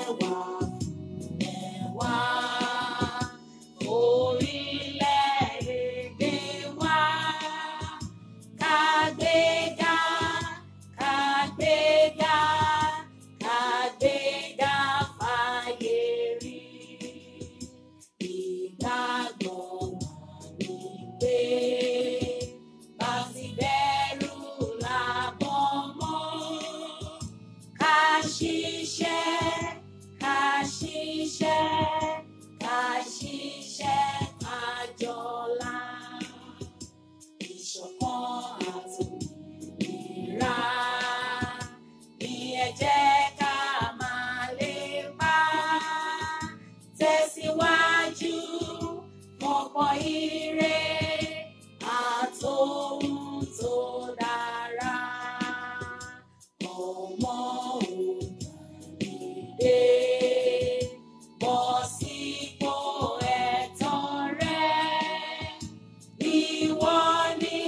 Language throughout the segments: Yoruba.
wà fún ẹwà orílẹ̀-èdè wa kàgbéga kàgbéga kàgbéga fàyè rí ìgbàgbọ́ wà ní pé bá ti bẹ̀rù làbọ̀ mọ́ ká ṣiṣẹ́ ká ṣiṣẹ́ ká ṣiṣẹ́ ká jọlá ìṣọ̀kan àtòmìnira ni ẹ jẹ́ ká máa lépa tẹ̀síwájú fọ̀pọ̀ ire àtòhun tó dára ọmọ òdìdé bọ́ sípò ẹ̀tọ́ rẹ ìwọ ni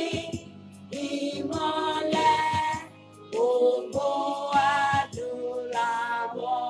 ìmọ́lẹ̀ gbogbo adúláwọ̀.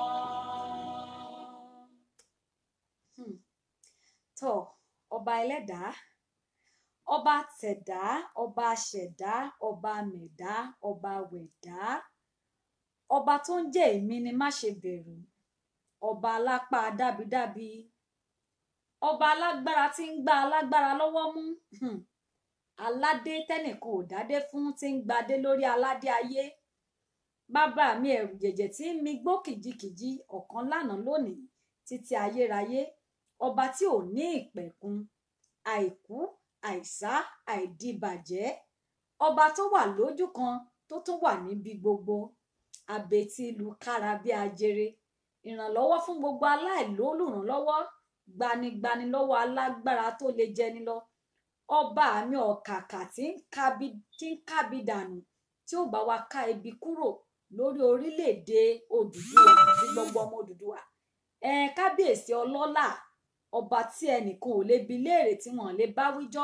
Hmm. tó ọba ẹlẹ́dàá ọba tẹ̀dá ọba ṣẹ̀dá ọba mẹ̀dá ọba wẹ̀dá ọba tó ń jẹ́ èmi ni má ṣe bẹ̀rù ọba alápá dábídábí ọba alágbára tí ń gbá alágbára lọ́wọ́ mú Hmm. aládé tẹ́nìkan ò dádé fún tí ń gbadé lórí aládé ayé bàbá mi ẹ̀rù jẹ̀jẹ̀ tí ń mi gbó kìjikìji ọ̀kan lánàá lónìí títí ayérayé ọba tí ò ní ìpẹ̀kun àìkú àìsá àìdíbàjẹ́ ọba tó wà lójú kan tó tún wà níbi gbogbo àbètí ìlú kára bí ajere ìrànlọ́wọ́ fún gbogbo aláìlólùrànlọ́wọ́ gbanigbani lọ́wọ́ alágbára tó lè jẹni lọ ọba mi ọ̀kàkà tí ń kábi tí ń kábi dànù tí ó bá wa ká ibi kúrò lórí orílẹ̀-èdè Odùduwà àti gbogbo ọmọ Odùduwà ẹ kábíyèsí ọlọ́lá ọba tí ẹnìkan ò lè bi léèrè tí wọn lè bá wíjọ́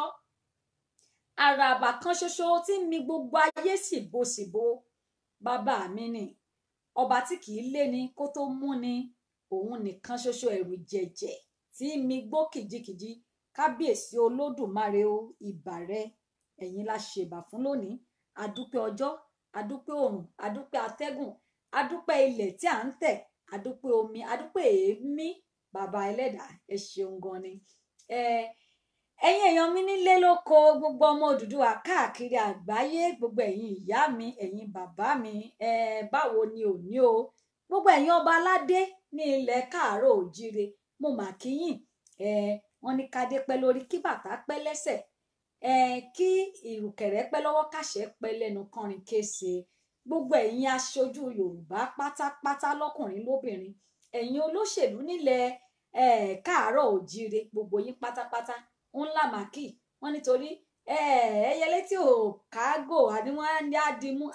àràbà kan ṣoṣo tí ń mi gbogbo ayé síbòsíbò bàbá mi ni ọba tí kì í léni kó tó mú ni òun nìkan ṣoṣo ẹ̀rù jẹ̀jẹ̀ tí ń mi gbó kìjikìji kábíyèsí olódùmarè o ìbà rẹ ẹ̀yin la ṣèbà fún lónìí adúpẹ́ ọjọ́ adúpẹ́ òrùn adúpẹ́ atẹ́gùn adúpẹ́ ilẹ̀ tí à ń tẹ̀ adúpẹ́ omi adúpẹ́ èémí bàbá ẹlẹ́dàá ẹ ṣeun gan ni ẹ ẹ̀yin èèyàn mi nílé lóko gbogbo ọmọ Odùduwà káàkiri àgbáyé gbogbo ẹ̀yin ìyá mi ẹ̀yin bàbá mi ẹ báwo ni òní o gbogbo ẹ̀yin ọba aládé ní ilẹ̀ káàárọ̀ òjíire mo mà kíyìn ẹ wọ́n ní kádé pẹ́ lórí kí bàtà pẹ́ lẹ́sẹ̀ ẹ kí ìrùkẹ̀rẹ̀ pẹ́ lọ́wọ́ kàṣẹ pẹ́ lẹ́nu kọrin kése gbogbo ẹ̀yin aṣojú Yorùbá pátápátá lọ́kùnrin lóbìnrin ẹ̀yin olóṣèlú nílẹ̀ ẹ káàárọ̀ òjíire gbogbo yín pátápátá ńlá màkì wọ́n nítorí ẹ ẹyẹlé tí ò kágò àní wọ́n ní àdìmú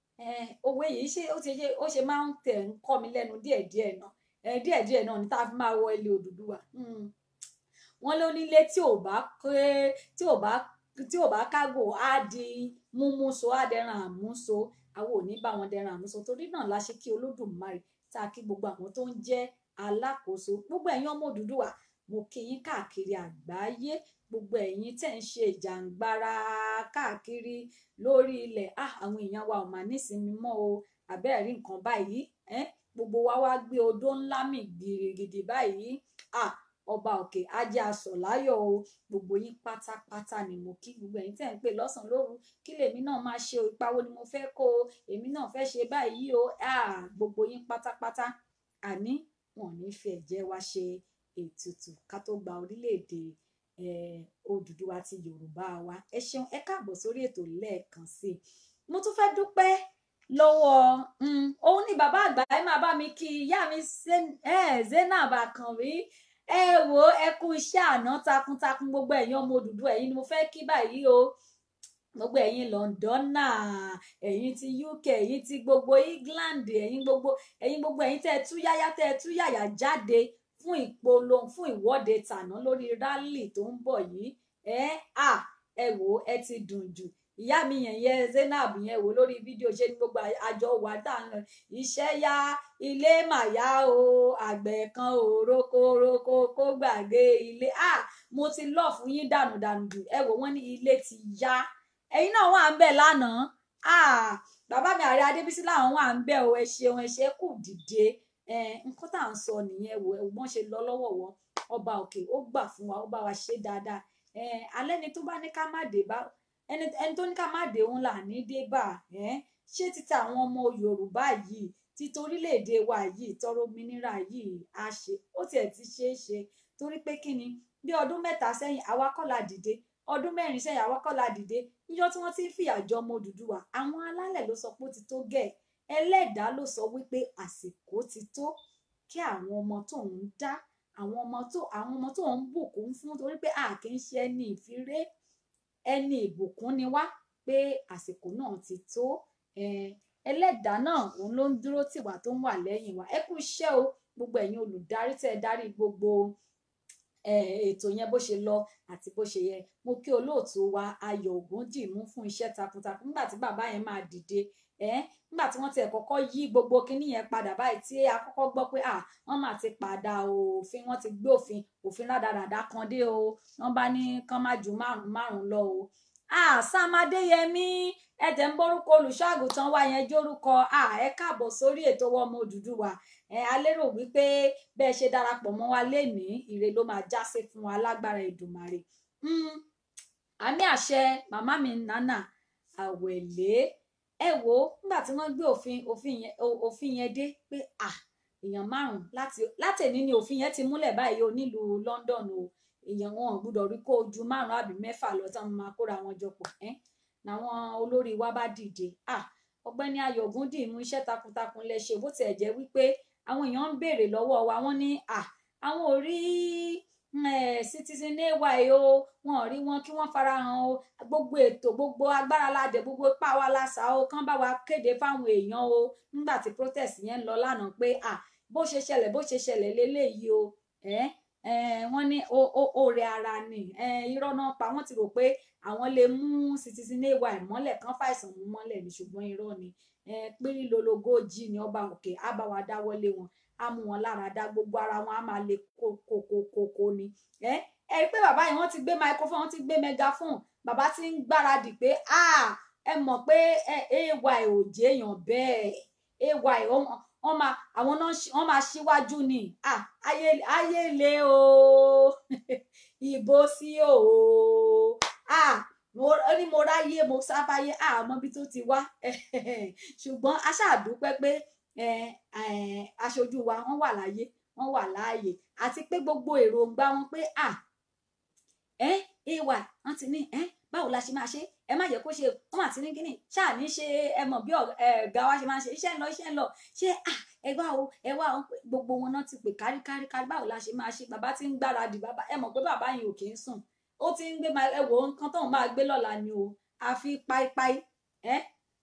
owó yìí ṣe ó ti ṣe ó ṣe máa ń tẹ̀ ń kọ́ mi lẹ́nu díẹ̀díẹ̀ náà ẹ díẹ̀díẹ̀ náà ní tá a fi máa wọ ilé Odùduwà wọ́n ló nílé tí ò bá pé tí ò bá tí ò bá kágò á di múmúso á dẹran àmúso àwọn ò ní bá wọn dẹran àmúso torí náà la ṣe kí Olódùmarè tá a kí gbogbo àwọn tó ń jẹ́ alákòóso gbogbo ẹ̀yin ọmọ Odùduwà mo kí yín káàkiri àgbáyé gbogbo ẹ̀yin tẹ́ ń ṣe ìjàǹgbara káàkiri lórí ilẹ̀ ah àwọn èèyàn wa ò mà nísinmi mọ́ o àbẹ́ẹ̀rí nǹkan báyìí eh? gbogbo wa wá gbé odó ńlá mì gidigidi báyìí ah ọba òkè ajé aṣọ láyọ̀ o gbogbo yín pátápátá ni mo kí gbogbo ẹ̀yin tẹ́ ń pè lọ́sàn lóru kí lèmi náà máa ṣe o ipa wo ni mo fẹ́ kó o èmi náà fẹ́ ṣe báyìí o ah gbogbo yín pátápátá àní wọn ò ní fi ẹ̀jẹ̀ wa ṣe ètùtù ká tó gba orílẹ̀-èdè Odùduwà ti Yorùbá wa ẹ ṣeun ẹ káàbọ̀ sórí ètò lẹ́ẹ̀kan sí i mo tún fẹ́ dúpẹ́ lọ́wọ́ òun ni bàbá àgbà ẹ máa bá mi kí ìyá mi Zainab Àkànbí ẹ wo ẹ kú iṣẹ́ àná takuntakun gbogbo ẹ̀yin ọmọ Odùduwà ẹ̀yin ni mo fẹ́ kí báyìí o gbogbo ẹ̀yin Londona ẹ̀yin ti UK ẹ̀yin ti gbogbo England ẹ̀yin gbogbo ẹ̀yin gbogbo ẹ̀yin tẹ́ ẹ tú yáyá tẹ́ ẹ tú yàyà jáde fún ìpolongo fún ìwọ́de tàná lórí rálì tó ń bọ̀ yìí ẹ à ẹ wò ẹ ti dùn jù ìyá mi yẹn yẹn Zainab yẹn wò lórí fídíò ṣe ní gbogbo àjọ wà tá à ń lọ iṣẹ́ yá ilé màyá o àgbẹ̀ kan ò roko roko kó gbàgbé ilé ah mo ti lọ fún yín dànù dànù jù ẹ wò wọ́n ní ilé ti yá ẹ̀yin náà wà ń bẹ̀ lánàá ah bàbá mi ààrẹ adébísí làwọn wà ń bẹ̀ o ẹ ṣeun ẹ ṣe kù dìde nǹkan tá à ń sọ nìyẹn wò ẹ wọ́n ṣe lọ lọ́wọ́ wọn ọba òkè ó gbà fún wa ó bá wa ṣe dáadáa alẹ́ ni tó bá ní ká má dé bá ẹni tó ní ká má dé òun là ní dé bá ṣé títa àwọn ọmọ yorùbá yìí títa orílẹ̀-èdè wa yìí tọrọ òmìnira yìí á ṣe ó tiẹ̀ ti ṣe é ṣe torí pé kí ni bí ọdún mẹ́ta sẹ́yìn àwa kọ́ la dìde ọdún mẹ́rin sẹ́yìn àwa kọ́ la dìde níjọ́ tí wọ́n ti ń fìyà jọ ọmọ Odùduwà àwọn alálẹ̀ ló sọ pé ó ti tó gẹ̀ ẹlẹ́dàá ló sọ wípé àsìkò ti tó kí àwọn ọmọ tó ń dá àwọn ọmọ tó àwọn ọmọ tó ń bùkún fún torí pé a kì í ṣe ẹni ìfiré ẹni ìbùkún ni wá pé àsìkò náà ti tó ẹlẹ́dàá náà òun ló ń dúró tìwá tó ń wà lẹ́yìn wa ẹ kú iṣẹ́ o gbogbo ẹ̀yin olùdarí tẹ́ ẹ darí gbogbo ètò yẹn bó ṣe lọ àti bó ṣe yẹ mo kí olóòtú wa Ayọ̀ Ògúndìmú fún iṣẹ́ takuntakun nígbà tí bàbá yẹn máa dìde nígbà tí wọ́n ti kọ́kọ́ yí gbogbo kinní yẹn padà báyìí tí a kọ́kọ́ gbọ́ pé à wọ́n máa ti padà òfin wọ́n ti gbé òfin òfin rádaràda kan dé o wọ́n bá ní kán má ju márùn márùn lọ o Sam Adéyẹmí ẹ̀jẹ̀ ń bórúkọ olùṣọ́àgùtàn wa yẹn jórúkọ ẹ káàbọ̀ sórí ètò Ọmọ Odùduwà a lérò wípé bẹ́ẹ̀ ṣe darapọ̀ mọ́ wa lénìí ire ló máa já sí fún wa lágbára Èdùmàrè àmì àṣẹ màmá mi nánà àwẹ̀lé ẹ wo nígbà tí wọ́n gbé òfin òfin yẹn òfin yẹn dé pé à èèyàn márùn láti látẹ̀ní ni òfin yẹn ti múlẹ̀ báyìí o nílùú London o èèyàn wọn ò gbúdọ̀ rí kó ju márùn àbí mẹ́fà lọ tán máa kóra wọn jọ pọ̀ ẹ́ làwọn olórí wa bá dìde à ọ̀gbẹ́ni Ayọ̀ Ògúndìmú iṣẹ́ takuntakun lẹ ṣe bó tiẹ̀ jẹ́ wípé àwọn èèyàn ń béèrè lọ́wọ́ wa wọ́n ní à àwọn ò rí citizen ay o wọn ò rí wọn kí wọ́n farahàn o gbogbo ètò gbogbo agbára ládẹ gbogbo ipá wa lásà o kán bá wa kéde fáwọn èèyàn o nígbà tí protest yẹn ń lọ lánàá pé à bó ṣe ṣẹlẹ̀ bó ṣe ṣẹlẹ̀ léléyìí o wọ́n ní oore ara ni irọ́ náà pa wọ́n ti rò pé àwọn lè mú citizen ay mọ́lẹ̀ kán fàìsàn mú mọ́lẹ̀ ní ṣùgbọ́n irọ́ ni pírí lologójì ni ọba òkè á bá wa dáwọ́lé wọn á mú wọn lára dá gbogbo ara wọn á máa le kókókókó ni ẹ ẹ rí pé bàbá yìí wọ́n ti gbé microphone wọ́n ti gbé megaphone bàbá ti ń gbáradì pé ẹ mọ̀ pé ay ò jẹ́yàn bẹ́ẹ̀ ay wọ́n máa àwọn náà wọ́n máa ṣíwájú ni ayé ayé le o ìbò sí o ó ní mo ráyé mo sábàyé àmọ́ bí tó ti wá ṣùgbọ́n a ṣàdúpẹ́ pé aṣojú wa wọ́n wà láyé wọ́n wà láàyè àti pé gbogbo èròǹgbà wọn pé à ẹ ay wọ́n ti ní ẹ báwo la ṣe máa ṣe ẹ má yẹ kó ṣe wọ́n àti ní kíní ṣáà ní ṣe ẹ mọ̀ bí ọ̀gá wa ṣe máa ṣe iṣẹ́ ń lọ iṣẹ́ ń lọ ṣé à ẹ wá o ẹ wá o gbogbo wọn náà ti pè kárí kárí kárí báwo la ṣe máa ṣe bàbá ti ń gbáradì bàbá ẹ mọ̀ pé bàbá yìí ò kì í sùn ó ti ń gbé ẹ wò ó nǹkan tóun máa gbé lọ́la ni o àfi páípáí ẹ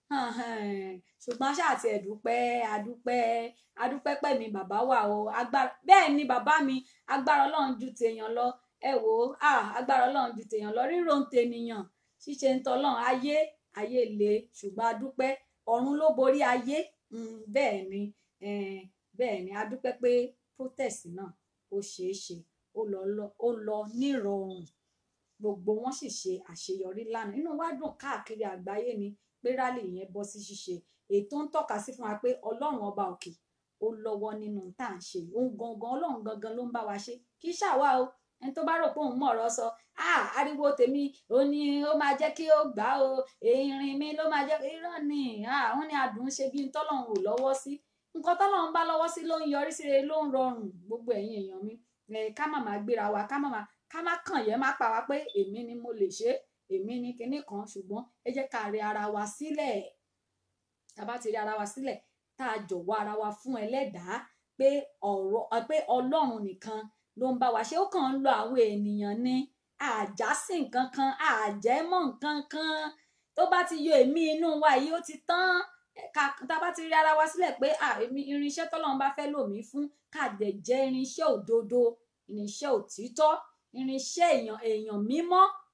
ṣùgbọ́n ṣáà ti ẹ̀dúpẹ́ adúpẹ́ adúpẹ́ pẹ̀mí bàbá wà o agbára bẹ́ẹ̀ ni bàbá mi agbára ọlọ́run ju tèèyàn lọ ẹ wò ó agbára ọlọ́run ju tèèyàn lọ ríro ń tènìyàn ṣíṣe ń tọ́lọ́run ayé ayé le ṣùgbọ́n adúpẹ́ ọ̀run ló borí ayé bẹ́ẹ̀ ni bẹ́ẹ̀ ni adúpẹ́ pé protest náà ó ṣeé ṣe ó lọ nírọ̀rùn gbogbo wọn sì ṣe àṣeyọrí lánàá inú wa dùn káàkiri àgbáyé ni pé rálì yẹn bọ́ sí ṣíṣe ètò ń tọ́ka sí fún wa pé ọlọ́run ọba òkè ó lọ́wọ́ nínú tá à ń ṣe òun gangan ọlọ́run gangan ló ń bá wa ṣe kì í ṣàwa o ẹni tó bá rò pé òun mọ̀ ọ̀rọ̀ sọ ah ariwo tèmi ó ní ó máa jẹ́ kí ó gbà ó ìrìn mi ló máa jẹ́ irọ́ ni ah wọ́n ní adùn ṣe bí tọ́lọ́run ò lọ́wọ́ sí nǹkan tọ́lọ́run bá lọ́wọ́ sí ló ń yọrí sí rere ló ń rọrùn gbogbo ẹ̀yin èèyàn mi ká má máa gbéra wa ká má máa ká má kàn yẹn má pa wá pé èmi ni mo lè ṣe èmi ni kinní kan ṣùgbọ́n ẹ jẹ́ ká rí ara wa sílẹ̀ tá a bá ti rí ara wa sílẹ̀ tá a jọ̀wọ́ ara wa fún ẹlẹ́dàá pé ọ̀rọ̀ pé ọlọ́run nìkan ló ń bá wa ṣe ó kàn ń lo àwọn ènìyàn ní àjásí nǹkan kan àjẹmọ́ nǹkan kan tó bá ti yọ èmi inú wa yìí ó ti tán tá a bá ti rí ara wa sílẹ̀ pé èmi irinṣẹ́ tọ́lọ́run bá fẹ́ lò mí fún káàdẹ̀ jẹ́ irinṣẹ́ òdodo irinṣẹ́ òtítọ́ irinṣẹ́ èèyàn èèyàn mímọ́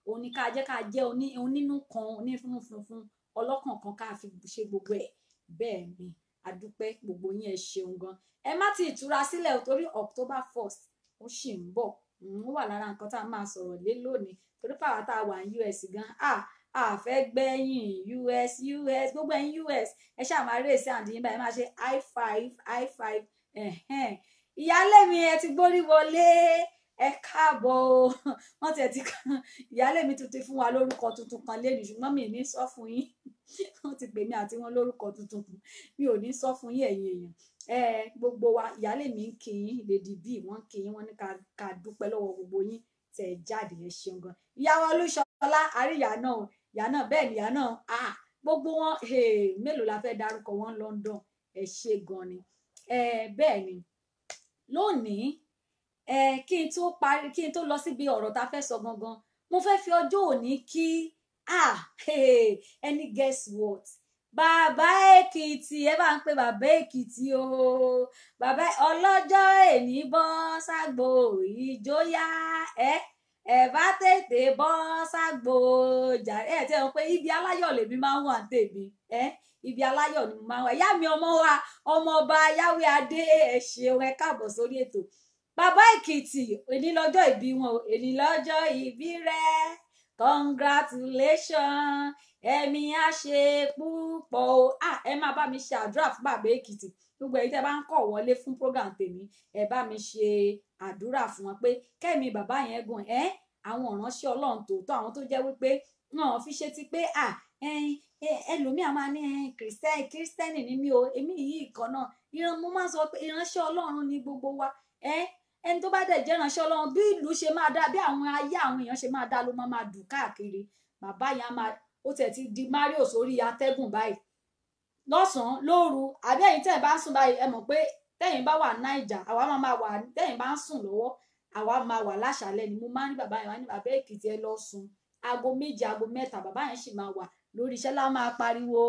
òun ni ká jẹ́ ká jẹ́ oní onínú kan onífúnnu funfun ọlọ́kàn kan ká fi ṣe gbogbo ẹ̀ bẹ́ẹ̀ ni adúpẹ́ gbogbo yín ẹ ṣeun gan ẹ má ti ìtura sílẹ̀ o torí October first ó sì ń bọ̀ ó wà lára nǹkan tá a máa sọ̀rọ̀ lé lónìí torí pàwọ́ tá a wà ní US gan ah a fẹ́ gbẹ̀yìn US US gbogbo ẹ̀yin US ẹ ṣáà máa rèé sí àǹdíyìn báyìí máa ṣe high five high five ẹ̀hẹ́n ìyálé mi ẹ ti gbórí wọlé ẹ káàbọ̀ o wọ́n tiẹ̀ ti kan ìyálé mi tuntun fún wa lórúkọ tuntun kan lẹ́nu ṣùgbọ́n mi ò ní sọ fún yín wọ́n ti pè mí àti wọn lórúkọ tuntun kan mi ò ní sọ fún yín ẹ̀yin èèyàn ẹ gbogbo wa ìyálé mi ń kí yín lady b wọ́n ń kí yín wọ́n ní ká ká dúpẹ́ lọ́wọ́ gbogbo yín tẹ̀ jáde ẹ ṣeun gan ìyàwó olúṣọlá àríyá náà ìyá náà bẹ́ẹ̀ ni ìyá náà ah gbogbo wọn mélòó la fẹ́ dárúkọ wọn London ẹ ṣe gan ni ẹ bẹ́ẹ̀ ni lónìí ẹ kí n tó parí kí n tó lọ síbi ọ̀rọ̀ tá a fẹ́ sọ gangan mo fẹ́ fi ọjọ́ òní kí ah ẹni guess what bàbá èkìtì ẹ bá ń pe bàbá èkìtì o bàbá ọlọ́jọ́ èní bọ́ ságbo ìjóyà ẹ ẹ bá tètè bọ́ ságbo jàre ẹ tẹ́ wọn pé ibi aláyọ̀ lèmi máa ń wà tèmi ẹ ibi aláyọ̀ ni mo máa ń wà ìyá mi ọmọ wa ọmọ ọba yáwé adé ẹ ṣeun ẹ káàbọ̀ sórí ètò bàbá èkìtì èní lọ́jọ́ ìbí wọn o èní lọ́jọ́ ìbí rẹ congratulations ẹ̀mí á ṣe púpọ̀ o ah ẹ máa bá mi ṣe àdúrà fún bàbá èkìtì gbogbo èyí tẹ́ bá ń kọ̀ wọlé fún program tèmi ẹ bá mi ṣe àdúrà fún wọn pé kẹ́mi bàbá yẹn gùn ẹ́ àwọn ìránṣẹ́ ọlọ́run tòótọ́ àwọn tó jẹ́ wípé wọn fi ṣe ti pé à ẹlòmíà máa ní kìrìsìtẹ́nì kìrìsìtẹ́nì ni mí o èmi yìí kan náà ìran mo máa ń sọ pé ìránṣẹ́ ọlọ́run ni gbogbo wa ẹni tó bá dẹ̀ jẹ́ ìránṣẹ́ ọlọ́run bí ìlú ṣe máa dá bí àwọn ayé àwọn èèyàn ṣe máa dá ló máa máa dùn káàkiri bàbá yẹn á máa ó tẹ̀ ti di mario sórí atẹ́gùn báyìí lọ́sàn-án lóru àbí ẹ̀yin tẹ̀ bá ń sùn báyìí ẹ mọ̀ pé tẹ̀yin bá wà náìjà àwa máa máa wà tẹ̀yin bá ń sùn lọ́wọ́ àwa máa wà láṣàlẹ̀ ni mo máa ń ní bàbá yẹn wá ní bàbá èkìtì ẹ lọ sùn aago méje aago mẹ́ta bàbá yẹn sì máa wà lórí iṣẹ́ lá máa pariwo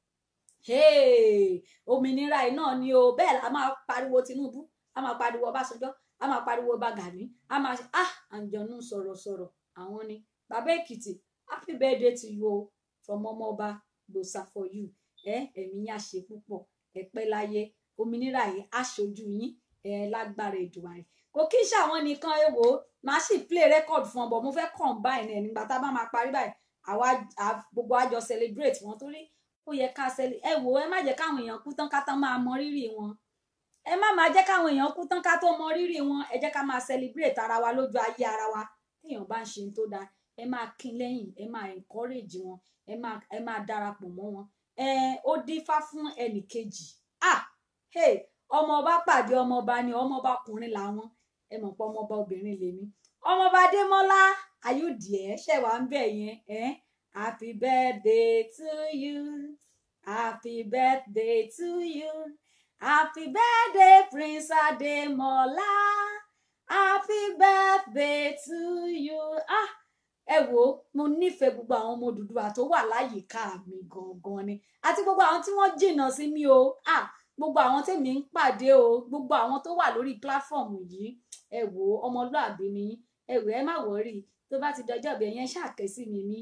òmìnira yìí náà ni o bẹ́ẹ̀ la máa pariwo Tinubu a máa pariwo Ọbásanjọ́ a máa pariwo Bagani a máa ṣe ah àǹjọ̀nú sọ̀rọ̀sọ̀rọ̀ àwọn ni bàbá èkìtì happy birthday to you o from ọmọọba gbòòsà for you ẹ ẹ̀mí yín á ṣe púpọ̀ ẹ pẹ́ láyé òmìnira yìí á ṣojú yín ẹ lágbára ìdùnnà rẹ̀ kò kí ń ṣàwọn nìkan ẹ wò ó máa sì play record fún ọ bọ̀ mo fẹ́ combine ẹ̀ nígbà tá a bá máa parí báyìí àwa gbogbo àjọ celebrate wọn torí ó yẹ ká celebrate ẹ wò ó ẹ má jẹ́ káwọn èèyàn kú tán ká tán máa mọ rírì wọn ẹ má máa jẹ́ káwọn èèyàn kú tán ká tó mọ rírì wọn ẹ jẹ́ ká máa celebrate ara wa lójú ayé ara wa téèyàn bá ń ṣe tó dáa ẹ máa kín lẹ́yìn ẹ máa encourage wọn ẹ máa ẹ máa darapọ̀ mọ́ wọn ẹ ó dífá fún ẹnì kejì ah hey ọmọọba pàdé ọmọọba ni ọmọọba ọkùnrin làwọn ẹ mọ̀ pé ọmọọba obìnrin lèmi ọmọọba adémọ́lá ayọ̀dìẹ ṣẹ̀wá ń bẹ̀ yẹn ẹ happy birthday to you happy birthday to you happy birthday prince adémọ́lá happy birthday to you ah ẹ wo mo nífẹ̀ẹ́ gbogbo àwọn ọmọ Odùduwà tó wà láyìíká mi gangan ni àti gbogbo àwọn tí wọ́n jìnnà sí mi o ah gbogbo àwọn tèmi ń pàdé o gbogbo àwọn tó wà lórí pílàfọọmù yìí ẹ wo ọmọlúàbí ni ẹ wò ẹ má wọrí tó bá ti dọjọ́ ìbí ẹyẹn ṣàkẹ sí mi ní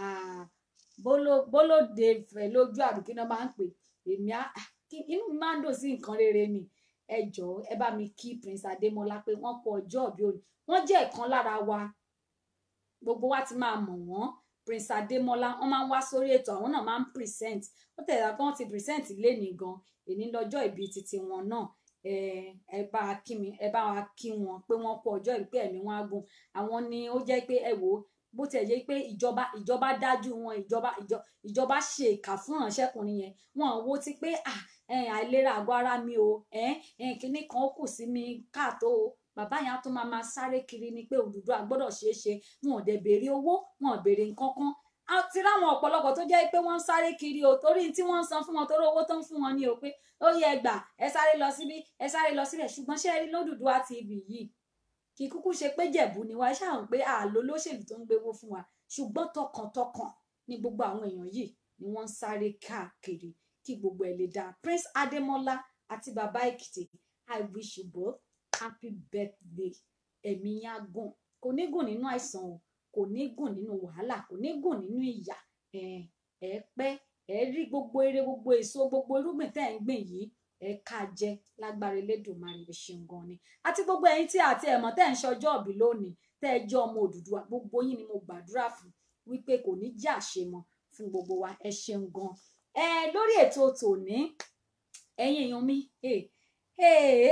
bólóde fẹ lójú àbíkí náà máa ń pè èmi á inú mi máa ń dùn sí nǹkan rere ni ẹ jọ̀ọ́ ẹ bá mi kí Prince Adémọ́lá pé wọ́n kú ọjọ́ ìbí òní wọ́n jẹ́ ìkan lára wa gbogbo wa ti máa mọ̀ wọ́n Prince Adémọ́lá wọ́n máa ń wá sórí ètò àwọn náà máa ń present ó tẹ̀lé pé wọ́n ti present lénìí gan èní lọ́jọ́ ìbí titi wọn náà ẹ bá wa kí mi ẹ bá wa kí wọn pé wọ́n kú ọjọ́ ìbí pé ẹ̀mí wọn á gùn àwọn ni ó jẹ́ pé ẹ wò ó bó tiẹ̀ jẹ́ pé ìjọba ìjọba dájú wọn ìjọba ìjọba ṣe ìkà fún ìránṣẹ́kùnrin yẹn wọn wo ti pé àìlera àgọ́ ara mi o kinní kan ó kù sí mi káàtó o bàbá yẹn á tún máa máa sáré kiri ni pé Odùduwà gbọ́dọ̀ ṣeé ṣe wọn ò dẹ̀ béèrè owó wọn ò béèrè nǹkan kan a ti ráwọn ọ̀pọ̀lọpọ̀ tó jẹ́ pé wọ́n ń sáré kiri o torí tí wọ́n ń san fún wọn torí owó tó ń fún wọn ni o pé ó yẹ gbà ẹ sáré lọ síbí ẹ sáré lọ síbẹ̀ ṣùgbọ́n ṣé ẹ rí l'Odùduwà TV yìí kì í kúkú ṣe pé jẹ̀bú ni wá ṣáà ń pé àlọ́ lóṣèlú tó ń gbéwó fún wa ṣùgbọ́n tọkàntọkàn ni gbogbo àwọn èèyàn yìí ni wọ́n ń sáré káàkiri kí gbogbo ẹ̀ lè dáa Prince Adémọ́lá àti bàbá Èkìtì I wish you both happy birthday ẹ̀mí yín á gùn kò ní gùn nínú àìsàn o kò ní gùn nínú wàhálà kò ní gùn nínú ìyà ẹ ẹ pẹ́ ẹ rí gbogbo eré gbogbo èso gbogbo irúgbìn tẹ́ ẹ̀ ń gbìn yìí ẹ ká jẹ lágbára Elédùmarè ẹ ṣeun gan ni àti gbogbo ẹ̀yin tí àti ẹ̀mọ́ tẹ́ ẹ̀ ń ṣọjọ́ òbí lónìí tẹ́ ẹ jẹ́ ọmọ Odùduwà gbogbo yín ni mo gbàdúrà fún wípé kò ní jẹ́ àṣemọ fún gbogbo wa ẹ ṣeun gan ẹ lórí ètò tòní ẹ̀yin èèyàn mi ẹ ẹ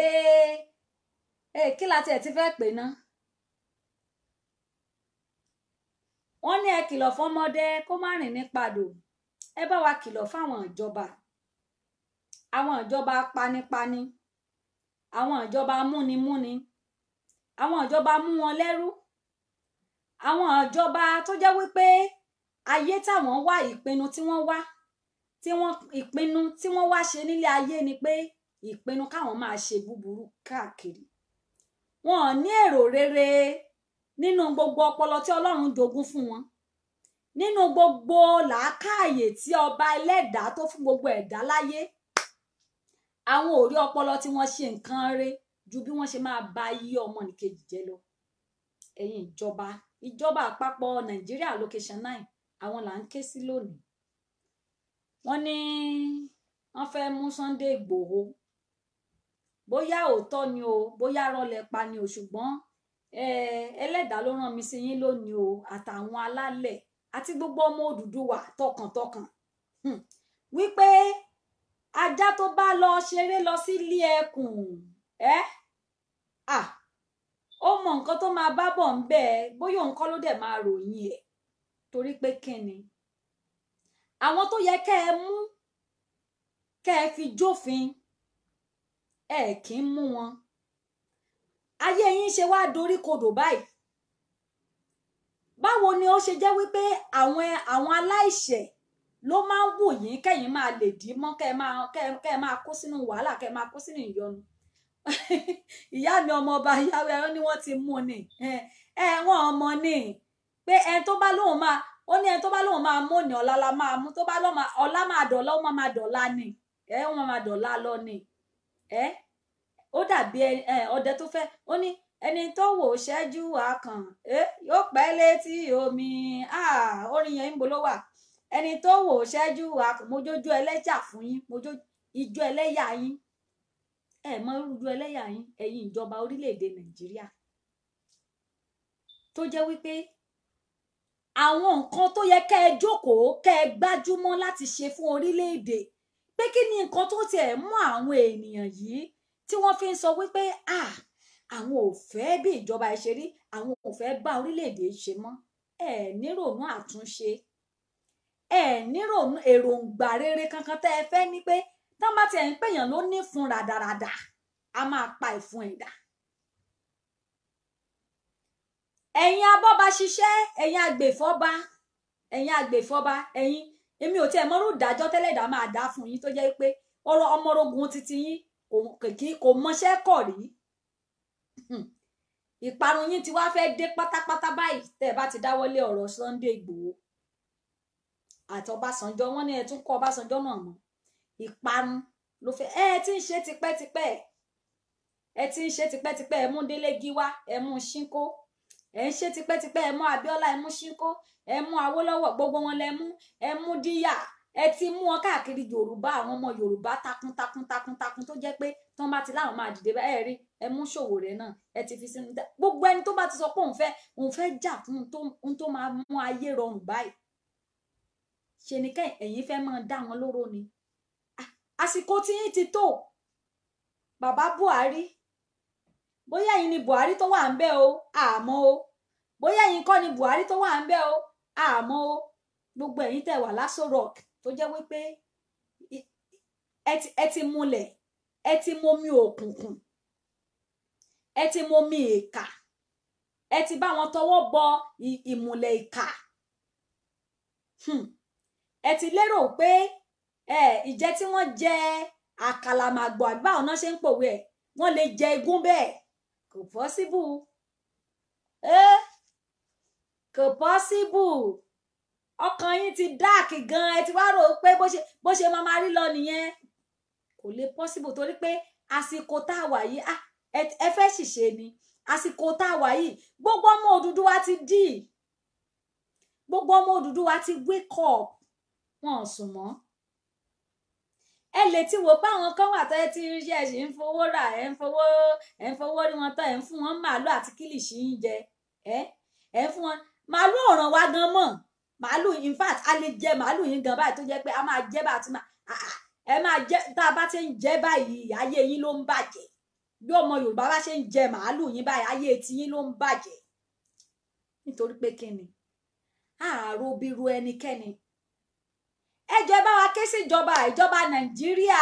ẹ kí la tiẹ̀ ti fẹ́ pè ná wọ́n ní ẹ kìlọ̀ fọ́mọdé kó má rìn ní padò ẹ bá wa kìlọ̀ fáwọn ìjọba àwọn ìjọba panipani àwọn ìjọba múnimúni àwọn ìjọba mú wọn lẹ́rú àwọn ìjọba tó jẹ́ wípé ayé táwọn wá ìpinnu tí wọ́n wá tí wọ́n ìpinnu tí wọ́n wá ṣe nílé ayé ni pé ìpinnu káwọn máa ṣe búburú káàkiri wọn ò ní èrò rere nínú gbogbo ọpọlọ tí Ọlọ́run jogún fún wọn nínú gbogbo làákàyè tí ọba ẹlẹ́dàá tó fún gbogbo ẹ̀dá láyé àwọn ò rí ọpọlọ tí wọ́n ṣe nǹkan rẹ̀ ju bí wọ́n ṣe máa ba ayé ọmọnìkejì jẹ́ lọ ẹ̀yin ìjọba ìjọba àpapọ̀ Nàìjíríà location nine àwọn là ń ké sí lónìí wọ́n ní wọ́n fẹ́ mú Sunday Ìgbòho bóyá òótọ́ ni o bóyá rọlẹ̀ pa ni o ṣùgbọ́n ẹlẹ́dàá ló rán mi sí yín lónìí o àtàwọn alálẹ̀ àti gbogbo ọmọ Odùduwà tọkàntọkàn wípé ajá tó bá lọ ṣeré lọ sílé ẹkùn ẹ à ó mọ nǹkan tó máa bá bọ̀ ń bẹ́ẹ̀ bóyá òun kọ́ ló dẹ̀ máa ròyìn ẹ̀ torí pé kíni àwọn tó yẹ kẹ́ ẹ mú kẹ́ ẹ fi jófin ẹ kì í mú wọn ayé yín ṣe wá dorí kodò báyìí báwo ni ó ṣe jẹ́ wípé àwọn àwọn aláìṣẹ̀ ló máa ń wù yín kẹ́yìn máa lè dì í mọ́ kẹ́ ẹ máa kẹ́ ẹ máa kó sínú wàhálà kẹ́ ẹ máa kó sínú ìyọnu ìyá mi ọmọ ọba yàwé ẹ ní wọ́n ti mú ni ẹ wọ́n ọmọ ni pé ẹni tó bá lóun máa ó ní ẹni tó bá lóun máa mú ni ọ̀la la máa mú tó bá lọ́ọ́ ọ̀la máa dọ̀la ó máa dọ̀la ni ẹ wọ́n máa dọ̀la lọ ni ẹ ó dàbí ẹ ọdẹ tó fẹ́ ó ní ẹni tó wò ṣẹ́jú àkàn ẹ yóò pẹ́ létí omi orin yẹn ń bolo wà ẹni tó wò ṣẹ́jú àkàn mojójú ẹlẹ́jà fún yín mojójú ijó ẹlẹ́yà yín ẹ mọ irújú ẹlẹ́yà yín ẹ̀yin ìjọba orílẹ̀-èdè nàìjíríà tó jẹ́ wípé àwọn nǹkan tó yẹ kẹ́ ẹ jókòó kẹ́ ẹ gbájúmọ́ láti ṣe fún orílẹ̀-èdè pé kí ni nǹkan tó tiẹ̀ mú àwọn ènìyàn yìí tí wọ́n fi ń sọ wípé ah àwọn ò fẹ́ bí ìjọba ẹ ṣe rí àwọn ò fẹ́ bá orílẹ̀-èdè ṣe mọ́ ẹ nírònú àtúnṣe ẹ nírònú èròǹgbà rere kankan tẹ́ ẹ fẹ́ ní pé tán bá tiẹ̀ ń pèèyàn ló ní fún ràdàràdà a máa pa ìfun ẹ̀dá. ẹ̀yin abọ́ba ṣiṣẹ́ ẹ̀yin agbèfọ́ba ẹ̀yin agbèfọ́ba ẹ̀yin èmi ò tiẹ̀ mọ́rú ìdájọ́ tẹ́lẹ̀dá máa dá fún yín tó jẹ́ pé ọ̀rọ̀ ọmọrogún títí yín kò mọṣẹ́ kọ̀ rí ìparun yín ti wá fẹ́ dé pátápátá báyìí tẹ́ ẹ bá ti dáwọ́lé ọ̀rọ̀ Sunday Ìgbòho àti Ọbásanjọ́ wọ́n ní ẹ tún kọ́ Ọbásanjọ́ náà mọ́ ìparun ló fẹ́ ẹ ti ń ṣe tipẹ́tipẹ́ ẹ ti ń ṣe tipẹ́tipẹ́ ẹ mú Délé Gíwá ẹ mú Ṣínkó ẹ ń ṣe tipẹ́tipẹ́ ẹ mú Abíọ́lá ẹ mú Ṣínkó ẹ mú Awólọ́wọ̀ gbogbo wọn lẹ mú ẹ mú Díyà ẹ ti mú wọn káàkiri Yorùbá àwọn ọmọ Yorùbá takuntakun takuntakun tó jẹ́ pé tán bá ti láwọn máa dìde bá ẹ rí ẹ mú Ṣòwòrẹ náà ẹ ti fi sínú gbogbo ẹni tó bá ti sọ pé òun fẹ́ òun fẹ́ jà fún ohun tó máa mú ayé rọrùn báyìí ṣe ni kẹ́ ẹ̀yin fẹ́ máa dá wọn lóró ni àsìkò tí yín ti tó bàbá Buhari bóyá ẹ̀yin ni Buhari tó wà ń bẹ̀ o àmọ́ o bóyá ẹ̀yin kọ́ ni Buhari tó wà ń bẹ̀ o àmọ́ o gbogbo ẹ̀yin tẹ́ wà lásò rock tó jẹ́ wípé ẹ ti múlẹ̀ ẹ ti momi òkùnkùn ẹ ti momi ìkà ẹ ti bá wọn tọwọ́ bọ ìmùlẹ̀ ìkà ẹ ti lérò pé ẹ ìjẹ tí wọ́n jẹ àkàlàmàgbò àgbà ọ̀nà ṣe ń pòwe ẹ̀ wọ́n lè jẹ igún bẹ́ẹ̀ kò pọ́síbù ẹ kò pọ́síbù ọkàn yín ti dáàkì gan ẹ ti wá rò pé bó ṣe bó ṣe máa máa rí lọ nìyẹn kò lè pọ́síbù torí pé àsìkò tá a wà yìí ẹ fẹ́ ṣìṣe ni àsìkò tá a wà yìí gbogbo ọmọ Odùduwà ti dì gbogbo ọmọ Odùduwà ti wake up wọn ò sùn mọ́ ẹ lè ti wò pé àwọn kan wà tó ẹ ti ríṣẹ́ ẹ sì ń fowó rà ẹ ń fowó ẹ ń fowó rí wọn tán ẹ ń fún wọn màálù àti kílìṣì ń jẹ ẹ ẹ ń fún wọn màálù ọ̀ràn wa gan mọ̀ màálù in fact a lè jẹ màálù yín gan báyìí tó jẹ́ pé a máa jẹ bá a ti máa ẹ máa jẹ tá a bá ti ń jẹ báyìí ayé yín ló ń bàjẹ́ bí ọmọ Yorùbá bá ṣe ń jẹ màálù yín báyìí ayé tiyín ló ń bàjẹ́ nítorí pé kí ni àárò bírú ẹnikẹ́ni ẹ jẹ́ bá wa ké sí ìjọba ìjọba Nàìjíríà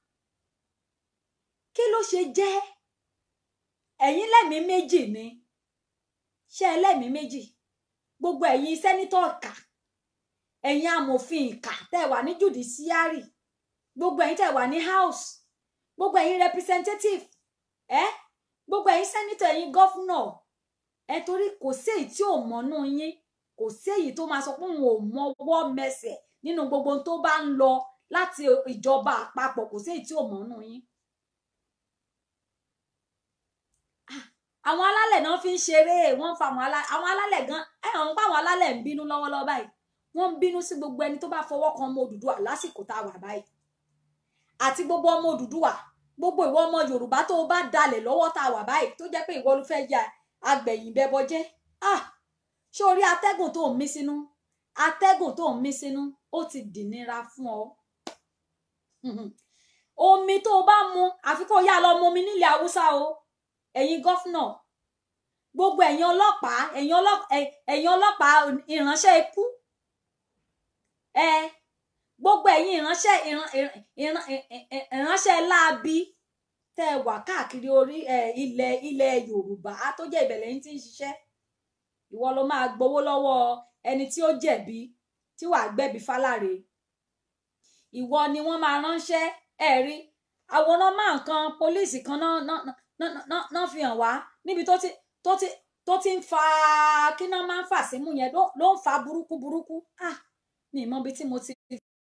kí ló ṣe jẹ́ ẹ̀yin lẹ́mìí méjì ni ṣé ẹlẹ́mìí méjì gbogbo ẹ̀yin sẹ́nítọ̀ ìkà ẹ̀yin amòfin ìkà tẹ́ wà ní judiciary gbogbo ẹ̀yin tẹ́ wà ní house gbogbo ẹ̀yin representative ẹ gbogbo ẹ̀yin sẹ́nítọ̀ ẹ̀yin gọ́fúnọ̀ ẹ torí kò sí èyí tí ò mọ́nú yín kò sí èyí tó máa sọ pé òun ò mọwọ́ mẹsẹ̀ nínú gbogbo tó bá ń lọ láti ìjọba àpapọ̀ kò sí èyí tí ò mọ́nú yín. àwọn alálẹ̀ náà fi ń ṣeré wọ́n ń fa àwọn alálẹ̀ gan ẹ̀ hàn pa àwọn alálẹ̀ ń bínú lọ́wọ́lọ́wọ́ báyìí wọ́n ń bínú sí gbogbo ẹni tó bá fọwọ́ kan ọmọ Odùduwà lásìkò tá a wà báyìí àti gbogbo ọmọ Odùduwà gbogbo ìwọ ọmọ Yorùbá tó o bá dalẹ̀ lọ́wọ́ tá a wà báyìí tó jẹ́ pé ìwọ ló fẹ́ ya agbẹ̀yìn bẹbọ jẹ́ ah ṣé orí atẹ́gùn tó ń mí sínú atẹ́gùn tó ń mí sínú ó ti dìnira fún ọ omi tó o bá mu àfi kó yá lọ mu omi nílẹ̀ Haúsá o ẹ̀yin gọ́fúnà gbogbo ẹ̀yin ọlọ́pàá ẹ̀yin ọlọ́pàá ìránṣẹ́ ikú ẹ gbogbo ẹ̀yin ìránṣẹ́ ìránṣẹ́ láabi tẹ́ ẹ wà káàkiri orí ilẹ̀ ilẹ̀ Yorùbá tó jẹ́ ìbẹ̀lẹ̀ yín tí ń ṣiṣẹ́ ìwọ ló máa gbowó lọ́wọ́ ẹni tí ó jẹ̀bi tí wàá gbẹ̀bí fáláre ìwọ ni wọ́n máa ránṣẹ́ ẹ rí àwòrán máa nǹkan pólíìsì kan náà náà fi hàn wá níbi tó ti tó ti tó ti ń fa kí náà máa ń fà símú yẹn ló ń fa burúkú burúkú ah ní ìmọ̀ ibi tí mo ti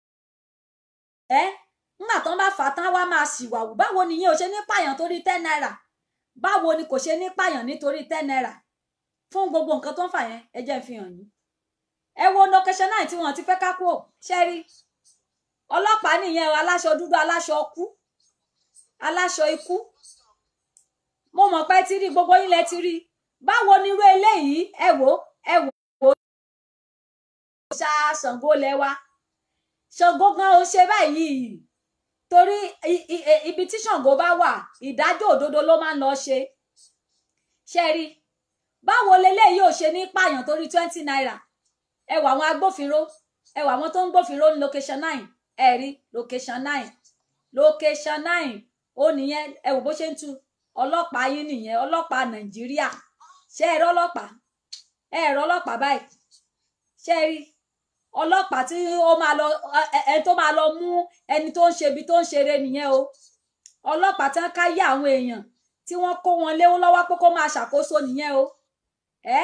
ẹ nígbà tán bá fà á tán wá máa ṣìwàwù báwo nìyẹn ò ṣe ní pààyàn torí ten naira báwo ni kò ṣe ní pààyàn nítorí ten naira fún gbogbo nǹkan tó ń fà yẹn ẹ jẹ́ ń fi hàn yín ẹ wo location náà tí wọ́n ti fẹ́ ká kú ò ṣẹ́rí ọlọ́pàá nìyẹn aláṣọ dúdú aláṣọ ọkú aláṣọ ikú mo mọ̀ pé ti rí gbogbo yín lẹ ti rí báwo ni irú eléyìí ẹ wò ẹ wò ó ṣá Ṣàngó lẹ́wà Ṣàngó gan ó ṣe báyìí torí ibi tí Ṣàngó bá wà ìdájọ́ òdodo ló máa ń lọ ṣe ṣe rí báwo leléyìí ò ṣe ní pààyàn torí twenty naira ẹ wà àwọn agbófinró ẹ wà àwọn tó ń gbófinró ní location nine ẹ rí location nine location nine ó nìyẹn ẹ wò bó ṣe ń tu ọlọ́pàá yín nìyẹn ọlọ́pàá nàìjíríà ṣé ẹ rí ọlọ́pàá ẹ rí ọlọ́pàá báyìí ṣé ẹ rí ọlọ́pàá tí ó máa lọ ẹ tó máa lọ mú ẹni tó ń ṣe ibi tó ń ṣeré nìyẹn o ọlọ́pàá tí wọ́n ká yá àwọn èèyàn tí wọ́n kó wọn léwó lọ́wọ́ pé kó máa ṣàkóso nìyẹn o ẹ.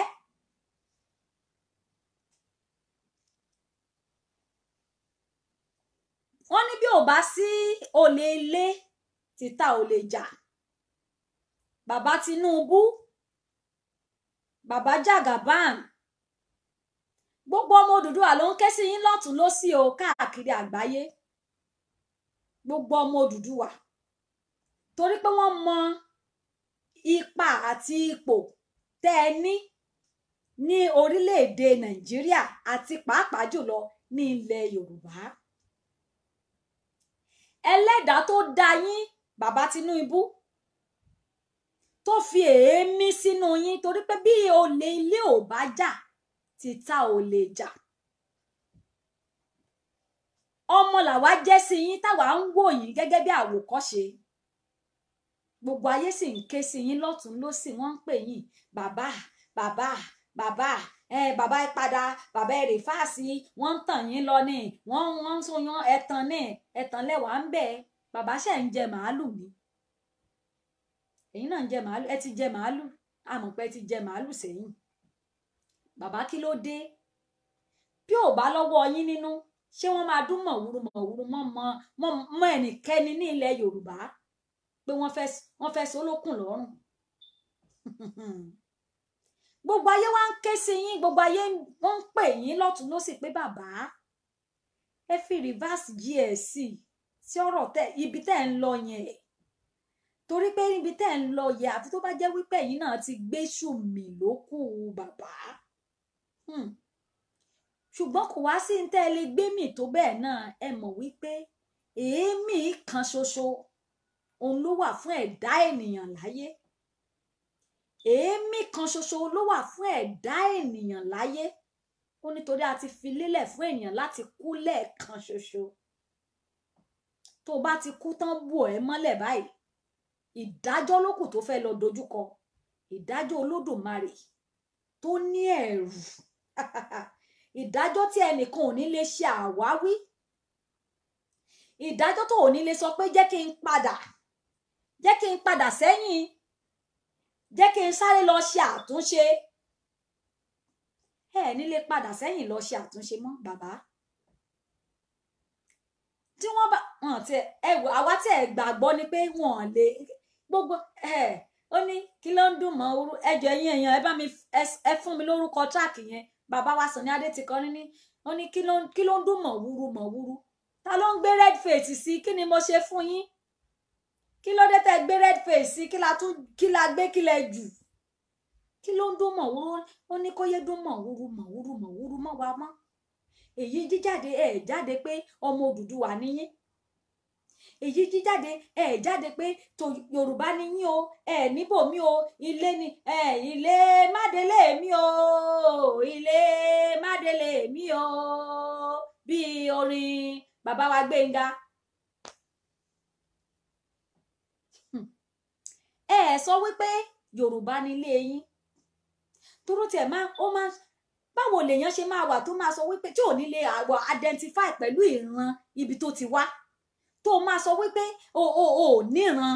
wọ́n ní bí ò bá sí olè ilé títà olè jà bàbá Tinubu bàbá Jagaban gbogbo ọmọ Odùduwà ló ń ké sí yín lọ́tún lósì o káàkiri àgbáyé gbogbo ọmọ Odùduwà torí pé wọ́n mọ ipa àti ipò tẹ́ ẹ ní ní orílẹ̀-èdè Nàìjíríà àti pàápàá jùlọ ní ilẹ̀ Yorùbá ẹlẹ́dàá tó dá yín bàbá Tinubu tó fi èémí sínú yín torí pé bí olè ilé ò bá jà títà ò lè jà ọmọ làwa jẹ́ sí yín táwa ń wò yín gẹ́gẹ́ bí àwòkọ́ṣe gbogbo ayé sì ń ké sí yín lọ́tún lósì wọ́n ń pè yín bàbá bàbá bàbá ẹ bàbá ẹ padà bàbá ẹ rè fáàsì wọ́n ń tàn yín lọ ní wọ́n wọ́n ń sọyán ẹtàn ní ẹtàn lẹwàá ń bẹ bàbá ṣe ń jẹ màálù ni ẹ̀yin náà ń jẹ màálù ẹ ti jẹ màálù àmọ́ pé ẹ ti jẹ màálù sẹ́yìn bàbá kí ló dé bí ò bá lọ́wọ́ yín nínú ṣé wọ́n máa dún mọ̀wúrú mọ̀wúrú mọ́ mọ́ mọ́ ẹnikẹ́ni ní ilẹ̀ Yorùbá pé wọ́n fẹ́ wọ́n fẹ́ sólókùn lọ́rùn gbogbo ayé wa ń ké sí yín gbogbo ayé wọn ń pè yín lọ́tún lọ́sì pé bàbá ẹ fi reverse gs sí ọ̀rọ̀ tẹ ibi tẹ́ ń lọ yẹn torí pé ibi tẹ́ ń lọ yẹn àfi tó bá jẹ́ wípé ẹ̀yin náà ti gbé ṣùmí lókù bàbá Hmm. ṣùgbọ́n kò wá sí ní tẹ́ ẹ lè gbé mì tó bẹ́ẹ̀ náà ẹ mọ̀ wípé èémí kan ṣoṣo òun ló wà fún ẹ̀dá ènìyàn láyé èémí kan ṣoṣo ló wà fún ẹ̀dá ènìyàn láyé ó nítorí a ti fi lélẹ̀ fún ènìyàn láti kú lẹ́ẹ̀kan ṣoṣo tó o bá ti kú tán bò ẹ́ mọ́lẹ̀ báyìí ìdájọ́ ló kù tó fẹ́ lọ dojúkọ ìdájọ́ olódùmarè tó ní ẹ̀rù ìdájọ́ tí ẹnìkan ò ní lè ṣe àwáwí ìdájọ́ tó ò ní lè sọ pé jẹ́ kí n padà jẹ́ kí n padà sẹ́yìn jẹ́ kí n sáré lọ ṣe àtúnṣe ẹ ní lè padà sẹ́yìn lọ ṣe àtúnṣe mọ́ bàbá tí wọ́n bá wọn ti ẹ wò àwa tí ẹ gbàgbọ́ ni pé wọn lè gbogbo ẹ ó ní kí ló ń dùn mọ́ orú ẹjọ́ ẹ̀yin èèyàn ẹ bá mi ẹ fún mi lórúkọ track yẹn bàbá wa Sunny Adé ti kọ ní ó ní kí ló kí ló ń dùn mọ́ wúru mọ́ wúru ta ló ń gbé red face sí kí ni mo ṣe fún yín kí ló dé tẹ́ gbé red face sí kí la tún kí la gbé kí lẹ jù kí ló ń dún mọ̀ wúru ó ní kó yé dún mọ̀ wúru mọ̀ wúru mọ̀ wúru mọ̀ wá mọ́ èyí jíjáde ẹ jáde pé ọmọ Odùduwà níyín èyí jíjáde ẹ jáde pé tó Yorùbá níyín o ẹ níbò mí o ilé ni ẹ ilé mádélé mi o ilé mádélé mi o bí orin bàbá wa Gbénga ẹ sọ wípé Yorùbá nílé yín toró tiẹ̀ máa ó máa báwo lèèyàn ṣe máa wà tó máa sọ wípé tí ò ní lè àwọ̀ identify pẹ̀lú ìran ibi tó ti wá tó máa sọ wípé o o o níran.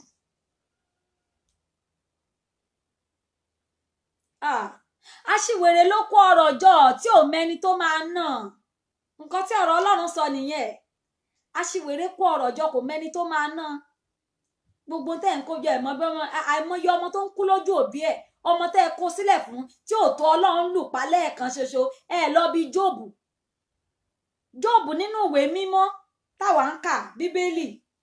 aṣiwèrè ló kó ọ̀rọ̀ jọ tí ò mẹ́ni tó máa nà nǹkan tí ọ̀rọ̀ Ọlọ́run sọ nìyẹn aṣiwèrè kó ọ̀rọ̀ jọ kò mẹ́ni tó máa nà gbogbo tẹ́ ń kójọ ẹ̀mọ́ bí ọmọ àìmọye ọmọ tó ń kú lójú òbí ẹ̀ ọmọ tẹ́ ẹ kó sílẹ̀ fún tí ò tó ọlọ́run lù pa lẹ́ẹ̀kan ṣoṣo ẹ lọ bí jóòbù jóòbù nínú ìwé mímọ́ táwa ń kà bíbélì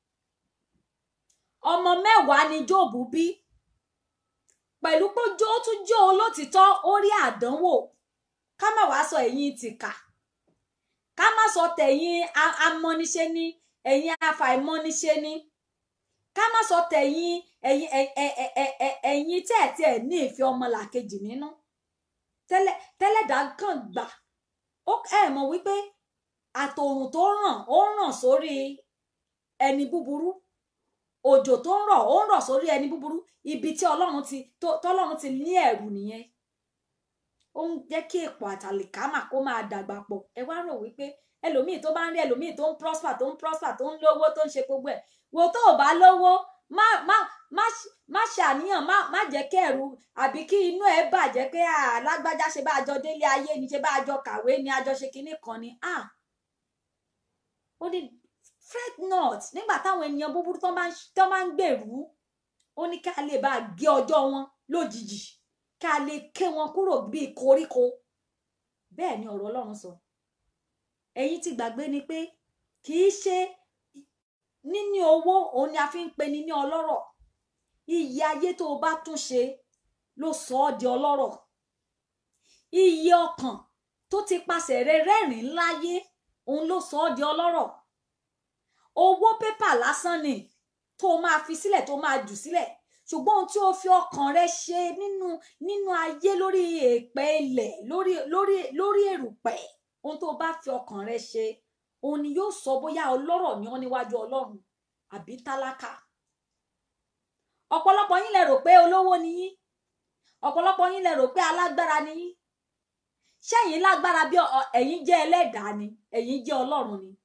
ọmọ mẹ́wàá ni jóòbù bí pẹ̀lú pé jó tún jó olótìtọ́ ó rí àdánwò ká má wàá sọ ẹ̀yin tìkà ká má sọ tẹ̀yin amọ́niṣe ní ẹ̀yin afàìmọ́niṣe ní ká má sọ tẹ̀yin ẹ̀yin ẹ̀yin tẹ́ ẹ̀ tí ẹ̀ ní ìfẹ́ ọmọlàkejì nínú tẹ́lẹ̀dá kàn gbà ó ẹ̀ mọ̀ wípé àtòrùn tó ràn ó ràn sórí ẹni búburú òjò tó ń rọ̀ ó ń rọ̀ sórí ẹni búburú ibi tí ọlọ́run ti tọ́lọ́run ti ní ẹ̀rù nìyẹn ó ń jẹ́ kí èpò àtàlìkámà kó máa dàgbà pọ̀ ẹ wá rò wípé ẹlòmíì tó bá ń rí ẹlòmíì tó ń prosper tó ń prosper tó ń lówó tó ń ṣe gbogbo ẹ̀ wo tó o bá lówó má má má má ṣàníyàn má má jẹ́ kí ẹ̀rù àbí kí inú ẹ̀ bàjẹ́ pé alágbájá ṣe bá a jọ délé ayé ni ṣe bá a jọ kàwé ni a jọ ṣe kinní kan ni ah ó ní fret not nígbà táwọn ènìyàn búburú tó máa ń gbèrú ó ní ká lè bá a gé ọjọ́ wọn lójijì ká lè ké wọn kúrò bíi koríko bẹ́ẹ̀ ni ọ̀rọ̀ Ọlọ́run sọ ẹ̀yin ti gbàgbé ni pé kì í ṣe níní owó òun ni a fi ń pe ni ní ọlọ́rọ̀ iye ayé tó o bá tún ṣe ló sọ ọ́ di ọlọ́rọ̀ iye ọkàn tó ti pasẹ̀ rẹ rẹ́rìn láyé òun ló sọ ọ́ di ọlọ́rọ̀ owó pépà lásán ni tó o máa fi sílẹ̀ tó o máa jù sílẹ̀ ṣùgbọ́n ohun tí o fi ọkàn rẹ ṣe nínú nínú ayé lórí èèpẹ̀ ilẹ̀ lórí lórí lórí èrùpẹ̀ ohun tó o bá fi ọkàn rẹ ṣe òun ni yóò sọ bóyá ọlọ́rọ̀ ni wọ́n níwájú ọlọ́run àbí tálákà ọ̀pọ̀lọpọ̀ yín lẹ rò pé olówó ni yín ọ̀pọ̀lọpọ̀ yín lẹ rò pé alágbára ni yín ṣẹ́yìn lágbára bí ẹ̀yin jẹ́ ẹlẹ́dàá ni ẹ̀yin jẹ́ ọlọ́run ni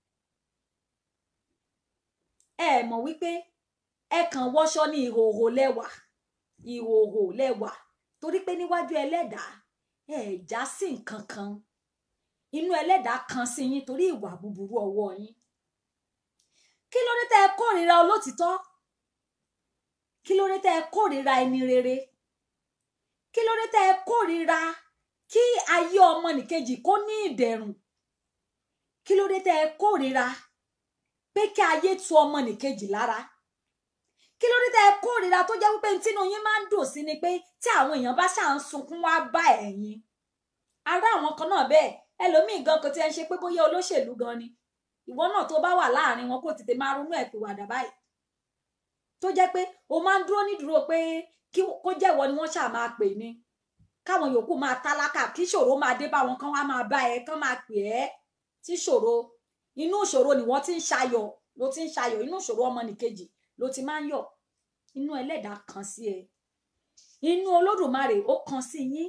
ẹ mọ̀ wípé ẹ kàn wọṣọ ní ìhòòhò lẹ́wà ìhòòhò lẹ́wà torí pé níwájú ẹlẹ́dàá ẹ já sí nǹkan kan inú ẹlẹ́dàá kan sí yín torí ìwà búburú ọwọ́ yín kí ló dé tẹ́ ẹ kórìíra olótìtọ́ kí ló dé tẹ́ ẹ kórìíra ẹni rere kí ló dé tẹ́ ẹ kórìíra kí ayé ọmọnìkejì kó ní ìdẹ̀rùn kí ló dé tẹ́ ẹ kórìíra pé kí ayé tu ọmọnìkejì lára kí ló dé tẹ́ ẹ kórìíra tó jẹ́ wípé tínú yín máa ń dùn sí ni pé tí àwọn èèyàn bá ṣáà ń sunkún wá bá ẹ̀yin ará àwọn kan náà bẹ́ẹ̀ ẹlòmíì gan kò tiẹ̀ ń ṣe pé bóyá olóṣèlú gan ni ìwọ náà tó bá wà láàrin wọn kó tètè máa ronú ẹ̀ pìwàdà báyìí tó jẹ́ pé o máa ń dúró nídúró pé kí kó jẹ́wọ́ ni wọ́n ṣáà máa pè ní káwọn yòókù máa tálákà kí ṣòro máa dé bá wọn kán wá máa bá ẹ kán máa pè ẹ́ tí ṣòro inú ìṣòro ni wọ́n ti ń ṣayọ̀ ló ti ń ṣayọ̀ inú ìṣòro ọmọnìkejì ló ti máa ń yọ̀ inú ẹlẹ́dàá kan sí ẹ inú olódùmarè ó kan sí yín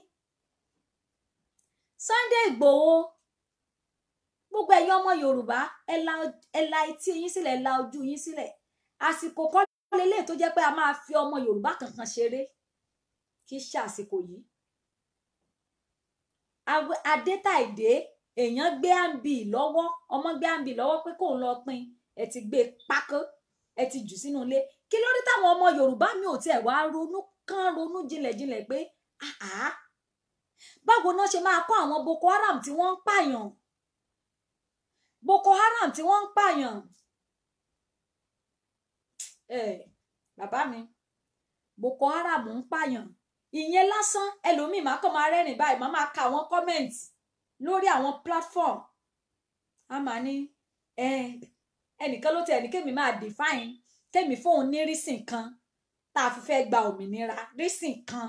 Sunday Ìgbòho gbogbo ẹ̀yin ọmọ Yorùbá ẹ la ẹ la etí yín sílẹ̀ ẹ la ojú yín sílẹ̀ àsìkò kọ́ lélẹ̀ tó jẹ́ pé a máa fi ọmọ Yorùbá kankan ṣeré kì í ṣe àsìkò yìí adétàìdé èèyàn gbé àǹbì lọ́wọ́ ọmọ gbé àǹbì lọ́wọ́ pé kóun lọ pín ẹ ti gbé pákó ẹ ti jù sínú ilé kí ló dé táwọn ọmọ Yorùbá mi ò tiẹ̀ wá ronú kán ronú jinlẹ̀jinlẹ̀ pé àá báwo náà ṣe máa kọ́ àwọn Boko Haram tí wọ́n ń pààyàn Boko Haram tí wọ́n ń pààyàn ẹ bàbá mi Boko Haram ń pààyàn ìyẹn lásán ẹlòmíì máa kàn máa rẹ́rìn báyìí máa máa ka àwọn comment lórí àwọn platform a máa ní ẹ ẹnìkan ló tẹ ẹnì kémi máa define kémi fóun ní rísìn kan tá a fi fẹ́ gba òmìnira rísìn kan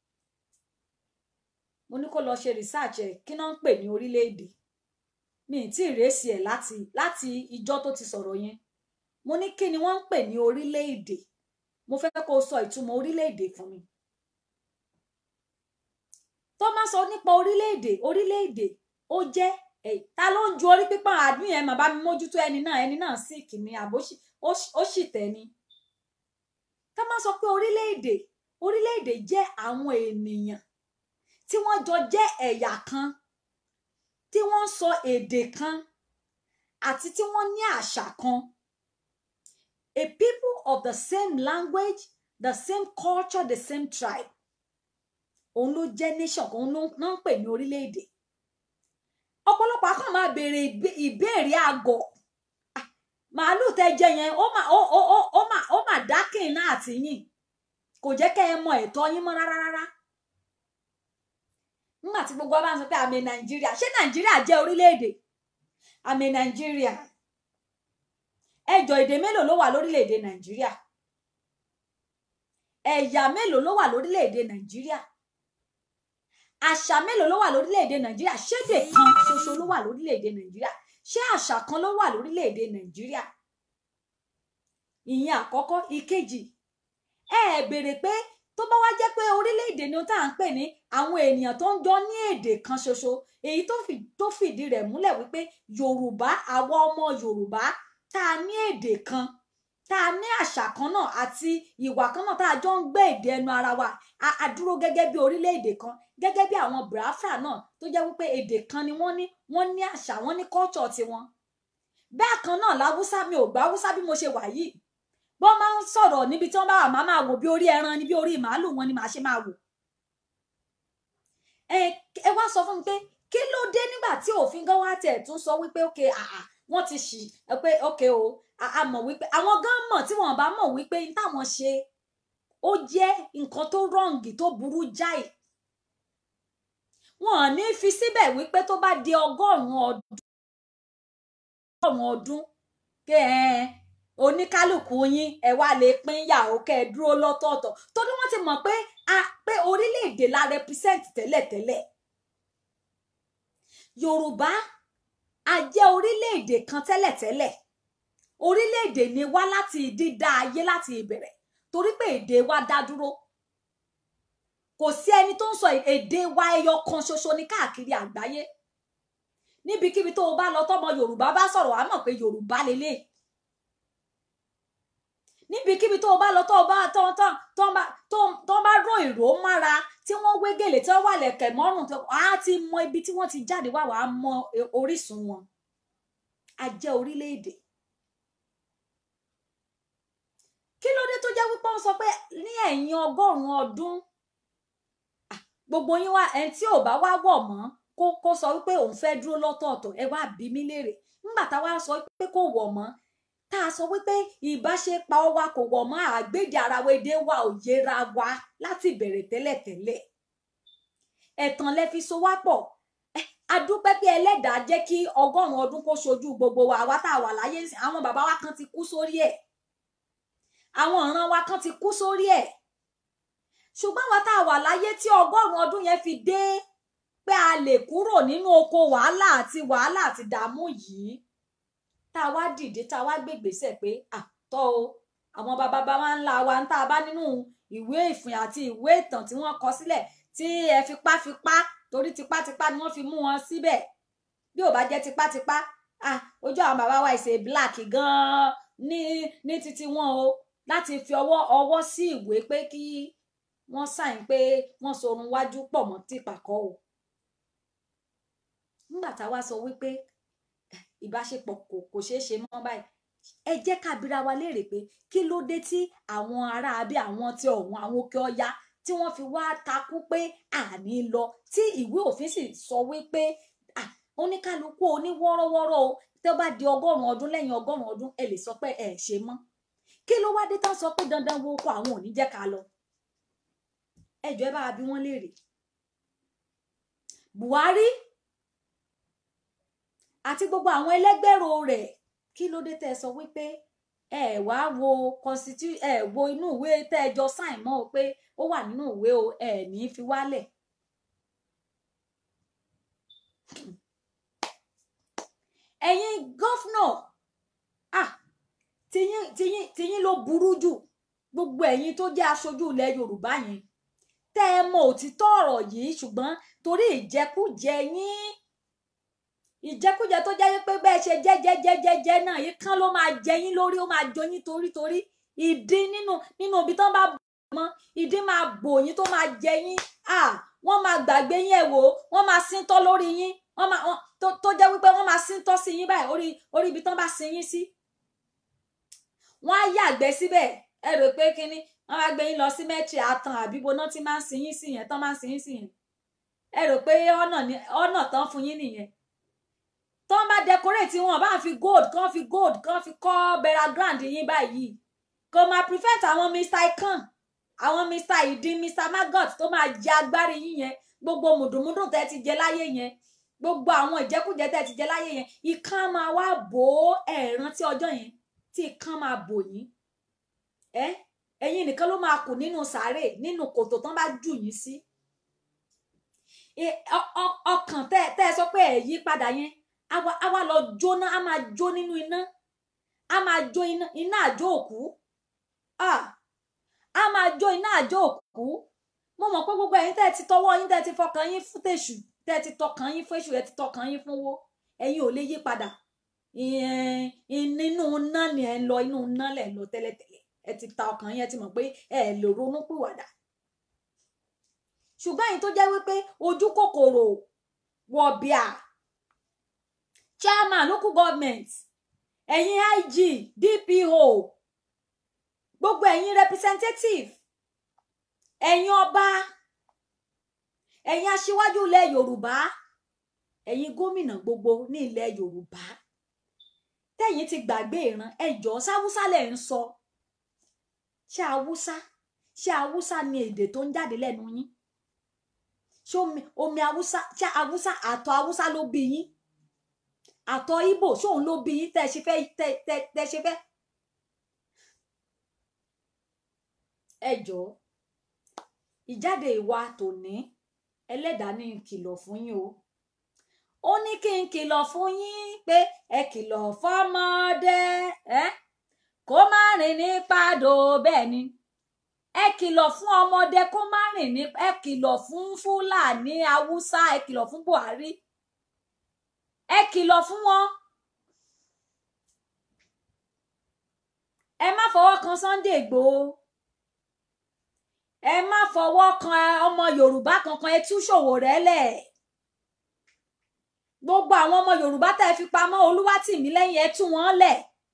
mo ní kó lọ ṣe research ẹ kí náà ń pè ní orílẹ̀-èdè mi ì tí ì rèsì ẹ̀ láti láti ìjọ́ tó ti sọ̀rọ̀ yẹn mo ní kí ni wọ́n ń pè ní orílẹ̀-èdè mo fẹ́ kó o sọ ìtumọ̀ orílẹ̀-èdè fún mi tó máa sọ nípa orílẹ̀-èdè orílẹ̀-èdè ó jẹ́ ta ló ń ju orí pípọ́n àdúyìn ẹ̀ mà bá mi mójútó ẹni náà ẹni náà sì kìíní àbó ó sì tẹ́ni ká máa sọ pé orílẹ̀-èdè orílẹ̀-èdè jẹ́ àwọn ènìyàn tí wọ́n jọ jẹ́ ẹ̀yà kan tí wọ́n ń sọ èdè kan àti tí wọ́n ní àṣà kan a people of the same language the same culture the same tribe òun ló jẹ́ nation kan òun ló ń pè ní orílẹ̀-èdè ọ̀pọ̀lọpọ̀ akọ́ máa béèrè ìbéèrè àgọ̀ màálù tẹ jẹ yẹn ó mà ó ó ó ó mà ó mà dákìn náà àti yìn kò jẹ́ kẹ́ ẹ mọ ẹ̀tọ́ yín mọ́ rárá rárá nígbà tí gbogbo wa bá ń sọ pé àmì nàìjíríà ṣé nàìjíríà jẹ́ orílẹ̀-èdè àmì nàìjíríà ẹjọ èdè mélòó ló wà lórílẹ̀-èdè nàìjíríà ẹ̀yà mélòó ló wà lórílẹ̀-èdè nàìjíríà àṣà mélòó ló wà lórílẹ̀‐èdè nàìjíríà ṣédè kan ṣoṣo ló wà lórílẹ̀‐èdè nàìjíríà ṣé àṣà kan ló wà lórílẹ̀‐èdè nàìjíríà ìyẹn àkọ́kọ́ ìkejì ẹ ẹ béèrè pé tó bá wá jẹ́ pé orílẹ̀‐èdè ni tá à ń pè ní àwọn ènìyàn tó ń jọ ní èdè kan ṣoṣo èyí tó fìdí rẹ̀ múlẹ̀ wípé yorùbá àwa ọmọ yorùbá tá a ní èdè kan tá a ní àṣà kan náà àti ìwà kan náà tá a jọ ń gbé èdè ẹnu ara wa a dúró gẹ́gẹ́ bí orílẹ̀-èdè kan gẹ́gẹ́ bí àwọn Biafra náà tó jẹ́ wípé èdè kan ni wọ́n ní wọ́n ní àṣà wọ́n ní culture tiwọn bẹ́ẹ̀ kan náà láwùsá mi ò gbá wúsá bí mo ṣe wà yìí bọ́n máa ń sọ̀rọ̀ níbi tí wọ́n bá wà máa máa wò bí orí ẹran ni bí orí màálù wọn ni màá ṣe máa wò ẹ ẹ wá sọ fún mi pé kí ló dé nígbà tí òfin gan wá tẹ̀ tún sọ wípé ókè àà wọ́n ti ṣì pé ókè o a mọ̀ wípé àwọn gan mọ̀ tí wọ́n bá mọ̀ wípé n táwọn ṣe ó jẹ́ nǹkan tó rọǹgì tó burú jáì wọn ò ní fi síbẹ̀ wípé tó bá di ọgọ́rùn-ún ọdún ọgọ́rùn-ún ọdún kẹ ẹ oníkálukú yín ẹ wá lè pín yàwó kẹ ẹ dúró lọ́tọ̀ọ̀tọ̀ torí wọ́n ti mọ̀ pé a pé orílẹ̀-èdè la represent tẹ́lẹ̀tẹ́lẹ̀ Yorùbá a jẹ́ orílẹ̀-èdè kan tẹ́lẹ̀tẹ́lẹ̀ orílẹ̀-èdè ni wá láti dídá ayé láti ìbẹ̀rẹ̀ torí pé èdè wa dá dúró kò sí ẹni tó ń sọ èdè wa ẹyọ kan ṣoṣo ní káàkiri àgbáyé níbikíbi tó o bá lọ tọmọ Yorùbá bá sọ̀rọ̀ wàá mọ̀ pé Yorùbá lélẹ̀ níbikíbi tó o bá lọ tó o bá tó tó tó bá tó tó bá ró ìró mára tí wọ́n wé gèlè tí wọ́n wà lẹ̀kẹ̀ mọ́rùn tó á ti mọ ibi tí wọ́n ti jáde wá wàá mọ orísun wọn a jẹ́ orílẹ̀-èdè kí ló dé tó jẹ́ wípé wọ́n sọ pé ní ẹ̀yìn ọgọ́rùn-ún ọdún gbogbo yín wá ẹni tí ò bá wá wọ̀ mọ́ kó kó sọ wípé òun fẹ́ dúró lọ́tọ̀ọ̀tọ̀ ẹ wá bí mí léèrè nígbà tá a wá sọ pé kò wọ̀ mọ́ tá a sọ wípé ìbáṣepọ̀ wa kò wọ̀ mọ́ àgbéjà ara wa èdè wa ò yẹra wa láti bẹ̀rẹ̀ tẹ́lẹ̀tẹ́lẹ̀ ẹ̀tàn lẹ fi so wá pọ̀ adúpẹ́ pé ẹlẹ́dàá jẹ́ kí ọgọ́rùn-ún ọdún kó ṣojú gbogbo wa àwa tá a wà láyé àwọn bàbá wa kan ti kú sórí ẹ̀ àwọn ìran wa kan ti kú sórí ẹ̀ ṣùgbọ́n àwa tá a wà láyé tí ọgọ́rùn-ún ọdún yẹn fi dé pé a lè kúrò nínú oko wàhálà àti wàhálà àti dààmú yìí tá a wá dìde tá a wá gbègbèsè pé àtọ́ o àwọn bàbá bá wa ńlá wa ń tá a bá nínú ìwé ìfìn àti ìwé ìtàn tí wọ́n kọ sílẹ̀ tí ẹ fipá fipá torí tipátipá ni wọ́n fi mú wọn síbẹ̀ bí ò bá jẹ́ tipátipá ah ojú àwọn bàbá wa ìṣe black gan-an ní ní títí wọn o láti fi ọwọ́ ọwọ́ sí ìwé pé kí wọ́n sàìn pé wọ́n sorun wájú pọ̀ mọ́ tìpàkọ́ o nígbà tá a wá sọ wípé ìbáṣepọ̀ kò kò ṣeé ṣe mọ́ báyìí ẹ jẹ́ ká bira wa léèrè pé kí ló dé tí àwọn ará abí àwọn tí ọ̀hún àwọn òkè ọya tí wọ́n fi wá takú pé àní lọ tí ìwé òfin sì sọ wípé oníkálukú oníwọ́rọ́wọ́rọ́ o tó bá di ọgọ́rùn-ún ọdún lẹ́yìn ọgọ́rùn-ún ọdún ẹ lè sọ pé ẹ ṣe mọ́ kí ló wá dé tán sọ pé dandan wo oko àwọn ò ní jẹ́ ká lọ ẹ jọ̀ọ́ ẹ bá wa bí wọ́n léèrè Buhari àti gbogbo àwọn ẹlẹgbẹrò rẹ̀ kí ló dé tẹ́ sọ wípé ẹ wá wo constitu ẹ wo inú ìwé tẹ́ ẹ jọ sáìn mọ́ o pé ó wà nínú ìwé o ẹ ní fi wálẹ̀. ẹ̀yin gọ́fúnà ah tiyín tiyín tiyín ló burú jù gbogbo ẹ̀yin tó jẹ́ aṣojú ilẹ̀ Yorùbá yẹn tẹ́ ẹ mọ òtítọ́ ọ̀rọ̀ yìí ṣùgbọ́n torí ìjẹkújẹ yín ìjẹkújẹ tó jẹ́ pé bẹ́ẹ̀ ṣe jẹ́jẹ́jẹ́jẹ́ náà yìí kán ló máa jẹ yín lórí ó máa jọ yín torítorí ìdí nínú nínú ibi tán bá bọ̀ mọ́ ìdí máa bò yín tó máa jẹ yín à wọ́n máa gbàgbé yín ẹ̀ wò wọ́n máa síntọ́ lórí yín wọ́n máa tó jẹ́ wípé wọ́n máa síntọ́ sí yín báyìí orí orí ibi tán bá sin yín sí. wọ́n á yàgbẹ́ síbẹ̀ ẹ rò pé kínní wọ́n máa gbé yín lọ sí mẹ́tì àtàn àbíbo náà tí máa ń sin yín sí yẹn tán máa ń sin yín sí yẹn ẹ rò pé ọ̀nà tán fún yín nìyẹn tó ń bá decorate wọn bá fi gold kán fi gold kán fi kọ́ burial ground yín báyìí kò máa prevent àwọn mr ikan àwọn mr ìdín mr maggot tó máa jẹ agbárí yín yẹn gbogbo mùdùmùdù tẹ́ ti jẹ láyé yẹn gbogbo àwọn ìjẹkújẹ tẹ́ ti jẹ láyé yẹn ikán máa wá bò ó ẹ rántí ọjọ́ yẹn tí ikán máa bò yín ẹ ẹ̀yin nìkan ló máa kù nínú sàárè nínú kòtò tán bá jù yín sí ọkàn tẹ́ tẹ́ sọ pé ẹ yí padà yẹn àwa àwa lọ jóná a máa jó nínú iná a máa jó iná iná àjò òkú a máa jó iná àjò òkú mo mọ̀ pé gbogbo ẹ̀yin tẹ́ ti tọwọ́ yín tẹ́ ti fọkàn yín fún tèṣù tẹ́ ti tọkàn yín fún èṣù ẹ ti tọkàn yín fún owó ẹ̀yin ò lè yí padà nínú iná ni ẹ ń lọ inú iná lẹ ń lọ tẹ́lẹ̀tẹ́lẹ̀ ẹ ti ta ọkàn yín ẹ ti mọ̀ pé ẹ lè ronú pìwàdà ṣùgbọ́n ẹ̀yin tó jẹ́ wípé ojú kòkòrò wọ̀bìà chairman local government ẹ̀yin IG DPO gbogbo ẹ̀yin representative ẹ̀yin ọba ẹ̀yin aṣíwájú ilẹ̀ Yorùbá ẹ̀yin gómìnà gbogbo ní ilẹ̀ Yorùbá tẹ̀yin ti gbàgbé ìran ẹjọ́ sáwúsá lẹ̀ ń sọ ṣé haúsá ṣé haúsá ni èdè tó ń jáde lẹ́nu yín ṣé omi omi haúsá ṣé haúsá àtọ̀ haúsá ló bí yín àtọ̀ Ìgbò ṣóun ló bí yín tẹ́ ṣe fẹ́ tẹ́ tẹ́ tẹ́ ṣe fẹ́. ẹ jọ̀ọ́ ìjáde ìwà tòní ẹlẹ́dàá ní kìlọ̀ fún yín o ó ní kí n kìlọ̀ fún yín pé ẹ kìlọ̀ fọ́mọdé ẹ kó má rìn ní pàdó bẹ́ẹ̀ ni ẹ kìlọ̀ fún ọmọdé kó má rìn ní ẹ kìlọ̀ fún Fúlàní Haúsá ẹ kìlọ̀ fún Buhari ẹ kìlọ̀ fún wọn ẹ má fọwọ́ kan Sunday Igboho ẹ má fọwọ́ kan ọmọ Yorùbá kankan ẹ tú Ṣòwòrẹ́ lẹ̀ gbogbo àwọn ọmọ Yorùbá tẹ́ ẹ fi pamọ́ Olúwatìmílẹ́yìn ẹ tú wọn lẹ̀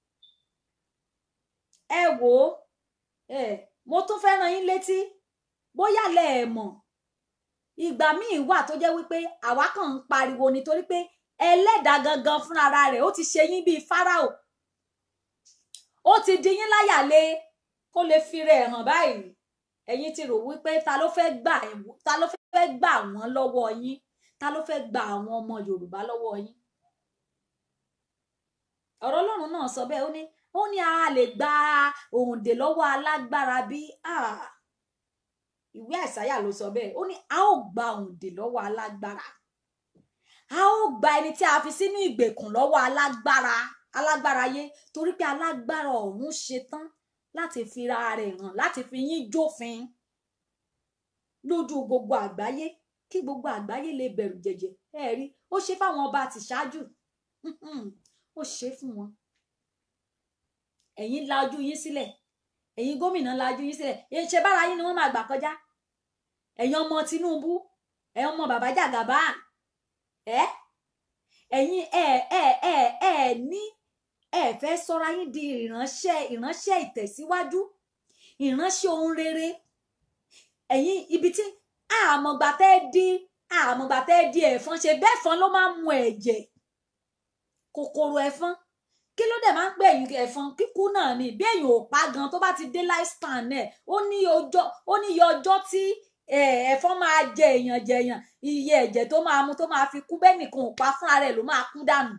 ẹ wò ó ẹ mo tún fẹ́ rán yín létí bóyá lẹ ẹ mọ̀ ìgbà míì wà tó jẹ́ wípé àwa kàn ń pariwo nítorí pé ẹlẹ́dàá gangan fúnra rẹ̀ ó ti ṣe yín bíi fáráò ó ti di yín láyà lé kó lè fi rẹ̀ hàn báyìí ẹ̀yin ti rò wípé ta ló fẹ́ gbà ta ló fẹ́ gbà wọ́n lọ́wọ́ yín ta ló fẹ́ gba àwọn ọmọ Yorùbá lọ́wọ́ yín ọ̀rọ̀ Ọlọ́run náà sọ bẹ́ẹ̀ ó ní ó ní a lè gba òǹdè lọ́wọ́ alágbára bí ìwé àìsáyà ló sọ bẹ́ẹ̀ ó ní a ó gba òǹdè lọ́wọ́ alágbára a ó gba ẹni tí a fi sínú ìgbèkùn lọ́wọ́ alágbára alágbára yé torí pé alágbára ọ̀run ṣetán láti fi ra rẹ̀ hàn láti fi yín jófin lójú gbogbo àgbáyé kí gbogbo àgbáyé lè bẹ̀rù jẹ̀jẹ̀ ẹ rí ó ṣe fáwọn ọba àti ṣáájú ó ṣe fún wọn ẹ̀yin la ojú yín sílẹ̀ ẹ̀yin gómìnà la ojú yín sílẹ̀ ṣe bára yín ni wọ́n máa gbà kọjá ẹ̀yin ọmọ Tinubu ẹ̀yin ọmọ bàbá Jàgàbá ẹ ẹ̀yin ẹ ẹ ẹ ẹ ní ẹ fẹ́ sọra yín di ìránṣẹ́ ìránṣẹ́ ìtẹ̀síwájú ìránṣẹ́ ohun rere ẹ̀yin ibi tí àmọ̀gbà tẹ́ di àmọ̀gbà tẹ́ di ẹ̀fọn ṣe bẹ́ẹ̀ fọn ló máa ń mu ẹ̀jẹ̀ kòkòrò ẹ̀fọn kí ló dẹ̀ máa ń pè ẹ̀yìn ẹ̀fọn kíkú náà ni bí èyàn ò pa gan tó bá ti dé lifespan ẹ̀ ó ní ọjọ́ ó ní iye ọjọ́ tí ẹ̀fọn máa jẹ èèyàn jẹ èèyàn iye ẹ̀jẹ̀ tó máa mu tó máa fi kú bẹ́ẹ̀ nìkan ò pa fúnra rẹ̀ ló máa kú dànù.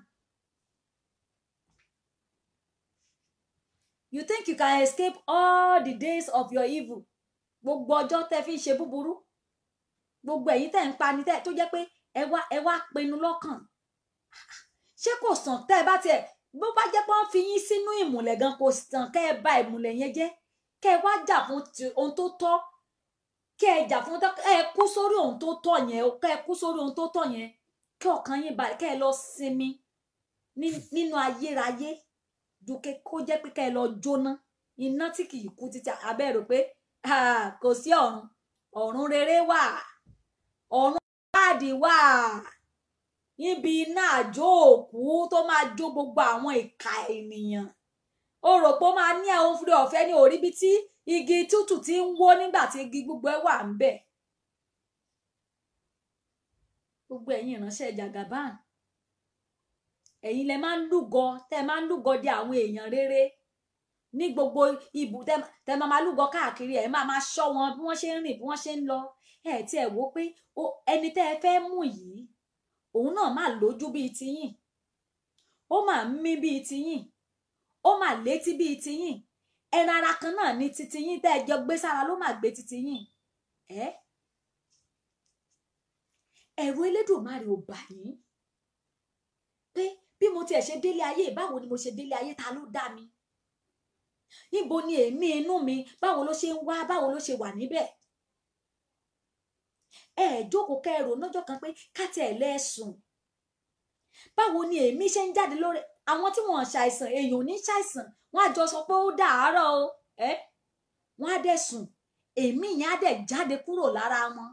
You think you can escape all the days of your evil gbogbo ọjọ́ tẹ́ fi ń ṣe búburú gbogbo ẹ̀yin tẹ́ ń pani tẹ́ tó jẹ́ pé ẹ wá ẹ wá pinnu lọ́kàn ṣé kò sàn tẹ́ ẹ bá tiẹ̀ bó bá jẹ́ pé wọ́n fi yín sínú ìmùlẹ̀ gan kò sàn kẹ́ ẹ bà ìmùlẹ̀ yẹn jẹ́ kẹ́ ẹ wá jà fún ohun tó tọ́ kẹ́ ẹ jà fún ẹ kú sórí ohun tó tọ́ yẹn kẹ́ ẹ kú sórí ohun tó tọ́ yẹn kí ọkàn yín balẹ̀ kẹ́ ẹ lọ sinmi nínú ayérayé ju kó jẹ́ pé kẹ́ ẹ lọ jóná iná tí kì í kú títí abẹ́ rò pé kò sí ọ̀run ọ̀run rere wà ọ̀run káàdì wà níbi iná àjò òkú tó máa jó gbogbo àwọn ìka ènìyàn ó rò pé ó máa ní àwọn fúri ọ̀fẹ́ ní orí bí tí igi tútù ti ń wó nígbà tí igi gbogbo ẹ̀ wà ń bẹ̀ gbogbo ẹ̀yin ìránṣẹ́ Jagaban ẹ̀yin lẹ máa ń lúgọ tẹ́ máa ń lúgọ di àwọn èèyàn rere ní gbogbo ibù tẹ máa máa lúgọ káàkiri ẹ máa máa ṣọ́ wọn bí wọ́n ṣe ń rìn bí wọ́n ṣe ń lọ ẹ tí ẹ wò pé ẹni tẹ́ ẹ fẹ́ mú yìí òun náà máa lójú bíi tiyín ó máa ń mí bíi tiyín ó máa létí bíi tiyín ẹran ara kan náà ní titiyín tẹ́ ẹ jọ gbé sára ló máa gbé titiyín ẹ ẹ̀rù Elédùmarè ò bà yín pé bí mo tiẹ̀ ṣe délé ayé báwo ni mo ṣe délé ayé ta ló dá mi níbo ni èémí inú mi báwo ló ṣe ń wá báwo ló ṣe wà níbẹ̀ ẹ jókòó kẹrò lọ́jọ́ kan pé káti ẹ̀ lẹ́sùn báwo ni èémí ṣe ń jáde lórí àwọn tí wọ́n ṣàìsàn èèyàn ò ní ṣàìsàn wọ́n á jọ sọ pé ó dàárọ̀ o ẹ wọ́n á dẹ̀ sùn èémí yẹn á dẹ̀ jáde kúrò lára wọn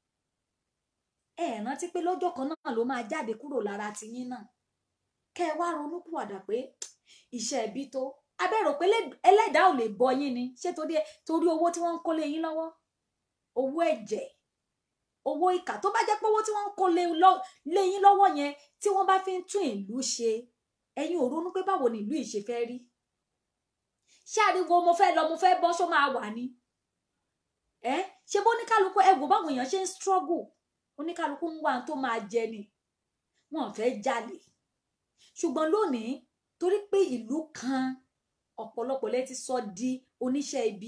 ẹ rántí pé lọ́jọ́ kan náà ló máa jáde kúrò lára tiyín náà kẹ́ ẹ wá ronúpìwàdà pé iṣẹ́ ẹbí tó abẹ́rò pé ẹlẹ́dàá ò lè bọ yín ni ṣé torí torí owó tí wọ́n ń kó lé yín lọ́wọ́ owó ẹ̀jẹ̀ owó ìkà tó bá jẹ́ pé owó tí wọ́n ń kó lé yín lọ́wọ́ yẹn tí wọ́n bá fi ń tún ìlú ṣe ẹ̀yin ò ronú pé báwo ni ìlú yìí ṣe fẹ́ rí ṣé ariwo mo fẹ́ lọ mo fẹ́ bọ́ ṣó máa wà ní ẹ ṣe bó oníkálukú ẹ wò báwọn èèyàn ṣe ń struggle oníkálukú ń wá tó máa jẹ ni wọn fẹ́ jalè ṣùgbọ́n lónìí torí pé ìlú kan ọ̀pọ̀lọpọ̀ lẹ ti sọ di oníṣẹ́ ibi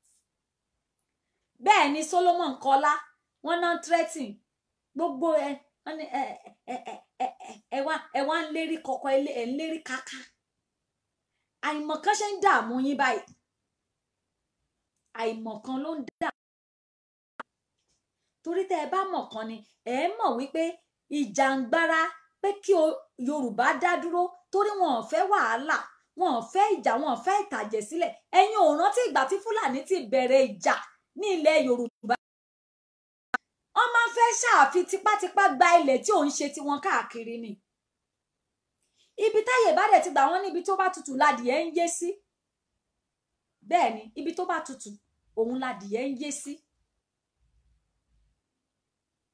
bẹ́ẹ̀ ni Solomon kọlá wọn náà threatening gbogbo ẹ ẹ ẹ ẹ ẹ wá ẹ wá ń lérí kọkọ ẹ ń lérí kaka àìmọ̀kan ṣe ń dààmú yín báyìí àìmọ̀kan ló ń dà torí tẹ́ ẹ bá mọ̀kan ni ẹ mọ̀ wípé ìjàngbara pé kí Yorùbá dá dúró torí wọn ò fẹ́ wàhálà wọn ò fẹ́ ìjà wọn ò fẹ́ ìtàjẹ̀ sílẹ̀ ẹ̀yin ò rántí ìgbà tí Fúlàní ti bẹ̀rẹ̀ ìjà ní ilẹ̀ Yorùbá wọ́n máa ń fẹ́ ṣàfi tipátipá gba ilẹ̀ tí ò ń ṣe tiwọn káàkiri ni ibi táyè bá dẹ̀ ti gbà wọ́n níbi tó bá tutù ládìẹ ń yé sí bẹ́ẹ̀ ni ibi tó bá tutù òun ládìẹ ń yé sí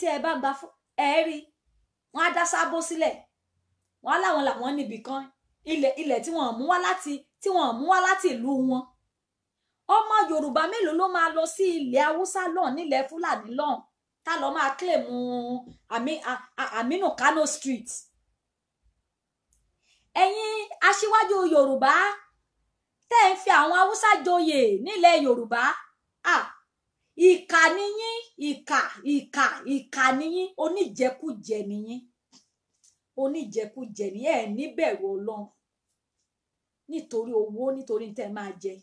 tí ẹ bá gba fún ẹ rí wọn á dá sábó sílẹ̀ wọn á láwọn làwọn níbì kan ilẹ̀ ilẹ̀ tí wọ́n mú wá láti tí wọ́n mú wá láti ìlú wọn ọmọ yorùbá mélòó ló máa lọ sí ilẹ̀ haúsá lọ́n nílẹ̀ fúlàní lọ́n tá lọ máa claim Ami- A- A- aminu kano street ẹ̀yin aṣíwájú yorùbá tẹ́ ń fi àwọn haúsá joyè nílẹ̀ yorùbá ah ìkà niyín ìkà ìkà ìkà niyín oníjẹkújẹ niyín oníjẹkújẹ ni ẹ níbẹ̀rù ọlọ́run nítorí owó nítorí tẹ́ máa jẹ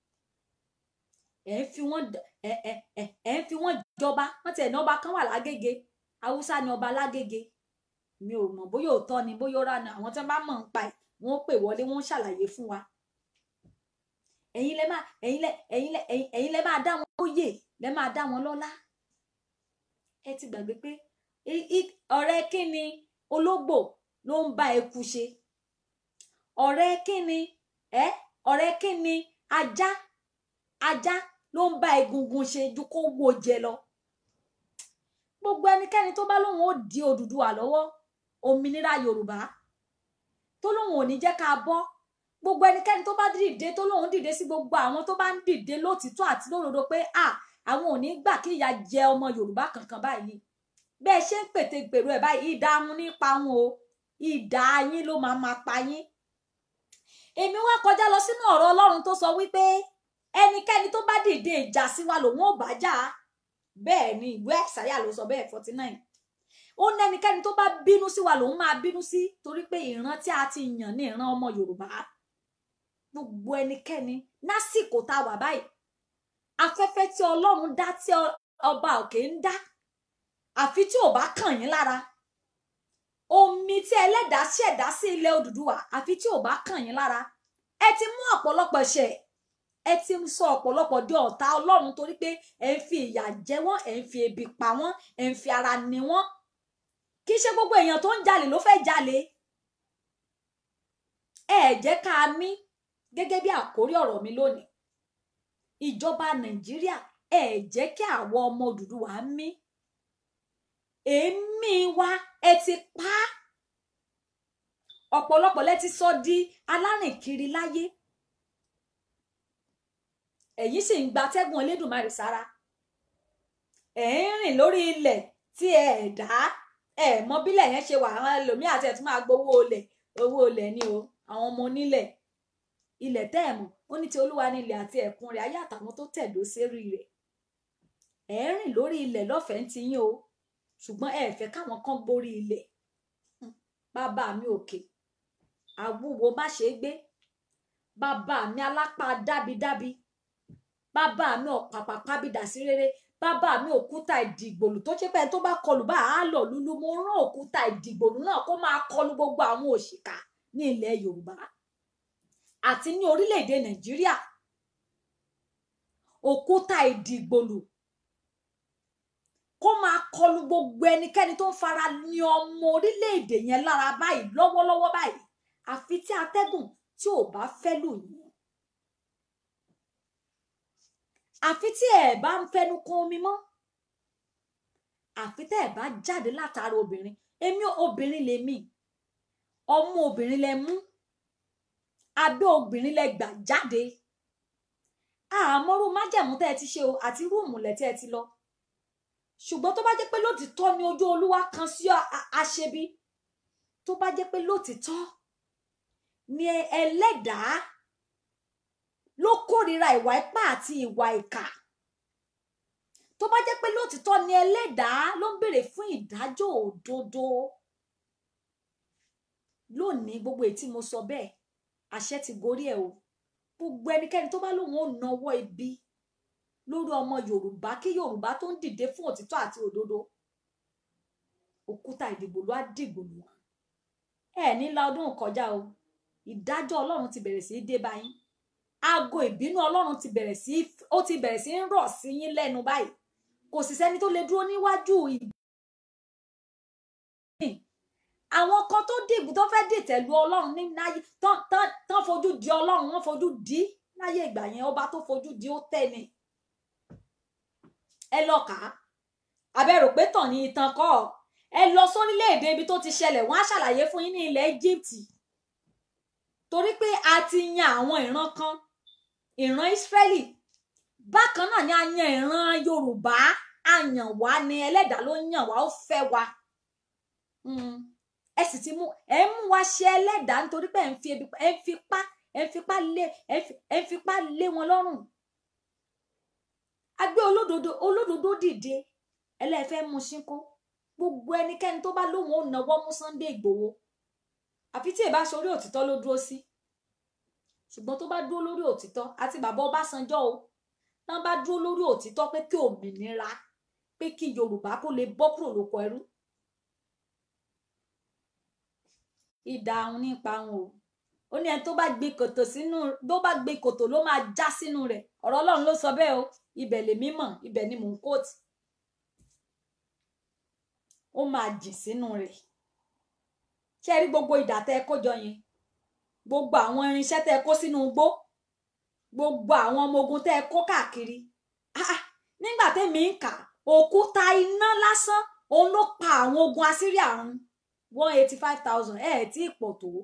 ẹ ń fi wọ́n d- ẹ ẹ ẹ ẹ ń fi wọ́n jọba wọ́n tiẹ̀ ní ọba kan wà lágége haúsá ni ọba lágége mi ò mọ̀ bóyá òótọ́ ni bóyá ó rà ní àwọn tí wọ́n bá mọ̀ ń pa ẹ̀ wọ́n ó pè wọlé wọ́n ó ṣàlàyé fún wa ẹ̀yin lẹ máa ẹ̀yin lẹ ẹ̀yin lẹ ẹ̀yin ẹ̀yin lẹ máa dá wọn lóyè lẹ máa dá wọn lọ́lá ẹ ti gbàgbé pé i- i- ọ̀rẹ́ kí ni ológbò ló ń bá eku ṣe ọ̀rẹ́ kí ni ẹ ọ̀rẹ́ kí ni ajá ajá ló ń bá egungun ṣe ju kó wo jẹ lọ gbogbo ẹnikẹ́ni tó bá lóun ó di Odùduwà lọ́wọ́ òmìnira Yorùbá tó lóun ò ní jẹ́ ká bọ́ gbogbo ẹnikẹ́ni tó bá dìde tó lóun dìde sí gbogbo àwọn tó bá ń dìde lótìtọ́ àti lódodo pé à àwọn ò ní gbà kí ìyà jẹ ọmọ Yorùbá kankan báyìí bẹ́ẹ̀ ṣe ń pètè gbèrò ẹ̀ báyìí ìdààmú nípa wọn o ìdá yín ló máa máa pa yín èmi wá kọjá lọ sínú ọ̀rọ̀ Ọlọ́run tó sọ wípé ẹnikẹ́ni tó bá dìde ìjà sí wa lòun ò bá jà bẹ́ẹ̀ ni ìwé àṣàyà ló sọ bẹ́ẹ̀ forty nine ó ní ẹnikẹ́ni tó bá bínú sí wa lòun máa bínú sí torí pé ìran tí a ti yàn ní ìran ọmọ Yorùbá gbogbo ẹnikẹ́ni lásìkò tá a wà báyìí afẹ́fẹ́ tí Ọlọ́run dá tí ọ- ọba òkè ń dá àfi tí ò bá kàn yín lára omi tí ẹlẹ́dàá ṣẹ̀dá sí ilẹ̀ Odùduwà àfi tí ò bá kàn yín lára ẹ ti mú ọ̀pọ̀lọpọ̀ ṣẹ̀ ẹ ti ń sọ ọ̀pọ̀lọpọ̀ di ọ̀tá Ọlọ́run torí pé ẹ ń fi ìyà jẹ wọ́n ẹ ń fi ebi pa wọ́n ẹ ń fi ara ni wọ́n kì í ṣe gbogbo èèyàn tó ń jalè ló fẹ́ jalè ẹ jẹ́ ká mí gẹ́gẹ́ bí àkórí ọ̀rọ̀ mi lónìí ìjọba Nàìjíríà ẹ jẹ́ kí àwọn ọmọ Odùduwà mí èémí wa ẹ ti pa á ọ̀pọ̀lọpọ̀ lẹ ti sọ di alárìnkiri láyé ẹ̀yin sì ń gbatẹ́gùn Elédùmarè sára ẹ̀ ń rìn lórí ilẹ̀ tí ẹ ẹ̀ dá ẹ mọ bílẹ̀ yẹn ṣe wà àwọn ẹlòmíì àti ẹ̀ tún máa gbowó olè owó olè ni o àwọn ọmọ onílẹ̀ ilẹ̀ tẹ́ ẹ̀ mọ̀ ó ní ti olúwa ní ilẹ̀ àti ẹ̀kún rẹ̀ ayé àtàwọn tó tẹ̀dó sérí rẹ̀ ẹ̀ ń rìn lórí ilẹ̀ lọ́fẹ̀ẹ́ ń ti yín o ṣùgbọ́n ẹ fẹ́ káwọn kan gborí ilẹ̀ Hmm. bàbá mi òkè àwúwo má ṣe é gbé bàbá mi alápá dábidábi bàbá mi ọ̀pàpà pábìdà sí rere bàbá mi òkúta ìdìgbòlù tó ṣe pé tó bá kọlù bá a lọ lulu mo rán òkúta ìdìgbòlù náà kó máa kọlù gbogbo àwọn òṣìkà ní ilẹ̀ yorùbá àti ní orílẹ̀-èdè nàìjíríà òkúta ìdìgbòlù kó máa kọlù gbogbo ẹnikẹ́ni tó ń fara ní ọmọ orílẹ̀-èdè yẹn lára báyìí lọ́wọ́lọ́wọ́ báyìí àfi tí atẹ́gùn tí ò bá fẹ́ lù yín àfi tí ẹ bá ń fẹnu kan omi mọ́ àfi tẹ́ ẹ bá jáde látara obìnrin èmi obìnrin lèmi ọmú obìnrin lẹ mú abẹ́ obìnrin lẹ gbà jáde àmọ́rú májẹ̀mú tẹ́ ẹ ti ṣe o àti rúùmù lẹ tẹ́ ẹ ti lọ ṣùgbọ́n tó bá jẹ́ pé lótìtọ́ ni ojú olúwa kan sí a- a- aṣebi tó bá jẹ́ pé lótìtọ́ ni ẹlẹ́dàá ló kórìíra ìwà ipá àti ìwà ìkà tó bá jẹ́ pé lótìtọ́ ni ẹlẹ́dàá ló ń béèrè fún ìdájọ́ òdodo lónìí gbogbo èyí tí mo sọ bẹ́ẹ̀ àṣẹ ti gorí ẹ̀ o gbogbo ẹnikẹ́ni tó bá lóun ò nawọ́ ibi lórí ọmọ yorùbá kí yorùbá tó ń dìde fún òtítọ́ àti òdodo òkúta ìdìbò ló á dìgbò lù wọn ẹ ní la ọdún kọjá o ìdájọ́ ọlọ́run ti bẹ̀rẹ̀ sí í dé báyìí aago ìbínú ọlọ́run ti bẹ̀rẹ̀ sí í- ó ti bẹ̀rẹ̀ sí í rọ̀ sí yín lẹ́nu báyìí kò sì sẹ́ni tó lè dúró níwájú ìbínú àwọn kan tó dìbò tó fẹ́ dìtẹ̀ lu ọlọ́run ní náyé tán tán tán fojú di ọlọ́run wọ́n fojú di láyé ìgbà yẹn ọba tó fojú di ó tẹ̀ ni ẹ lọ kà á abẹ́rò pé tàn ní ìtàn kọ́ ẹ lọ sórílẹ̀-èdè ibi tó ti ṣẹlẹ̀ wọ́n á ṣàlàyé fún yín ní ilẹ̀ Egypt torí pé a ti yan àwọn ìran kan ìran Israeli bákan náà ni a yan ìran Yorùbá a yàn wá ni ẹlẹ́dàá ló yàn wá ó fẹ́ wa ẹ sì ti mú ẹ mú wa ṣe ẹlẹ́dàá nítorí pé ẹ ń fi ebi ẹ ń fipá ẹ ń fipá lé ẹ ń fipá lé wọn lọ́rùn a gbé olódodo olódodo dìde ẹlẹ́fẹ́ mú ṣínkó gbogbo ẹnikẹ́ni tó bá lóun ò náwó mú Sunday Ìgbòho àfi tí ìbá sórí òtítọ́ ló dúró sí ṣùgbọ́n tó bá dúró lórí òtítọ́ àti bàbá Ọbásanjọ́ o tán bá dúró lórí òtítọ́ pé kí òmìnira pé kí Yorùbá kó lè bọ́ kúrò lóko ẹrú ìdá àwọn nípa wọn o ó ní ẹni tó bá gbé kòtò sínú tó bá gbé kòtò ló máa já sínú rẹ̀ ọ̀rọ̀ Ọlọ́run ló sọ bẹ́ẹ̀ o ibẹ̀ lèmi mọ̀ ibẹ̀ ni mò ń kóòtù ó máa jìn sínú rẹ̀ ṣé ẹ rí gbogbo ìdà tẹ́ ẹ kó jọ yẹn gbogbo àwọn irinṣẹ́ tẹ́ ẹ kó sínú igbó gbogbo àwọn ọmọ ogun tẹ́ ẹ kó káàkiri ah nígbà tẹ́mi ń kà òkúta iná lásán òun ló pa àwọn ogun Assyria run one eighty five thousand ẹ ẹ tí ì pọ̀ tó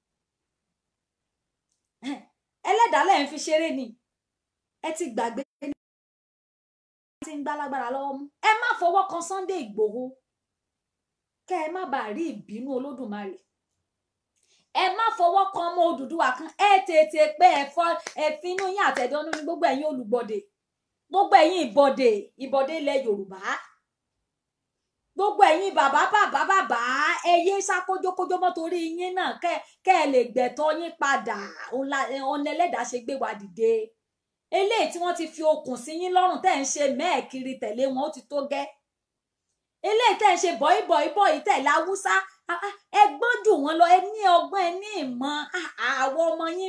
ẹlẹ́dàá lẹ́yìn fi ṣeré ni ẹ ti gbàgbé ní ti ń gbálágbára lọ́wọ́ mú ẹ má fọwọ́ kan Sunday Ìgbòho kẹ́ ẹ má bàa rí ìbínú Olódùmarè ẹ má fọwọ́ kan ọmọ Odùduwà kan ẹ tètè pé ẹ fọ ẹ finú yín àtẹ̀dọ́nú ní gbogbo ẹ̀yin olùgbọ̀dẹ̀ gbogbo ẹ̀yin ìbọ̀dẹ̀ ìbọ̀dẹ̀ ilẹ̀ Yorùbá gbogbo ẹ̀yin bàbá bàbá bàbá ẹ yé sá kójókójó mọ́ torí yín náà kẹ́ kẹ́ ẹ lè gbẹ̀tọ́ yín padà ọ̀nà ẹlẹ́dàá ṣe gbé wa dìde eléyìí tí wọ́n ti fi okùn sí yín lọ́rùn tẹ́ ń ṣe mẹ́ẹ̀kiri tẹ̀lé wọn ó ti tó gẹ́ eléyìí tẹ́ ń ṣe bọ̀yì bọ̀yì bọ̀yì tẹ̀lé haúsá ẹ gbọ́n jù wọ́n lọ ẹ ní ọgbọ́n ẹ ní ìmọ̀ àwọn ọmọ yín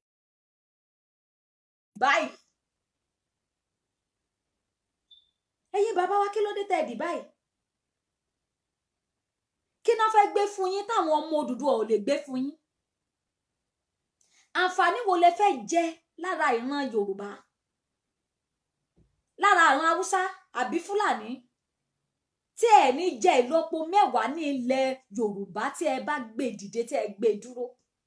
báyìí ẹ̀yin bàbá wa kí ló dé tẹ́ ẹ dì báyìí kí náà fẹ́ gbé fún yín táwọn ọmọ Odùduwà ò lè gbé fún yín àǹfààní wo lẹ fẹ́ jẹ lára ìran Yorùbá lára àwọn Haúsá àbí Fúlàní tí ẹ ní jẹ ìlọ́po mẹ́wàá ní ilẹ̀ Yorùbá tí ẹ bá gbé dìde tí ẹ gbé dúró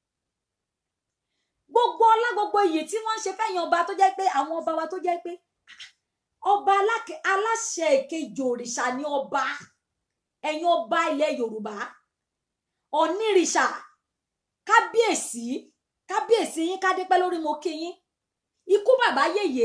gbogbo ọlá gbogbo iyì tí wọ́n ń ṣe fẹ́yìn ọba tó jẹ́ pé àwọn ọba wa tó jẹ́ pé ọba aláṣẹ ìkejì òrìṣà ni ọba ẹ̀yin ọba ilẹ̀ yorùbá ọ̀nìrìṣà kábíyèsí kábíyèsí yín kádépẹ́ lórí mo kí yín ikú bàbá yèyé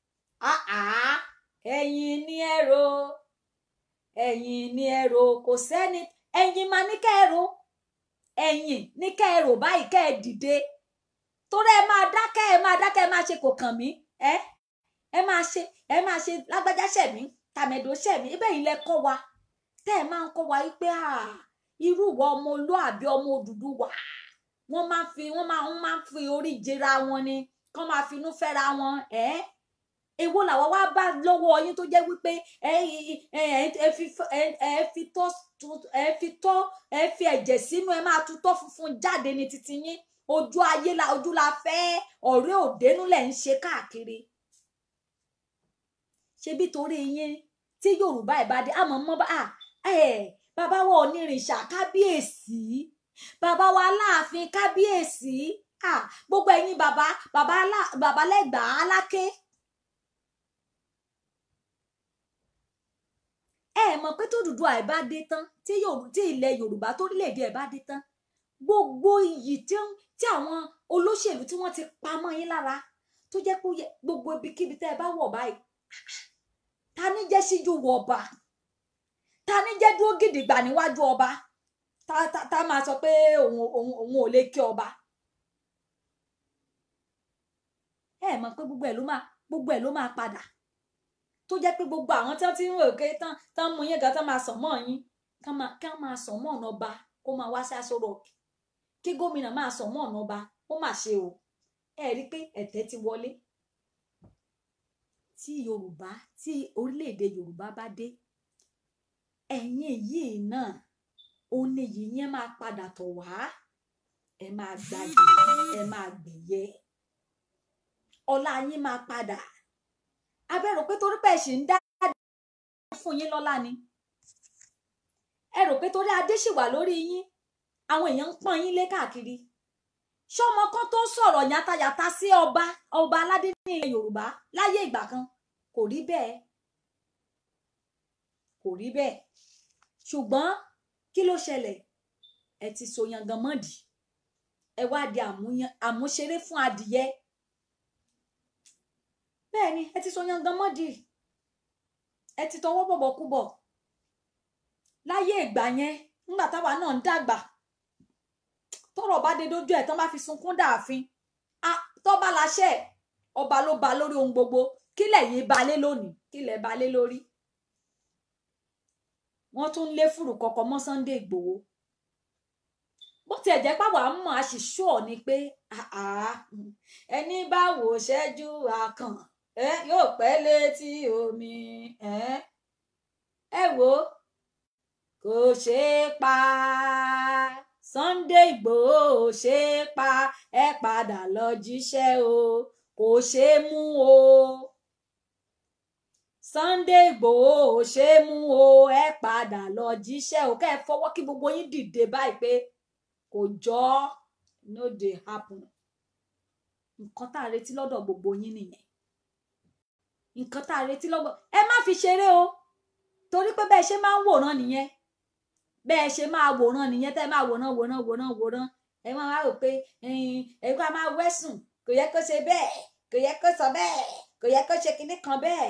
ẹ̀yin ni ẹ̀rọ ẹ̀yin ni ẹ̀rọ kò sẹ́ni ẹ̀yin máa ní kẹ́ẹ̀rọ ẹ̀yin ní kẹ́ẹ̀rọ báyìí kẹ́ ẹ dìde torí ẹ máa dákẹ́ ẹ máa dákẹ́ ẹ máa ṣe kò kàn mí ẹ ẹ máa ṣe ẹ máa ṣe lágbájá ṣẹ̀mí tàmẹ̀dò ṣẹ̀mí ibẹ̀ yìí lẹ kọ́ wa tẹ́ ẹ máa ń kọ́ wa wípé irú ìwà ọmọ olúàbí ọmọ Odùduwà wọ́n máa ń fi wọ́n máa ń máa ń fi orí jẹra wọn ni kán máa finú fẹ́ra wọn ẹ́ èwo làwọn wá bá lọ́wọ́ yín tó jẹ́ wípé ẹ ẹ fi ẹ fi tọ́ ẹ fi tọ́ ẹ fi ẹ̀jẹ̀ sínú ẹ máa tutọ́ funfun jáde ní titi yín ojú ayé la ojú la fẹ́ ọ̀rẹ́ òdenu lẹ̀ ń ṣe káàkiri ṣebí torí yín tí Yorùbá ẹ̀ bá dé àmọ́ mọ́ bá bàbá wa onírìṣà kábíyèsí bàbá wa aláàfin kábíyèsí gbogbo ẹ̀yin bàbá bàbá bàbá lẹ́gbàá aláké. ẹ mọ̀ pé tó Odùduwà ẹ̀ bá dé tán tí ilẹ̀ Yorùbá torílẹ̀-èdè ẹ̀ bá dé tán gbogbo iyì tí àwọn olóṣèlú tí wọ́n ti pamọ́ yín lára tó jẹ́ pé gbogbo ibikíbi tẹ́ ẹ bá wọ̀ báyìí ta ní jẹ́ síjú wọ ọba ta ní jẹ́ dúró gidigba níwájú ọba ta ta ta máa sọ pé òun òun òun ò lè kí ọba ẹ mọ̀ pé gbogbo ẹ̀ ló máa gbogbo ẹ̀ ló máa padà tó jẹ́ pé gbogbo àwọn tí wọ́n ti ń rò pé tán tán mú yín gan tán máa sàn mọ́ yín kán máa kán máa sàn mọ́ ọ̀nà ọba kó máa wá sí aṣọ rọ̀kì kí gómìnà máa sàn mọ́ ọ̀nà ọba ó mà ṣe o ẹ rí i pé ẹ̀tẹ́ ti wọlé tí yorùbá tí orílẹ̀-èdè yorùbá bá dé ẹ̀yin yìí náà òun ni yìí yẹn máa padà tọ̀ wá ẹ máa gbàgbé ẹ máa gbẹ̀yẹ ọlá yín máa padà abẹ́rò pé torí pé ẹ ṣì ń dá fún yín lọ́lá ni ẹ rò pé torí adé ṣì wà lórí yín àwọn èèyàn ń pọ́n yín lé káàkiri ṣọmọ kan tó sọ̀rọ̀ yàtàyàtà sí ọba ọba aládé ní ilẹ̀ yorùbá láyé ìgbà kan kò rí bẹ́ẹ̀ kò rí bẹ́ẹ̀ ṣùgbọ́n kí ló ṣẹlẹ̀ ẹ ti so yangan mọ́dì ẹ wá di àmúyan- àmúṣeré fún adìyẹ bẹ́ẹ̀ ni ẹ ti so yangan mọ́dì ẹ ti tọwọ́ bọ̀bọ̀ kú bọ̀ láyé ìgbà yẹn nígbà táwa náà ń dàgbà tọ́rọ̀ bá dé dójú ẹ̀ tán bá fi sunkún dààfin Ah, tọ́ba láṣẹ ọba ló ba lórí ohun gbogbo kílẹ̀ yìí balẹ̀ lónìí kílẹ̀ balẹ̀ lórí wọ́n tún lé fùrù kọ̀kọ̀ mọ́ Sunday Ìgbòho bó tiẹ̀ jẹ́ pàwọ́ àmọ́ àṣìṣọ́ ni pé ah, ah, ẹni bá wò ṣẹ́jú àkàn ẹ yóò pẹ́ létí omi ẹ ẹ wò ó kò ṣeé pa Sunday Ìgbòho ò ṣeé pa ẹ padà lọ jíṣẹ́ o kò ṣeé mú o Sunday Ìgbòho ò ṣeé mú o ẹ padà lọ jíṣẹ́ o kẹ́ ẹ fọwọ́ kí gbogbo yín dìde báyìí pé kò jọ ọ́ no dey happen nǹkan tá a retí lọ́dọ̀ gbogbo yín nìyẹn nǹkan tá a retí lọ́dọ̀ ẹ má fi ṣeré o torí pé bẹ́ẹ̀ ṣe máa ń wòran nìyẹn bẹ́ẹ̀ ṣe máa wòran nìyẹn tẹ́ ẹ máa wòran wòran wòran wòran ẹ máa wá rò pé ẹ kó a máa wẹ́sùn kò yẹ kó ṣe bẹ́ẹ̀ kò yẹ kó sọ bẹ́ẹ̀ kò yẹ kó ṣe kinní kan bẹ́ẹ̀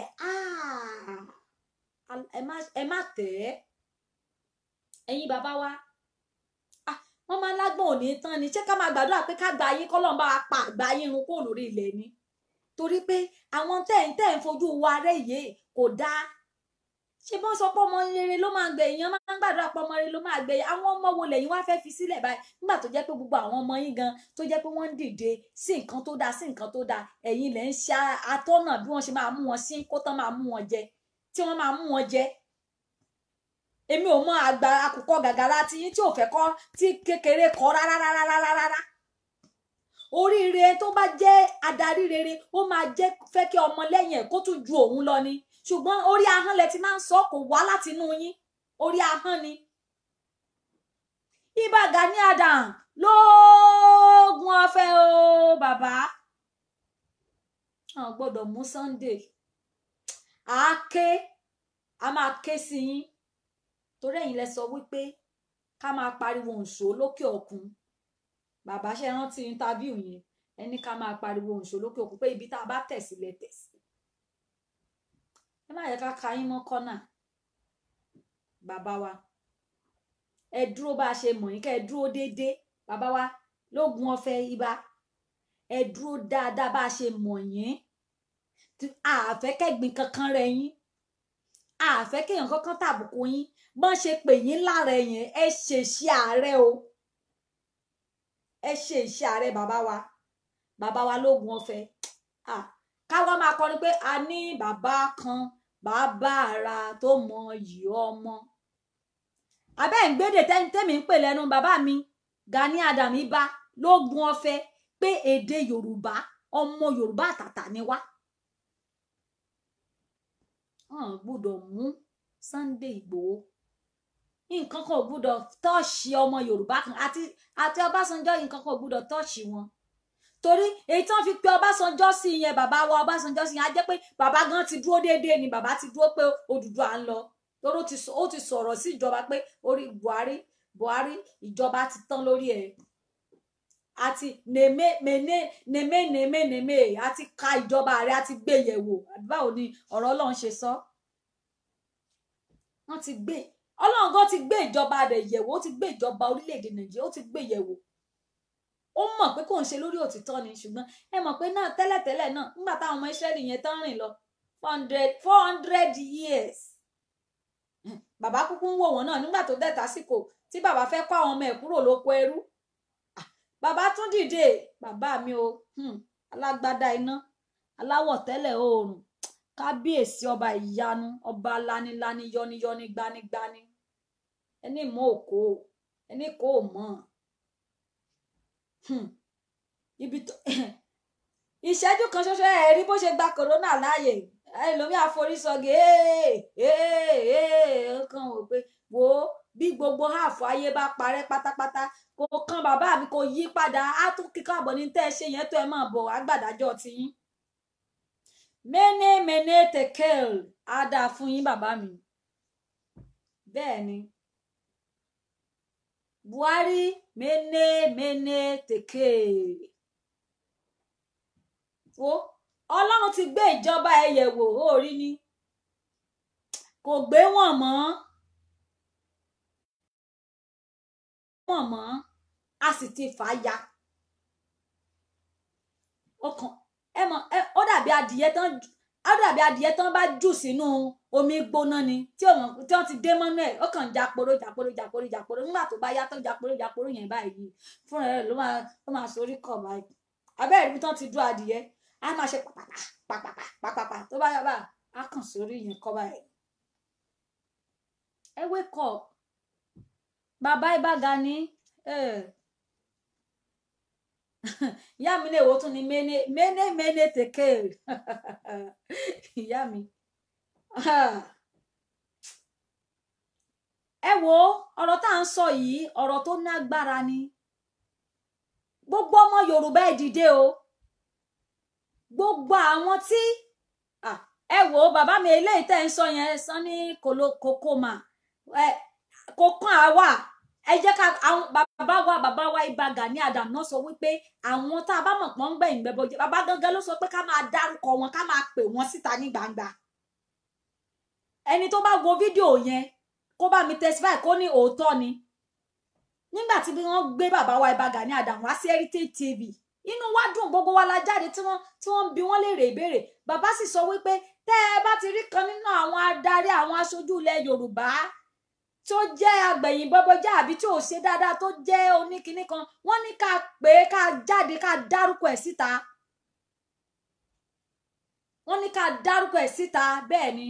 Ah! ẹ má ẹ má tẹ̀ ẹ́ ẹ̀yin bàbá wa Ah, wọ́n máa lágbọ̀n òní tán ni ṣé ká máa gbàdúrà pé ká gba yín kọ́lọ́n bá wa pa àgbà yín run kúrò lórí ilẹ̀ ni torí pé àwọn tẹ́ ń tẹ́ ń fojú wa rẹ̀ yìí kò dáa ṣé bọ́n sọ pé ọmọ rere ló máa gbé èèyàn máa ń gbàdúrà pé ọmọ rere ló máa gbé àwọn ọmọ wo lẹ́yìn wá fẹ́ fi sílẹ̀ báyìí nígbà tó jẹ́ pé gbogbo àwọn ọmọ yín gan tó jẹ́ pé wọ́n ń dìde sí nǹkan tó dáa sí nǹkan tó dáa ẹ̀yin lẹ́ ń ṣe atọ́nà bí wọ́n ṣe máa mú wọn sí kó tán máa mú wọn jẹ tí wọ́n máa mú wọn jẹ èmi ò mọ àgbà àkùkọ gàgàrà tí yín tí ò fẹ́ kọ́ tí kékeré kọ́ rárá rárá rárá rárá oríire tó bá jẹ́ adarí rere ó máa jẹ́ fẹ́ kí ọmọ lẹ́yìn ẹ̀ kó tún ju òun lọ ni ṣùgbọ́n orí ahọ́n lẹ ti máa ń sọ kò wá láti inú yín orí ahọ́n ni. Ìbà Gani Adams lóògùn ọ̀fẹ́ o bàbá àwọn gbọ́dọ̀ mú Sunday à á ké a máa ké sí yín torí ẹ̀yin lẹ sọ wípé ká máa pariwo òǹṣó lókè òkun bàbá ṣe rántí interview yẹn ẹni ká máa pariwo òǹṣó lókè òkun pé ibi tá a bá tẹ̀ sílẹ̀ tẹ̀ sí ẹ má yẹ ká ka yín mọ́ kọ́nà bàbá wa ẹ dúró bá a ṣe mọ̀ yín kẹ́ ẹ dúró déédéé bàbá wa lógun ọ̀fẹ́ ibà ẹ dúró dáadáa bá a ṣe mọ̀ yín àfẹ́ kẹ́gbin kankan rẹ̀ yín àfẹ́ kéèyàn kankan tàbùkù yín bọ́n ṣe pè yín lára yẹn ẹ ṣe iṣẹ́ ààrẹ o ẹ ṣe iṣẹ́ ààrẹ bàbá wa bàbá wa lógun ọ̀fẹ́ ah káwa máa kọrin pé a ní bàbá kan bàbá ara tó mọ yìí ọmọ abẹ́ ń gbédè tẹ́mi ń pè lẹ́nu bàbá mi Gani Adams ibà lógun ọ̀fẹ́ pé èdè Yorùbá ọmọ Yorùbá àtàtà ni wá wọn gbọ́dọ̀ mú Sunday Ìgbòho nǹkan kan ò gbọ́dọ̀ tọ́ọ̀ṣì ọmọ Yorùbá kan àti àti Ọbásanjọ́ nǹkan kan ò gbọ́dọ̀ tọ́ọ̀ṣì wọn torí èyí tí wọ́n fi pe Ọbásanjọ́ sí yẹn bàbá wa Ọbásanjọ́ sí yẹn á jẹ́ pé bàbá gan ti dúró déédéé ni bàbá ti dúró pé Odùduwà ń lọ torí ó ti sọ̀rọ̀ sí ìjọba pé orí Buhari Buhari ìjọba ti tán lórí ẹ̀ àti nèmé mèné nèmé nèmé nèmé àti ka ìjọba rẹ̀ àti gbé yẹ̀wò báwo ni ọ̀rọ̀ Ọlọ́run ṣe sọ wọ́n ti gbé Ọlọ́run gan ti gbé ìjọba rẹ̀ yẹ̀wò ó ti gbé ìjọba orílẹ̀-èdè Nàìjíríà ó ti gbé yẹ̀wò ó mọ̀ pé kò ń ṣe lórí òtítọ́ ni ṣùgbọ́n ẹ mọ̀ pé náà tẹ́lẹ̀tẹ́lẹ̀ náà nígbà táwọn ọmọ Ísírẹ́lì yẹn tán rìn lọ four hundred four hundred years bàbá kúkú ń wò wọ́n náà nígbà tó dẹ̀ tásìkò tí bàbá fẹ́ kó àwọn ọmọ ẹ̀ kúrò lóko ẹrú bàbá tún dìde bàbá mi o alágbádá iná aláwọ̀ tẹ́lẹ̀ oòrùn kábíyèsí ọba ìyanu ọba lanilani yọniyọni gbanigbani ẹni mọ òkò ẹni kò mọ̀ ibi tó ìṣẹ́jú kan ṣoṣo ẹ̀ rí bó ṣe gba kòrónà láàyè ẹlòmíì àforísọgẹ ee ee ee ó kàn wò pé wo bí gbogbo ààfọ ayé bá parẹ́ pátápátá kò kan bàbá mi kò yí padà á tún kíkọ àbọ̀ ní tẹ́ ẹ ṣe yẹn tó ẹ máa bọ̀ àgbàdájọ́ tiyín mene mene tekel á dáa fún yín bàbá mi bẹ́ẹ̀ ni buhari mene mene tekel wo ọlọ́run ti gbé ìjọba ẹ yẹ̀wò ó rí ni kò gbé wọn mọ́ wọn mọ́ a sì ti fà á ya ọkàn ẹ mọ̀ ẹ ó dàbí adìyẹ tán ó dàbí adìyẹ tán bá jù sínú omi gbóná ni tí òun tí wọ́n ti dé mọ́nú ẹ̀ ó kàn jàporó jàporó jàporó jàporó nígbà tó bá yá tán jàporó jàporó yẹn báyìí fúnra rẹ̀ ló máa ló máa sorí kọ̀ báyìí abẹ́rẹ́ ibi tán ti dúró adìyẹ á máa ṣe pàpàpà pàpàpà pàpàpà tó bá yá bá á kàn sórí yẹn kọ́ báyìí. ẹ wake up bàbá ibà Gani ìyá mi lè wo tún ni mene mene mene tèké ìyá mi ẹ wo ọ̀rọ̀ tá à ń sọ yìí ọ̀rọ̀ tó nágbára ni gbogbo ọmọ Yorùbá ẹ dìde o gbogbo àwọn tí ẹ wò ó bàbá mi eléyìí tẹ́ ń sọ yẹn sọ ní kòkòmà kò kàn á wà ẹ jẹ́ ká àwọn bàbá wa bàbá wa Ìbà Gani Adam náà sọ wípé àwọn tá a bá mọ̀ pọ́n ń gbẹ̀yìn gbẹ́bọ jẹ́ bàbá gangan ló sọ pé ká máa dárúkọ wọn ká máa pè wọ́n síta ní gbangba ẹni tó bá wo fídíò yẹn kó bá mi testify kó ní òótọ́ ni nígbà tí wọ́n gbé bàbá wa Ìbà Gani Adam wá sí Heritage TV inú wa dùn gbogbo wa la jáde tí wọ́n tí wọ́n ń bi wọ́n léèrè ìbéèrè bàbá sì sọ wípé tẹ́ ẹ bá ti rí kan nínú àwọn adarí àwọn aṣojú ilẹ̀ Yorùbá tó jẹ́ agbẹ̀yìn bọ́bọ́já àbí tí ò ṣe dáadáa tó jẹ́ oníkinní kan wọ́n ní ká pè é ká jáde ká dárúkọ ẹ̀ síta wọ́n ní ká dárúkọ ẹ̀ síta bẹ́ẹ̀ ni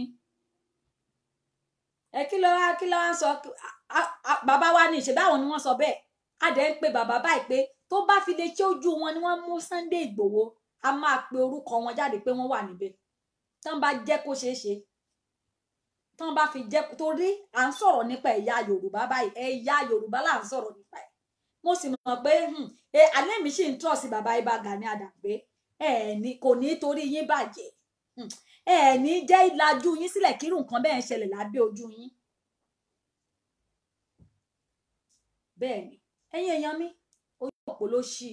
ẹ kí ló wá kí ló wá ń sọ bàbá wa ní ìṣẹ̀dá àwọn ni wọ́n sọ bẹ́ẹ̀ a dẹ̀ ń pe bàbá báyìí pé tó bá fi lè ṣe ojú wọn ni wọ́n mú Sunday Ìgbòho a máa pe orúkọ wọn jáde pé wọ́n wà níbẹ̀ tán bá jẹ́ kó ṣeé ṣe tán bá fi jẹ́ torí à ń sọ̀rọ̀ nípa ẹ̀yà Yorùbá báyìí ẹ̀yà Yorùbá là ń sọ̀rọ̀ nípa ẹ̀ mo sì mọ̀ pé alẹ́ mi sì ń tọ̀ sí bàbá Ìbà Gani Adam pé ẹ̀ẹ̀ni kò ní torí yín bàjẹ́ ẹ̀ẹ̀ni jẹ́ ìlàjú yín sílẹ̀ kírun nǹkan bẹ́ẹ̀ ń ṣẹlẹ̀ lábẹ́ ojú yín bẹ́ẹ̀ ni ẹ̀yin èèyàn mi ojú òpó ló ṣí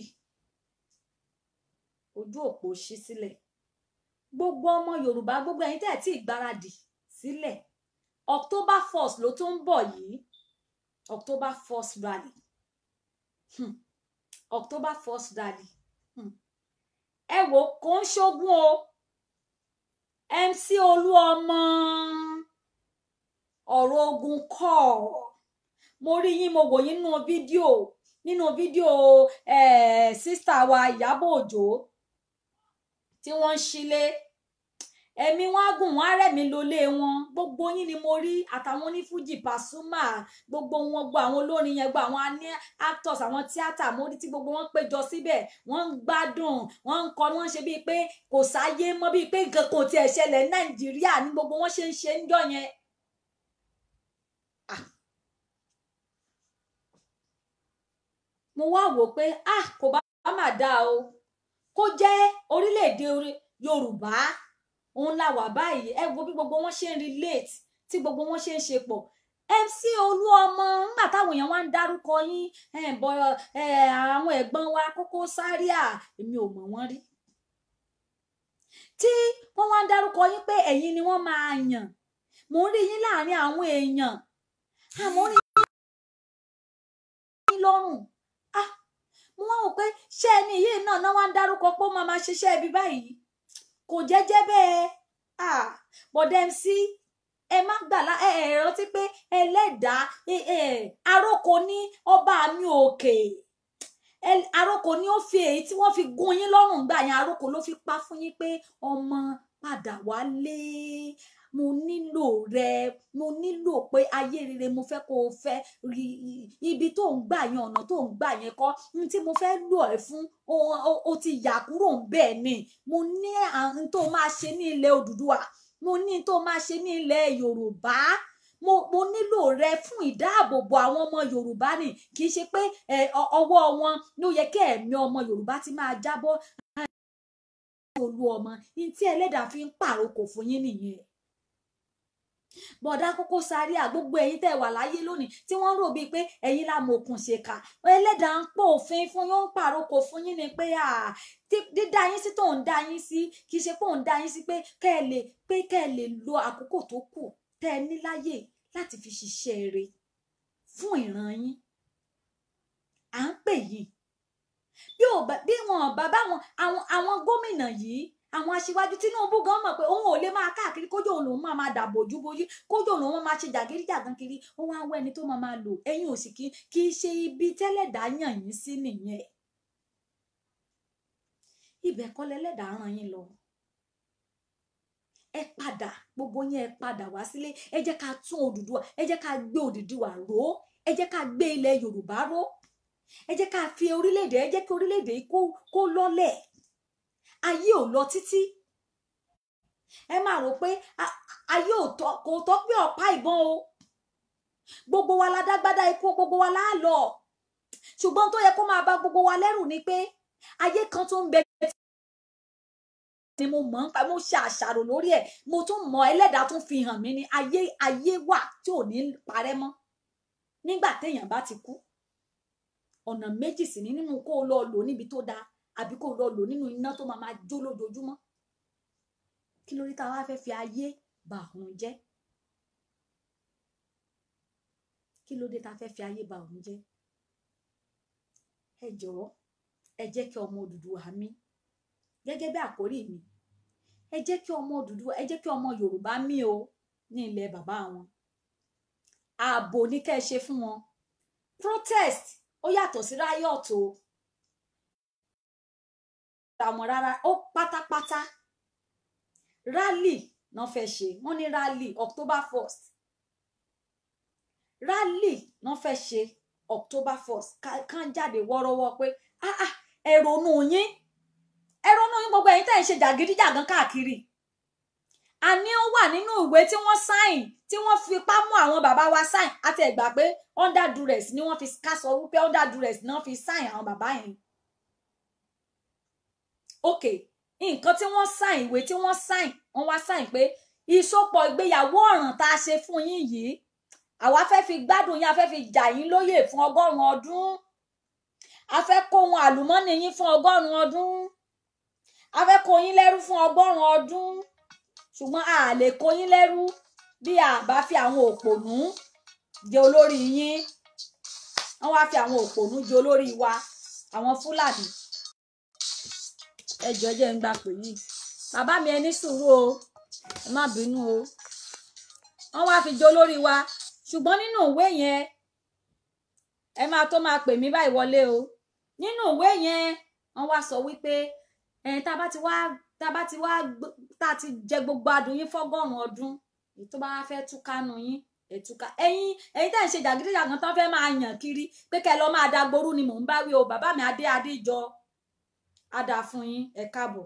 ojú òpó ṣí sílẹ̀ gbogbo ọmọ Yorùbá gbogbo ẹ̀yin tẹ́ ẹ̀ tí ì gbáradì sílẹ̀ October first ló tún ń bọ̀ yìí October first rally hmm. October first rally hmm. ẹ wò kò ń ṣogun o MC Olúọmọ ọ̀rọ̀ ogun kọ́ mo rí yín mo wò yín nínú fídíò nínú fídíò eh, sísítà wa Ìyábọ̀ Òjó tí wọ́n ń ṣílé ẹ̀mí wọn á gùn wọn á rẹ̀mí lólé wọn gbogbo yín ni mo rí àtàwọn onífújì Pasuma gbogbo wọn gbọ́ àwọn olórin yẹn gbọ́ àwọn aní actors àwọn tíátà mo rí tí gbogbo wọn péjọ síbẹ̀ wọ́n ń gbádùn wọ́n ń kọ wọ́n ń ṣe bíi pé kò sáyé mọ́ bíi pé nǹkan kan ò tiẹ̀ ṣẹlẹ̀ Nàìjíríà ní gbogbo wọn ṣe ń ṣe ń jọ yẹn. mo wá wò pé ah kò bá má dáa o kó jẹ́ orílẹ̀-èdè Yorùbá òun la wà báyìí ẹ wo bí gbogbo wọn ṣe ń relate tí gbogbo wọn ṣe ń ṣe pọ̀ MC Olúọmọ ńgbà táwọn èèyàn wá ń dárúkọ yín bọ àwọn ẹ̀gbọ́n wa Koko Zaria èmi ò mọ̀ wọ́n rí tí wọ́n wá ń dárúkọ yín pé ẹ̀yin ni wọ́n máa yàn mò ń rí yín láàrin àwọn èèyàn àmọ́ rí yín lọ́rùn ah mo wá wò pé ṣé ẹni yìí náà náà wá ń dárúkọ pé ó máa máa ṣiṣẹ́ ibi báyìí kò jẹ́jẹ́ bẹ́ẹ̀ ah bọ̀dẹ̀ MC ẹ má gbàlá ẹ ẹ rántí pé ẹlẹ́dàá aróko ní ọba mi òkè aróko ní ó fi èyí tí wọ́n fi gún yín lọ́rùn gbà yẹn aróko ló fi pa fún yín pé ọmọ padà wálé mo nílò rẹ mo nílò pé ayé rere mo fẹ́ kó o fẹ́ rí ibi tó ń gbà yẹn ọ̀nà tó ń gbà yẹn kọ́ ní tí mo fẹ́ lò ẹ́ fún o ti yà kúrò ń bẹ́ẹ̀ ni mo ní àwọn tó máa ṣe ní ilẹ̀ Odùduwà mo ní tó máa ṣe ní ilẹ̀ yorùbá mo mo nílò rẹ fún ìdáàbòbò àwọn ọmọ yorùbá ni kì í ṣe pé ẹ ọ- ọwọ́ wọn ló yẹ kí ẹ̀mí ọmọ yorùbá ti máa jábọ́ olú ọmọ ní tí ẹlẹ́dàá fi ń pàrokò fún yín nìyẹn bọ̀dá kókó sáré à gbogbo ẹ̀yin tẹ́ wà láyé lónìí tí wọ́n rò bíi pé ẹ̀yin la mọ̀kùn ṣèkà ẹlẹ́dàá ń pò òfin fún yín ó ń pàrokò fún yín ni pé à tí- dídá yín sí tó ń dá yín sí kì í ṣe pé òun dá yín sí pé kẹ́ ẹ lè pé kẹ́ ẹ lè lo àkókò tó kù tẹ́ ẹ ní láyè láti fi ṣiṣẹ́ rere fún ìran yín à ń pè yín bí ò bá bí wọn bá báwọn àwọn àwọn gómìnà yìí àwọn aṣíwájú Tinubu gan mọ̀ pé òun ò lè máa káàkiri kójú òun lòun máa máa dàbò ojú bojú kójú òun lòun máa ṣe jàgídíjàgan kiri ó wá ń wá ẹni tó máa máa lò ẹ̀yin ò sì kí kì í ṣe ibi tẹ́lẹ̀dá yàn yín sí nìyẹn ibẹ̀ kọ́ lẹ́lẹ́dàá ràn yín lọ ẹ padà gbogbo yín ẹ padà wá sílé ẹ jẹ́ ká tún Odùduwà ẹ jẹ́ ká gbé Odùduwà ró ẹ jẹ́ ká gbé ilẹ̀ Yorùbá ró ẹ jẹ́ ká fi orílẹ̀-èdè ẹ jẹ́ kí orílẹ̀-èdè yìí kó kó lọ́lẹ̀ ayé ò lọ títí ẹ máa rò pé a- ayé ò tọ́ kò tọ́ pé ọ̀pá ìbọn o gbogbo wa la dágbádá ikú gbogbo wa la lọ ṣùgbọ́n tó yẹ kó máa bà gbogbo wa lẹ́rù ni pé ayé kan tó ń bẹ ni mo mọ̀ ń pa mo ṣe àṣàrò lórí ẹ̀ mo tún mọ̀ ẹlẹ́dàá tún fi hàn mí ni ayé ayé wà tí ò ní parẹ́ mọ́ nígbà téèyàn bá ti kú ọ̀nà méjì sì ní nínú kó o lọ lò níbi tó dáa àbí kó o lọ lò nínú iná tó máa máa jó lójoojúmọ́ kí lórí tá a wá fẹ́ fi ayé bà òun jẹ́ kí ló dé tá a fẹ́ fi ayé bà òun jẹ́ ẹ jọ̀ọ́ ẹ jẹ́ kí ọmọ Odùduwà mí gẹ́gẹ́ bí àkórí mi ẹ jẹ́ kí ọmọ Odùduwà ẹ jẹ́ kí ọmọ Yorùbá mí o ní ilẹ̀ bàbá wọn ààbò ní kẹ́ ẹ ṣe fún wọn protest ó yàtọ̀ sí riot o àwọn rárá ó pátápátá rally náà fẹ́ ṣe wọ́n ní rally October first rally náà fẹ́ ṣe October first kàn jáde wọ́rọ́wọ́ pé ah ah ẹ ronú yín ẹ ronú yín gbogbo ẹ̀yin tẹ́ ń ṣe jàgídíjàgan káàkiri àní ó wà nínú ìwé tí wọ́n sáìn tí wọ́n fipá mú àwọn bàbá wa sáìn àti ẹ̀gbà pé under duress ni wọ́n fi ká sọ wípé under duress ni wọ́n fi sáìn àwọn bàbá yẹn ok nǹkan tí wọ́n sáìn ìwé tí wọ́n sáìn wọ́n wá sáìn pé ìsopọ̀ ìgbéyàwó ọ̀ràn tá a ṣe fún yín yìí àwa fẹ́ fi gbádùn yín a fẹ́ fi jà yín lóyè fún ọgọ́rùn-ún ọdún a fẹ́ kó ohun àlùmọ́nì yín fún ọgọ́rùn-ún ọdún a fẹ́ kó yín lẹ́rú fún ọgọ́rùn-ún ọdún ṣùgbọ́n a lè kó yín lẹ́rú bí a bá fi àwọn òpònú jẹ olórí yín wọ́n wá fi àwọn òpònú jẹ olórí wa àwọn fúlàní ẹjọ jẹ ń gbà pé yìí bàbá mi ẹ ní sùúrù o ẹ má bínú o wọ́n wá fi jẹ olórí wa ṣùgbọ́n nínú ìwé yẹn ẹ máa tó máa pè mí báyìí wọlé o nínú ìwé yẹn wọ́n wá sọ wípé ẹ tá a bá ti wá tá a bá ti wá tá a ti jẹ gbogbo adùn yín fọ́gọ́rùn ọdún èyí tó bá wá fẹ́ túkánu yín ẹtúká ẹ̀yin ẹ̀yin tẹ́ ń ṣe jàgídíjàgan tán fẹ́ máa yàn kiri pé kẹ́ lọ máa dagboru ni mò ń bá wí o bàbá mi adé adé jọ á dáa fún yín ẹ káàbọ̀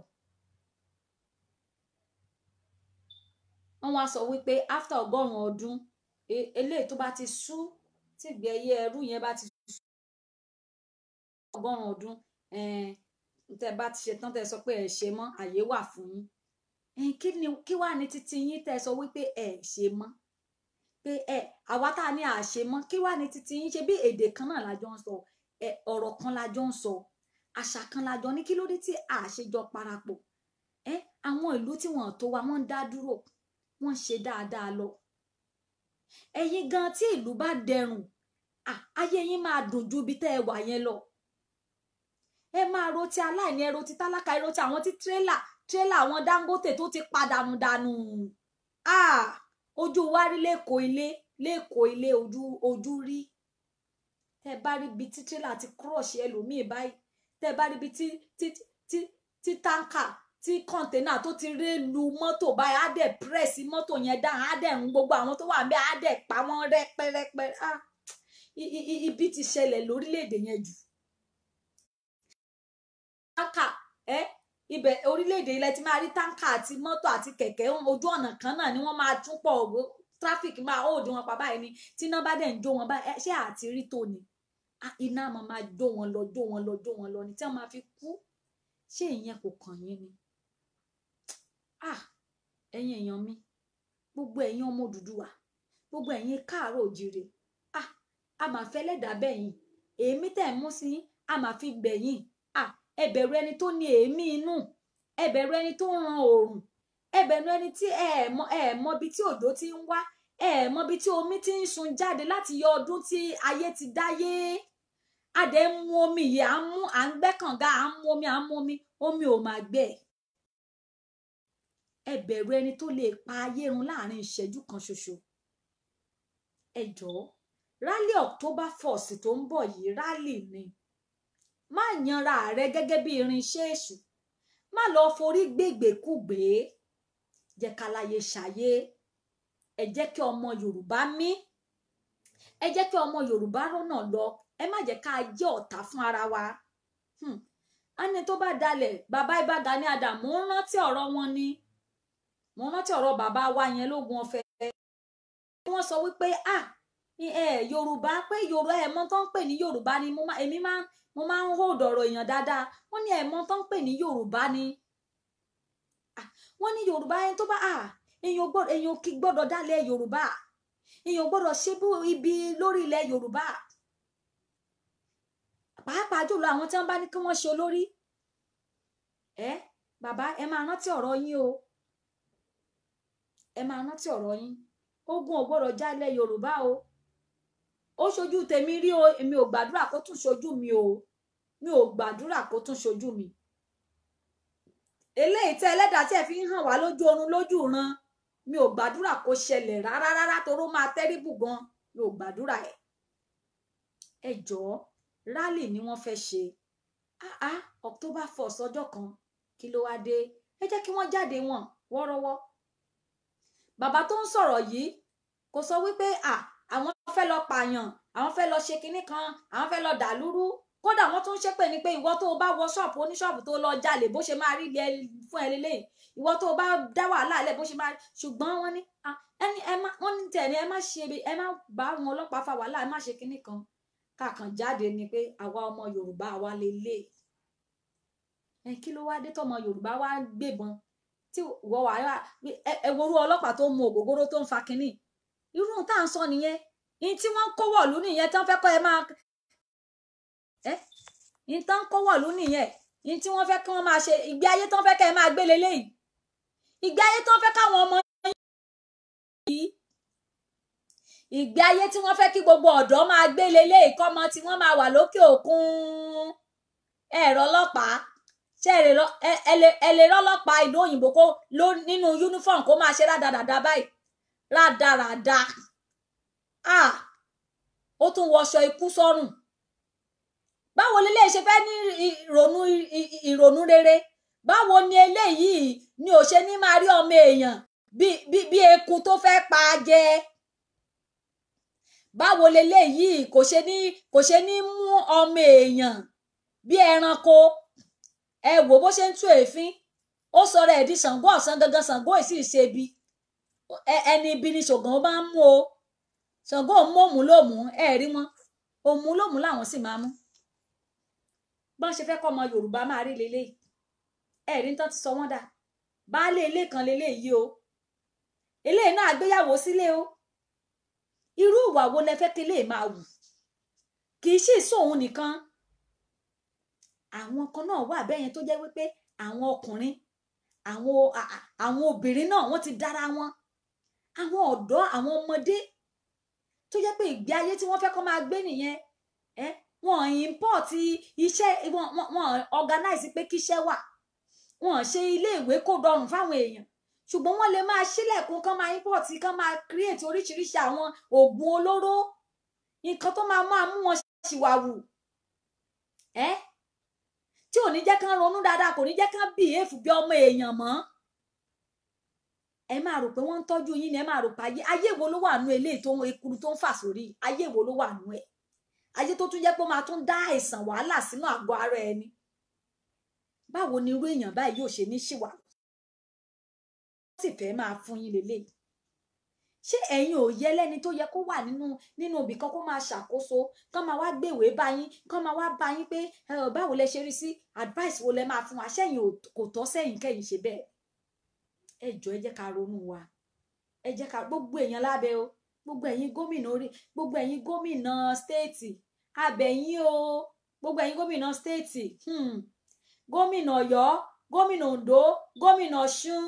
wọ́n wá sọ wípé after ọgọ́rùn ọdún eléyìí tó bá ti sú tí ìgbé ayé ẹrú yẹn bá ti sú ọgọ́rùn ọdún tẹ́ bá ti ṣe tán tẹ́ sọ pé ẹ ṣe mọ́ àyè wà fún yín kí ni kí wàá ní títí yín tẹ́ sọ wípé ẹ ṣe mọ́ pé ẹ àwa tá a ní àṣe mọ́ kí wàá ní títí yín ṣe bí èdè kan náà lájọ ń sọ ẹ ọ̀rọ̀ kan lájọ ń sọ àṣà kan lájọ ní kí ló dé tí àṣejọ parapọ̀ ẹ àwọn ìlú tí wọ́n tó wa wọ́n ń dá dúró wọ́n ń ṣe dáadáa lọ ẹ̀yin gan tí ìlú bá dẹrùn ayé yín máa dùn ju ibi tẹ́ ẹ wà yẹn lọ ẹ máa ro ti aláìní ẹ ro ti tálákà ẹ ro ti àwọn tí tírélà tírélà àwọn Dangote tó ti padànù dànù ojú wa rí lẹ́kọ̀ọ́ ilé lẹ́kọ̀ọ́ ilé ojú ojú rí tẹ bá rí ibi tí tírélà ti crush ẹlòmíì báyìí tẹ bá rí ibi tí tí tí tí táǹkà tí kọ́ńténà tó ti ré lu mọ́tò báyìí á dẹ̀ pírẹ́sì mọ́tò yẹn dáhùn á dẹ̀ ń gbogbo àwọn tó wà ń bẹ́ á dẹ̀ pa wọ́n rẹ́pẹ́rẹ́pẹ́ ah ibi ti ṣẹlẹ̀ lórílẹ̀‐èdè yẹn jù táǹkà ẹ ibẹ̀ orílẹ̀-èdè ilẹ̀ ti máa rí táǹkà àti mọ́tò àti kẹ̀kẹ́ ojú ọ̀nà kan náà ni wọ́n máa tún pọ̀ tráfíkì máa ó di wọn pa báyìí ni tí iná bá dẹ̀ ń jó wọn báyìí ṣé àti rí tó ni iná máa máa jó wọn lọ jó wọn lọ jó wọn lọ ni tí wọ́n máa fi kú ṣé ìyẹn kò kàn yín ni ah ẹ̀yin èèyàn mi gbogbo ẹ̀yin ọmọ Odùduwà gbogbo ẹ̀yin káàárọ̀ òjìrè ah a máa fẹ́ lẹ́dàá bẹ́yìn èémí tẹ̀ ń mú sí a máa fi gbẹ̀yìn ah ẹ bẹ̀rù ẹni tó ní èémí inú ẹ bẹ̀rù ẹni tó ń ran oòrùn ẹ bẹ̀rù ẹni tí ẹ mọ ẹ mọ ibi tí òjò ti ń wá ẹ mọ ibi tí omi ti ń sun jáde láti yọ ọdún tí ayé ti dáyé a dẹ̀ ń mu omi yìí à ń mú à ń gbẹ́ kànga à ń mu omi à ń mu omi omi ò máa gbẹ ẹ bẹ̀rù ẹni tó lè pa ayé run láàrin ìṣẹ́jú kan ṣoṣo ẹ jọ̀ọ́ rálì October first tó ń bọ̀ yìí rálì ni má yanra rẹ gẹ́gẹ́ bí irinṣẹ́ èṣù má lọ forí gbègbèkúgbè jẹ́ káláyé ṣàyé ẹ jẹ́ kí ọmọ Yorùbá mí ẹ jẹ́ kí ọmọ Yorùbá rọ́nà lọ ẹ má jẹ́ ká jẹ́ ọ̀tá fún ara wa ẹni tó bá dalẹ̀ bàbá Ìbà Gani Adams mo ń rántí ọ̀rọ̀ wọn ni mo rántí ọ̀rọ̀ bàbá wa yẹn lógun ọ̀fẹ́ wọ́n sọ wípé ah ẹ Yorùbá pé Yorùbá ẹ mọ̀ tó ń pè ní Yorùbá ni èmi máa mo máa ń hold ọ̀rọ̀ èèyàn dáadáa wọ́n ní ẹ mọ̀ tó ń pè ní Yorùbá ni wọ́n ní Yorùbá ẹni tó bá ah èèyàn gbọ́dọ̀ èèyàn kì gbọ́dọ̀ dálẹ̀ Yorùbá èèyàn gbọ́dọ̀ ṣe bú ibi lórí ilẹ̀ Yorùbá pàápàá jùlọ àwọn tí wọ́n bá ní kí wọ́n ṣe olórí ẹ bàbá ẹ máa rántí ọ̀rọ̀ yín o ẹ máa rántí ọ̀rọ̀ yín ogun ò gbọ́dọ̀ já ilẹ̀ Yorùbá o ó ṣojú tèmi rí o èmi ò gbàdúrà kó tún ṣojú mi o mi ò gbàdúrà kó tún ṣojú mi eléyìí tẹ ẹlẹ́dàá tí ẹ fi ń hàn wá lójú oorun lójú ran mi ò gbàdúrà kó ṣẹlẹ̀ rárá rárá toró máa tẹ́rìbù gan mi ò gbàdúrà ẹ̀ ẹ jọ̀ọ́ rálì ni wọ́n fẹ́ ṣe ah ah October first ọjọ́ kan kí ló wá dé ẹ jẹ́ kí wọ́n jáde wọn wọ́rọ́wọ́ bàbá tó ń sọ̀rọ̀ yìí kò sọ wípé ah àwọn fẹ́ lọ pààyàn àwọn fẹ́ lọ ṣe kinní kan àwọn fẹ́ lọ dàlúrú kódà wọ́n tún ṣépè ní pé ìwọ tó o bá wọ ṣọ́ọ̀bù oníṣọ́ọ̀bù tó lọ jalè bó ṣe máa rí ilé fún ẹ lélẹ́yìn ìwọ tó o bá dá wàhálà lẹ̀ bó ṣe máa rí ṣùgbọ́n wọ́n ní ẹni ẹ má wọ́n ní tẹ̀lé ẹ má ṣe ẹ má bá àwọn ọlọ́pàá fa wàhálà ẹ má ṣe kinní kan kàkàn jáde ni pé àwa ọmọ Yorùbá àwa lélẹ̀ ẹ kí ló wá dé tọmọ Yorùbá wá gbébọn tí wọ́n wà ẹ worú ọlọ́pàá tó mu ògógóró tó ń fa kinní irú tá à ń sọ nìyẹn ní tí wọ́n ń kó wọ̀lú nìyẹn tán fẹ́ kọ́ ẹ máa ẹ́ ní tán kó wọ̀lú nìyẹn ní tí wọ́n fẹ́ kí wọ́n máa ṣe ìgbé ayé tán fẹ́ kẹ́ ẹ máa gbé leléyìí ìgbé ayé tán fẹ́ káwọn ọmọ yìí ìgbé ayé tí wọ́n fẹ́ kí gbogbo ọ̀dọ́ máa gbé leléyìí kọ́mọ tí wọ́n máa wà lókè òkun ẹ̀rọ ọlọ́pàá ṣe ẹ lè rọ́lọ́pàá ìlú òyìnbó kó nínú uniform kó máa ṣe rádaràda báyìí rádaràda ah ó tún wọṣọ ikú sọ́rùn báwo lélẹ ṣe fẹ́ ní ìrònú ìrònú rere báwo ni eléyìí ni ò ṣe ní máa rí ọmọ èèyàn bí eku tó fẹ́ pa á jẹ báwo leléyìí kò ṣe ní kò ṣe ní mú ọmọ èèyàn bí ẹranko ẹ wò bó ṣe ń tú èéfín ó sọ̀rọ̀ ẹ̀ di Ṣàngó ọ̀sán gangan Ṣàngó ìsì ṣe bi ẹni ibi ni ṣògùn bá ń mú o Ṣàngó mú òmù lòmù ẹ rí wọn òmù lòmù làwọn sì máa mú bọ́n ṣe fẹ́ kọ́ ọmọ Yorùbá máa rí leléyìí ẹ rí tán ti sọ wọ́n dà baálé ilé kan leléyìí o eléyìí náà gbéyàwó sílé o irú ìwà wo lẹ fẹ́ kí lè máa wù kì í sì sóun nìkan àwọn kan náà wà bẹ́yẹn tó jẹ́ wípé àwọn ọkùnrin àwọn àwọn obìnrin náà wọ́n ti dára wọn àwọn ọ̀dọ́ àwọn ọmọdé tó jẹ́ pé ìgbé ayé tí wọ́n fẹ́ kọ́ máa gbé nìyẹn ẹ wọn import iṣẹ́ wọn wọn organize pé kíṣẹ́ wà wọn ṣe ilé ìwé kó rọrùn fáwọn èèyàn ṣùgbọ́n wọ́n lè máa ṣílẹ̀kùn kán máa import kán máa create oríṣiríṣi àwọn oògùn olóró nǹkan tó máa máa mú wọn ṣìwàwù ẹ tí ò ní jẹ́ kán ronú dáadáa kò ní jẹ́ kán behave bí ọmọ èèyàn mọ́ ẹ máa rò pé wọ́n ń tọ́jú yín ni ẹ máa rò pé ayé ayé wo ló wà nú eléyìí tó ń ekuru tó ń fà sórí ayé wo ló wà nú ẹ̀ ayé tó tún jẹ́ pé ó máa tún dá àìsàn wàhálà sínú àgọ́ ara ẹni báwo ni irú èèyàn báyìí yóò ṣe ní ṣìwà sì fẹ́ máa fún yín lélẹ́yìí ṣé ẹ̀yin ò yẹ lẹ́ni tó yẹ kó wà nínú nínú ibì kan kó máa ṣàkóso kán máa wá gbèwé bá yín kán máa wá bá yín pé ẹ ò báwo lẹ ṣe rí sí advice wo lẹ máa fún wa ṣẹ́yìn ò- kò tọ́ sẹ́yìn kẹ́yìn ṣe bẹ́ẹ̀ ẹ jọ ẹ jẹ́ ká ronú wa ẹ jẹ́ ká gbogbo èèyàn lábẹ́ o gbogbo ẹ̀yin gómìnà orí gbogbo ẹ̀yin gómìnà stéètì abẹ̀yìn o gbogbo ẹ̀yin gómìnà stéètì hmm. gómìnà Ọ̀yọ́ gómìnà Oǹdó gómìnà Ọ̀ṣun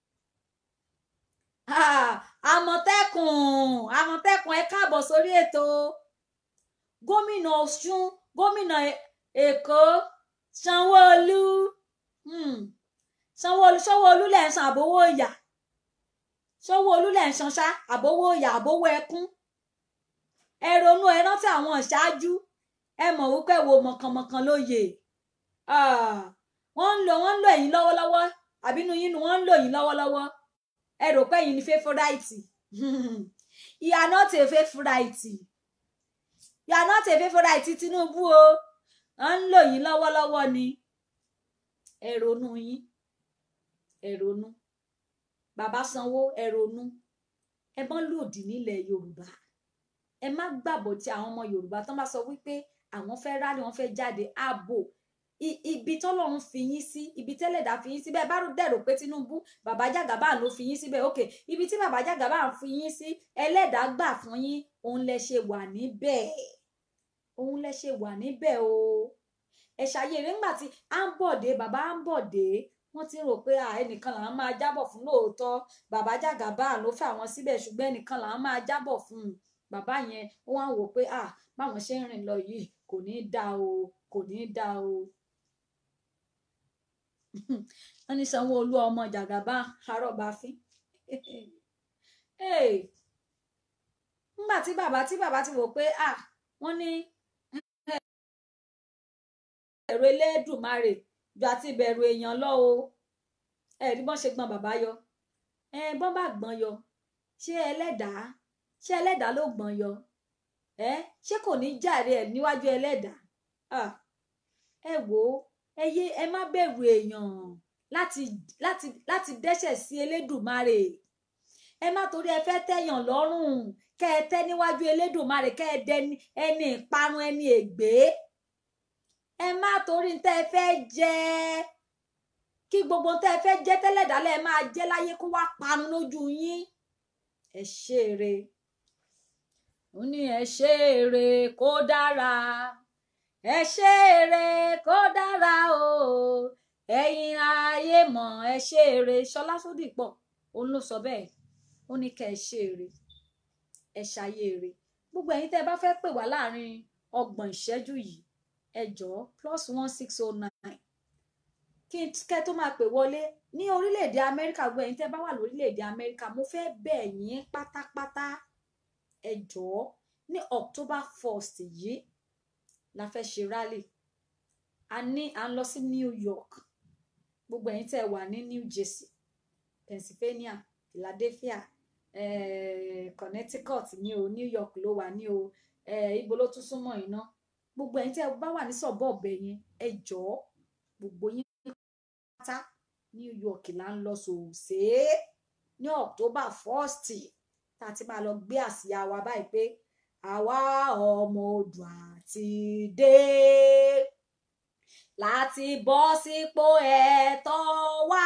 Ah, àmọ̀tẹ́kùn àmọ̀tẹ́kùn ẹ káàbọ̀ sórí ètò gómìnà ọ̀ṣun gómìnà E- èkó sanwóolu hmm. sanwóolu sanwóolu lẹ̀ ń san àbówó ìyà sanwóolu lẹ̀ ń san ṣá àbówó ìyà àbówó ẹkún ẹ ronú ẹ rántí àwọn ìṣáájú ẹ mọ̀ wípé wo mọ̀kànmọ̀kàn lóye Ah, wọ́n ń lò wọ́n ń lò yín lọ́wọ́lọ́wọ́ àbínú yín ni wọ́n ń lò yín lọ́wọ́lọ́wọ́ ẹ rò pé ẹ̀yin ni favourite you are not a favourite you are not a favourite Tinubu o wọ́n ń lò yín lọ́wọ́lọ́wọ́ ni ẹ ronú yín ẹ ronú bàbá sanwó ẹ ronú ẹ mọ́ lòdì nílẹ̀ Yorùbá ẹ má gbàbọ̀ tí àwọn ọmọ Yorùbá tán bá sọ wípé àwọn fẹ́ rálẹ̀ wọ́n fẹ́ jáde ààbò I- ibi tọ́lọ́run fi yín sí ibi tẹ́lẹ̀dá fi yín sí bẹ́ẹ̀ bá rò dẹ̀rò pé Tinubu bàbá Jàgàbá ló fi yín síbẹ̀ ok ibi tí bàbá Jàgàbá fi yín sí ẹlẹ́dàá gbà fún yín òun lẹ ṣe wà níbẹ̀ òun lẹ ṣe wà níbẹ̀ o ẹ ṣàyẹ̀rẹ̀ ńgbà tí à ń bọ̀dé bàbá à ń bọ̀dé wọ́n ti rò pé à ẹnìkan làwọn máa jábọ̀ fún lóòótọ́ bàbá Jàgàbá ló fẹ́ àwọn síbẹ̀ ṣùgbọ́n ẹnìkan làwọn máa jábọ̀ fún un bàbá yẹn wọ́n á wò pé à báwọn ṣe ń rìn lọ yìí kò ní í dáa o kò ní í dáa o wọ́n ní Sanwó-Olú ọmọ Jàgàbá arọ́bàfín nígbà tí bàbá tí bàbá ti wò pé à wọ́n ní ẹ̀rù Elédùmarè ju àti ìbẹ̀rù èèyàn lọ o ẹ̀rí bọ́n ṣe gbọ́n bàbá yọ ẹ bọ́n bá gbọ́n yọ ṣé ẹlẹ́dàá ṣé ẹlẹ́dàá ló gbọ́n yọ ẹ ṣé kò ní jàre ẹ̀ níwájú ẹlẹ́dàá Ah, ẹ wò ó ẹ yé ẹ má bẹ̀rù èèyàn láti láti láti dẹ́ṣẹ̀ sí Elédùmarè ẹ má torí ẹ fẹ́ tẹ̀yàn lọ́rùn kẹ́ ẹ tẹ́ níwájú Elédùmarè kẹ́ ẹ dẹni ẹni ìparun ẹni ègbé ẹ má torí tẹ́ ẹ fẹ́ jẹ kí gbogbo tẹ́ ẹ fẹ́ jẹ tẹ́lẹ̀dálẹ̀ ẹ máa jẹ láyé kó wá parun lójú yín ẹ ṣe eré ó ní ẹ ṣe eré kó dára ẹ ṣe eré kó dára o ẹ̀yin ayé mọ̀ ẹ ṣe eré Ṣọlá Sódìpọ̀ òun ló sọ bẹ́ẹ̀ ó ní kẹ́ ẹ ṣe eré ẹ ṣayé eré gbogbo ẹ̀yin tẹ́ ẹ bá fẹ́ pè wá láàrin ọgbọ̀n ìṣẹ́jú yìí ẹ jọ̀ọ́ plus one six oh nine kí n kẹ́ tó máa pè wọlé ní orílẹ̀-èdè Amẹ́ríkà gbogbo ẹ̀yin tẹ́ bá wà lórílẹ̀-èdè Amẹ́ríkà mo fẹ́ bẹ̀ yín pátápátá ẹ jọ̀ọ́ ní October first yìí la fẹ́ ṣe rally a ní à ń lọ sí New York gbogbo ẹ̀yin tẹ́ wà ní New Jersey Pennsylvania Philadelphia eh, Connecticut ní o New York ló wà ní o eh, ibo ló tún súnmọ́ iná gbogbo ẹ̀yin tẹ́ bá wà ní sọ̀bọ̀ọ̀bẹ yẹn ẹ jọ̀ọ́ gbogbo yín pátá New York là ń lọ sòòsè ní October first tá a ti máa lọ gbé àsíá wa báyìí pé àwa ọmọ Oòduà ti dé láti bọ́ sípò ẹ̀tọ́ wa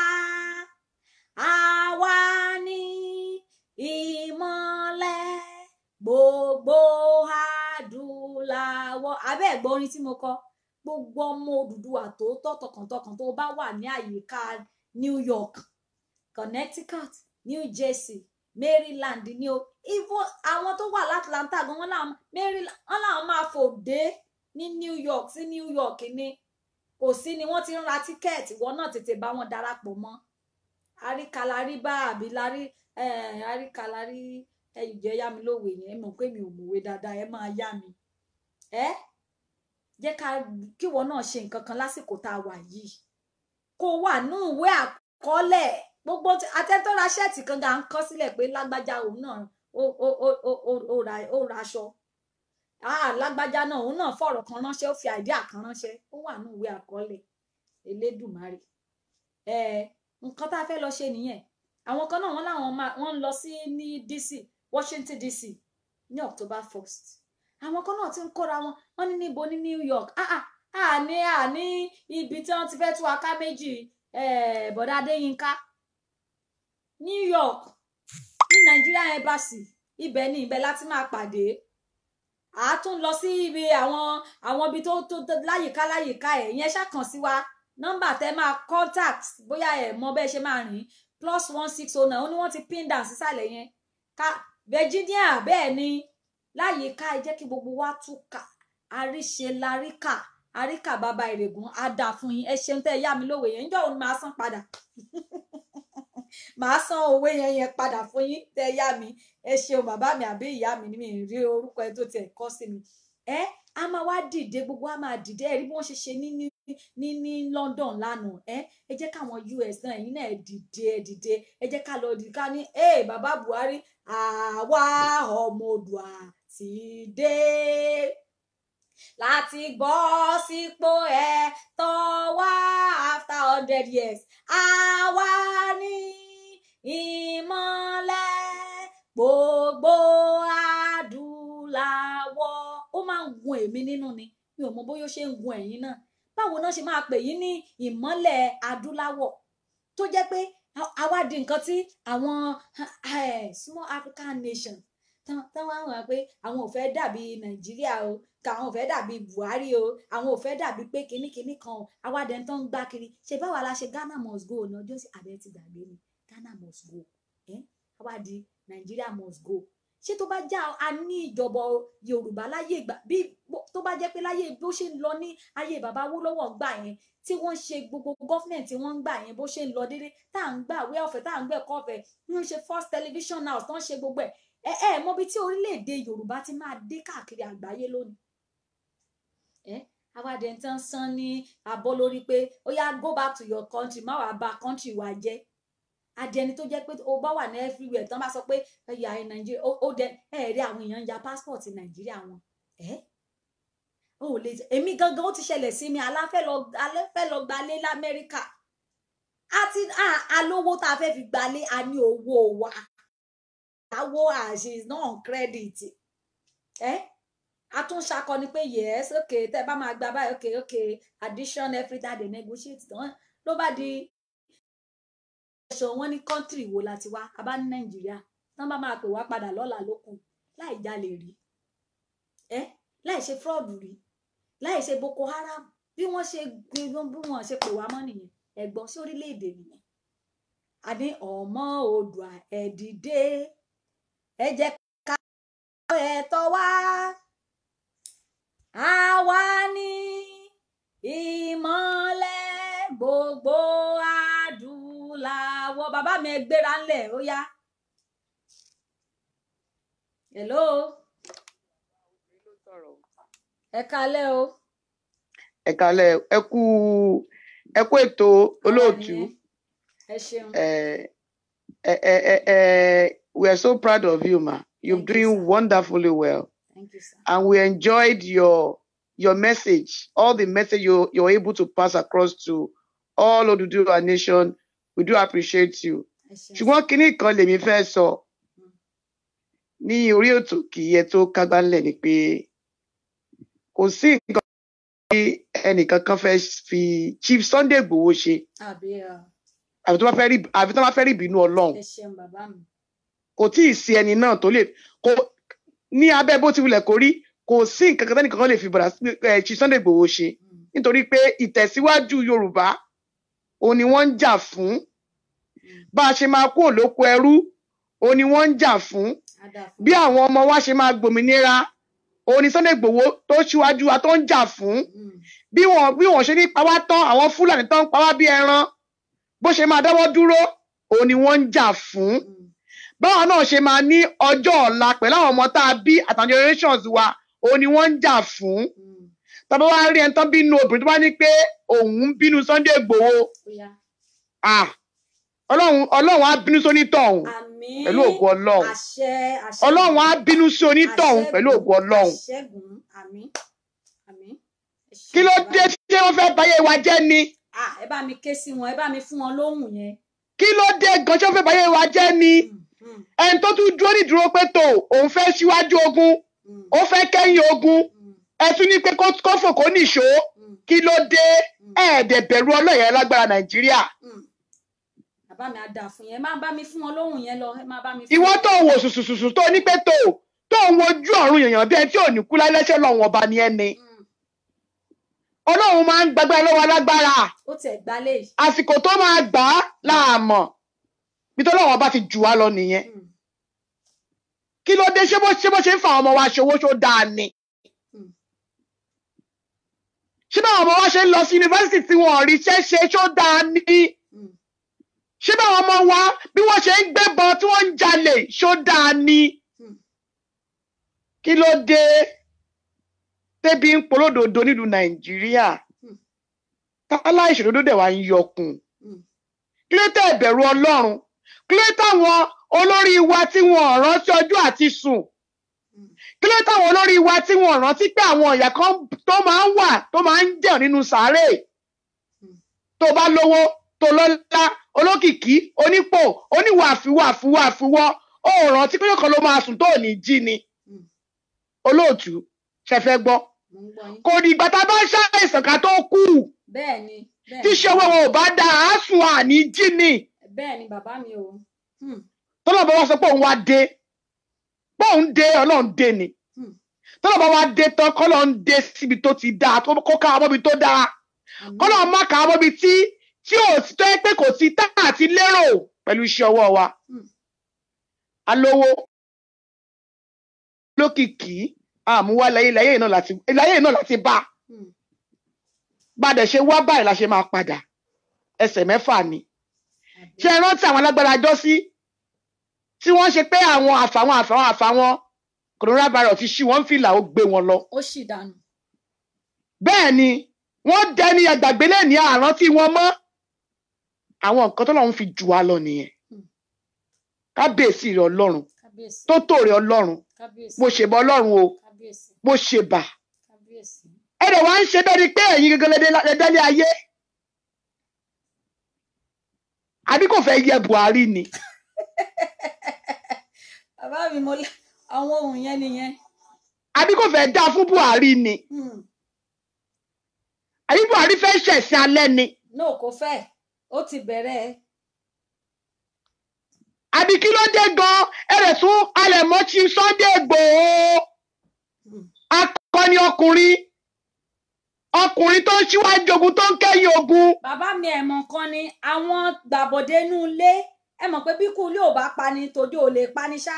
àwa ní ìmọ́lẹ̀ gbogbo adúláwọ̀ abẹ́ ẹ̀gbọ́n orin tí mo kọ gbogbo ọmọ Odùduwà tòótọ́ tọkàntọkàn tó bá wà ní àyíká New York Connecticut New Jersey Maryland ní o even àwọn tó wà l'Atlanta gan wọn làwọn Maryland wọn làwọn máa fò dé ní New York sí New York ní kò sí ni wọ́n ti ń ra tíkẹ́ẹ̀tì wọn náà tètè bá wọn darapọ̀ mọ́ àríkàlárí bá àbí lárí àríkàlárí ẹ̀jẹ̀ yá mi lówe yẹn ẹ mọ̀ pé mi ò mọ̀wé dáadáa ẹ máa yá mi ẹ jẹ́ ká kíwọ náà ṣe nǹkan kan lásìkò tá a wà yìí kó wà ní ìwé àkọọ́lẹ̀ gbogbo atẹ́tọ́ra ṣẹ́ẹ̀tì kan gà ń kọ́ sílẹ̀ pé lágbájá òun náà ó ó ó ó ó ó ra ó ra aṣọ ah lágbájá náà òun náà fọ̀rọ̀ kan ránṣẹ́ ó fi àìdíà kan ránṣẹ́ ó wà ní ìwé àkọọ́lẹ̀ elédùnmarè ẹ nǹkan tá a fẹ́ lọ ṣe nìyẹn àwọn kan náà wọ́n láwọn máa wọ́n ń lọ sí ní DC Washington DC ní October 1st àwọn kan náà ti ń kóra wọn wọ́n ní níbo ní New York ah ah àní àní ibi tí wọ́n ti fẹ́ tú aká méjì eh, bọ̀dá Adéyínká New York ní Nigeria Embassy ibẹ̀ ni ibẹ̀ láti máa pàdé a tún lọ sí ibi àwọn àwọn ibi tó tó tó láyìíká láyìíká ẹ̀ ìyẹn ṣàkàn sí wa nọ́mbà tẹ máa contact bóyá ẹ mọ bẹ́ẹ̀ ṣe máa rìn plus one six oh nine ó ní wọ́n ti pin down sísàlẹ̀ yẹn ká Virginia bẹ́ẹ̀ ni láyìíká ẹ jẹ́ kí gbogbo wa túkà àríṣe láríkà àríkà bàbá ìrègùn á dà fún yín ẹ ṣeun tẹ́ ẹ yá mi lówó yẹn níjọ́ òun máa san padà màá san owó yẹn yẹn padà fún yín tẹ́ ẹ yá mi ẹ ṣeun bàbá mi àbí ìyá mi ni mi ì rí orúkọ ẹ tó tiẹ̀ kọ sí mi ẹ a máa wá dìde gbogbo a máa dìde ẹ rí bí wọ́n ṣe ṣe ní ní ní ní London lánàá ẹ ẹ jẹ́ káwọn US náà ẹ̀yin náà ẹ dìde ẹ dìde ẹ jẹ́ ká lọ dìde ká ní ẹ bàbá Buhari àwa ọmọ Oòduà ti dé láti gbọ́ sípò ẹ tọ́ wá after hundred years àwa ní ìmọ́lẹ̀ gbogbo adúláwọ̀ ó máa ń gun èmi nínú ni mi ò mọ bóyá ó ṣe ń gun ẹ̀yin náà báwo náà ṣe máa pè yín ní ìmọ́lẹ̀ adúláwọ̀ tó jẹ́ pé àwa di nǹkan tí àwọn small African nation tán wá wà pé àwọn ò fẹ́ dàbí Nàìjíríà o káwọn ò fẹ́ dàbí Buhari o àwọn ò fẹ́ dàbí pé kinní kinní kan o àwa dẹ̀ ń tán ń gbá kiri ṣe báwa la ṣe Ghana must go ní ọjọ́ sí abẹ́ ti gbàgbé ni Ghana must go ẹ́ àwa di Nigeria must go ṣé tó bá já a ní ìjọba Yorùbá láyé ìgbà bí tó bá jẹ́ pé láyé bó ṣe ń lọ ní ayé bàbá Awólọ́wọ̀ gbà yẹn tí wọ́n ṣe gbogbo gọ́fìnẹ̀tì tí wọ́n ń gbà yẹn bó ṣe ń lọ déédé tá à ń gbà wé ọ̀fẹ́ tá à ń gbẹ̀kọ́ ọ̀fẹ́ ń ṣe first television house tó ń ṣe gbogbo ẹ̀ ẹ ẹ mọ bí tí orílẹ̀-èdè Yorùbá ti máa dé káàkiri àgbáyé lónìí ẹ awádẹ ń tán sán ní abọ́ lórí pé ó yá go back to your country má wàá bà country wa jẹ́ adẹni tó jẹ́ pé o bá wà ní everywhere tán bá sọ pé ẹyà ẹ nàìjíríà ó dẹ ẹ rí àwọn èèyàn ya passport nàìjíríà wọn ẹ ó lè èmi gangan ó ti ṣẹlẹ̀ sí mi aláfẹ́ lọ aláfẹ́ lọ gbalé lamẹ́ríkà àti alówó tá a fẹ́ fi gbalé a ní owó wa àwo àṣì is not on credit ẹ a tún ṣakọ ni pé yes ok tẹ bá máa gba báyìí ok ok addition every time they negotiate tán ló bá di ẹ̀ṣọ́ wọn ní kọ́ńtírì wo la ti wá a bá ní nàìjíríà tán bá máa pè wá padà lọ́la ló kù láì jalè rí ẹ láì ṣe fúrọ́ọ̀dù rí láì ṣe boko haram bí wọ́n ṣe bí wọ́n ṣe pè wá mọ́ nìyẹn ẹ̀gbọ́n sí orílẹ̀-èdè nìyẹn àní ọmọ Oòduà ẹ dìde ẹ jẹ́ ká ẹ̀tọ́ wá àwa ní ìmọ́lẹ̀ gbogbo adúláwọ̀ bàbá mi ẹ gbéra ńlẹ̀ ó yá hello ẹ kalẹ́ o ẹ kalẹ̀ ẹ kú ẹ kú ètò olóòtú ẹ ṣeun ẹ ẹ ẹ ẹ ẹ we are so proud of you ma you're Thank you, doing sir. wonderfully well thank you sir and we enjoyed your your message all the message you you're able to pass across to all Oduduwa nation we do appreciate you ẹ ṣeun ṣùgbọ́n kinní kan lèmi fẹ́ sọ ní orí ètò kì í yẹ tó kágbá ńlẹ̀ ni pé kò sí nǹkan tí ẹnìkankan fẹ́ fi Chief Sunday Igboho ṣe àbí ọ àfi tó bá fẹ́ rí àfi tó bá fẹ́ rí ìbínú Ọlọ́run ẹ ṣeun bàbá mi kò tí ì sí ẹni náà tó lè kò ní abẹ́ bó ti wulẹ̀ kó rí kò sí nǹkan kan tẹ́nìkan lè fi bọ̀dà ẹ̀ Chief Sunday Igboho ṣe Mm, nítorí pé ìtẹ̀síwájú Yorùbá òun ni wọ́n ń jà fún mm, bá a ṣe máa kú òlóko ẹrú òun ni wọ́n ń jà fún á dà fún bí àwọn ọmọ wa ṣe máa gbòmìnira òun ni Sunday Igboho tó ṣíwájú wa tó ń jà fún Mm, bí wọn bí wọn ṣe ní pa wá tán àwọn Fúlàní tán ń pa wá bí ẹran bó ṣe máa dáwọ́ dúró òun ni wọ́n ń jà fún mm, báwọn náà ṣe máa ní ọjọ́ ọ̀la pẹ̀lú àwọn ọmọ tá a bí àtàwọn generations wa òun ni wọ́n ń jà fún mm, tọ́ba wá rí ẹni tán bínú obìnrin tó bá ní pé òun ń bínú Sunday Igboho ó yá ah ọlọ́run ọlọ́run á bínú sí onítọ̀hún àmín pẹ̀lú ògo ọlọ́run àṣẹ àṣẹ ọlọ́run á bínú sí onítọ̀hún pẹ̀lú ògo ọlọ́run àṣẹgùn àmín àmín ẹ ṣeun kí ló bàbá dé mi. tí wọ́n fẹ́ báyé wa jẹ́ ni Ah, ẹ bá mi ké sí wọn ẹ bá mi fún wọn lóhùn yẹn. kí ló dé gan ṣé ó fẹ́ báyé wa jẹ́ ni Mm, mm, ẹni tó tún dúró nídúró pé tó òun fẹ́ síwájú ogun mm, ó fẹ́ kẹ́yìn ogun mm, ẹ tún ní pé kó kó fò kó nìṣó mm, kí ló dé mm, ẹ̀ẹ́dẹ̀ bẹ̀rù ọlọ́yẹ̀ lágbára nàìjíríà mm. bàbá mi á dà fún yẹn ẹ má bá mi fún wọn lóhùn yẹn lọ ẹ má bá mi fún ìwọ wọn. tó ń wo sùsùsùsù tó ní pé tó tó ń wojú ọ̀run yèèyàn bí ẹ tí ò ní kú láìlẹ́sẹ̀ lọ́wọ́n ọba ni ẹni Mm, ọlọ́run máa ń gbàgbára lọ́wọ́ alágbára ó tiẹ̀ gbálẹ̀ yìí. àsìkò tó máa gbà á láàmọ̀ bí tó lọ́wọ́ bá ti jù wá lọ nìyẹn Mm, kí ló dé ṣé bó ṣé bó ṣe ń fa àwọn ọmọ wa ṣòwò ṣó dáa ni mm, ṣé báwọn ọmọ wa ṣe ń lọ sí yunifásitì tí wọn ò rí iṣẹ́ ṣe ṣó dáa ni mm, ṣé báwọn ọmọ wa bí wọ́n ṣe ń gbébọn tí wọ́n ń jalè ṣó dáa ni mm. kí ló dé tẹ́bí ń polódodo nílùú nàìjíríà Hmm. tálá ìṣòdodo dẹ̀ wá ń yọkùn Mm. kí ló tẹ́ ìbẹ̀rù ọlọ́run kí ló táwọn olórí wa tí wọn ò rántí ọjọ́ àti sùn Mm. kí ló táwọn olórí wa tí wọn ò rántí pé àwọn ìyà kan tó máa ń wà tó máa ń jẹun nínú sàárè Mm. tó bá lówó tó lọ́lá olókìkí onípò oníwàfíwàfíwàfíwọ́ ó rántí pé kọ́kọ́ ló máa sùn tó ò ní jí ni Mm. olóòtú ṣe fẹ́ gbọ́ mo ń gbọ́ yín. kò dìgbà tá a bá ṣàìsàn ká tó kú bẹ́ẹ̀ ni bẹ́ẹ̀ tí ni ṣe owó wọn ò bá da àásùn àní jí ni bẹ́ẹ̀ ni bàbá mi o. Mm, tọ́lọ́ bá wá sọ pé òun wá dé pé òun dé ọlọ́run dé ni mm. tọ́lọ́ bá wá dé tán kọ́lọ́ ń dé síbi tó ti dáa tó kó ká ọmọbi tó dáa Àmín. kọ́lọ́ má ká ọmọbi tí tí ò sí tó yẹ pé kò sí tá àti lérò pẹ̀lú iṣẹ́ ọwọ́ wa Mm. alówó lókìkí àmúwá láyé láyé náà láti láyé náà láti bá Mm, bá a dẹ̀ ṣe wá báyìí la ṣe máa padà ẹsẹ̀ mẹ́fà ni àbí. ṣe é rántí àwọn alágbára jọ sí tí wọ́n ṣe pé àwọn àfàwọn àfàwọn àfàwọn coronavirus ti ṣí wọ́n fìlà ó gbé wọn lọ ó sì dànù. bẹ́ẹ̀ ni wọ́n dẹni ẹgbàgbé lẹ́ni àrántí wọn mọ́ àwọn nǹkan tó lọ́run fi jù wá lọ nìyẹn Hmm. kábíyèsí rẹ ọlọ́run kábíyèsí tó tòrè ọlọ́run kábíyèsí bó ṣe bọ ọlọ́run o kábíyèsí bó ṣe bà kábíyèsí. ẹ dẹ̀ wá ń ṣe bẹ́ẹ̀ ni pé ẹ̀yin gẹ́gẹ́ lẹ́dẹ́lé ayé àbí kò fẹ́ yẹ Buhari ni bàbá mi mo lẹ àwọn ohun yẹn nìyẹn. àbí kò fẹ́ dá fún Buhari ni Mm, àbí Buhari fẹ́ ṣẹ̀sìn alẹ́ ni no kò fẹ́ ó ti bẹ̀rẹ̀ àbí kí ló dé gan ẹrẹ̀ tún alẹ̀ mọ́ ti Sunday Igboho Mm, akọni ọkùnrin ọkùnrin tó ń ṣíwájú ogun tó ń kẹ́yìn ogun bàbá mi ẹ̀ mọ̀ kan ni àwọn gbàbọ̀dé inú ilé ẹ mọ̀ pé bí kú ilé ò bá pani tòde ò lè pani ṣá.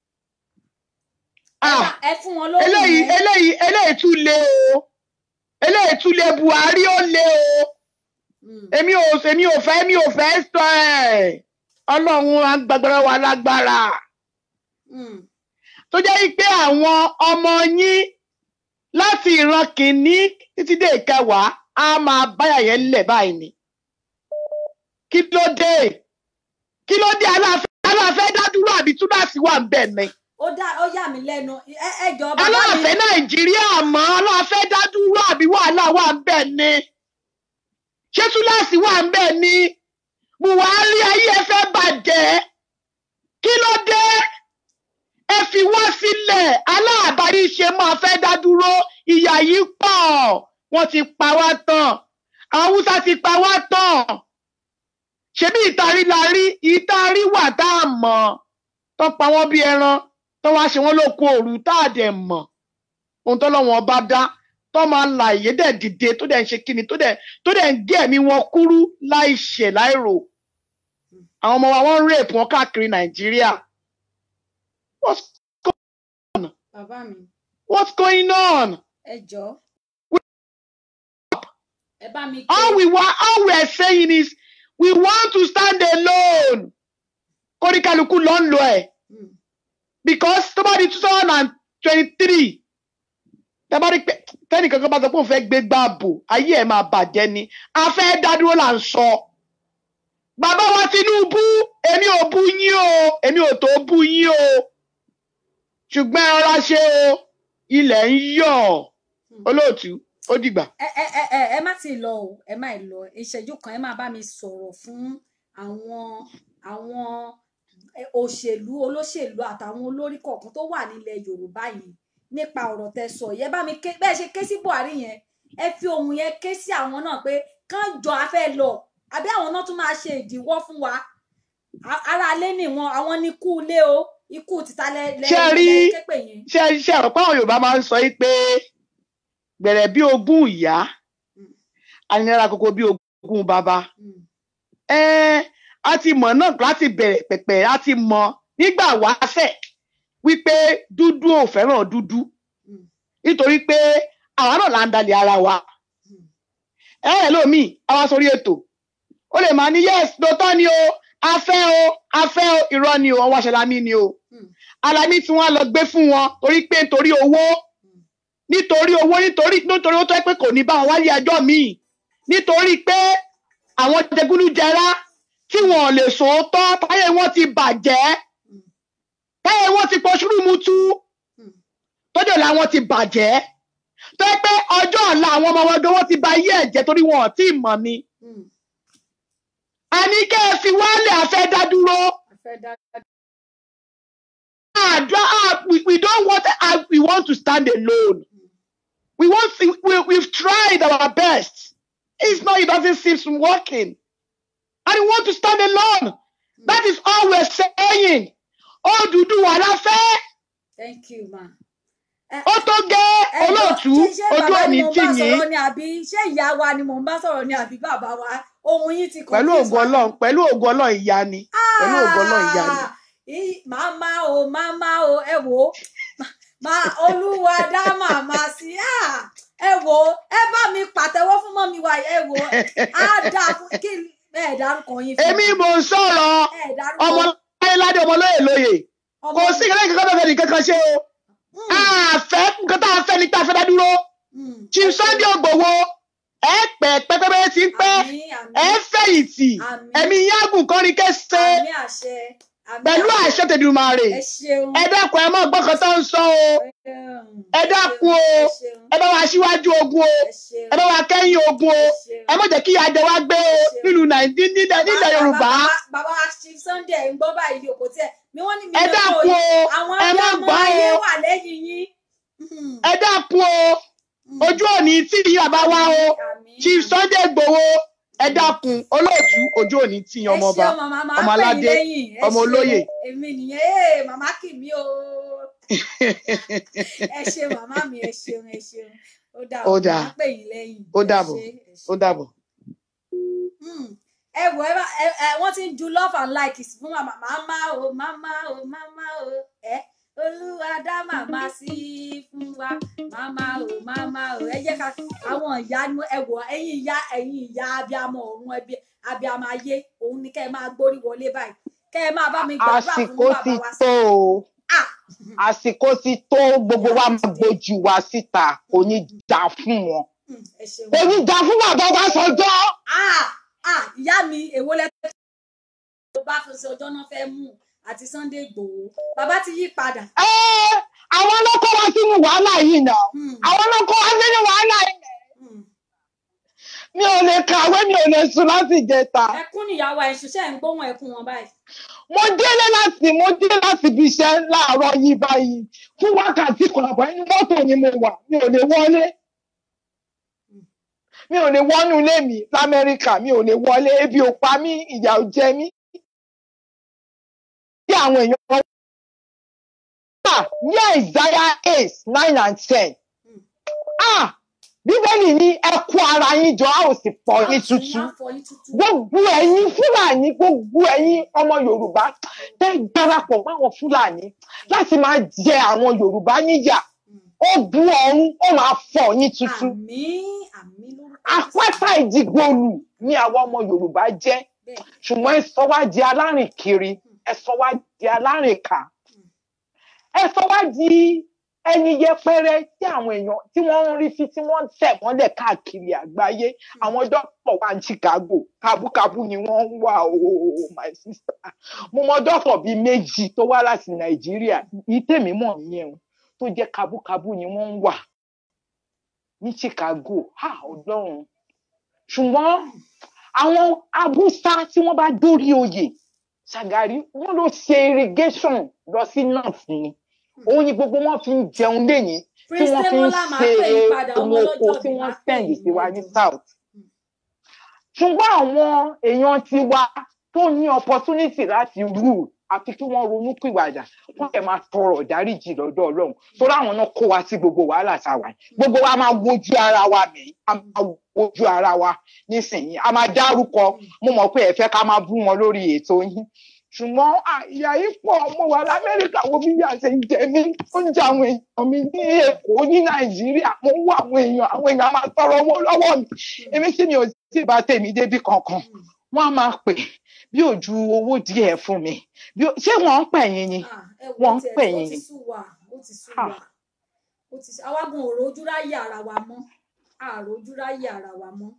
Ẹ Ah, bá- ẹ fún wọn lóhùn eléyìí yẹn. eléyìí eléyìí tún lé o eléyìí tún lé Buhari ó lé o Mm, èmi ò èmi ò fẹ́ èmi ò fẹ́ sọ ẹ̀ ọlọ́run agbágbára wa lágbára mm, tó jẹ́ pé àwọn ọmọ yín láti ìran kìíní títí dé ìkẹwàá á máa báyà yẹn lẹ̀ báyìí ni kí ló dé kí ló dé aláàfẹ́ aláàfẹ́ dádúró àbí túláàsì wà ń bẹ̀ ni ó dá ó yà mí lẹ́nu ẹ ẹ jọ bàbá mi aláàfẹ́ nàìjíríà mọ́ aláàfẹ́ dádúró àbí wàhálà wà ń bẹ̀ ni ṣé túláàsì wà ń bẹ̀ ni buhari ayé ẹ fẹ́ bàjẹ́ kí ló dé ẹ fi wá sílẹ̀ aláàbárí ṣe máa fẹ́ dá dúró ìyà yìí pọ̀ wọ́n ti pa wá tán àwọn haúsá ti pa wá tán ṣebí ìtarí la rí ìtarí wà tá a mọ̀ tó pa wọ́n bí ẹran tó wá ṣe wọ́n lóko òru tá a dẹ̀ mọ̀ ohun tó lọ́wọ́n bá dá tó máa ń la ìyé dẹ̀ dìde tó dẹ̀ ń ṣe kíni tó dẹ̀ tó dẹ̀ ń gé ẹ̀mí wọn kúrú láì ṣẹ̀ láì rò àwọn ọmọ wa wọ́n ń rèpù wọn káàkiri nàìjíríà what's, bàbá mi what's going on ẹ jọ ẹ bá mi ké all we want all we are saying is we want to stand alone kóríkàlùkù ló ń lo ẹ̀ Mm, because tó bá di two thousand and twenty-three tẹ́ bá rí pé tẹ́nìkan kan bá sọ pé òun fẹ́ gbé gbààbò ayé ẹ̀ máa bàjẹ́ ni a fẹ́ dá dúró là ń sọ. bàbá wa Tinubu èmi ò bú yín o èmi ò tó bú yín o ṣùgbọ́n ẹ rọra ṣe o ilẹ̀ ń yọ̀ mm, olóòtú ó dìgbà. ẹ ẹ ẹ ẹ ẹ má ti lọ o ẹ má ì lọ ìṣẹ́jú kan ẹ má bá mi sọ̀rọ̀ fún àwọn àwọn ẹ, òṣèlú olóṣèlú àtàwọn olórí kọ̀ọ̀kan tó wà nílẹ̀ Yorùbá yìí nípa ọ̀rọ̀ tẹ́ sọ yẹ bá mi ké bẹ́ẹ̀ ṣe ké sí Buhari yẹn ẹ fi ohun yẹn ké sí àwọn náà pé kán jọ afẹ́ lọ àbí àwọn náà tún máa ṣe ìdíwọ́ fún wa A- ara alé ni wọn àwọn ní ikú ilé o ikú títa lẹ lẹ Ṣé ẹ rí lẹ képe yẹn. ṣé ṣé ọ̀rọ̀ pàwọn Yorùbá máa ń sọ yìí pé gbẹ̀rẹ̀ bí ogún ìyá Mm. aninara koko bí ogún bàbá Mm, ẹn a ti mọ̀ náà láti bẹ̀rẹ̀ pẹ̀pẹ̀ a ti mọ̀ nígbà wáṣẹ̀ wípé dúdú ò fẹ́ràn dúdú mm, nítorí pé àwa náà là ń dalẹ̀ ara wa mm, ẹ ẹ lómi àwa sórí ètò ó lè máa ní yes lóòótọ́ ni o afẹ́ o afẹ́ o irọ́ ni o ọwọ́ aṣálámí ni o mm, alámí tí wọ́n á lọ gbé fún wọn torí pé nítorí owó mm. nítorí owó nítorí nítorí ó tó ẹ pé kò ní bá wọn wálé ẹjọ́ míì nítorí pé àwọn jẹgúdújẹrá tí wọn ò lè sòótọ́ táyé wọn ti bàjẹ́ Mm. táyé wọn ti pọ̀ ṣúrùmùtú Mm. tọ́jọ́ làwọn ti bàjẹ́ tó yẹ pé ọjọ́ ọ̀la àwọn ọmọ wọn gan wọn ti ba ayé ẹ̀jẹ̀ torí wọn ò tí ì mọ̀ ni Mm. àní kẹ́ ẹ fi wálé àfẹ́ dá dúró afẹ́ dá àdúrà ah, we, we don't want ah, we want to stand alone we want to, we, we've tried our best it's not it doesn't seem working and we want to stand alone that is all we're saying Odùduwà la fẹ́ thank you ma. ẹ ó tó gẹ́ ẹ jọ, olóòtú ṣé- ṣé ojú bàbá òní ni mo tì bá yín sọ̀rọ̀ ni àbí ṣé ìyá wa ni mò ń bá sọ̀rọ̀ ni àbí bàbá wa ohun yín ti pẹ̀lú confuse ògo wa. Ọlọ́run pẹ̀lú ògo Ọlọ́run ìyá ni pẹ̀lú ògo Ọlọ́run ìyá ni. Ah, í- màmá o màmá o ẹ wò ó má olúwa dá màmá sí ah, ẹ wò ó ẹ bá mi pàtẹ́wọ́ fún mọ́mi wa ẹ wò ó á dà fún kí ẹ dárúkọ yín fún èmi mi. mò ń sọ̀rọ̀ ẹ dárúkọ ọmọ láyéládé ọmọ lóye lóye ọmọ kò sí ìkẹ́kẹ́ kankan tó fẹ́ nìkan kan ṣe o Mm, àfẹ́ nǹkan tá a fẹ́ ni tá a fẹ́ dá dúró mm. Chief Sunday Igboho ẹ pẹ́ pẹ́pẹ́pẹ́ ti ń pẹ́ Àmín, àmín, ẹ fẹ̀yìntì àmín, ẹ̀mí yágùn kọrin kẹsẹ àmín àṣẹ àmín pẹ̀lú àṣẹ tẹ̀dùmarè ẹ ṣeun ẹ dákun ẹ mọ̀ gbọ́kàn tó ń sọ o ẹ dákun o ẹ ṣeun ẹ bá wa síwájú ogun o ẹ ṣeun ẹ bá wa kẹ́yìn ogun o ẹ ṣeun. ẹ má jẹ́ kí ìyà jẹ wá gbé o nílùú nàìjíríà nílẹ̀ nílẹ̀ yorùbá Bàbá- bàbá wa Chief Sunday ń gbọ́ báyìí o kò tiẹ̀ mi wọ́n ní mi ẹ lè dákun kó o àwọn ẹ má abiyamọ gbọ́ ayé o wà lẹ́yìn yín. Mhm, ẹ dákun o mhm. ojú òní tí ìyá bá wá o Àmín, Chief àmín. Sunday Igboho ẹ dákun olóòtú ojú òní tí yan ẹ ọmọọba ṣeun màmá máa ọmọ pè yín aládé, lẹ́yìn ẹ ọmọ ṣeun. olóyè. èmi nìyẹn ee màmá kì mí o ẹ ṣe màmá mi ẹ ṣeun ẹ ṣeun ó dà Ó ó dáa. máa pè yín lẹ́yìn Ó ẹ dàbọ̀. ṣé, ẹ ṣé. ó dàbọ̀. Hmm. ẹ wò ẹ bá ẹ ẹ wọ́n ti ń ju love and like fún màmá màmá o màmá o màmá o ẹ olúwa dá màmá sí fún wa màmá o màmá o ẹ jẹ́ ká àwọn ìyá ni ẹ wò ẹ̀yin ìyá ẹ̀yin ìyá abiyamọ ọ̀run ẹbí abiyamọ ayé òun ni kẹ́ ẹ máa gbórí wọlé báyìí kẹ́ ẹ máa bá mi gbàdúrà fún àsìkò bàbá ti wa sí. tó o Ah! àsìkò ti tó gbogbo wa máa gbójú wa síta kò ní dà fún wọn Hmm, ẹ ṣeun. kò ní dà fún bàbá Ọbásanjọ́ ah ah ìyá mi èwo lẹ tó bá fi ṣe ọjọ́ náà fẹ́ mú àti Sunday Igboho bàbá ti yí padà. Ẹ́, àwọn ló kó wa sínú wàhálà yìí náà Hmm, àwọn ló kó wa sínú wàhálà yìí hmm. mi ò lè kàwé mi ò lè sùn láti ìjẹta ẹkún níyàwó ẹ ṣiṣẹ́ ń gbóhùn ẹkún wọn báyìí. mo délé láti mo dé láti ibi iṣẹ́ láàárọ̀ yìí báyìí fún wákàtí kan àbọ̀ inú mọ́tò ni mo wà mi ò lè wọlé mi ò lè wọnú ilé mi lamẹ́ríkà mi ò lè wọlé ebi ò pa mí ìyà ò jẹ mí bí àwọn èèyàn wọn wà ní àìsáyà eight nine and ten Hmm. ah bíbélì ní ẹ kó ara yín jọ a ò sì pọ̀ yín Á tuntun fọ yín tútù. gbogbo ẹ̀yin fúlàní gbogbo ẹ̀yin ọmọ yorùbá tẹ darapọ̀ máwọn fúlàní láti máa jẹ àwọn yorùbá níyà Hmm. ó bu ọ̀run ó máa fọ̀ yín tuntun àmín àmín lórúkọ àpáta ìdìgbòlù ni àwọn ọmọ yorùbá jẹ́ bẹ́ẹ̀ ṣùgbọ́n ẹ sọ wá di alárìn kiri ẹ sọ wá di alárìn kà ẹ sọ wá di ẹni yẹpẹrẹ tí àwọn èèyàn tí wọ́n ń rí sí tí wọ́n ń tẹ̀ mọ́lẹ̀ káàkiri àgbáyé àwọn dọ́kítọ̀ wà ní Chicago kábúkábú ni wọ́n ń wà ooo my sister mo mọ dọ́kítọ̀ bíi méjì tó wá láti Nàìjíríà yìí tèmi mọ̀ nìyẹn o tó jẹ́ kábúkábú ni wọ́n ń wà ní Chicago ha ọlọ́run ṣùgbọ́n àwọn abúsá tí wọ́n bá dórí oyè Ṣàgàrí wọ́n ló ṣe irrigation lọ sí north ni òun ni gbogbo wọn fi ń jẹun lẹ́yìn tí Prince wọ́n fi ń Demola máa ṣe pè yín padà ọmọ ohun oko ọlọ́jọ́ tí bí wọ́n máa pè send yín sí wa ní ẹjọ́. south ṣùgbọ́n àwọn èèyàn tiwa tó ní opportunity láti rule àfi kí wọ́n ronú pìwàdà wọ́n lè máa tọrọ ìdáríjì lọ́dọ̀ ọlọ́run torí àwọn náà kó wa sí gbogbo wàhálà tá a wà yìí gbogbo wa máa wojú ara wa mí a máa wojú ara wa nísìnyí a máa dárúkọ mo mọ̀ pé ẹ fẹ́ ká máa bú wọn lórí ètò yín ṣùgbọ́n à, ìyà yìí pọ̀ mo wà lamẹ́ríkà wo bí ìyà ṣe ń jẹ mí ó ń jẹ àwọn èèyàn mi ní èkó ní nàìjíríà mo ń wá àwọn èèyàn àwọn èèyàn máa tọrọ owó lọ́wọ́ mi èmi tí mi ò tí ì bá tèmi débi kankan wọ́n á máa pè bí ò ju owó díẹ̀ fún mi bí ó- ṣé wọ́n ń pè yín ni Ah, ẹ wo wọ́n ń tiẹ̀ pè tí ó yín ti ni sú wa ó ti sú Ah. wa ó ti sú àwa gan òrò ojú ráyè ara wa mọ́ àrò ojú ráyè ara wa mọ́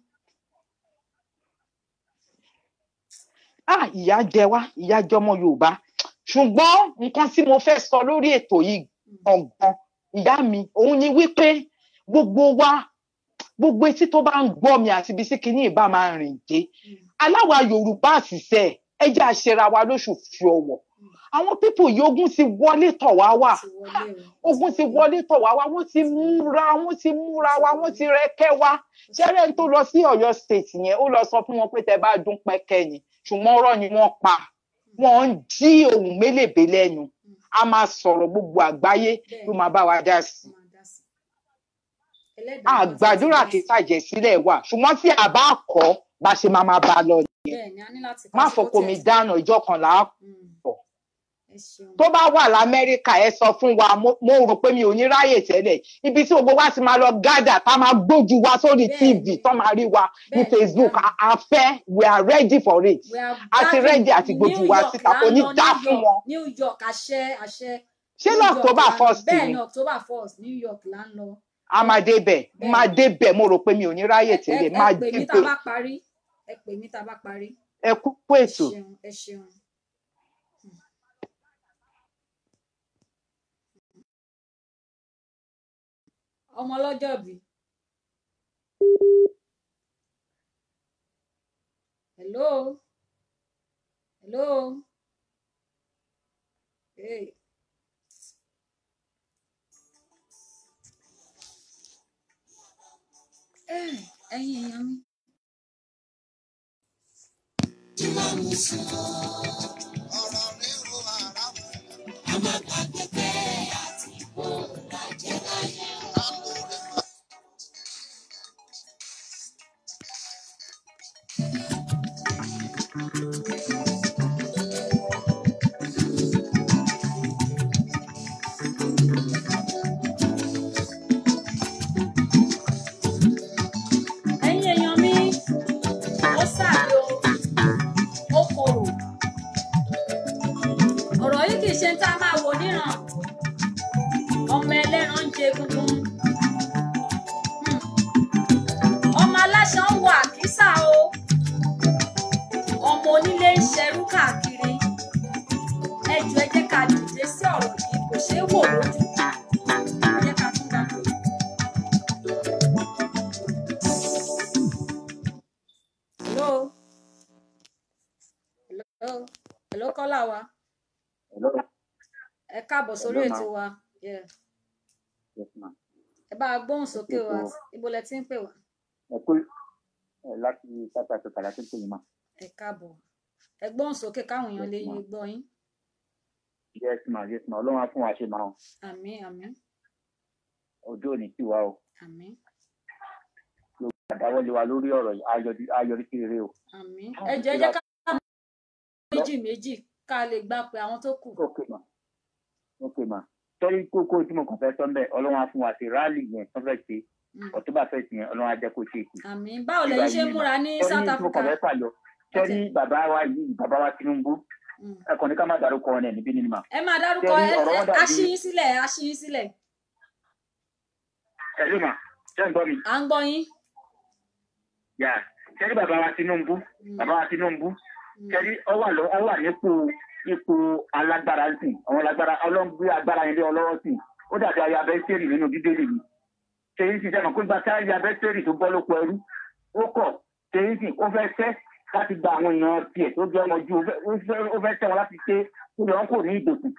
ah ìyà jẹ wá ìyà jẹ ọmọ yorùbá ṣùgbọ́n nǹkan tí mo fẹ́ sọ lórí ètò yìí gangan ìyá mi òun ni wípé gbogbo wa gbogbo etí tó bá ń gbọ́ mi àti ibi tí kinní ìbá máa rìn dé aláwa yorùbá àṣìṣe ẹ jẹ́ àṣẹra wa lóṣù fi ọ̀wọ̀ àwọn pípò yìí ogun ti wọlé tọ̀ wá wà ti wọlé o ogun ti wọlé tọ̀ wá wá wọ́n ti múra wọ́n ti múra wa wọ́n ti rẹ́kẹ́ wa ṣẹ́rẹ́ tó lọ sí ọ̀yọ́ state yẹn ó lọ sọ fún wọn pé tẹ bá dún pẹ́kẹ́ ni ṣùgbọ́n ọ̀rọ̀ ni wọ́n pa wọ́n ń jí ohun mélèbé lẹ́nu a máa sọ̀rọ̀ gbogbo àgbáyé ló máa bá wa dá sí ó máa dá sí ẹlẹ́dàá wa ti àgbàdúrà dá kí sí. tàjẹ̀ sílẹ̀ wà ṣùgbọ́n tí a bá kọ́ bá ṣe máa máa bá a lọ nìyẹn bẹ́ẹ̀ ni a ní láti má kọ́ sí fọkọ mi protest. dáná ìjọ kan là á Mm. pọ̀ ẹ ṣeun tó bá wà lamẹ́ríkà ẹ sọ fún wa mo mo rò pé mi ò ní ráyè tẹ́lẹ̀ ibi tí gbogbo wa ti máa lọ gádà tá máa gbójú wa sórí tv Bẹ́ẹ̀ni. tó máa rí wa ní Bẹ́ẹ̀ni, facebook bẹ́ẹ̀ni. a a fẹ́ we are ready for it We are a ti gathering ready àti in gbójú New wa York síta là kò ń ní lọ, dá New fún York, wọn New York àṣẹ àṣẹ ṣé New ní York october là ń lọ. first bẹ́ẹ̀ ni ni october first New York là ń lọ a máa débẹ̀ Bẹ́ẹ̀ni. máa débẹ̀ mo rò pé mi ò ní ráyè ẹ ẹ tẹ́lẹ̀ ẹ máa pè mí tá a débẹ̀ bá parí ẹ pè mí tá a bá parí ẹ kú kú ẹ ètò ṣeun ẹ ṣeun. ọmọ ọlọ́jọ́ bí. hello hello hey. Eh, ẹ̀yin èèyàn mi. ẹ̀yin èèyàn mi ó sàbí o ó korò ọ̀rọ̀ yìí kì í ṣe ń tá a máa wò níran ọmọ ẹlẹ́ran ń jẹ egungun Hmm. ọmọ aláṣọ ń wọ àkísà o ọmọ onílé ń ṣerú káàkiri ẹ jù ẹ jẹ́ ká dìde sí ọ̀rọ̀ yìí kò ṣeé wò lójú ẹ jẹ́ ká tún dá lórí. hello hello hello kọ́lá wa Hello. ẹ káàbọ̀ sórí Hello, ètò ma'am. wa Yeah. Yes, ma'am. ẹ bá a gbóhùn sókè wa Ètò- ibo lẹ ti ń pè wá Ẹ kú ẹ láti South Africa láti pè yín mà. ẹ káàbọ̀ ẹ gbóhùn sókè káwọn èèyàn lè Yes, ma'am. gbọ́ yín Yes, ma, yes, ma. Ọlọ́run á fún wa ṣe máa hàn. àmín àmín Ojú ò ní tì wá o. àmín Àdáwọ́lé wa lórí ọ̀rọ̀ yìí, ayọ̀dí ayọ̀rí sí rere o. àmín ẹ jẹ́ ẹ jẹ́ ká méjì méjì ká lè gbà pé àwọn tó kù Ok, ma. Ok, ma. Sọ́rí kókó tí mo kàn fẹ́ sọ ń bẹ̀, Ọlọ́run á fún wa ṣe ráàlì yẹn tó fẹ́ ṣe. Mm. October first yẹn, Ọlọ́run á jẹ́ kó ṣe èsì. àmín báwo lẹ̀yin ṣe ń múra ní South Sọ́rí tí mo kàn Africa fẹ́ fàyọ. Sọ́rí bàbá wa yìí, bàbá wa Tinubu, Mm. ẹ kàn ní ká má dárúkọ wọn ẹ̀ níbí nínú mà. ẹ máa dárúkọ Ṣé ẹ ọ̀rọ̀ wọn ẹ- dàbí- aṣíyín sílẹ̀ aṣíyín sílẹ̀ Ẹ ló mà, ṣé ń gbọ́ mi? à ń gbọ́ yín Yà, sẹ́rí bàbá wa Tinubu, Mm. bàbá wa Tinubu, Mm. sẹ́rí ọ wà lọ ọ wà nípò ipò alágbára ń sìn àwọn alágbára ọlọ́ngbé agbára yẹn lé ọlọ́wọ́ sìn ó dàbí ayé abẹ́sẹ̀rì nínú bíbélì mi ṣèyí sì sẹ́nu kó gba táyà bẹ́tẹ̀rì tó bọ́ lóko ẹrú ó kọ̀ ṣèyí sì ó fẹ́ fẹ́ láti gba àwọn èèyàn tiẹ̀ tó jẹ́ ọmọ ju ó fẹ́- ó fẹ́ ó fẹ́ tẹ̀ wọ́n láti ṣe kó lè wọ́n kò ní ìdòkùn.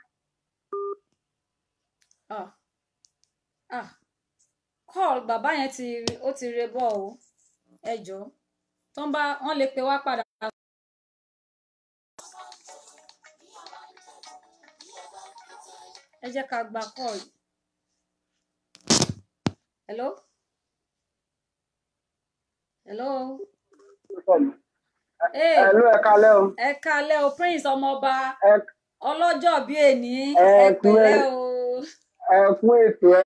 ah ah call bàbá yẹn ti ó ti re bọ́ o ẹ jọ tó ń bá wọn lè pe wá padà. ẹ jẹ́ ká gba call yìí. hello hello hey Ẹ̀lú ẹ̀ka lẹ́ o. ẹ kalẹ́ o prince ọmọọba Ẹ- ọlọ́jọ́ bíi èní Ẹ ẹ kú ẹ- pẹ̀lẹ́ o Ẹ kú ètò ẹ.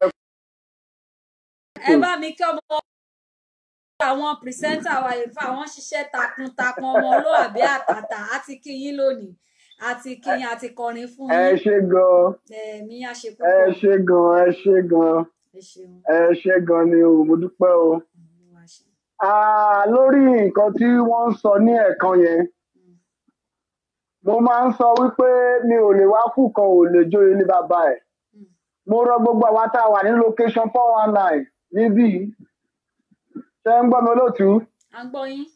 ẹ bá mi kí ọmọ àwọn pìrìsẹ́ńtà wa yìí fún àwọn ṣiṣẹ́ takuntakun ọmọlúwàbí àtàtà àti kí yín lónìí àti kí yín àti kọrin fún Ẹ yín ṣé gan. ẹ̀mí á ṣe Ẹ púpọ̀ ṣé gan. Ẹ ṣé gan. ẹ ṣeun Ẹ ṣé gan ni o. Mo dúpẹ́ o. Olúwa ṣeun. Ah, lórí nǹkan tí wọ́n ń sọ ní ẹ̀kan yẹn, mo máa ń sọ wípé mi ò lè wá kú kan ò lè jó ilé bàbá ẹ̀. Mm. Mo rọ gbogbo àwa tá a wà ní location four one nine níbí. Ṣé ń gbọ́ mi olóòtú? à ń gbọ́ yín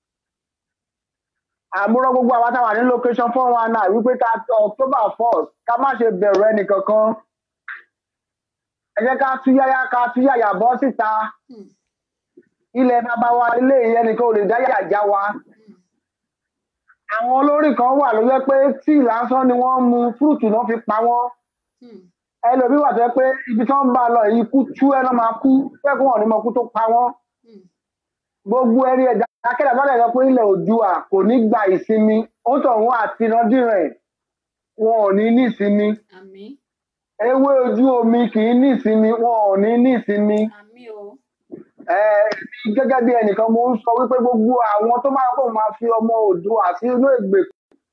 àmúrọ gbogbo àwọn táwà ní location four one nine wípé ká october first ká má ṣe bẹ̀rù ẹnìkankan ẹ jẹ́ ká túyáyá ká túyàyà bọ́ síta Hmm, ilẹ̀ bàbá wa ilé ìyẹn nìkan ò lè dá yàjá wa hmm, àwọn olórí kan wà ló jẹ́ pé tíì lásán ni wọ́n mu fúrùtù náà fi pa wọ́n hmm, ẹlòmíì wà tó jẹ́ pé ibi tí wọ́n ń bá a lọ yìí kú tú ẹ̀ náà máa kú fẹ́ẹ́ kún wọn ní mọ kú tó pa wọ́n hmm. gbogbo ẹni ẹja akéde àbálẹ̀ sọ pé ilẹ̀ òdùà kò ní gba ìsinmi ó tọ̀hún àti ìrandíran wọn ò ní ní ìsinmi àmín ewé ojú omi kì í ní ìsinmi wọn ò ní ní ìsinmi àmín o ẹ èmi gẹ́gẹ́ bí ẹnìkan mo ń sọ wípé gbogbo àwọn tó máa kó máa fi ọmọ òdùà sí inú ègbèkùn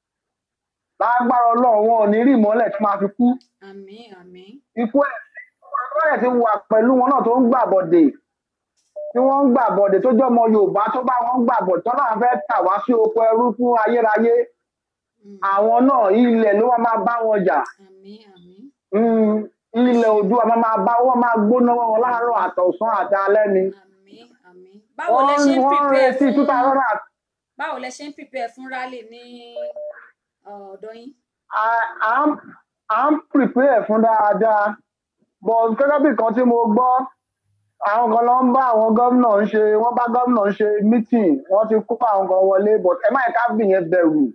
lágbára Ọlọ́run wọn ò ní rí ìmọ́lẹ̀ tó máa fi kú àmín àmín ikú ẹ̀ ọlọ́rẹ̀ ti wà pẹ̀lú wọn náà tó ń gbàbọ̀dè tí wọ́n ń gbàbọ̀dè tó jẹ́ ọmọ Yorùbá tó bá wọn gbàbọ̀dè tó náà fẹ́ tà wá sí oko ẹrú fún ayérayé Hmm, àwọn náà ilẹ̀ ló wá máa bá wọn jà àmín àmín Mm, ilẹ̀ Oòduà máa máa bá wọn máa gbóná wọn láàárọ̀ àtọ̀sán àti alẹ́ ni àmín àmín báwo lẹ wọ́n ṣe ń wọ́n ń prepare retí fún two thousand and báwo lẹ ṣe ń prepare fún rally ní ọ̀dọ̀ yín à- à ń- à ń prepare fún dáadáa but gẹ́gẹ́ bí nǹkan tí mo gbọ́ àwọn kan ló ń bá àwọn gómìnà ń ṣe wọ́n bá gómìnà ń ṣe meeting wọ́n ti kó àwọn kan wọlé but ẹ má yẹ ká bìyẹn bẹ̀rù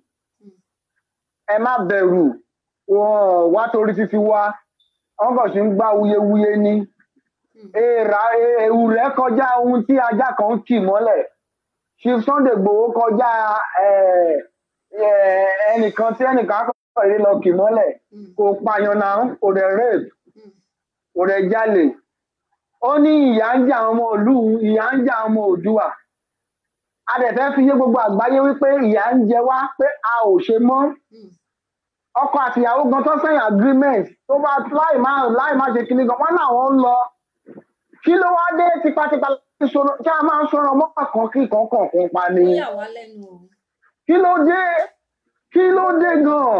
ẹ má bẹ̀rù wọn wá torí títí wá wọn kàn sí ń gbá wuyewuye ni èèrà ewu rẹ kọjá ohun tí ajá kan ń kì mọ́lẹ̀ chief sunday gbowó kọjá eh, eh, ẹnìkan tí ẹnìkan kọ̀ yìí lọ kì mọ́lẹ̀ Hmm, kò pààyàn náà kò dẹ̀ rape hmm, kò dẹ̀ jalè ó ní ìyà ń jẹ àwọn ọmọ ìlú ìyà ń jẹ àwọn ọmọ òdùà a dẹ̀ fẹ́ fi yé gbogbo àgbáyé wípé ìyà ń jẹ wá pé a ò ṣe mọ́ hmm, ọkọ àtìyàwó gan tó sẹ́yìn agreement tó bá láì má láì má ṣe kíní gan wọn làwọn ń lọ kí ló wá dé tipátipá láti sọ̀rọ̀ tí a máa ń sọ̀rọ̀ mọ́ kan kí kankan kan pa ni ó yà wá lẹ́nu o kí ló dé kí ló dé gan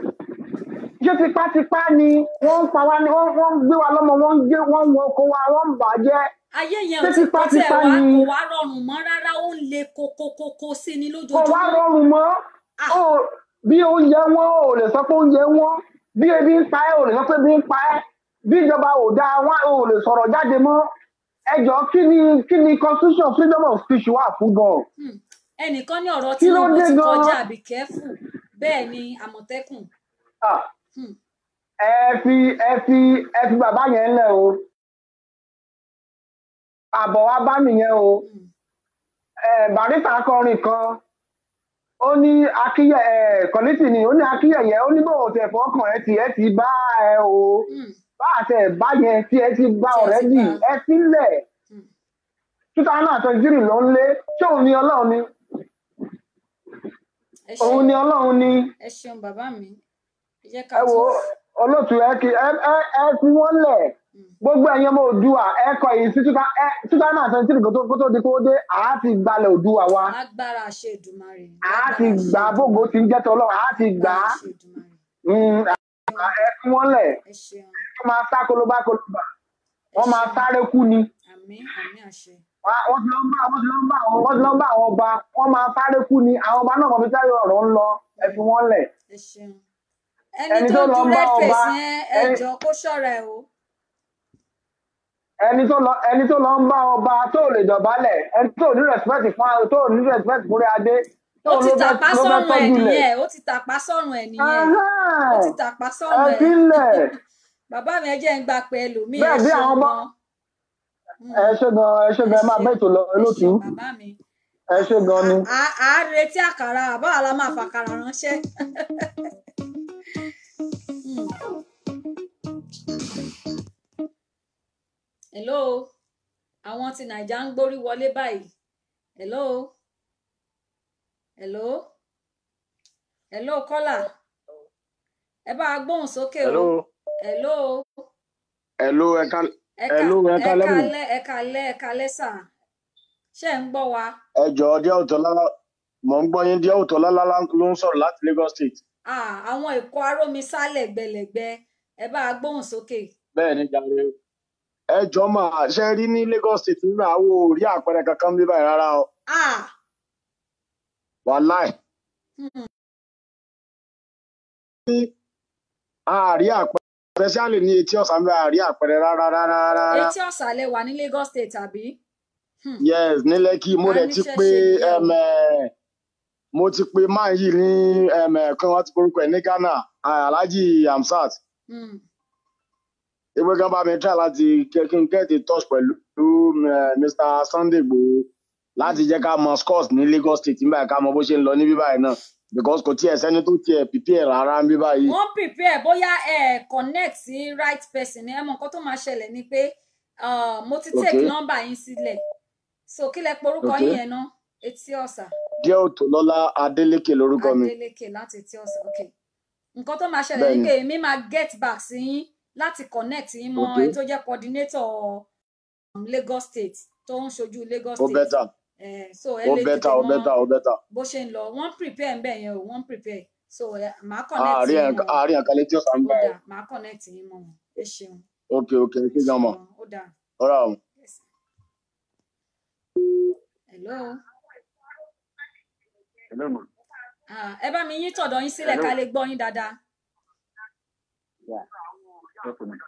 ṣé tipátipá ni wọ́n ń pa wá ni wọ́n wọ́n ń gbé wa lọ́mọ wọ́n ń gbé wọ́n ń wọ oko wa wọ́n ń bàjẹ́ ayé yẹn ṣé ò ti kọ́ tẹ̀ tipátipá wá ni kò wá rọrùn mọ́ rárá ó ń le kókókókó sí ni kò wá lójoojúmọ́ rọrùn mọ́ Ah. Ó- bí oúnjẹ wọn ò lè sọ pé oúnjẹ wọn bí ebi ń pa ẹ́ ò lè sọ pé ebi ń pa ẹ́ bí ìjọba ò dáa wọn ò lè sọ̀rọ̀ jáde mọ́ ẹjọ́ kí ni kí ni constitution freedom of speech wà fún gan Hmm, ẹnìkan ní ọ̀rọ̀ Kí ló Tinubu dé ti gan-an? kọjá àbí kẹ́fù bẹ́ẹ̀ ni àmọ̀tẹ́kùn Ah, Hmm, ẹ fi ẹ fi ẹ fi bàbá yẹn lẹ̀ o àbọ̀ wa bá nìyẹn o hmm, ẹ barista kọrin kan ó ní akíyẹ ẹ kọ́lítì ni ó ní akíyẹyẹ ó ní bóun tẹ̀ fọ́kàn ẹ ti ẹ ti bá ẹ o hmm, bá àtẹ bá yẹn tí ẹ ti bá Tí ẹ ti ọ̀rẹ́dì bá. ẹ sílẹ̀ hmm. two thousand and twenty three ló ń lé ṣé òun ni ọlọ́run ni ẹ òun ṣeun ni ọlọ́run ni ẹ ṣeun bàbá mi ẹ jẹ́ ká ẹ wo tún olóòtú ẹ kí ẹ ẹ ẹ fi wọ́n lẹ̀ Hmm, gbogbo ẹ̀yin ọmọ òdùà ẹ kọ èyí sí two thou- ẹ two thousand and twenty three kó tó kó tó di kó dé àá ti gbalẹ̀ òdùà wa lágbára àṣẹ Èdùmàrè àá ti lágbára gbà àṣẹ bógo ti ń jẹ́ tọ́lọ́run àá ti gbà á àṣẹ Èdùmàrè Mm, ẹ fi wọ́n lẹ̀ ẹ ṣeun kó máa sá kolobá kolobá wọ́n máa sáré kú ni àmì àmì àṣẹ Wá- wọ́n ti lọ ń bá wọ́n ti lọ ń bá àwọn wọ́n ti lọ ń bá àwọn ọba wọ́n máa sáré kú ni àwọn ọba náà kàn fi sáré ọ̀rọ̀ ń lọ ẹ fi wọ́n lẹ̀ ẹ ṣeun ẹni ẹni tó tó lọ ju ń bá red ọba face yẹn ẹ ẹni jọ kó ṣọ́ra ẹ o ẹni tó lọ ẹni tó lọ ń bá ọba tó lè dọ̀bálẹ̀ ẹni tó ní respect fún àwọn tó ní respect fún adé tó ó ti ló fẹ́ tàpá ló fẹ́ sọ́run ẹ̀ tọ́jú lẹ̀ nìyẹn ó ti tàpá sọ́run ẹ̀ nìyẹn ó ti tàpá ẹ sọ́run ẹ̀ sílẹ̀ bàbá mi ẹ jẹ́ ń gbà pé ẹlòmíì ẹ bẹ́ẹ̀ bí ṣeun àwọn ọba gan ẹ ṣe gan ẹ ṣe ẹ gan ẹ máa ṣeun bẹ́ẹ̀ tó lọ ẹ olóòtú ṣeun bàbá mi ẹ ṣe gan ni. à à á retí àkàrà àbáwá la máa fàkàrà ránṣẹ́ Hmm. hello àwọn ti nàìjà ń gbórí wọlé báyìí hello hello hello kọ́là ẹ bá a gbóhùn sókè o hello hello hello ẹ ká ẹ ká hello ẹ ẹ ká lẹ́mù kálẹ́ ẹ kálẹ́ ẹ kálẹ́ sà ṣé ẹ ń gbọ́ wa ẹ jọ̀ọ́ díẹ̀ òtọ́lá mò ń gbọ́ yín díẹ̀ òtọ́lá lálá ló ń sọ̀rọ̀ láti Lagos State Ah, àwọn èkó arómisá lẹ́gbẹ̀lẹ́gbẹ̀ ẹ bá a gbóhùn sókè bẹ́ẹ̀ ni jàre ẹ jọ̀ọ́ mà ṣe rí ní Lagos State nígbà wo ò rí àpẹẹrẹ kankan bí báyìí rárá o ah wàláì hmm. a rí àpẹẹrẹ especially ní etí ọ̀sán bí a rí àpẹẹrẹ rárá rárá rárá etí ọ̀sàlẹ̀ wà ní Lagos State àbí Hmm. yes ní Lẹ́kì mo a dẹ̀ ti níṣẹ́ pé ṣe nìyẹn o em, eh, mo ti pé máa yìí ní em, eh, kí wọ́n ti porúkọ ẹ̀ ní Ghana ah, Alhaji Hamzat Hmm. ewé gan bá mi try láti kẹ- kí n get in touch pẹ̀lú eh, Mr. Sunday Igboho láti jẹ́ ká mọ scores ní Lagos State nígbà ká mọ bó ṣe ń lọ ní bíbáyìí náà because kò tiẹ̀ sẹ́ni tó tiẹ̀ prepare rárá ń bíbáyìí. wọ́n prepare bóyá ẹ connect sí right person ẹ mọ nǹkan tó máa ṣẹlẹ̀ ni pé ah, mo ti take Okay. number yín sílẹ̀ so kí lẹ porúkọ Okay. yín yẹn náà etí ọ̀sà díẹ̀ òtòlọ́lá Adélékè lórúkọ mi. Adélékè láti etí ọ̀sà ok nǹkan tó máa ṣẹlẹ̀ ni bẹ́ẹ̀ni pé èmi máa get back sí yín láti connect yín mọ́ okay ẹni tó jẹ́ coordinator um, Lagos State tó ń ṣojú Lagos ó State bẹ́tà eh, so ẹ ó lè bẹ́tà tètè ó mọ bẹ́tà ó bẹ́tà bó ṣe ń lọ wọ́n prepare ń bẹ̀ yẹn o wọ́n prepare so eh, màá connect àárín yín ẹ̀ka mọ́ wọn àárín ẹ̀ka létí ọ̀sán ó gbà ẹ̀ dáa màá connect yín mọ́ wọn ẹ ṣeun ok ok ẹ ẹ ṣe gan mọ̀ ṣeun ó dáa ọ̀rọ̀ àwọn. yes. hello Hello, ma. ah, ẹ bá mi yín tọ̀dọ̀ yín sílẹ̀ Hello. ká lè gbọ́ yín dáadáa Yeah. Okay, ma.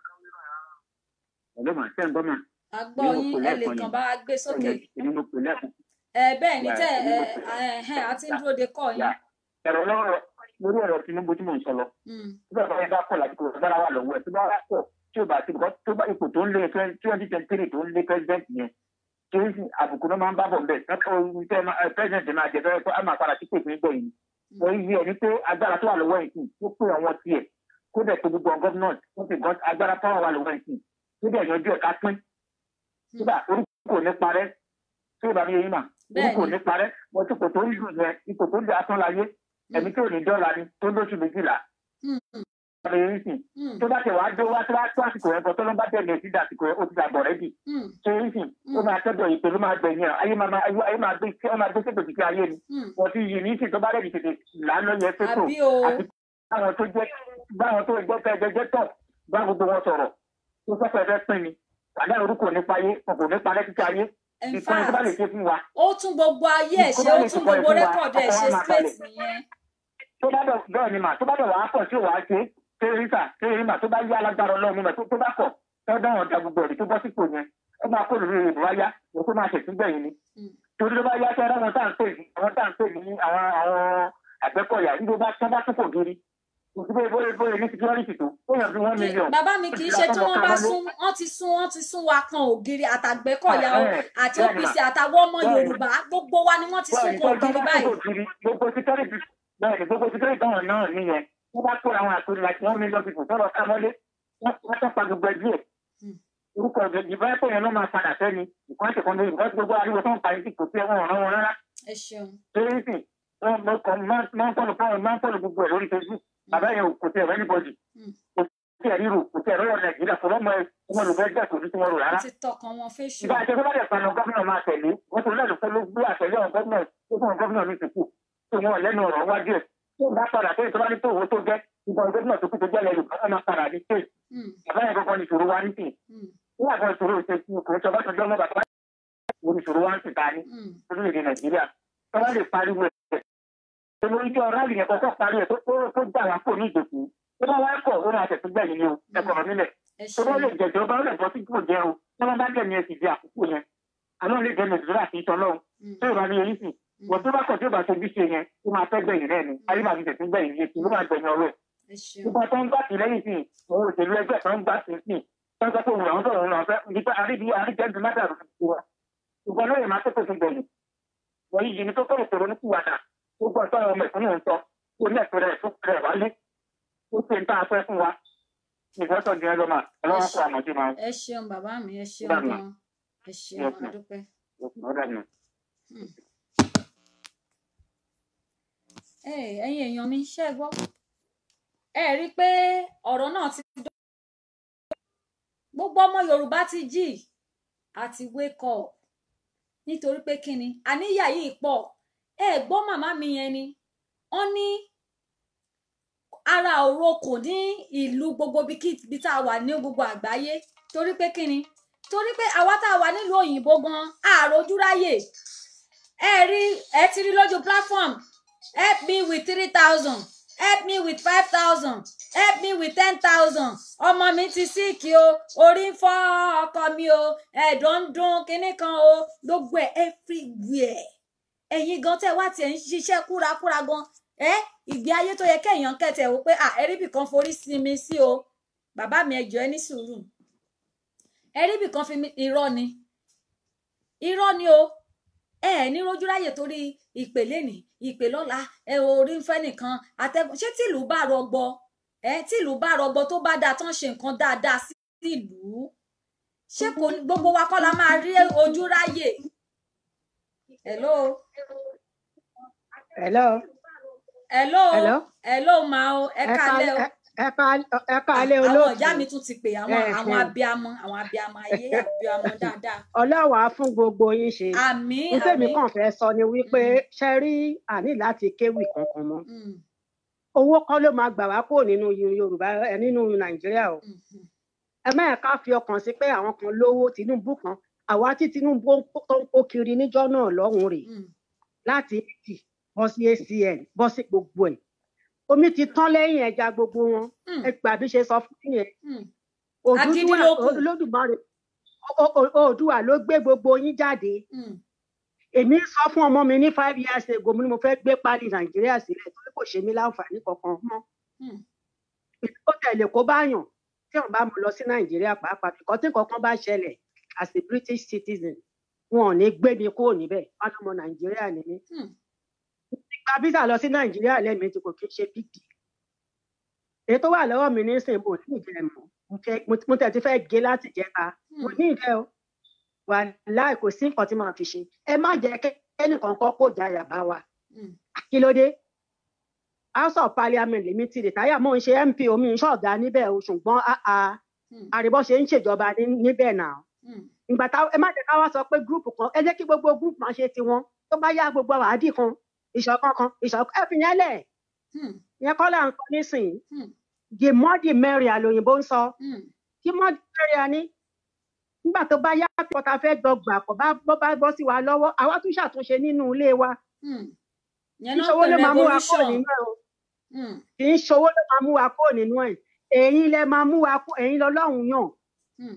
Hello, ma. Ṣé ń gbọ́ ma? a gbọ́ Èmi mo yín pè ẹ lè lẹ́ẹ̀kan kàn yẹn. bá wa gbé sókè Èmi mo pè lẹ́ẹ̀kan. ẹ bẹ́ẹ̀ ni Yeah, tẹ́ èmi ẹ mo pè. ẹ ẹ a ti ń Yeah, dúró de kọ́ yín yeah. Ẹ̀rọ lọ́rọ̀ lórí ọ̀rọ̀ Tinubu tí mò ń sọ lọ. Hmm, Tí bàbá yẹn bá kọ̀ láti kò gbára wà lọ́wọ́ ẹ̀ tó bá wà pọ̀ tí ò bá ti bọ́ tó bá ipò tó ń lé twenty twenty three tó ń lé president yẹn. Tí ó sì àbùkù náà máa ń bá bọ̀ bẹ́ẹ̀. President máa jẹ fẹ́rẹ́ pé a máa padà sí pèsè nígbà yìí. hmm, Wọ́n yí ẹ̀ ní pé agbára tó wà lọ́wọ́ ẹ̀ sìn tó pé àwọn tiẹ̀ kó dẹ̀ tó gbogbo gọ́vnọ̀ tó fi gọ́ agbára tó wà lọ́wọ́ ẹ̀ sìn tó dẹ̀ yanjú ẹ̀ ká pín. hmm. Kódà orúkọ ò ní parẹ́ tí ìbámu yẹn yín mà bẹ́ẹ̀ orúkọ ò ni ní parẹ́ wọ́n ti kò tó ń dùn yẹn ipò tó ń dà tán láyé Hmm, ẹ̀mí tí ò ní dọ́là ni tó lóṣù méjìlá hmm, hmm, ọ̀rẹ́ yẹn sìn hmm, tó bá tẹ̀ wá dé wá tó bá tó àsìkò yẹn gan tó ló bá tẹ̀ lé sí àsìkò yẹn ó ti dàgbọ̀ rẹ́dì hmm, tó yẹn sìn ó hmm, máa tẹ́jọ́ ìpè ló máa gbẹ̀yìn ẹ̀ ayé máa máa- ayé ayé máa gbé ó máa gbé sépè títí ayé ni hmm. wọ́n ti yìí ní sìn tó bá rẹ̀ tètè lánà yẹn sépò àbí o àti báwọn tó jẹ́ báwọn tó jẹ́ fẹ́ jẹ́jẹ́ tọ̀ bá gbogbo wọn sọ̀rọ̀ tó fẹ́ fẹ́ pín ni àdá orúkọ nípa ayé wọn kò ní parẹ́ títí ayé in ìkànnì tó bá lè fact ṣe fún wa ó tún gbogbo ayé ẹ̀ kó ṣe bá ó lè tún ṣùkọ́ ẹ̀ gbogbo fún wa rẹ́kọ̀dù ẹ̀ ọkọ̀ ṣe wa máa straight balẹ̀ nìyẹn tó bá bẹ̀ bẹ́ẹ̀ ni mà tó bá bẹ̀ wàá pọ̀ tí ò wá ṣe tẹ́rẹ́sà tẹ́rẹ́mà tó bá yá alágbára ọlọ́run mímọ̀ tó tó bá kọ̀ tó dáhùn ọ̀dà gbogbo ẹ̀rí tó bọ́ sípò yẹn ó máa kó lórí ìbò wáyá ó tó máa ṣètún gbẹ̀yìn ni Hmm, torí tó bá yá tẹ́rẹ́ wọn tá à ń pè ní àwọn tá à ń pè ní àwọn àwọn àgbẹ̀kọ̀yà níbo bá tán bá tún kò gírí kò sí bóyá bóyá bóyá ní security tó ó yàn bí one kí million bàbá mi ó kì ti í ra ṣe tí tán lọ wọ́n ká bá mọ́lé sún wọ́n ti sún wọ́n ti sún wa kan ògiri àtàgbẹ́kọ̀yà o bẹ́ẹ̀ àti bẹ́ẹ̀ ni OPC mà àtàwọn ọmọ bẹ́ẹ̀ ni Yorùbá gbogbo wa ni wọ́n ti sún bẹ́ẹ̀ ni kan tó tó ògiri bá tún báyìí kò gírí gbogbo security bẹ́ẹ̀ ni gbogbo security táwọn náà nìyẹn wọ́n bá kó àwọn àtòrí like one million people tó lọ ká mọ́lé wọ́n wọ́n tán pa gbogbo ẹbí ẹ̀ Hmm, orúkọ ìbá ẹ̀kọ́ yẹn ló máa padà sẹ́ni nǹkan ṣe kan lórí nǹkan tí gbogbo ariwo tó ń pa yìí kò sí ẹ̀wọ̀n ọ̀ràn wọn rárá ẹ ṣeun torí sì wọ́n mọ kàn máa ń fọ́lù fọ́lù máa ń fọ́lù gbogbo ẹ̀ lórí facebook bàbá yẹn kò sí ẹ̀rọ anybody Hmm, kò sí ẹ̀rí rò kò sí ẹ̀rọ wọn nàìjíríà kò lọ́mọ ọmọ olùfẹ́ jẹ́ kò ní tí wọ́n rò ó rárá ti tọkàn wọn fẹ́ṣù ìbá àti ẹgbẹ́ bá dẹ̀ panu gómìnà máa tẹ̀lé wọ́n tó lẹ́nu fẹ́ ló gbé àtẹ̀lé àwọn gómìnà tó fún gómìnà ní ìsìnkú tó wọn lẹ́nu ọ̀rọ̀ wájú ẹ̀ tó bá padà tó ìtọ́ba ní tòwó tó jẹ́ ìbọn gómìnà tó kù tó jẹ́ lẹ́nu bá máa padà ní state Hmm, bàbá yẹn kọ́kọ́ ní ìṣòro wa ní sìn hmm, nígbà kan ìṣòro sọ bá sọjọ́ mọ́ bàbá oníṣòro wa ń sì ta ní mm, orílẹ̀-èdè nàìjíríà tó wá lè pariwo ẹ̀ tó lórí jọ rálì yẹn kọ́kọ́ parí ẹ̀ tó tó- tó gbà wá kò ní ìdòkú tó bá wá kọ̀ ó máa tẹ̀sí gbẹ̀yìn ni o ẹ̀kọ́ nílẹ̀ ẹ tó bá lè ṣeun jẹjọ bá lè bọ́ sí kò jẹ́ o tí wọ́n bá dẹ̀ ní ẹ̀sìn di àkókò yẹn àná lè jẹ́ nàìjíríà àti ìtọ́ lọ́hùn Mm, tó ìbá ní eyín sì wọ́n tó bá kọ̀ tí ó bá ṣe bí ṣe yẹn ó máa fẹ́ gbẹ̀yìn rẹ̀ ni ayé máa fi tẹ̀sí gbẹ̀yìn yẹn kí ló máa gbẹ̀yìn ọ̀rọ̀ ẹ̀ ẹ ṣeun nípa tó ń gbà sí lẹ́yìn sí òun òṣèlú ẹgbẹ́ tó ń gbà sí sí tó ń sọ pé òun àwọn sọ̀rọ̀ òun àfẹ́ nípa àríbi àríjẹ́ndì mádàrú ti wa ṣùgbọ́n lóye máa tètè fi gbẹ̀yìn wọ́n yìí ni tó kọ́ ìṣòro ní kùwàdà ó gbọ́ sọ́rọ̀ ọmọ ìfúnni ń sọ ó ní ẹ̀sọ́ rẹ̀ tó rẹ̀ wálé ó ṣe ń tá a fẹ́ fún wa ìfọ́sọ̀ ní ẹlọ́mà ọlọ́wọ́ kó àmọ̀jú máa ẹ ṣeun bàbá mi ẹ ṣeun Bàbá. gan ẹ ṣeun Yes, ma'am. adúpẹ́. ọ̀dà nù. Ẹ, ẹ̀yin èèyàn mi ṣe gbọ́ ẹ rí i pé ọ̀rọ̀ náà ti dọ́ gbogbo ọmọ Yorùbá ti jí àti wake up nítorí pé kíni àníyà yìí pọ̀ ẹ gbọ́ màmá mi yẹn ni wọ́n ní ara òro kò ní ìlú gbogbo bí tá a wà ní gbogbo àgbáyé torí pé kíni torí pé àwa tá a wà nílùú òyìnbó gan àròjú ráyè ẹ rí ẹ ti rí lójú platform help me with three thousand help me with five thousand help me with ten thousand ọmọ mi ti síìkì o orí ń fọ́ ọkọ mi o ẹ̀dọ̀ ń dún kinní kan o gbogbo ẹ̀ everywhere ẹ̀yin gan tẹ́ wá tiẹ̀ ń ṣiṣẹ́ kúrakúra gan ẹ ìgbé ayé tó yẹ kéèyàn kẹtẹ wò pé à ẹríbì kan forí sinmi sí o bàbá mi ẹjọ ẹ ní sùúrù ẹríbì kan fi mí- irọ́ ni irọ́ ni o ẹ ẹ ní rojú ráyè torí ìpè lẹ́nìí ìpè lọ́la ẹ orí ń fẹ́ nìkan àtẹ̀gùn ṣé tìlú bá rọgbọ ẹ tìlú bá rọgbọ tó bá dáa tán ṣe nǹkan dáadáa sí ìlú ṣé kò ní gbogbo wa kọ́ la máa rí ojú ráyè hello hello hello Hello? hello ma o ẹ ẹ kálẹ́ o. ká- ẹ ká- ẹ káalẹ́ àwọn olóòtú ìyá mi tún ti pè àwọn Ẹ, àwọn ẹ. abiamọ àwọn abiamọ ayé abiamọ dáadáa ọlọ́wà á fún gbogbo yín ṣe àmì n tèmi àmì kàn fẹ́ sọ ni wípé ṣe rí àní láti kéwì kankan mọ́ Mm, owó kọ́ ló máa gbà wá kúrò nínú yorùbá ẹ nínú nàìjíríà o mm, mm, ẹ má yẹ ká fi ọkàn sí pé àwọn kan lówó tinubu kan àwa tí tinubu ń kó- tó ń kó kiri níjọ́ náà lọ́hùnún rèé mm, láti eighty bọ́ sí acn bọ́ sí gbogbo ẹ̀ omi ti tán lẹ́yìn ẹja gbogbo wọn mm, ẹ gbà bí ṣe sọ fún yín yẹn mm. Òdúdúwà- Agídí ló kù. olódùmarè O- o- oòdùà ló gbé gbogbo yín jáde mm. èmi sọ fún ọmọ mi ní five years ago mo ní mo fẹ́ gbé pálí nàìjíríà sílẹ̀ torí kò ṣe mí láǹfààní kankan mọ́ Hmm. ó tẹ̀lé kó bá yàn tí wọn bá mú lọ sí nàìjíríà pàápàá bìkọ́ tí kankan bá ṣẹlẹ̀ as a british citizen wọn ò ní gbé mi kúrò níbẹ̀ wọn lọmọ nàìjíríà ni mí Hmm. gba visa lọ sí nàìjíríà lẹ́ẹ̀mejì kò kí ń ṣe big deal èyí tó wà lọ́wọ́ mi ní sìn mo ní ìdí ẹ̀ mọ́ mo fẹ́- mo- mo tẹ̀ ti fẹ́ gé láti jẹta mo Hmm. ní ìdí ẹ̀ o wà láì kò sí nǹkan tí màá fi ṣe ẹ má jẹ́ kẹ́ ẹnìkan kọ́ kó jáyà bá wa Mm. kí ló dé house of parliament lèmi ti rìtáyà mò ń ṣe mp omi ń ṣọ̀gá níbẹ̀ o ṣùgbọ́n àà Hmm. àríbọ́ ṣe ń ṣèjọba ní- níbẹ̀ náà Mm. ìgbà tá ẹ má jẹ́ ká wá sọ pé gúrùpù kan ẹ jẹ́ kí gbogbo gúrùpù máa ṣe tiwọn tó bá yá gbogbo àwádìí kan ìṣọ̀kan kan ìṣọ̀kan ẹ fi yẹn lẹ̀ Mm. yẹn kọ́ là ń sọ nísìnyí Hmm. the more the merrier àlòyìnbó ń sọ Mm. the more the merrier ni nígbà tó bá yá pé ọ̀tá fẹ́ gbọgbà kò bá bọ́ bá bọ́ sí wa lọ́wọ́ àwa tún ṣàtúnṣe nínú ilé wa Mm. kì yẹn í náà ṣowó pè ló máa mú wa kúrò revolution nínú ẹ̀ o Mm. kì í ṣowó ló máa mú wa kúrò nínú ẹ̀ ẹ̀yin lẹ máa mú wa kú ẹ̀yin lọ́lọ́run yàn Mm.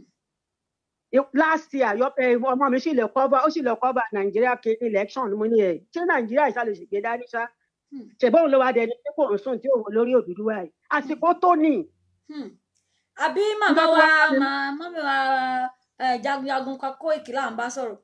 I- last year yọ ẹ ọmọ mi sì lè cover ó sì lè cover nàìjíríà kí election mo ní ẹ ṣé nàìjíríà ìsàlẹ̀ sì gbé dání ṣá Hmm. ṣèbọn ló wá dẹni tí kò ń sùn tí òun lórí Odùduwà yìí àsìkò tó ní Mm. àbí màmá Nígbà tó wa wá ṣe- mà- mọ́mí wa ẹ, jagunjagun kan kó ìkìlá à ń bá sọ̀rọ̀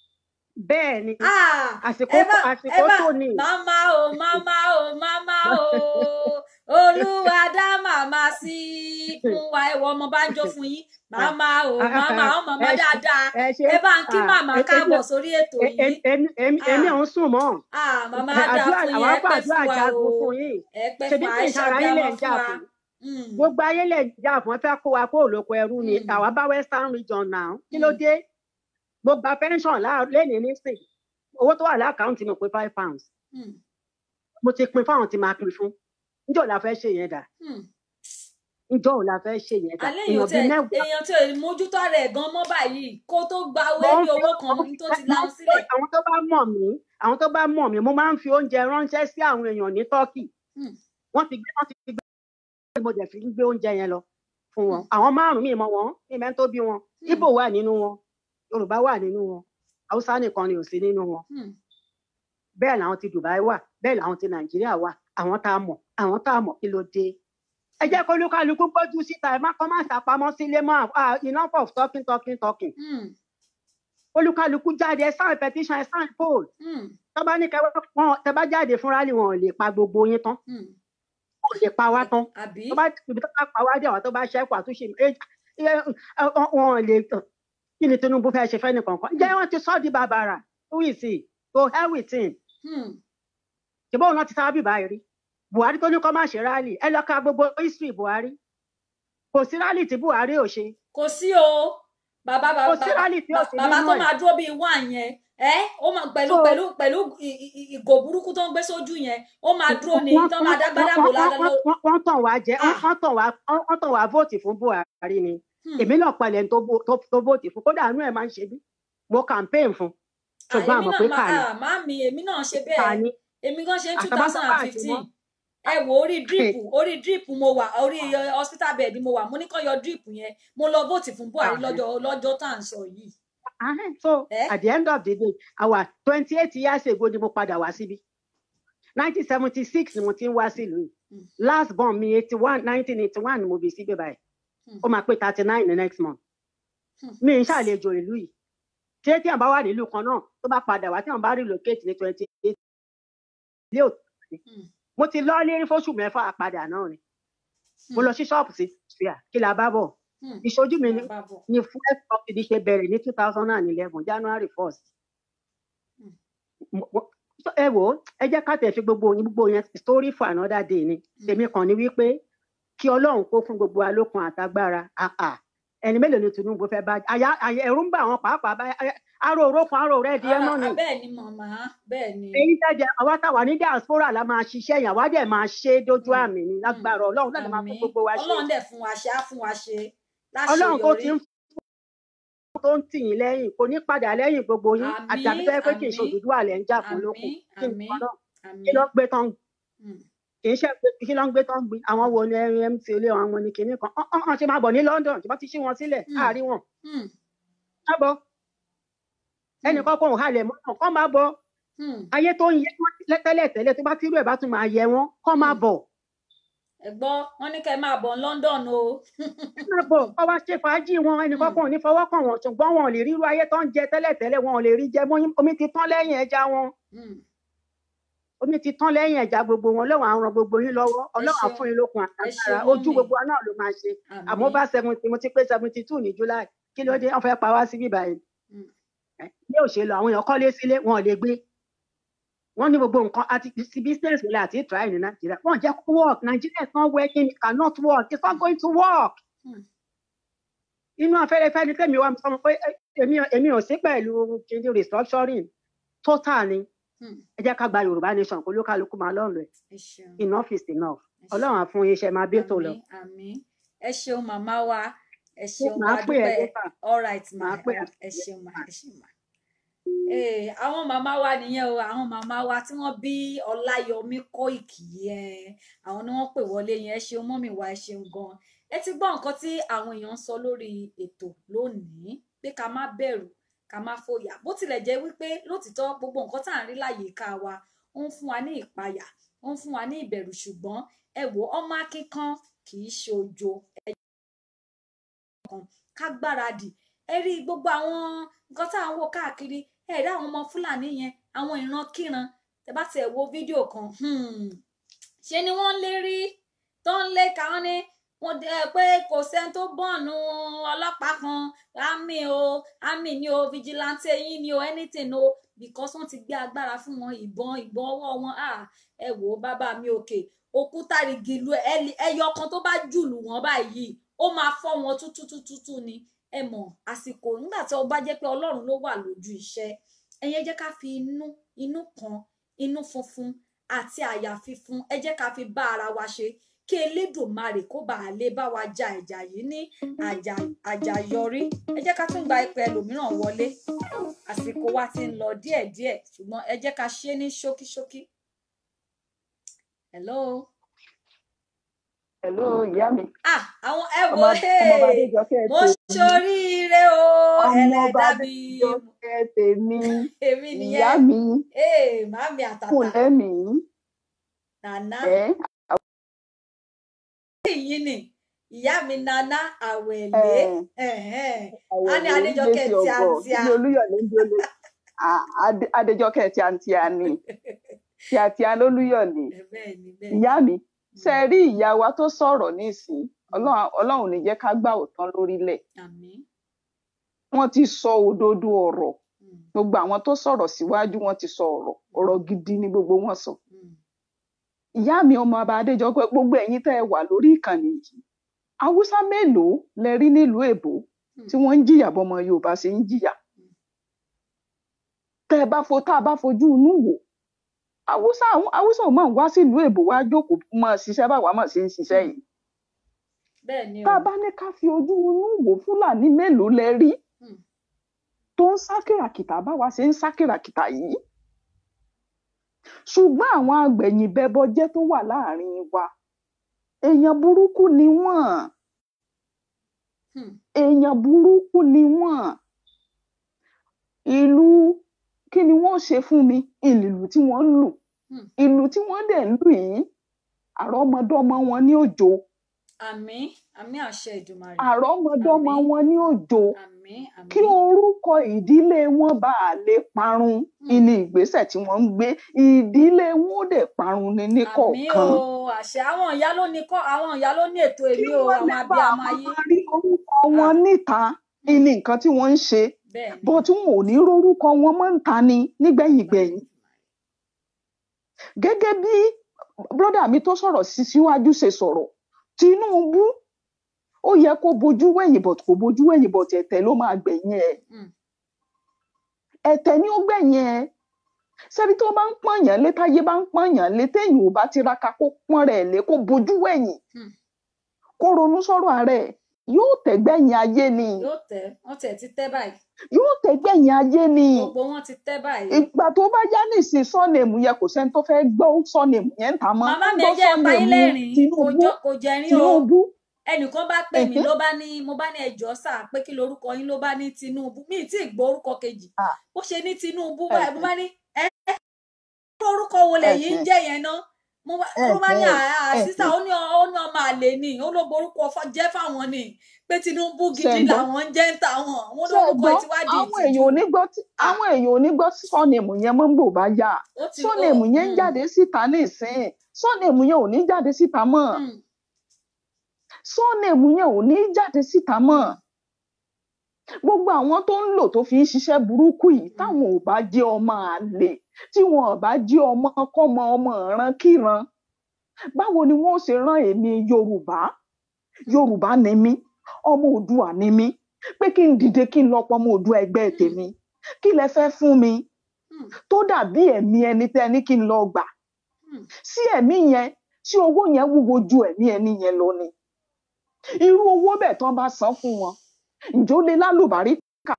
bẹ́ẹ̀ ni Ah, àsìkò ẹ bá ẹ àsìkò bá tó ní màmá o màmá o màmá o olúwa dá màmá sí fún wa ẹwọ ọmọ bá ń jó fún yín màmá o màmá o màmá ẹ ṣe- dáadáa ẹ ṣe ẹ bá ń kí ah, màmá ẹ- káàbọ̀ èmi- sórí ètò ẹ- yìí ẹ- èmi èmi- èmi Ah. ò ń sùn mọ́ Ah, màmá Ẹ, á dáa àdúrà fún yín àwọn ẹ pẹ́ àdúrà fún wa o jagun fún yín ẹ pẹ́ ṣebí fún kì í àìsàn ṣara bí yín ọmọ lẹ̀ ń fún jà wa fún Mm, gbogbo ayé lẹ̀ ń jà fún ẹ fẹ́ kó wa kó òlòkọ ẹrú ni Mm. àwa bá western region náà kí ló Mm. dé mo gba pension láà- lénìí nísìn owó tó wà lákàntì mi pé five pounds mm, mo ti pin fáwọn tí máa pin fún níjọ́ la fẹ́ ṣe yẹn dà mm. ǹjọ́ òun la fẹ́ ṣe yẹn dà alẹ́ èèyàn èèyàn bíi tẹ mẹ́wàá èèyàn tí ò lè mójútó ara ẹ̀ gan mọ́ báyìí kó tó gba owó mo ń ẹbí fi owó kan mo ní tó ti mo lahun sílẹ̀ àwọn tó bá mọ̀ mí àwọn tó bá mọ̀ mí mo máa ń fi oúnjẹ ránṣẹ́ sí àwọn èèyàn ní Turkey Hmm, wọ́n ti gbé wọ́n ti gbé mo dẹ̀ fi ń gbé oúnjẹ yẹn lọ fún wọn hmm, àwọn márùn-ún mi mọ wọn mi mẹ́ni tó bí wọn hmm, Ìgbò wà nínú wọn Yorùbá wà nínú wọn Haúsá nìkan ni ò sí nínú wọn hmm, bẹ́ẹ̀ làwọn ti Dubai wà bẹ́ẹ̀ làwọn ti Nàìjíríà wà àwọn tá a mọ̀ àwọn tá a mọ̀ kí ló dé ẹ jẹ́ kó olúkálukú gbójú síta ẹ má kọ́ má ṣàpamọ́ sílé mọ́ ah, enough of talking talking talking hmm, olúkálukú jáde ẹ sign petition ẹ sign poll hmm, tó bá ní kẹ wọn tẹ bá jáde fún rally wọn ò lè pa gbogbo yín tán hmm. wọn ò lè pa wá tán àbí tó bá ibi tó bá pa wá dé àwọn tó bá ṣẹ́kù àtúnṣe ẹ- ẹ- ẹ- wọn ò lè kí ni Tinubu fẹ́ ṣe fẹ́ nìkan kan jẹ́ wọ́n ti sọ́ di bàbàrà who is he to hell with him Hmm, ṣùgbọ́n òun náà ti sábà bíbá rí Buhari tó ní kó má ṣe rally ẹ lọ ka gbogbo history Buhari kò sí rally tí Buhari ò ṣe kò sí o bàbá kò bàbá sí rally tí ò bà- sí bàbá nínú tó ẹ̀ máa dúró bíi wá yẹn ẹ ó máa pẹ̀lú so pẹ̀lú pẹ̀lú ì- ì- ì- ìgò burúkú tó ń gbé sójú yẹn ó máa dúró ní wọ́n tó wọ́n máa wọ́n dágbádá wọ́n bò wọ́n lálẹ́ wọ́n lọ. wọ́n- wọ́n tàn wá jẹ wọ́n Ah, wọ́n tàn wá wọ́n wọ́n tàn wá vóòtì fún Buhari ni hmm. èmi náà palẹ̀ tó bó- tó tó vóòtì fún kódà àánú ẹ̀ máa ń ṣe bí mo campaign fún Ah, ṣùgbọ́n èmi àmọ̀ náà pé máa kà ní ah, máàmì èmi náà ṣe kà bẹ́ẹ̀ ní èmi gan ṣe two àtàbátà thousand and àti fifteen wọn ẹ wò orí drip orí drip mo wà orí eh, hospital bed mo wà mo ní kàn yọ drip yẹn mo lọ vóòtì fún Buhari lọ́jọ́ lọ́jọ́ tá à ń sọ yìí so ẹ at the end of the day our twenty eight years ago ni mo padà wá síbí nineteen seventy six ni mo ti ń wá sílùú yìí Hmm, last born mi eighty one nineteen eighty one ni mo bí síbí báyìí hmm, ó máa pé thirty nine the next month hmm, mi ń ṣàlejò ìlú yìí ṣé tí wọn bá wà nílùú kan náà tó bá padà wá tí wọn bá relocate ní twenty eight ilé òtún hmm, mo ti lọ lérí fóṣù mẹ́fà àpadà náà ni mo hmm, lọ sí ṣọ́ọ̀bù sí ṣùyà kí la bá bọ̀ hmm. ìṣojú mi ni bàbá bọ̀ ni fuel subsidy ṣe bẹ̀rẹ̀ ní two thousand and eleven january first Hmm, ẹ wò ó ẹ jẹ́ ká tẹ̀ fi gbogbo yín gbogbo yẹn story for another day ni hmm, tèmi kàn ní wípé kí ọlọ́run kó fún gbogbo alókun àtagbára àà ẹni mélòó ni Tinubu fẹ́ bá àyà àyà ẹ̀rù ń bà wọ́n pàápàá bá aró òrókun aró rẹ̀ di ẹ̀ ara náà ni ah, bẹ́ẹ̀ ni màmá bẹ́ẹ̀ ni èyí tẹ́jẹ àwa táwa ní diaspora la máa ṣiṣẹ́ yẹn àwa dẹ̀ máa ṣe é dójú Hmm, àmì ni hmm. lágbára ọlọ́run náà lè máa fún àmín gbogbo wa ṣe ọlọ́run dẹ̀ fún wa ṣe á fún wa ṣe ọlọ́run tó láṣeyọrí ti ń fún tó ń tì yín lẹ́yìn kò ní padà lẹ́yìn gbogbo yín àti àbí àmín tó yẹ pé kì í ṣe àmín Odùduwà lẹ̀ ń jà fún lókun àmín kí ni àmín ọlọ́run kí àmín ló gbé tán Hmm, kì í ṣe pé kí ló ń gbé tán gbin àwọn wo ni mc ilé àwọn ní kinní kan ọ̀n ọ̀n ṣe máa bọ̀ ní London tí wọ́n ti ṣí wọn sílẹ̀ hmm, láàrin wọn hmm, má bọ̀ hmm, ẹnì kan kò halẹ̀ mọ́ náà kọ́ máa bọ̀ hmm, ayé tó ń yẹ wọ́n tẹ́lẹ̀ tẹ́lẹ̀ tó bá tírú ẹ̀ bá tún máa yẹ wọ́n kọ́ máa hmm. bọ̀ ẹ gbọ́ wọ́n ní kẹ́ ẹ máa bọ̀ ní London o máa bọ̀ kọ́ wá ṣe fàájì wọn ẹnì kan Hmm, kò ní fọwọ́ kàn wọ́n ṣùgbọ́n wọn ò lè ríru ayé tó ń jẹ tẹ́lẹ̀ tẹ́lẹ̀ wọn ò lè rí jẹ mọ́ omi ti tán lẹ́yìn ẹja wọn hmm. omi ti tán lẹ́yìn ẹja gbogbo wọn ọlọ́run á ràn gbogbo yín lọ́wọ́ ẹ ọlọ́run á ṣeun fún yín lókun ẹ àtàgbára ṣeun ojú mọ́mì gbogbo wa náà ló máa ṣe àmọ́ àmín bá seventy mo ti pé seventy two ní July kí ló dé wọ́n fẹ́ pa wá síbí báyìí Hmm, ẹ, ní òṣèlú àwọn èèyàn kọ́lé sílé wọn ò lè gbé wọ́n ní gbogbo nǹkan àti ti business wọlé àti try ní Nàìjíríà wọ́n jẹ́ kó work Nigeria is not working it cannot work it's not going to work hmm, inú afẹ́rẹ́fẹ́ ni tẹ́mi wá sọ pé ẹ, èmi èmi ò sí pẹ̀lú kìíní restructuring total ni hmm. ẹ jẹ́ ká gba Yorùbá nation kó lókàlùkù máa lọ́ọ̀lù ẹ̀ ẹ ṣeun enough is enough ẹ Ọlọ́run ṣeun á fún yín iṣẹ́ máa bí tó lọ àmín àmín ẹ ṣeun màmá wa ẹ ṣeun màá wa pè ẹ́ dúpẹ́ lẹ́tà all right ma màá pè ẹ́ ẹ ṣeun ma ẹ ṣeun ma. Ee, àwọn màmá wa nìyẹn o àwọn màmá wa tí wọ́n bí Ọláyọmí Kóìkì yẹn àwọn ni wọ́n pè wọlé yẹn ẹ ṣeun mọ́mì wa ẹ ṣeun gan ẹ ti gbọ́ nǹkan tí àwọn èèyàn ń sọ lórí ètò lónìí pé ká má bẹ̀rù ká má fòyà bó tilẹ̀ jẹ́ wípé lótìtọ́ gbogbo nǹkan tá à ń rí láyìíká wa ó ń fún wa ní ìpayà ó ń fún wa ní ìbẹ̀rù ṣùgbọ́n ẹ wò ọmọ akíkan kì í ṣe ojo ẹ kan ká gbáradì ẹ rí gbogbo àwọn nǹkan tá à ń wò káàkiri ẹ rí àwọn ọmọ fúlàní yẹn àwọn ìrankíran tẹ bá tiẹ̀ wo fídíò kan hmm, ṣe ni wọ́n lé rí tó ń lé káwọn ní wọ́n dẹ pé kò sẹ́ni tó bọ̀nù ọlọ́pàá kan àmì o àmì ni o vigilante yín ni o anything o because wọ́n ti gbé agbára fún wọn ìbọn ìbọn ọwọ́ wọn ah ẹ wò ó bàbá mi òkè òkúta rìgì lu ẹyọ kan tó bá jùlù wọn báyìí ó máa fọ́ wọn tútútútú ni ẹ mọ̀ àsìkò nígbà tí ó bá jẹ́ pé Ọlọ́run ló wà lójú iṣẹ́ ẹ̀yin ẹ jẹ́ ká fi inú inú kan inú funfun àti àyà fífún ẹ jẹ́ ká fi bá ara wa ṣe kí elédùnmarè kó bàa lè bá wa ja ìjà yìí ní àjà àjàyọrí ẹ jẹ́ ká tún gba ipò ẹlòmíràn wọlé àsìkò wa ti ń lọ díẹ̀díẹ̀ ṣùgbọ́n ẹ jẹ́ ká ṣe é ní ṣókíṣókí. hello Hello, ìyá mi. ah àwọn ẹ Ọmọ wo ọmọ hey, Adéjọkẹ́ mo tèmi. ṣoríire o Ọmọ ọba ẹlẹ́dàá mi Adéjọkẹ́ tèmi. èmi Ìyá nìyẹn mi ee màmí kù àtàtà lẹ́mìí. nàná Ẹ́ yìí ni ìyá mi nana àwẹ̀lé ẹ̀ ẹ̀hẹ́n. a àwọ̀ ní ló ń gbé adéjọkẹ́ sí ọgọ́. tíátíá Ilé Olúyọ̀lé ń dúró lé. À- Adé- Adéjọkẹ́ tíátíá ni. Tíátíá lólúyọ̀lé. bẹ́ẹ̀ ni bẹ́ẹ̀ ni Ìyá mi, ṣe rí ìyá wa tó sọ̀rọ̀ nísìnyí. Ọlọ́run Ọlọ́run ò ní jẹ́ ká gbà òtán lórílẹ̀. àmín Wọ́n ti sọ òdodo ọ̀rọ̀. Mm, Gbogbo àwọn tó sọ̀rọ̀ síwájú wọn ti sọ ọ̀rọ̀. Ọ̀rọ̀ gidi ni gbogbo wọn sọ. mm, ìyá mi ọmọ ọba adéjọpẹ gbogbo ẹ̀yin tẹ́ ẹ wà lórí ìkànnì yìí haúsá mélòó lẹ rí nílùú èbó tí wọ́n ń jìyà bọmọ yorùbá ṣe ń jìyà tẹ́ ẹ bá fo tá a bá fojú inú wò haúsá àwọn- haúsá ò máa ń wá sílùú èbó wá jókòó máa ṣiṣẹ́ báwa máa ṣe ń ṣiṣẹ́ yìí bẹ́ẹ̀ ni tá o a bá ní ká fi ojú inú wò fúlàní mélòó lẹ rí Mm, tó ń sá kìràkìtà báwa ṣe ń sá kìràkìtà yìí ṣùgbọ́n àwọn agbẹ̀yìnbẹbọjẹ́ tó wà láàrin wa èèyàn burúkú ni wọ́n mm, èèyàn burúkú ni wọ́n ìlú kí ni wọ́n ṣe fún mi ìlú tí wọ́n ń lù Hmm. ìlú tí wọ́n dẹ̀ ń lù yìí àrọ́mọdọ́mọ wọn ní òjò àmín àmín àṣẹ ìdùmarè àrọ́mọdọ́mọ Àmín. wọn ní òjò àmín kí àmín orúkọ ìdílé wọn bá a lè parun ìní ìgbésẹ̀ tí wọ́n ń gbé ìdílé wọn ó dẹ̀ parun ní àmín níkọ̀ọ̀kan o àṣẹ àwọn ìyá ló ní kọ àwọn ìyá ló ní ètò kí èmi o wọ́n àwọn lè bá a abiyamọ ayé máa rí orúkọ wọn níta ìní nǹkan tí wọ́n ń ṣe bẹ́ẹ̀ ni bó tí wọn ò ní rórúkọ wọn mọ́ ń ta ni nígbẹ̀yìngbẹ̀yìn gẹ́gẹ́ bí brọ́dà mi tó sọ̀rọ̀ sí síwájú ṣe sọ̀rọ̀ Tinubu ó yẹ kó bojú wẹ̀yìn bọ̀ kó bojú wẹ̀yìn bọ̀ tẹ̀tẹ̀ ló máa gbẹ̀yìn ẹ̀ Mm, ẹ̀tẹ̀ ni ó gbẹ̀yìn ẹ̀ sẹ́ni tó bá ń pọ̀nyàn lé táyé bá ń pọ̀nyàn lé téèyàn ò bá tiraka kó pọ́n rẹ̀ lé kó bojú wẹ̀yìn Hmm. kó ronú sọ̀rọ̀ ààrẹ yóò tẹ̀gbẹ̀yìn ayé ni yóò tẹ wọn tẹ ti tẹ báyìí yóò tẹ̀gbẹ̀yìn ayé ni gbogbo wọn ti tẹ báyìí ìgbà tó bá yá nìsín sọ́ọ̀nẹ̀mù yẹn kò sẹ́ni tó fẹ́ gbọ́ sọ́ọ̀nẹ̀mù yẹn ń ta mọ́ màmá mi gbọ́ ẹ jẹ́ ń pa yín sọ́ọ̀nẹ̀mù lẹ́rìn-ín kò Tinubu jọ kò jẹrin o Tinubu ẹnìkan bá pè mí ẹ̀hẹ́. ló bá ní mo bá ní ẹjọ́ sà pé kí lorúkọ yín ló bá ní Tinubu mi ì tí ì gbọ́ orúkọ kejì Ah. bó ṣe ní Tinubu báyìí mo ẹ̀hẹ́. bá ní ẹ ẹ irú orúkọ wo lẹ̀yin ń ẹ̀hẹ́. jẹ́ yẹn ná mo bá ló bá ní ẹ̀hẹ́. àá sísà ẹ̀hẹ́. ó ní ó ní ọmọ àlè ni ó ló borúkọ fọ- jẹ́ fáwọn ni pé Tinubu gidi ṣẹ̀gbọ́n làwọn ń jẹ́ ń tà wọn wọn lórúkọ ṣẹ̀gbọ́n ìtiwádìí àwọn èèyàn ìtìjú ò ní gbọ́ tí- Ah. àwọn èèyàn ò ní gbọ́ sọ́ọ̀nẹ̀mù yẹn mọ́ ń bò bá yá ó ti ó sọ́ọ̀nẹ̀mù yẹn ń mm, jáde síta nísìn sọ́ọ̀nẹ̀mù yẹn ò ní jáde síta mọ́ mm, sọ́ọ̀nẹ̀mù yẹn ò ní jáde síta mọ́ gbogbo àwọn tó ń lò tó fi ń ṣiṣẹ́ burúkú yìí táwọn ò bá jẹ́ ọmọ àlè tí wọn ò bá jẹ́ ọmọ kọ́mọ ọmọ ìran kíran báwo ni wọn ó ṣe rán èmi yorùbá yorùbá ni mí ọmọ òdùà ni mí pé kí n dìde kí n lọ pọ ọmọ òdùà ẹgbẹ́ tèmi kí lẹ fẹ́ fún mi mm, tó dàbí ẹ̀mí ẹni tẹ́ ní kí n lọ gbà mm. sí ẹ̀mí yẹn tí owó yẹn wúwo ju ẹ̀mí ẹni yẹn lọ ni irú owó bẹ́ẹ̀ tán bá san fún wọn ǹjẹ́ ó lè lálùbárí kà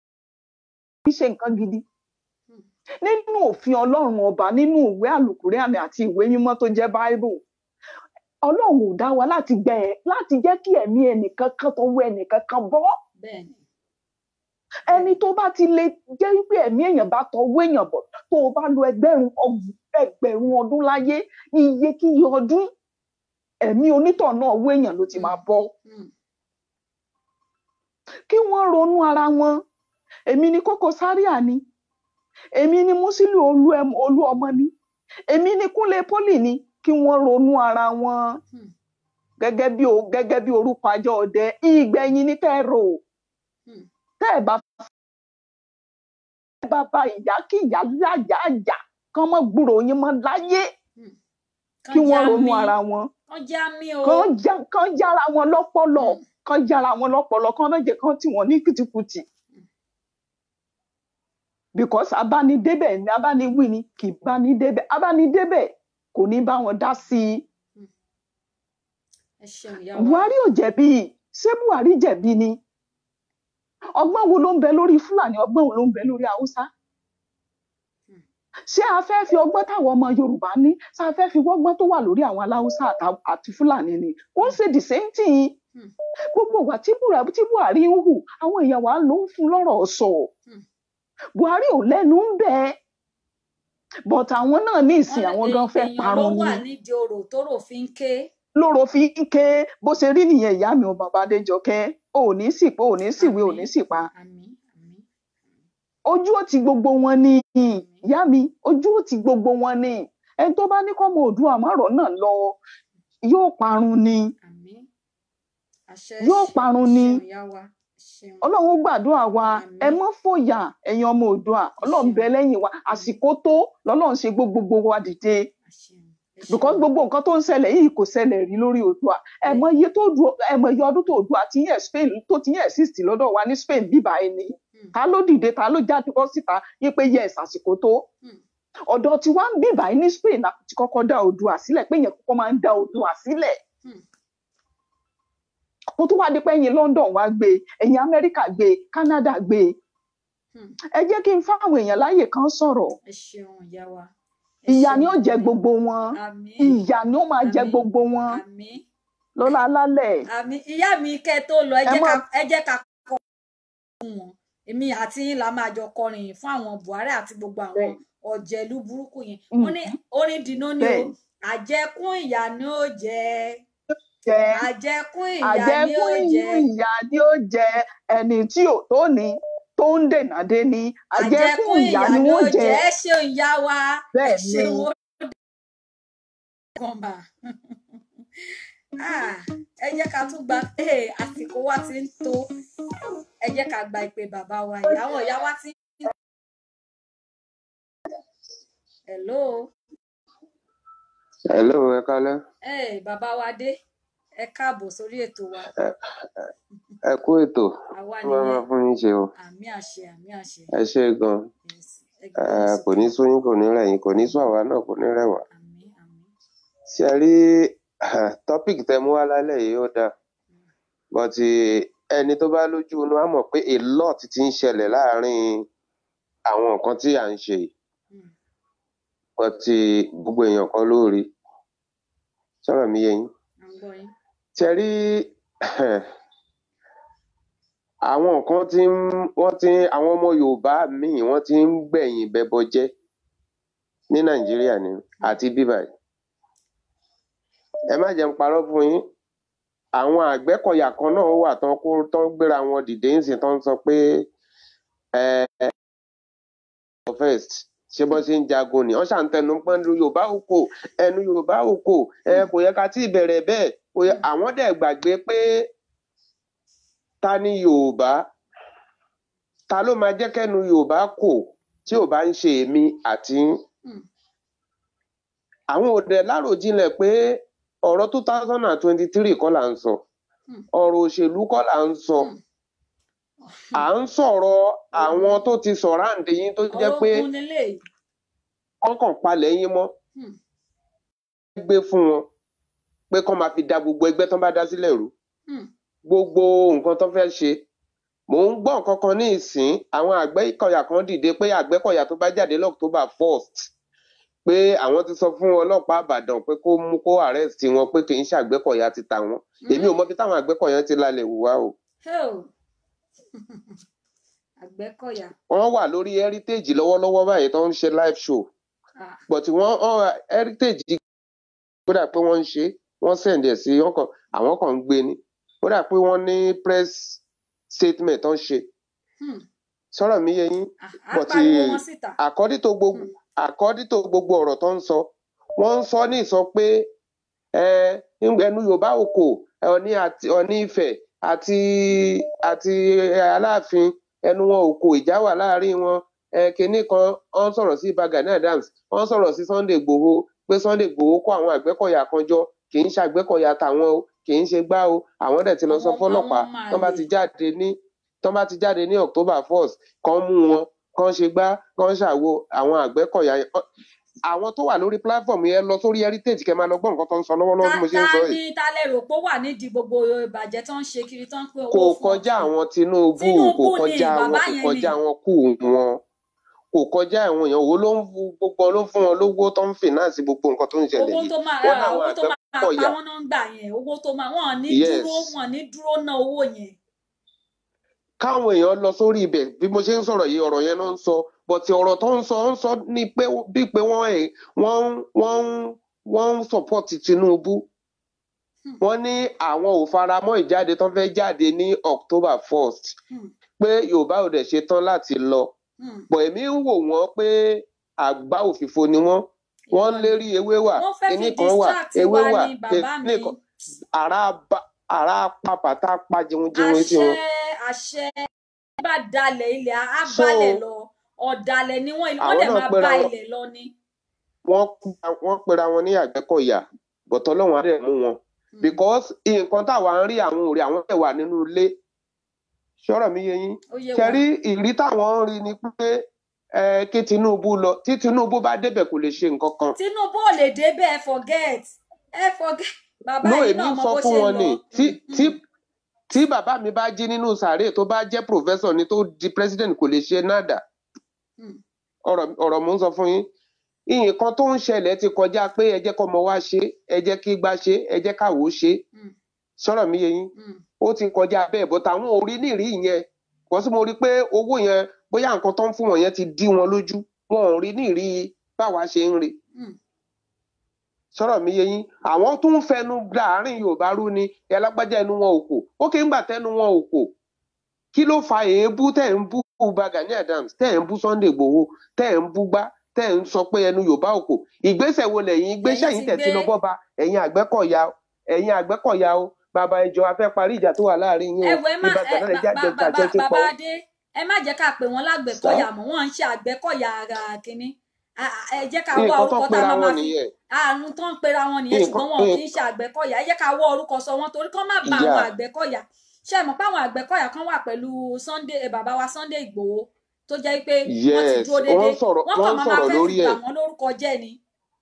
kí ṣe nǹkan gidi nínú òfin ọlọ́run ọba nínú ìwé àlùkùránì àti ìwé mímọ́ tó jẹ́ báíbù ọlọ́run ò dá wa láti gbẹ láti jẹ́ kí ẹ̀mí ẹnìkan kan tó wọ ẹnìkan kan bọ́ bẹ́ẹ̀ ni ẹni tó bá ti lè jẹ́ wípé ẹ̀mí èèyàn bá tọwọ́ èèyàn bọ̀ tó o bá lo ẹgbẹ̀rún ọg- ẹgbẹ̀rún ọdún láyé iye kí iye ọdún ẹ̀mí onítọ̀ náà owó èèyàn ló ti máa bọ́ Mm, kí wọ́n ronú ara wọn èmi ni Koko Zaria ni èmi ni Musiliu olú ẹm- olú ọmọ ni èmi ni Kúnlé Pólì ni kí wọ́n ronú ara wọn mm, gẹ́gẹ́ bí o gẹ́gẹ́ bí orúkọ àjọ ọdẹ ìgbẹ̀yìn ni kẹ́ ẹ rò mm. tẹ́ ẹ bá tẹ́ ẹ bá bá ìyá kí ìyá láyà àjà kán mọ́ gbúròó yín mọ́ láyé kí kán já wọ́n ronú mi ara wọn kán já mi o kán já kán jára wọn lọ́pọlọ Mm. kán jára wọn lọ́pọlọ kán má jẹ́ kán tì wọ́n ní kùtìkùtì because abánidébẹ̀ ni abániwí ni kì í bánidébẹ̀ abánidébẹ̀ kò ní bá wọn dá sí i Mm. ẹ ṣeun ìyá wa buhari ò jẹ̀bi ṣé buhari jẹ̀bi ni ọgbọ́n wo ló ń bẹ lórí fúlàní ọgbọ́n wo ló ń bẹ lórí haúsá ṣé a fẹ́ fi ọgbọ́n táwọn ọmọ yorùbá ní ṣé a fẹ́ fi wọ́gbọ́n tó wà lórí àwọn aláwùsá àtà- àti fúlàní ni ó ń ṣe the same thing Hmm. gbogbo ìwà tí buhari tí buhari ń hù àwọn èèyàn wa ló ń fún lọ́rọ̀ sọ Hmm. buhari ò lẹ́nu ń bẹ but àwọn náà ní ìsìn Wọ́n- àwọn gan fẹ́ èèyàn ló parun ni wà nídìí orò tóró fi ń ké lóró fi ń ké bó ṣe rí nìyẹn ìyá mi ò bàbá adéjọkẹ́ ò ní sì pé ò ní síwé ò ní sì pa àmín àmín ojú ò ti gbogbo wọn ni ìyá mi ojú ò ti gbogbo wọn ni ẹni tó bá ní kọ́mọ òdua àmọ́rọ̀ náà lọ yóò parun ni àmín àṣẹ Yóò parun ni. ṣeun ìyá wa ṣeun ọlọ́run ó gbàdúrà wa Àmín. ẹ mọ́ fòyà ẹ̀yin ọmọ òdua ọlọ́run bẹ lẹ́yìn wa àsìkò tó lọ́lọ́run ṣe gbó gbogbo wa dìde àṣeun ẹ because ṣeun. gbogbo nǹkan tó ń ṣẹlẹ̀ yìí kò ṣẹlẹ̀ rí lórí òdua ẹ mọ iye tó du ẹ mọ iye ọdún tó òdua ti yẹ Spain tó ti yẹ exist lọ́dọ̀ wa ní Spain bíbá ẹni Hmm. ta ló dìde ta ló jáde bọ́ síta yí pé yes àsìkò tó Hmm. ọ̀dọ̀ tí wàá ń bíbá ní Spain la ti kọ́kọ́ dá Oòduà sílẹ̀ pé yẹn kọ́kọ́ máa ń dá Oòduà sílẹ̀ Hmm. kó tó wá di pé ẹ̀yin London wá gbé ẹ̀yin Amẹ́ríkà gbé Canada gbé Hmm. ẹ jẹ́ kí n fáwọn èèyàn láàyè kan sọ̀rọ̀ ẹ ṣeun ìyá wa ẹ ìyà ni ó ṣeun. jẹ gbogbo wọn àmín ìyà ni ó máa jẹ Àmín. gbogbo wọn àmín lọ́la alálẹ̀ àmín ìyá mi kẹ́ tó lọ ẹ Ẹ jẹ́ mọ́- ká ẹ jẹ́ ká kọ fún wọn èmi àti yín la máa jọ kọrin yìí fún àwọn Buhari àti gbogbo àwọn Bẹ́ẹ̀. ọ̀jẹ̀lú burúkú yẹn Mm. wọ́n ní orin dìnnà ni o Bẹ́ẹ̀. àjẹkún ìyà ni ó jẹ jẹ àjẹkún ìyà ni ó àjẹkún jẹ ìyà ni ó jẹ ẹni tí ò tó ní tó ń dènà dé ní àjẹkún ìyà ni wọ́n jẹ ẹ ṣeun ìyá wa ẹ bẹ́ẹ̀ ni ṣeun ó kàn bá Ah, ẹ jẹ́ ká tún gba eh, àsìkò wa ti ń tó ẹ jẹ́ ká gba ìpè bàbá wa yìí àwọn ìyá wa ti ń. hello hello ẹ kálẹ́ eh, bàbá wa dé ẹ káàbọ̀ sórí ètò wa ẹ kú ètò àwa tí wọn máa nìyẹn fún yín ṣe o àmì àṣẹ àmì àṣẹ ẹ ṣe gan yes ẹ ẹ gbọ́dọ̀ kò ní sókè sú yín kò ní rẹ̀ yín kò ní sú àwa náà kò ní rẹ̀ wá àmì àmì ṣé ẹ rí topic tẹ́ mú wá lálẹ́ yìí ó dáa but ẹni tó bá lójú inú á mọ̀ pé a lot ti ń ṣẹlẹ̀ láàárín àwọn nǹkan tí à ń ṣe yìí Hmm. but gbogbo èèyàn kan ló rí sọ̀rọ̀ mi yé yín à ń gbọ́ yín ṣe rí àwọn nǹkan tí ń wọ́n ti ń àwọn ọmọ yorùbá míì wọ́n ti ń gbẹ̀yìn bẹbọ jẹ́ ní nàìjíríà ni àti bíbá yìí ẹ má jẹ́ ń parọ́ fún yín àwọn àgbẹ̀kọ̀yà kan náà wà tán kó tán gbéra wọn dìde ń sìn tán ń sọ pé ẹ first ṣé bọ́ ṣe ń jagun ni wọ́n ṣàǹtẹnu pọ́n lu yorùbá òkò ẹnu yorùbá òkò ẹ kò yẹ ká tí ì bẹ̀rẹ̀ bẹ́ẹ̀ kò yẹ àwọn dẹ̀ gbàgbé pé ta ni yorùbá ta ló máa jẹ́ kẹ́nu yorùbá kò tí ò bá ń ṣe èmi àti yín Hmm. àwọn òde láròjinlẹ̀ pé ọ̀rọ̀ two thousand and twenty three kọ́ là ń sọ Hmm. ọ̀rọ̀ òṣèlú kọ́ là ń sọ Hmm. à ń sọ̀rọ̀ àwọn tó ti sọ̀rọ̀ àǹdí yín tó jẹ́ pé ológun leléyìí kọ́kàn palẹ̀ yín mọ́ Hmm. gbé fún wọn pé kọ́ máa fi da gbogbo ẹgbẹ́ tó bá dá sílẹ̀ rú Hmm. gbogbo nǹkan tó fẹ́ ṣe mò ń gbọ́ nǹkan kan ní ìsín àwọn àgbẹ̀kọ̀yà kan dìde pé àgbẹ̀kọ̀yà tó bá jáde lọ́któbà first pé àwọn ti sọ fún ọlọ́pàá àbàdàn pé kó mú kó arrest wọn pé kì í ṣàgbẹ̀kọ̀yà ti tà wọ́n èmi ò mọ bí táwọn àgbẹ̀kọ̀yà ti lálẹ́ wù wá o Hell. àgbẹ̀kọ̀yà wọ́n wà lórí heritage lọ́wọ́lọ́wọ́ báyìí tó ń ṣe live show Ah, but wọ́n wọ́n- heritage kódà pé wọ́n ń ṣe wọ́n send ẹ̀ sí wọ́n kàn àwọn kan ń gbé ni kódà pé wọ́n ní press statement tó ń ṣe hmm. sọ̀rọ̀ mi yé yín Ah, á but pariwo wọn síta according to gbogbo Hmm. according to gbogbo ọ̀rọ̀ tó ń sọ wọ́n ń sọ ní ìsọ pé ẹ, ẹnu yorùbá òkò ọ̀ní àti ọ̀ní ifẹ̀ àti àti aláàfin ẹnu wọn òkò ìjà wà láàrin wọn ẹ, kinní kan wọ́n sọ̀rọ̀ sí Ìbà Gani Adams wọ́n sọ̀rọ̀ sí Sunday Igboho pé Sunday Igboho kó àwọn àgbẹ̀kọ̀yà kan jọ kì í ṣàgbẹ̀kọ̀yà tàwọn o kì í ṣe gbá o àwọn dẹ̀ ti lọ sọ àwọn fọ́lọ́pàá àwọn máa tán bá lè ti jáde ní tán bá ti jáde ní October first kán mú wọn kán ṣe gbá kán ṣàwo àwọn àgbẹ̀kọ̀yà yẹn Ọ- àwọn tó wà lórí platform yẹn lọ sórí heritage kẹ́ máa lọ gbọ́ nǹkan tó ń sọ lọ́wọ́lọ́wọ́ ta bí mo ṣe ń ta sọ ni yìí ta lẹ rò pé ó wà nídìí gbogbo ìbàjẹ́ tó ń ṣe kiri tó ń pín kò owó fún kọjá ọ̀tún àwọn Tinubu kò Tinubu ni kọjá wọn bàbá kò yẹn ni kọjá wọn kù wọn kò kọjá àwọn èèyàn wo ló ń fu gbogbo ló ń fún wọn lówó tó ń finance gbogbo nǹkan tó ń ṣẹlẹ̀ owó yìí tó máa wọn ra làwọn owó tó máa pa Àgbẹ̀kọ̀yà wọn náà ń gbà yẹn owó tó máa wọn ò ní yes dúró wọn ò ní dúró ná owó yẹn káwọn èèyàn lọ sórí ibẹ̀ bí mo ṣe ń sọ̀rọ̀ yìí ọ̀rọ̀ yẹn ló ń sọ bọ̀tì ọ̀rọ̀ tó ń sọ ń sọ ní pé bíi pé wọ́n ẹ̀ wọ́n ń- wọ́n ń- wọ́n ń support Tinubu Hmm, wọ́n ní àwọn ò fara mọ́ ìjáde tó fẹ́ jáde ní October first hmm, pé Yorùbá ò dẹ̀ ṣe tán láti lọ hmm. bọ̀ èmi ń wò wọ́n pé àgbá òfìfo ni wọ́n wọ́n ń irọ́ ni lérí ewé wà wọ́n fẹ́ fi kinní kan wà distract ewé wa wà ni bàbá mi kinní kan ara ba- ara pa bàtà pa jẹunjẹun sí àṣẹ wọn àṣẹ bá dalẹ̀ ilẹ̀ á so balẹ̀ lọ ọ̀dàlẹ̀ ni wọ́n wọ́n àwọn dẹ̀ náà máa pera bá wọn ilẹ̀ lọ ni. wọ́n wọ́n pera wọn ní Àgbẹ̀kọ̀yà bọ̀tọ̀ Ọlọ́run á dẹ̀ mú wọn Hmm, because nǹkan táwa ń rí àwọn òrì àwọn tẹ̀ wà nínú ilé ṣọ́rọ̀ mi yé yín ó yé ṣe wa rí ìrí táwọn ń rí ni pé ẹ kí Tinubu lọ tí Tinubu bá débẹ̀ kò lè ṣe nǹkan kan Tinubu ò lè débẹ̀ ẹ forget ẹ forget bàbá no yìí èmi náà ń mọ sọ bó fún ṣe ń wọn lọ ni tí Hmm, tí hmm, tí bàbá mi bá jí nínú sàárè tó bá jẹ́ professor ni tó di president kò lè ṣe nada hmm. ọ̀rọ̀ ọ̀rọ̀ mò ń sọ fún yín nǹkan tó ń ṣẹlẹ̀ ti kọjá pé ẹ jẹ́ kọ́mọ wa ṣe ẹ jẹ́ kí gbá ṣe ẹ jẹ́ káwo ṣe Hmm, sọ̀rọ̀ mi yé yín hmm. ó ti kọjá bẹ́ẹ̀ bọ́tà àwọn orí nìrí yẹn kò sí mo rí i pé owó yẹn bóyá nǹkan tó ń fún wọn yẹn ti dí wọn lójú wọn ò rí nìrí báwa ṣe ń rí Hmm. sọ̀rọ̀ mi yé yín àwọn tó ń fẹnu láàrin Yorùbá rú ni ẹ lágbájá ẹnu wọn ò kò ó kì í gbà tẹnu wọn ò kò kí ló fa èébú tẹ̀ ń bú Uba Gani Adams tẹ̀ ń bú Sunday Igboho tẹ̀ ń bú gbá tẹ̀ ń sọ pé ẹnu Yorùbá ò kò ìgbésẹ̀ wo lẹ̀yin gbéṣẹ́ lẹ́yìn yìí ti tẹ̀ gbé ti lọ bọ́ba ẹ̀yin Àgbẹ̀kọ̀yà ẹ̀yin Àgbẹ̀kọ̀yà o bàbá ìjọ afẹ́ parí ìjà tó wà láàrin yín ẹ o wo ẹ má Ìbà ẹ Gani ba- jáde ba- ba- jàjẹ́ ba- ti bàbá pọ̀ adé ẹ má jẹ́ ká pè wọ́n sá lágbẹ̀kọ̀yà mọ́ wọ́n ń ṣe àgbẹ̀kọ̀yà ara kínní À- à- ẹ jẹ́ ká wá nǹkan tó orúkọ tá a pera máa wọn máa fi nìyẹn àrùn tó ń pera wọn nìyẹn nǹkan ṣùgbọ́n wọn kì í nǹkan ṣe àgbẹ̀kọ̀yà ẹ jẹ́ ká wá orúkọ sọ wọn torí kán má ba ìyá àwọn àgbẹ̀kọ̀yà ṣe mọ̀ pé àwọn àgbẹ̀kọ̀yà kan wà pẹ̀lú Sunday eh, bàbá wa Sunday Ìgbòho tó jẹ́ pé wọ́n ti yes dúró wọ́n déédéé ń sọ̀rọ̀ wọ́n wọ́n kàn ń máa máa sọ̀rọ̀ fẹ́ fi lórí bà ẹ̀ wọ́n lórúkọ jẹ́ ni.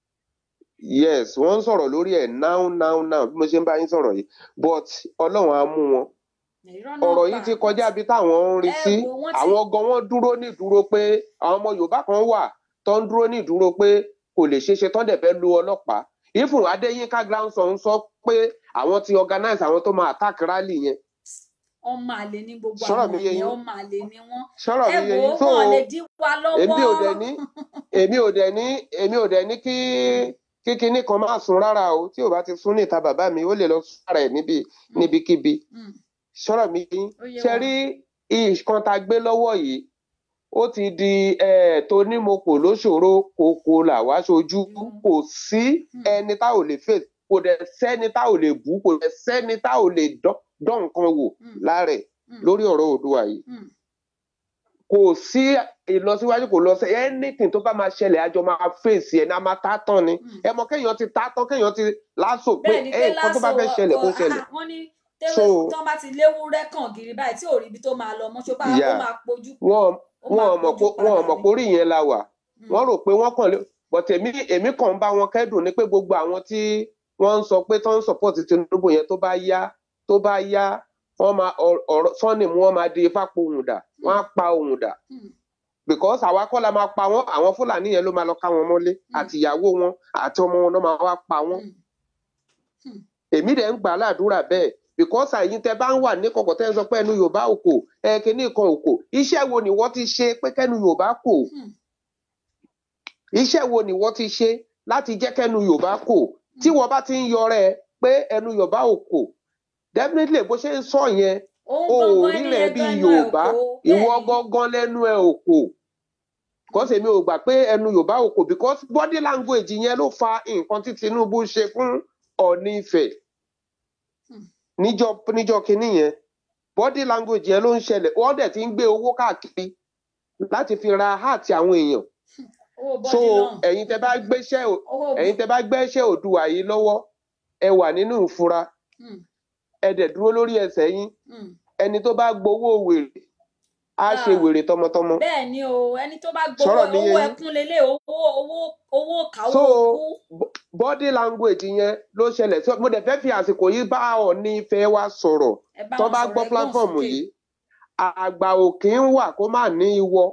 yes wọ́n ń sọ̀rọ̀ lórí ẹ̀ now now now bí mo ṣe ń bá yín sọ̀rọ̀ yìí but Ọlọ́run á mú wọn irọ́ náà ọ̀rọ̀ pa yìí ti wọ́n kọjá ti bí táwọn ń rí ẹ sí wò wọ́n ti àwọn gan wọn dúró ní ìdúró pé àwọn ọmọ Yorùbá kan wà tó ń dúró ní ìdúró pé kò lè ṣeé ṣe tán dẹ̀ fẹ́ lu ọlọ́pàá ifun Adéyínká grandson sọ pé àwọn ti organize àwọn tó máa attack rally yẹn ọmọ àlè ní gbogbo sọ̀rọ̀ àwọn mi yé yẹn yín ọmọ àlè ni wọ́n sọ̀rọ̀ ẹ mi yé wò yín ó so wọn ò lè dí wa èmi ò dẹ̀ lọ́wọ́ ní èmi ò dẹ̀ ní èmi ò dẹ̀ ní kí kí kinní kan máa sun rárá o tí ò bá ti sún ní ìta bàbá mi ó lè lọ sún ara ẹ̀ níbi Hmm, níbikíbi hmm, sọ̀rọ̀ mi yé yín ó yé ṣe wa rí nǹkan tá a gbé lọ́wọ́ yìí ó ti di eh, tonímọ̀pọ̀ lóṣòro kòkó làwa ṣojú Hmm, kò sí hmm, ẹni tá ò lè fèsì kò dẹ̀ sẹ́ni tá ò lè bú kò dẹ̀ sẹ́ni tá ò lè dán dán nǹkan wò hmm, lára ẹ̀ hmm, lórí ọ̀rọ̀ Oòduà yìí hmm. kò sí ìlọsíwájú kò lọ sí anything tó bá máa ṣẹlẹ̀ àjọ máa fèsì ẹ̀ ní a máa tá tán ni hmm. ẹ mọ kéèyàn ti tá tán kéèyàn ti láṣọ pé bẹ́ẹ̀ ni ẹ pé nǹkan tó bá lásán fẹ́ ṣẹlẹ̀ kó ṣẹlẹ̀ wọ́n ní so tẹ́wé tán bá ti léwúrẹ́ kàn gírí báyìí tí ò rí ibi tó máa lọ mọ́ ṣó bá ó ìyá máa pojú wọn ó wọn máa ò mọ̀ pojú pé wọn ò padà mọ̀ ni. pé orí yẹn la wà Hmm, wọ́n rò pé wọ́n kàn lé but èmi èmi kàn ń bá wọn kẹ́dùn ní pé gbogbo àwọn tí wọ́n ń sọ pé tó ń support Tinubu yẹn tó bá yá tó bá yá wọ́n máa ọ̀rọ̀ ọ̀rọ̀- Sunday mú wọn máa di ifá pohùn dà wọ́n á hmm, pa ohùn dà hmm, because àwa kọ́ la máa pa wọ́n àwọn Fúlàní yẹn ló máa lọ ká wọn mọ́lé hmm, àti ìyàwó wọn àti ọmọ wọn ló máa wá pa wọ́n hmm, hmm. èmi dẹ̀ ń gbà á ládùúrà bẹ́ẹ̀ because àyín tẹ bá ń wà ní kọ̀kọ̀ tẹ́ ń sọ pé ẹnu Yorùbá ò kò ẹ kíní kan ò kò iṣẹ́ wo ni wọ́n ti ṣe pé kẹ́nu Yorùbá kò hmm, iṣẹ́ wo ni wọ́n ti ṣe láti jẹ́ kẹ́nu Yorùbá kò tí hmm. wọ́n bá ti ń yọrẹ pé ẹnu Yorùbá ò kò definitely bó ṣe ń sọ yẹn òun o ò gangan ẹni rí rẹ̀ yẹn bí gan ẹnu ẹ̀ ò Yorùbá kó ìwọ bẹ́ẹ̀ ni gangan lẹ́nu ẹ̀ ò kò because èmi ò gbà pé ẹnu Yorùbá ò kò because body language yẹn ló fa nǹkan tí Tinubu ṣe fún Ọọ̀ni Ifẹ̀ Hmm, níjọ́ níjọ́ kínní yẹn body language yẹn ló ń ṣẹlẹ̀ wọ́n dẹ̀ ti ń gbé owó káàkiri láti fi ra heart àwọn èèyàn owó so bọ́dí lọ́hùn ẹ̀yin tẹ́ bá gbéṣẹ́ ò- owó ẹ̀yin tẹ́ bá gbéṣẹ́ Oòduà yìí lọ́wọ́ ẹ wà nínú ìfura hmm, ẹ dẹ̀ dúró lórí ẹsẹ̀ yín hmm, ẹni tó bá gbowó wèrè á ṣe Ah. wèrè tọmọtọmọ bẹ́ẹ̀ ni o ẹni tó bá gbowó sọ̀rọ̀ mi yé owó yín ẹkún lélẹ̀ owó owó owó kàwó so kú bo- body language yẹn ló ṣẹlẹ̀ so mo dẹ̀ fẹ́ fi àsìkò yìí bá Ọọ̀ni Ifẹ̀ wa sọ̀rọ̀ ẹ bá tó wọn bá sọ̀rọ̀ gbọ́ ẹ gbóhùn platform sókè yìí àgbà òkè ń wà kó má ní ìwọ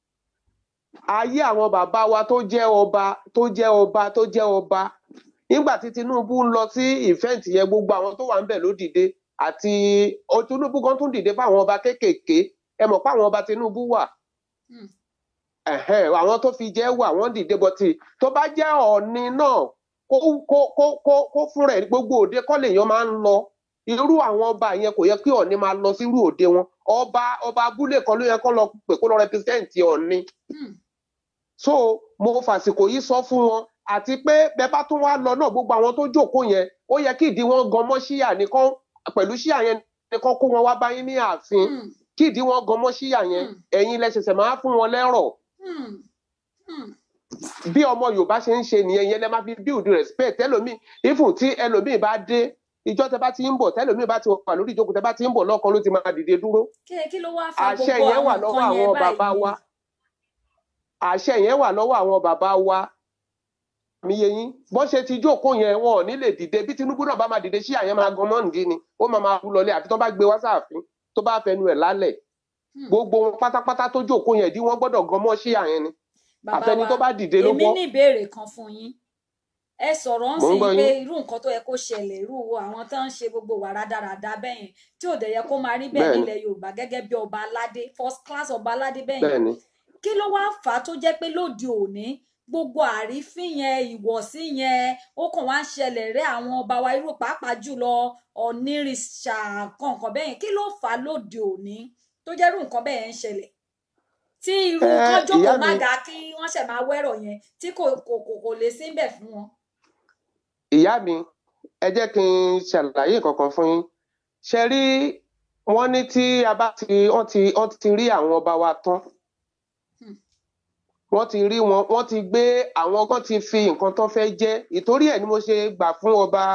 ayé àwọn bàbá wa tó jẹ́ ọba tó jẹ́ ọba tó jẹ́ ọba nígbà tí Tinubu ń lọ sí ìfẹ́ǹtì yẹn gbogbo àwọn tó wà ń bẹ̀ ló dìde àti o Tinubu kan tún dìde fáwọn ọba kéékèèké ẹ mọ̀ pé àwọn ọba Tinubu wà Hmm. ẹ̀hẹ́n, àwọn tó fi jẹ́ wà wọ́n dìde bọ́tì tó bá jẹ́ Ọọ̀ni náà kó kó kó kó kó fúnra ẹ̀ gbogbo òde kọ́ lèèyàn máa ń lọ irú àwọn ọba yẹn kò yẹ kí Ọọ̀ni máa lọ sírú òde wọn ọba ọba abúlé kan ló yẹ kó lọ pè kó lọ rẹpísẹ́ǹtì Ọọ̀ni Hmm. so mo fàsìkò yìí sọ fún wọn àti pé bẹ́ẹ̀ bá tún wá lọ náà gbogbo àwọn tó jókòó yẹn ó yẹ kí ìdí wọn gan mọ́ ṣíyà nìkan pẹ̀lú ṣíyà yẹn nìkan kó wọn wá báyìí ní ààfin Hmm. kí ìdí wọn gan mọ́ ṣíyà yẹn Hmm. ẹ̀yin lẹ ṣẹ̀ṣẹ̀ máa fún wọn lẹ́rọ̀ Hmm. Hmm. bí ọmọ yorùbá ṣe ń ṣe nìyẹn yẹn lẹ máa fi build respect ẹlòmíì ifun tí ẹlòmíì bá dé ìjọ tẹ bá ti ń bọ̀ tẹlòmíì bá ti wà lórí ìjókòó tẹ bá ti ń bọ̀ lọ́kàn ló ti máa dìde dúró kí kí ló wá fa àṣẹ gbogbo yẹn wà àwọn lọ́wọ́ nǹkan yẹn àwọn bàbá báyìí wa àṣẹ yẹn wà lọ́wọ́ àwọn bàbá wa mi yé yín bọ́n ṣe ti jókòó yẹn wọn ò ní lè dìde bí tinubu náà bá máa dìde sí àyẹn máa gan mọ́ǹdí ni ó máa máa kú lọlé àfi tó bá gbé wá sáàfin tó bá fẹnu ẹ̀ lálẹ̀ Hmm. gbogbo wọn pátápátá tó jókòó yẹn dí wọn gbọ́dọ̀ gan mọ́ sí àyẹn ni bàbá àfẹni wa tó bá dìde ló èmi gbọ́ ní ìbéèrè kan fún yín ẹ sọ̀rọ̀ ń mò ń sìn gbọ́ pé yín irú nǹkan tó yẹ kó ṣẹlẹ̀ irú àwọn tó ń ṣe gbogbo wà rádaràda bẹ́ẹ̀ yẹn tí ò dẹ̀ yẹ kó máa rí bẹ́ẹ̀ bẹ́ẹ̀ ni nílẹ̀ yorùbá gẹ́gẹ́ bí ọba aládé first class ọba aládé bẹ́ẹ̀ yẹn bẹ́ẹ̀ ni kí ló wáá fà á tó jẹ́ pé lóde òní gbogbo àrífín yẹn ìwọ̀sí yẹn ó kàn wá ń ṣẹlẹ̀ rẹ́ àwọn ọba wa irú pàápàá jùlọ ọ̀nìrìṣà kọ̀ọ̀kan bẹ́ẹ̀ yẹn kí ló fà á lóde òní tó jẹ́ irú nǹkan bẹ́ẹ̀ yẹn ń ṣẹlẹ̀ tí irú ẹ kan ìyá jókòó má mi ga kí wọ́n ṣẹ̀ máa wẹ́rọ̀ yẹn tí kò kò kò kò lè sí bẹ̀ fún wọn. ìyá mi ẹ jẹ́ kí n ṣàlàyé kankan fún yín ṣe rí wọ́n ní tí a bá ti wọ́n ti wọ́n ti rí àwọn ọba wa tán Hmm. wọ́n ti rí wọn wọ́n ti gbé àwọn kan ti fi nǹkan tó fẹ́ jẹ́ ìtorí ẹ̀ ni mo ṣe gbà fún ọba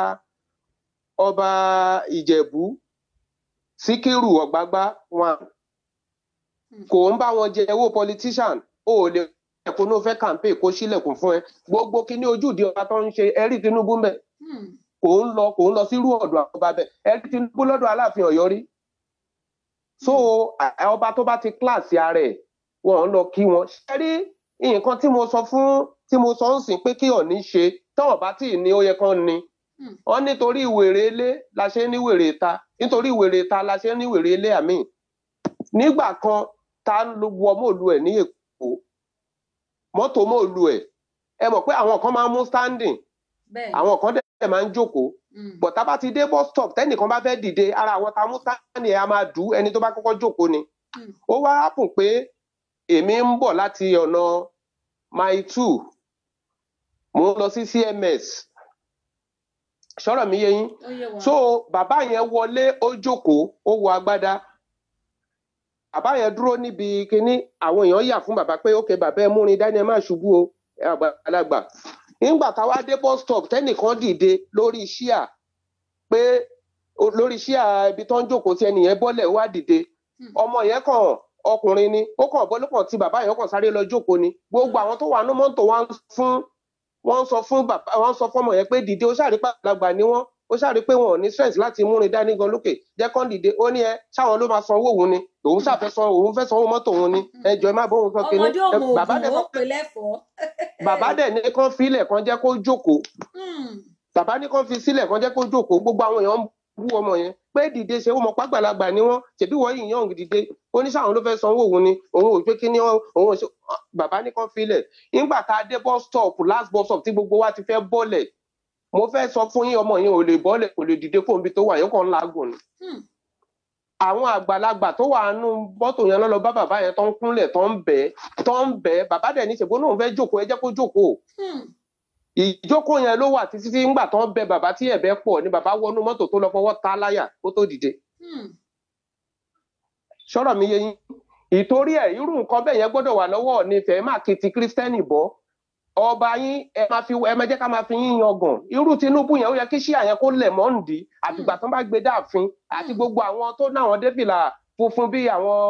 ọba ìjẹ̀bú síkírù ọ̀gbágbá wọn Hmm. kò ń bá wọn jẹ owó politician o ò lè ẹ̀kọ́ ní o fẹ́ campaign kó sílẹ̀kùn fún ẹ gbogbo kíní ojúde ọba tó ń ṣe ẹ̀rí tinubu ń bẹ̀ Hmm. kò ń lọ kò ń lọ sírú ọ̀dọ̀ àwọn ọba bẹ́ẹ̀ ẹ̀rí tinubu lọ́dọ̀ aláàfin ọ̀yọ́ rí so Hmm. à- ọba tó bá ti kíláàsì ara ẹ̀ wọn ń lọ kí wọn ṣe rí nǹkan tí mo sọ fún tí mo sọ ń sìn pé kí ọ̀ní ṣe tọ́wọ̀n bá tì ní ó yẹ kán ni Hmm. wọn nítorí wèrè ilé la ṣe ní wèrè ìta nítorí wèrè ìta la ṣe ní wèrè ilé àmì nígbà kan ta ń lo- wọ mọ́ọ̀lù ẹ̀ ní èkó mọ́tò mọ́ọ̀lù ẹ̀ ẹ mọ̀ pé àwọn kan máa ń mú standing bẹ́ẹ̀ ni. àwọn kan dẹ̀ máa ń jókòó Hmm. but tá a bá ti dé bus stop tẹ́nìkan bá fẹ́ dìde ara àwọn tá a mú standing ẹ̀ a máa dù ú ẹni tó bá kọ́kọ́ jókòó ni Hmm. ó wá hápùn pé èmi ń bọ̀ láti ọ̀nà mile two mò ń lọ sí cms sọ̀rọ̀ mi yé yín ó yé wa. so bàbá yẹn wọlé ó jókòó ó wọ agbádá bàbá yẹn dúró níbi kínní àwọn èèyàn yà fún bàbá pé ókè bàbá ẹ múrin dání ẹ má ṣubú o ẹ àgbàlagbà nígbà táwa dé bus stop tẹnìkan dìde lórí ṣíà pé o- lórí ṣíà ibi tó ń jókòó tí ẹnìyẹn bọ́lẹ̀ ó wá dìde Hmm. ọmọ yẹn kàn ọkùnrin ni ó kàn bọ́ ló kàn tí bàbá yẹn kàn sáré lọ jókòó ni gbogbo àwọn tó wà ní mọ́tò wa ń fún wọ́n ń sọ fún bàbá wọ́n ń sọ fún ọmọ yẹn pé dìde ó ṣàrí pàgbà ni wọ́n ó ṣàrí pé wọn ò ní strength láti múrin dání gan lókè jẹ́ kán dìde ó ní ẹ ṣáwọn ló máa san owó òun ni òun ṣàfẹ́ san òun fẹ́ sanwó mọ́tò òun ni ẹ jọ ẹ má bóun sọ kinní ọmọdé ò Ẹ- mọ bàbá oògùn dẹ̀ ó sọ pè lẹ́fọ̀ọ́. bàbá dẹ̀ ní kán filẹ̀ kán jẹ́ kó jókòó Hmm. bàbá ní kán fi sílẹ̀ kán jẹ́ kó jókòó gbogbo àwọn èèyàn ń bú ọmọ yẹn pé dìde ṣe ó mọ pàgbàlagbà ni wọ́n ṣèbí wọ́n yìí yàn dìde ó ní sáwọn ló fẹ́ sanwó òun ni òun ò pé kí ni òun ò ṣe bàbá ní kán filẹ̀ nígbà tá a dé bus stop last bus stop tí gbogbo wa ti fẹ́ bọ́lẹ̀ mo fẹ́ sọ fún yín ọmọ yẹn ò lè bọ́lẹ̀ kò lè dìde kó níbi tó wà yóò kàn ń làágùn ni Hmm. àwọn àgbàlagbà tó wà nù mọ́tò yẹn lọ bá bàbá yẹn tó ń kúnlẹ̀ tó ń bẹ̀ tó ń bẹ̀ bàbá dẹ̀ ní ṣègbó náà fẹ́ jókòó ẹ jẹ́ kó jókòó Hmm. ìjókòó yẹn ló wà títí tí ńgbà tó ń bẹ bàbá tí ẹ̀bẹ̀ pọ̀ ni bàbá wọnú mọ́tò tó lọ fọwọ́ ta láyà kó tó dìde Hmm. sọ̀rọ̀ mi yé yín ìtorí ẹ̀ irú nǹkan bẹ́ẹ̀ yẹn gbọ́dọ̀ wà lọ́wọ́ ní ìfẹ́ má kí ti kírísítẹ́nì bọ́ ọba yín ẹ máa fi ẹ máa jẹ́ ká máa fi yín yangàn irú tinubu yẹn ó yẹ kí ṣíà yẹn kó lẹ̀ mọ́ǹdì àtìgbà tó bá gbé dáàfin àti Hmm. gbogbo àwọn tó náwọn débìlà funfun bí àwọn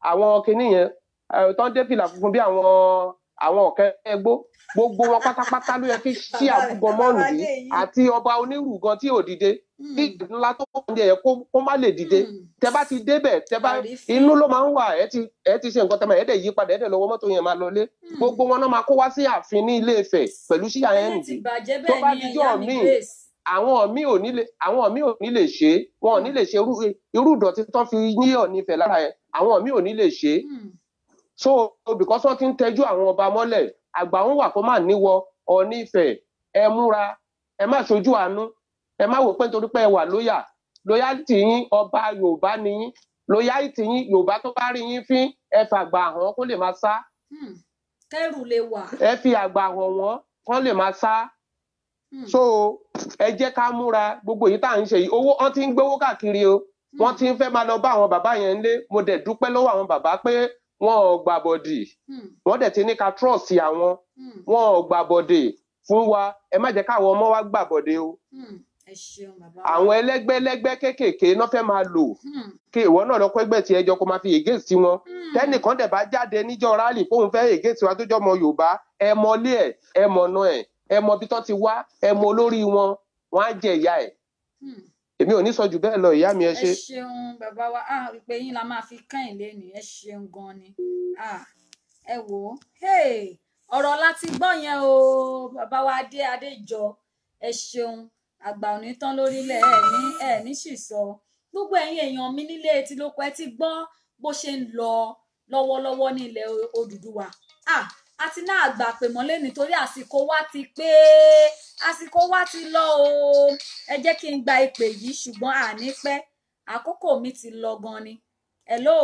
àwọn kinní yẹn ẹ, tán dé fìlà funfun bí àwọn àwọn ọ̀kẹ́ ẹgbó gbogbo wọn pátápátá ló yẹ kí sí Bàbá- àbúgbọn bàbá mọ́ọ̀nù Adé yìí yìí. àti ọba onírù gan tí ò dìde Hmm. kí ńlá tó wà ní ẹ̀yẹ kó má lè dìde Hmm. tẹ bá ti débẹ̀ tẹ bá Àrífín. inú ló máa ń wà ẹ ti ẹ ti ṣe nǹkan tẹ máa ẹ dẹ̀ yí padà ẹ dẹ̀ lọ́wọ́ mọ́tò yẹn máa lọlé Hmm. gbogbo wọn náà máa kó wá sí ààfin ní ilé Ifẹ̀ pẹ̀lú síyà ayé yẹn ti nìdí bàjẹ́ tó bẹ́ẹ̀ bá ni dijọ́ ìyá mi míì Grace. àwọn míì ò ní lè àwọn míì ò ní lè ṣe é wọn ò ní lè ṣe irú irú ìdọ̀tí tán fi yíyọ̀ nífẹ̀ẹ́ lára ẹ̀ àwọn míì ò ní lè ṣe é Hmm. so because wọn ti ń tẹjú àwọn ọba mọ́lẹ̀ àgbà ń wà kó má níwọ Ọọ̀ni Ifẹ̀ ẹ múra ẹ má ṣojú àánú ẹ má wò pé nítorí pé ẹ wà lóyà lóyàtì yín ọba Yorùbá ni yín lóyàtì yín Yorùbá tó bá rí yín fín ẹ fàgbà hàn kó lè máa sá Hmm. kẹ́rù lè wà. ẹ fi àgbà hàn wọ́n kán lè máa sá Hmm. so ẹ jẹ́ ká múra gbogbo èyí tá à ń ṣe yìí owó wọn ti ń gbowó káàkiri o wọ́n ti ń fẹ́ máa lọ bá àwọn bàbá yẹn lé mo dẹ̀ dúpẹ́ lọ́wọ́ àwọn bàbá pé wọn ò gbàbọ̀dì Hmm. wọ́n dẹ̀ ti ní ká trust àwọn Hmm. wọn ò gbàbọ̀dè fún wa ẹ má jẹ́ káwọn ọmọ wa gbàbọ̀dè o Hmm. ẹ ṣeun bàbá wa. àwọn ẹlẹ́gbẹ́lẹ́gbẹ́ kéékèèké náà fẹ́ máa lò Hmm. kí ìwọ náà lọ kó ẹgbẹ́ tí ẹjọ́ kó máa fi ègé sí wọn Hmm. tẹ́nìkan dẹ̀ bá jáde níjọ́ rálì kóun fẹ́ ègé tiwa tó jọ́ ọmọ Yorùbá ẹ mọlé ẹ̀ ẹ mọ̀nà ẹ̀ ẹ mọ ibi tán ti wá ẹ mọ olórí wọn wọn á jẹ ìyá ẹ̀ Hmm. èmi ò ní sọ jù bẹ́ẹ̀ lọ ìyá mi ẹ ẹ ṣe. ṣeun bàbá wa ah ìpè yín la máa fi kẹ́yìn lẹ́nu ẹ ṣeun gan ni ah ẹ wò ó hey, ọ̀rọ̀ láti gbọ́ yẹn o bàbá wa adé adéjọ ẹ ṣeun àgbà òní tán lórílẹ̀ ẹ ní ẹ ní ṣìṣọ gbogbo ẹ̀yin èèyàn mi nílé etí lóko ẹ ti gbọ́ bó ṣe ń lọ lọ́wọ́lọ́wọ́ ní ilẹ̀ O- Odùduwà ah àti náà àgbà pè mọ́lé nítorí àsìkò wa ti pé àsìkò wa ti lọ o ẹ jẹ́ kí n gba ìpè yìí ṣùgbọ́n àní pẹ́ àkókò mi ti lọ gan ni hello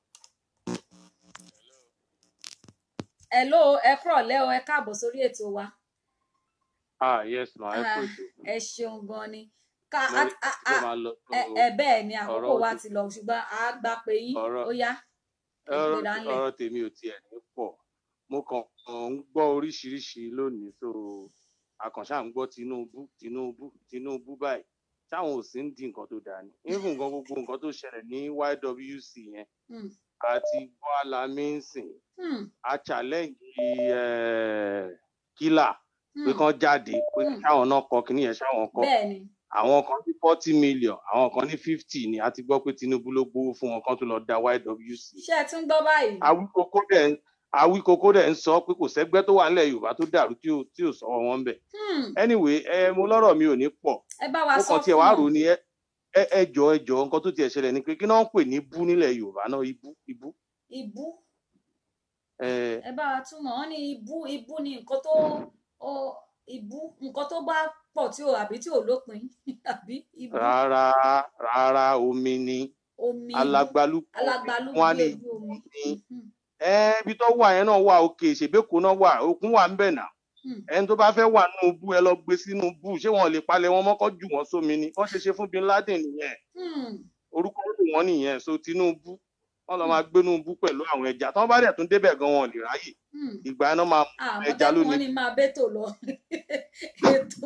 hello ẹ kúrọ̀lẹ́ o ẹ káàbọ̀ sórí ètò wa ah yes ma ẹ kú Ah, ètò ẹ ṣeun gan ni ká mo a- rí a- tó a- máa lọ tó ẹ ẹ bẹ́ẹ̀ ni àkókò ọ̀rọ̀ wa ti- ti lọ ṣùgbọ́n a gbà pé yín ọ̀rọ̀ ó yá ẹ ọ̀rọ̀ gbéra ńlẹ̀ ọ̀rọ̀ tèmi ò tiẹ̀ ní pọ̀ mo kàn ń gbọ́ oríṣiríṣi lónìí so àkànṣá ń gbọ́ Tinubu Tinubu Tinubu báyìí táwọn ò sí ń di nǹkan tó dáa ni even gan gbogbo nǹkan tó ṣẹlẹ̀ ní YWC yẹn Hmm, àti gbọ́ alamínsìn hmm, a challenge eh, kílà pé hmm, kán jáde pé hmm. káwọn náà kọ kíní yẹn ṣáwọn kọ bẹ́ẹ̀ ni àwọn kan ní forty million àwọn kan ní fifty ni a ti gbọ́ pé Tinubu ló gbowó fún wọn kán tó lọ da YWC ṣé ẹ tún gbọ́ báyìí awíkókó dẹ̀ ń awíkókó dẹ̀ ń sọ pé kò sẹ́gbẹ́ tó wà nílẹ̀ Yorùbá tó dàrú tí ò tí ò sọ̀rọ̀ wọn bẹ̀ Hmm, anyway ẹ mo lọ́rọ̀ mi ò ní pọ̀ ẹ bá wa mo sọ kàn tiẹ̀ fún wá wọn rò ó ní ẹ ẹ ẹ jọ ẹ jọ nǹkan tó tiẹ̀ ṣẹlẹ̀ ni pé kí náà ń pè ní bú nílẹ̀ Yorùbá náà ibú ibú ibú ẹ ẹ bá wa túmọ̀ wọ́n ní ibú ibú ni nǹkan tó ó ibú nǹkan tó bá pọ̀ tí ò àbí tí ò lópin àbí ibú rárá rárá omi ni omi ibú alagbalúgbú omi alágbálúgbú wọn á ní ojú omi ní Mhm, ẹ ibi tó wà yẹn náà wà òkè ìṣèbéko náà wà òkun wà ń bẹ̀ náà mhm. ẹni tó bá fẹ́ wà nínú bú ẹ lọ gbé sínú bú ṣé wọn lè palẹ̀ wọn mọ́kọ́ jù wọ́n sómi ni wọ́n ṣe ṣe fún Bin Laden nìyẹn Hmm, orúkọ ló wọn nìyẹn so Tinubu wọn lọ máa gbénú bú pẹ̀lú àwọn ẹja tí wọ́n bá dẹ̀ tún débẹ̀ gan wọn ò lè ráyè hmm. ìgbà yẹn náà máa mú àwọn ẹja tẹ́kùn wọn lónìí ní máa bẹ́tò lọ ètò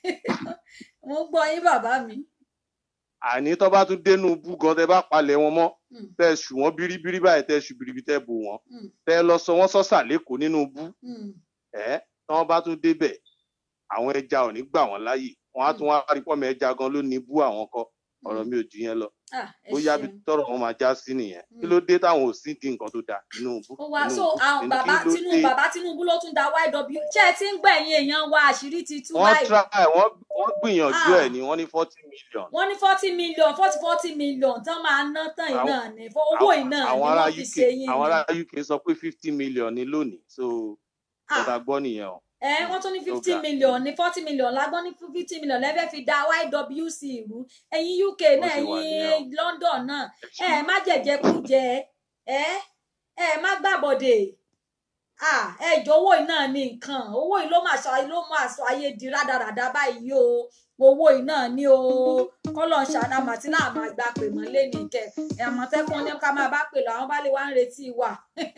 mo ń gbọ́ yín bàbá mi àní tó bá tún dénú bú gan tẹ bá palẹ̀ wọn mọ́ Hmm, tẹ ṣù wọ́n bíríbírí báyìí tẹ ṣù bíríbí tẹ bò wọ́n hmm, tẹ lọ sọ wọ́n sọ́sà lẹ́kọ̀ọ́ nínú bú hmm, ẹ tí wọ́n bá tún débẹ̀ àwọn ẹja ò ní gbà wọ́n láàyè wọ́n á tún wá rí pọ́mọ ẹja gan ló ní bú àwọn kọ́ ọ̀rọ̀ hmm. mi ò jù yẹn lọ Ah, ẹ bóyá bí ṣeun tọ́rọ̀ wọn máa já sí nìyẹn kí Hmm. ló dé táwọn ò sí di nǹkan tó dáa Tinubu ó wá so Tinubu àwọn kí bàbá ló Tinubu dé bàbá Tinubu ló tún da YW ṣé ẹ ti ń gbẹ̀yìn èèyàn wa àṣírí ti tú wọ́n báyìí try wọ́n wọ́n gbìyànjú ẹ̀ ah ní wọ́n ní forty million wọ́n ní forty million forty forty million tán máa ná tán yìí àwọn náà ní fún owó àwọn yìí náà ni àwọn ará wọ́n fi UK ṣe yín àwọn ni ará UK sọ pé fifty million ní lónìí so ah ọ̀tá gbọ́ nìyẹn o ẹ wọ́n tún ní ó fifty ga million ní forty million lágbọ́n ní fifty million lẹ́fẹ̀ẹ́ fi da YWC ìlú ẹ̀yin UK bó náà ṣe wà nìyẹn o ẹ̀yin London náà ẹ ẹ ṣe má jẹ̀jẹ̀ kú jẹ ẹ ẹ má gbàbọ̀dè ah ẹ jọ owó yìí náà ní nǹkan owó yìí ló máa sọ ló máa sọ ayé di rádaràda báyìí o owó yìí náà ní o kọ́lọ̀ ń ṣàdámà tí náà máa gba pè mọ́ lé ní kẹ àmọ̀tẹ́kùn ní ká máa bá pè lọ àwọn bá lè wá ń retí wa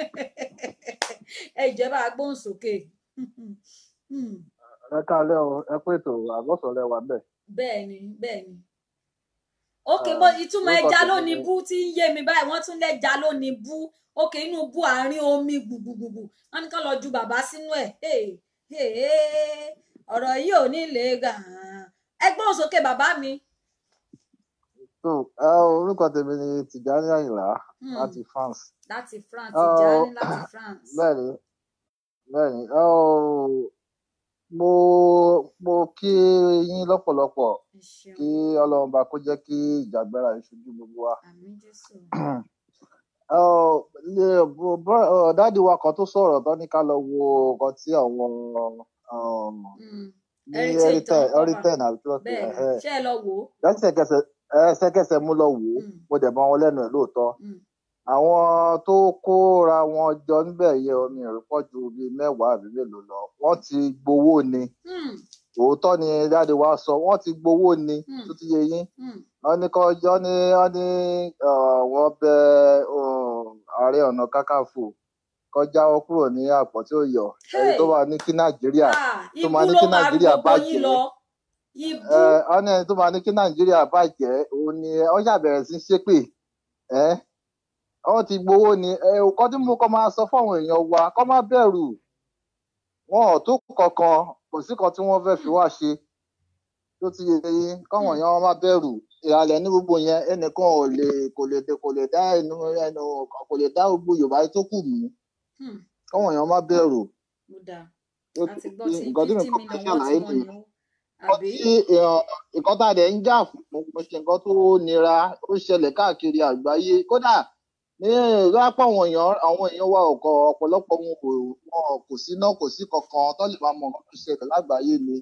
ẹ jẹ́ bá a gbóhùn sókè Hmm, ẹ káalẹ́ o ẹ pé ètò àgọ́sọ̀ lẹ wà bẹ́ẹ̀ bẹ́ẹ̀ ni bẹ́ẹ̀ ni ókè Ah, bó ìtumọ̀ orúkọ ẹja tèmi lónìí ni bú tí ń yé mi báyìí wọ́n tún lẹ́ja lónìí bú ókè inú bú àárín omi gbùgbùgbùgbù wọ́n ní ká lọ ju bàbá sínú ẹ̀ Hey, hey, hey. ọ̀rọ̀ yìí ò ní lè gà ẹgbọ́n òsókè bàbá mi. so ẹ orúkọ tèmi ni tìjání àyìnlá Hmm, láti france láti France Ẹ, Tìjání láti France. bẹ́ẹ̀ni bẹ́ẹ̀ni ẹ, mo mo kí yín lọ́pọ̀lọpọ̀ ẹ ṣeun kí ọlọ́run bá kó jẹ́ kí ìjàgbára yìí ṣojú gbogbo wa. àmín jésù. Ẹ, lè- bro- bro- ọ, dáàdi wa kan tó sọ̀rọ̀ tán ní ká lọ wo nǹkan tí àwọn um, Hmm, ní heritage tó ń Eritel cover Eritel àbí kí wọ́n pè bẹ́ẹ̀ é ni ẹ̀hẹ́. ṣé ẹ lọ wò ó. lẹ́sẹ̀kẹsẹ̀ ẹsẹ̀kẹsẹ̀ mú lọ wò ó Hmm, mo dẹ̀ bá wọn lẹ́nu ẹ̀ lóòótọ́ hmm, àwọn tó kóra wọn jọ níbẹ̀ yẹ omi ìrìpọ̀ ju bíi mẹ́wàá àbí mélòó lọ wọ́n ti gbowó ni hmm, òótọ́ ni dáàdi wa sọ wọ́n ti gbowó ni hmm, tó ti yé yín hmm, wọ́n ní kọjọ́ ní wọ́n ní uh, wọ́n bẹ um, ààrẹ ọ̀nà kákàfò kọjá wọn kúrò ní àpọ̀ tí ó yọ ẹni tó Hey, máa ní kí nàìjíríà ah, tó ibú máa ní ló kí máa rú nàìjíríà gbogbo yín bàjẹ́ lọ ibú. ẹ wọ́n ní ẹni tó máa ní kí nàìjíríà bàjẹ́ òun ni wọ́n ṣàbẹ̀rẹ̀ sí í ṣépè ẹ́ wọ́n ti gbowó ni ẹ nǹkan tí mo kọ́ máa sọ fáwọn èèyàn wa kọ́ má bẹ̀rù wọn ò tó kankan kò sí kan tí wọ́n fẹ́ fi wá ṣe tó ti yẹ yín káwọn Hmm, èèyàn má bẹ̀rù ìhàlẹ̀ ní gbogbo yẹn ẹnìkan ò lè kò lè kò lè dá ẹnu ẹnu kò lè dá gbogbo yorùbá tó kù mú hmm, káwọn èèyàn má bẹ̀rù ó dáa tó a ti ti gbọ́ yé tí nǹkan tí mi fifty kọ́ fẹ́ million wọ́n tí ṣàlàyé wọ́n nìyẹn ní ó nǹkan àbí. tí èèyàn nǹkan tá a dẹ̀ ń jà fún mo ṣe nǹkan tó nira ó ṣẹlẹ̀ káàkiri àgbáyé kódà ní lápá àwọn èèyàn àwọn èèyàn wa ọkọ ọ̀pọ̀lọpọ̀ wọn kò wọn kò síná kò sí kankan tó lè máa mọ nǹkan tó ṣẹlẹ̀ lágbàáyé ni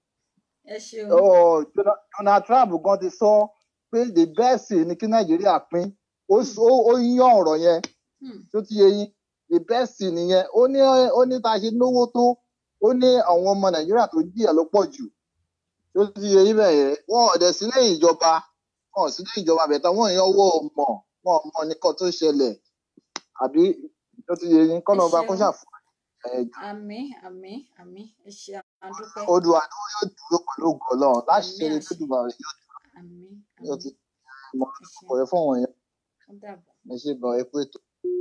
ẹ ṣeun Ọ, Dona- Donald Trump gan ti sọ pé the best ni kí Nàìjíríà pín ó Hmm, s- ó ó yán ọ̀rọ̀ yẹn hmm, tó ti yé yín the best nìyẹn ó ní ó ní tá a ṣe náwó tó ó ní àwọn ọmọ Nàìjíríà tó jìyà ló pọ̀ jù tó ti yé yín bẹ́ẹ̀ yẹn wọn ò dẹ̀ sí lẹ́yìn ìjọba wọn ò sí lẹ́yìn ìjọba bẹ̀tẹ̀ wọn èèyàn wọ mọ̀ wọn ò mọ nǹkan tó ṣẹlẹ̀ àbí tó ti yé yín ẹ kọ́nà ọba kó ṣeun ṣàfù ẹ̀ àmín àmín àmín ẹ ṣe àdúpẹ́ odò àdúró yóò dúró pẹ̀lú ògùn Ọlọ́run láṣẹ àmín ni àṣẹ tó dùn bàrẹ̀ yóò àmín yóò ti àmín mọ ẹ ṣeun ọ̀rẹ́ fún àwọn èèyàn ó dàbọ̀. ẹ ṣe gan ẹ pé ètò.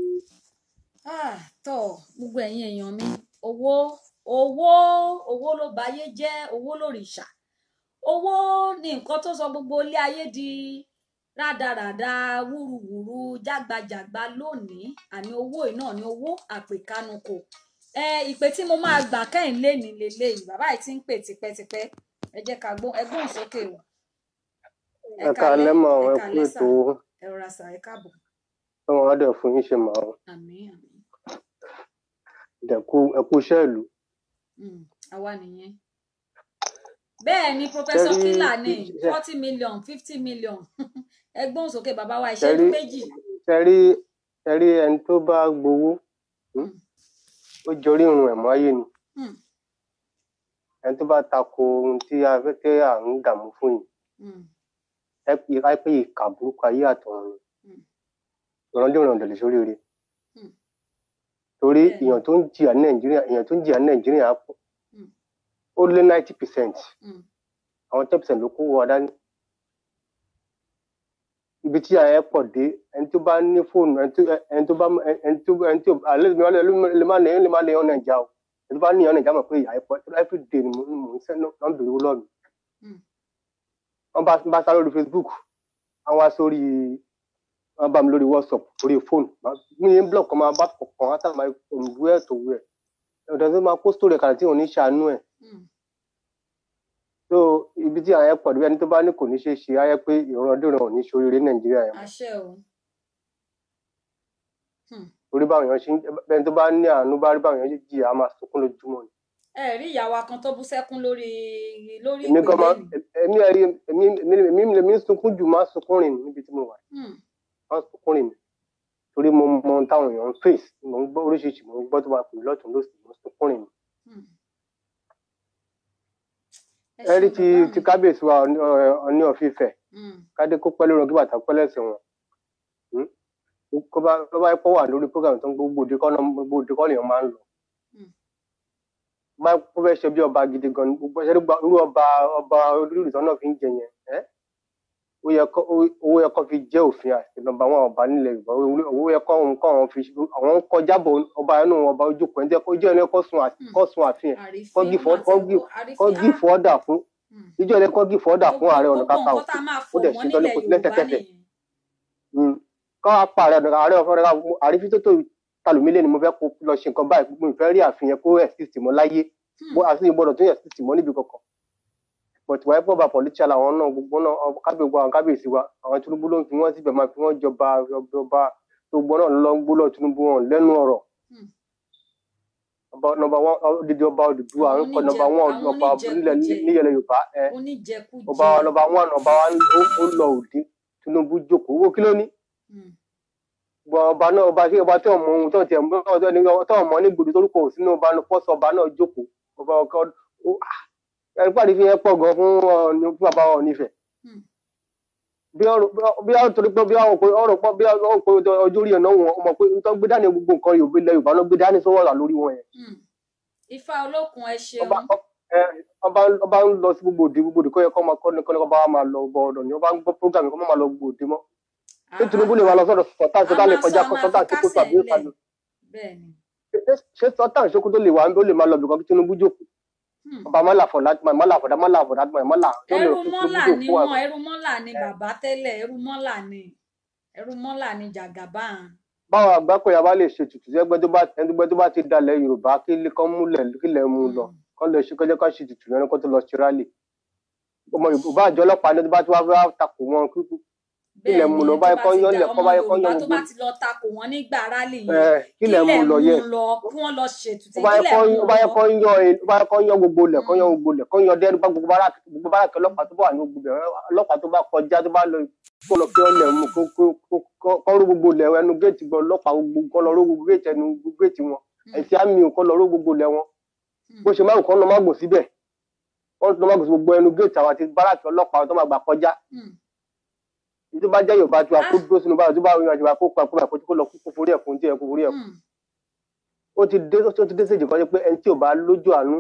Ah, tọ gbogbo ẹ̀yin èèyàn mi owó owó owó ló bayé jẹ́ owó lòrìṣà owó ní nǹkan tó sọ gbogbo ilé ayé di rádaràda wúruwùru jágbajàgba lónìí àní owó yìí náà ní owó àpèkánukò ẹ ìpè tí mo máa gbà kẹ́yìn léni leléyìí bàbá yìí ti ń pè tipẹ́tipẹ́ ẹ jẹ́ ká gbóhùn ẹ gbóhùn sókè o ẹ ẹ kálẹ́ káalẹ́ mà ẹ ẹ kú kálẹ́ sà ètò ẹ rọra sà ẹ káàbọ̀ ọlọ́run á dẹ̀ fún yín ṣe mà ó àmín àmín dẹ̀kú ẹ kú iṣẹ́ ìlú Mm, àwa nìyẹn bẹ́ẹ̀ ni ṣe professor rí killer ní ṣe forty million fifty million ẹgbọ́n sókè bàbá wa ṣe ìṣẹ́jú rí méjì ṣe rí ṣe rí ẹni tó bá gbowó hmm, Mm, ó jọrí irun ẹ̀ mọ́ ayé ni mm, ẹni tó bá tako ohun tí a fẹ́ tẹ́ à ń dààmú fún yìí mm, ẹ pé ẹ pé ìkà burúkú ayé àtọ̀run ni mm, ìrandíran ọ̀dẹ̀ lè sóríire mm. torí bẹ́ẹ̀ ni èèyàn tó ń jìyà ní nàìjíríà èèyàn tó ń jìyà ní nàìjíríà pọ̀ Mm, ó lé ninety percent mm, àwọn ten percent ló kó wọ dání ibi tí àyẹ̀ pọ̀ dé ẹni tó bá ní fóònù ẹni tó ẹni tó bá ẹni tó ẹni tó àlẹ́ mi wálé lè má lèyàn lè má lèyàn nàìjà o ẹni tó bá níyàn nàìjà mọ̀ pé ìyá ẹ̀ pọ̀ every day ni mò ń mò ń sẹ́ náà ń bèrè owó lọ́ọ̀mì mm, wọ́n bá bá sá lórí facebook wọ́n wá sórí wọ́n bá mi lórí whatsapp lórí fóònù mi ní blog kan máa bá kọ̀ọ̀kan wá sábà from where to where ọ̀dọ̀ tó máa kó story kalẹ̀ tí òun ní ṣàánú ẹ̀ mm. so ibi tí àyẹ̀ pọ̀ dé ẹni tó bá ní kò ní ṣe é ṣe ayẹ́ pé ìrandíran ò ní ṣoríire ní nàìjíríà yẹn mọ́ àṣẹ o Hmm. torí báwọn èèyàn ṣe ń bẹ́ẹ̀ tó bá ní àánú bá rí báwọn èèyàn ṣe jìyà á máa sunkún lójúmọ́ ni. ẹ rí ìyàwó kan tó bú sẹ́kún lórí lórí èmi ìpè gan máa lẹ́nu èmi ẹ̀rí èmi èmi èmi èmi ń sunkún jù máa ń sunkún rìn níbi tí mo wà Hmm, máa ń sunkún rìn torí mo mọ ohun táwọn èèyàn ń face mo ń gbọ́ oríṣiríṣi mo ń gbọ́ tó máa pè mí lọ́tún lósì mo ń sunkún rìn. hmm. ẹ ẹ rí ṣeun ti bàbá ti mi kábíyèsí wa Ọọ̀ni Ọọ̀ni of Ifẹ̀ Hmm, kádé kó pẹ́ lórí kí bàtà pẹ́ lẹ́sẹ̀ wọn Hmm? kó bá kó bá pọ̀ wà lórí program tó ń gbogbo òde kọ́ náà gbogbo òde kọ́ lèèyàn máa ń lọ hmm, bá kó fẹ́ ṣe bí ọba gidi gan ni gbogbo ṣe irú ọba ọba olórí ìtọ́ náà fi ń jẹ yẹn ẹ́ ó yẹ kó ó- owó yẹ kó fi jẹ́ òfin àti nọ́mbà wọn ọba nílẹ̀ yorùbá owó- owó yẹ kó òun kó àwọn fi àwọn ń kọjá bò ọba inú ọba ojú kò ń jẹ́ kó jẹ́ ẹni kó sun àti kó sun àfihàn kó àrífín gífọ wọn kó àti gí ẹ̀kọ́ kó àrífín gífọ ọdà fún ìjọ ẹni kó gífọ ọdà fún ààrẹ ọ̀nà gbogbo nǹkan kakanfò tá a máa ó fò dẹ̀ wọ́n ṣe tán nílẹ̀ yorùbá lẹ́sẹ̀kẹsẹ̀ nìyẹn Mm. kọ́ apá ààrẹ ọ̀nà ààrẹ ọ̀fọ̀ àrífín tó tó talùmílẹ̀ ni mo fẹ́ kó lọ ṣe nǹkan báyìí mo fẹ́ rí àfihàn kó exist mọ́ láyé bó àti ìgbọ́dọ̀ tó exist mọ́ níbi kankan but wáyé pọ̀ bá politician àwọn náà gbogbo náà ọ- kábíyèsí wa kábíyèsí wa àwọn tinubu ló ń fi wọ́n síbẹ̀ máa fi wọ́n jọba jọba gbogbo náà ló ń gbólọ̀ tinubu wọn lẹ́nu ọ̀rọ̀ ọba nọmba wọn odidi ọba Odùduwà ń kọ nọmba wọn àwọn ọba nílẹ̀ oníjẹkújẹ níyẹlẹ yorùbá ẹ oníjẹkújẹ ọba nọmba wọn ọba wa ń- ó ó lọ òde tinubu jókòó owó kí ló ní gbọ ọba náà ọba tí ọba tí ọmọ ohun tó tiẹ̀ mọ ọjọ́ ní tó ọmọ ní gbòdì torúkọ ò sínú ọba náà pọ́sọ ọba náà jókòó ọba ọkọ ó ẹni pàdé fi yẹn pọ̀ gan fún Ọọ̀ni fún bàbá Ọọ̀ni Ifẹ̀ bí ọ̀rọ̀ bí ọ̀rọ̀ torí pé bí ọ̀rọ̀ pé ọ̀rọ̀ pọ̀ bí ọ̀rọ̀ pé ọjọ́ orí ẹ̀ náà wọn ọmọ pé nítorí gbé dání gbogbo nǹkan Yorùbá ilẹ̀ Yorùbá náà gbé dání sọ́wọ́ ọ̀la lórí wọn yẹn ifá olókun ẹ ṣeun ẹ ọba ọba ń lọ sí gbogbo òde gbogbo òde kọ́ yẹ kọ́ máa kọ́ ní kọ́ ní kọ́ bá wa máa lọ ọba ọ̀dọ̀ ni ọba ń gbọ́ program kọ́ máa lọ gbogbo òde mọ́ ṣé Tinubu lè wà lọ sọ́dọ̀ sọ́tàn sọ́tàn lè kọjá kọ́ sọ́tàn tó kó tó àbí ìpàdé bẹ́ẹ̀ni ṣé sọ́tàn ṣókó tó lè wà ó lè máa lọ bìkan kí Tinubu jókòó ọba mọ́là fọ̀dá mọ́là fọ̀dá mọ́là fọ̀dá mọ́là tó lè ẹrú fi mọ́là Tinubu ni jókòó wọn àbí. ẹrú mọ́là ni bàbá tẹ́lẹ̀ ẹrú mọ́là ni ẹrú mọ́là ni jàgàbáàn báwọn àgbákòyà bá lè ṣètùtù sí ẹgbẹ́ tó bá ẹgbẹ́ tó bá ti dalẹ̀ Yorùbá kí ilé kan múlẹ̀ kí ilẹ̀ mú lọ kán lè ṣe kọjá ká ṣètùtù lẹ́nu kó tó lọ ṣe rálì ọmọ Yorùbá àjọ ọlọ́pàá ní tó bá ti wá fẹ́ takò wọn kí kí ilẹ̀ mú lọ báyìí kán yọ ilẹ̀ kán báyìí kán yọ yorùbá tó gbogbo bá ti lọ takò wọn nígbà rálì ẹ yẹn kí ilẹ̀ mú lọ yẹ lọ kí wọ́n lọ ṣètùtù ó bá yẹ kílẹ̀ kán mú ó bá yẹ lọ kán yọ ẹ- ó bá yẹ kán yọ gbogbo ilẹ̀ kán yọ gbogbo ilẹ̀ kán yọ dẹ́rù bá gbogbo báràkì gbogbo báràkì ọlọ́pàá tó bá wà ní gbogbo ilẹ̀ ọlọ́pàá tó bá kọjá tó bá lọ kó lọ kí wọ́n lẹ̀ mú kó kó kó- kó- kán ró gbogbo ilẹ̀ ẹnu géètì gbọ́ ọlọ́pàá gbogbo kán lọ ró gbogbo géètì ẹnu géètì wọn ẹ̀sìn àmì ò kán lọ ró gbogbo ilẹ̀ wọn bó ṣe máa ń kán lọ má gbò síbẹ̀ wọ́n lọ má gbò sí gbogbo ẹnu géètì àwọn àti báràkì ọlọ́pàá tó máa gbà kọjá èyí tó bá jẹ́ Yorùbá tó wà kó dúró sínú báyìí tó bá rí ọjọ́ kó pa kó bá kó lọ kó forí ẹ̀kún tí ẹ̀ kó forí ẹ̀kún ó ti dé ó ti dé séjì kan jẹ́ pé ẹni tí ò bá lójú àánú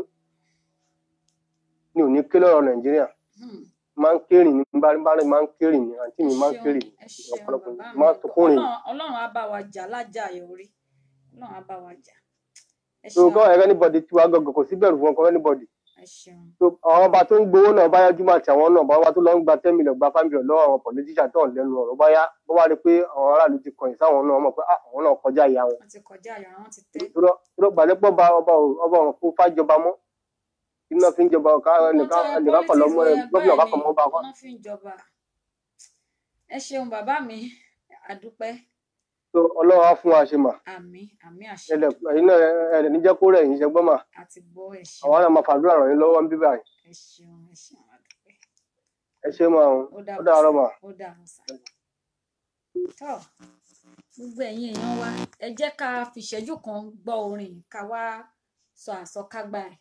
ni ò ní ké lọ́rọ̀ Nàìjíríà máa ń kérìn ní bá bá rìn máa ń kérìn ní àǹtí mi máa ń kérìn ní ọ̀pọ̀lọpọ̀ máa ń sọkún rìn Ọlọ́run Ọlọ́run á bá wa jà lájà yọrí Ọlọ́run á bá wa jà ẹ so ṣeun kọ́ ẹ̀rẹ́ anybody tí wàá gọ̀gọ̀ kò sí bẹ̀rù fún ọkọ̀ anybody ẹ ṣeun so àwọn ọba tó ń gbowó náà báyá jùmọ̀ àti àwọn náà báwa tó lọ ń gba ten million gba five million lọ́wọ́ àwọn politician tó ń lẹ́nu ọ̀rọ̀ báyá bó wá rí pé àwọn aráàlú ti kọ̀yìn sáwọn náà mọ̀ pé ah, àwọn náà kọjá ìyá wọn wọ́n ti kọjá àyà wọn ti tẹ́ tó gbàdépọ̀ bá ọba ò- ọba ọ̀run kó fájọba mọ́ iná fi ń jọba ọ̀ká ẹnìkan ẹnìkan kọ̀ lọ́mọ ẹ gómìnà kákan mọ́ bá wa wọ́n fi ń jọba ẹ ṣeun bàbá mi àdúpẹ́ so ọlọ́run á fún wa ṣe mà àmín àmín àṣẹ ẹ̀dẹ̀ ẹ̀yin náà ẹ̀dẹ̀ níjẹ́ kó rẹ̀ yín ṣẹgbọ́n mà àti gbọ́ ẹ ṣeun àwọn náà máa fàdúrà ràn yín lọ́wọ́ ń bíbà yìí ẹ ṣeun ẹ ṣeun àdúpẹ́ ẹ ṣe máa ń ó ó dàbọ̀ dàárọ̀ mà. ó dàbọ̀ sá tọ́ gbogbo ẹ̀yin èèyàn wa ẹ jẹ́ ká fìṣẹ́jú kan gbọ́ orin ká wá sọ àsọkágbá ẹ̀.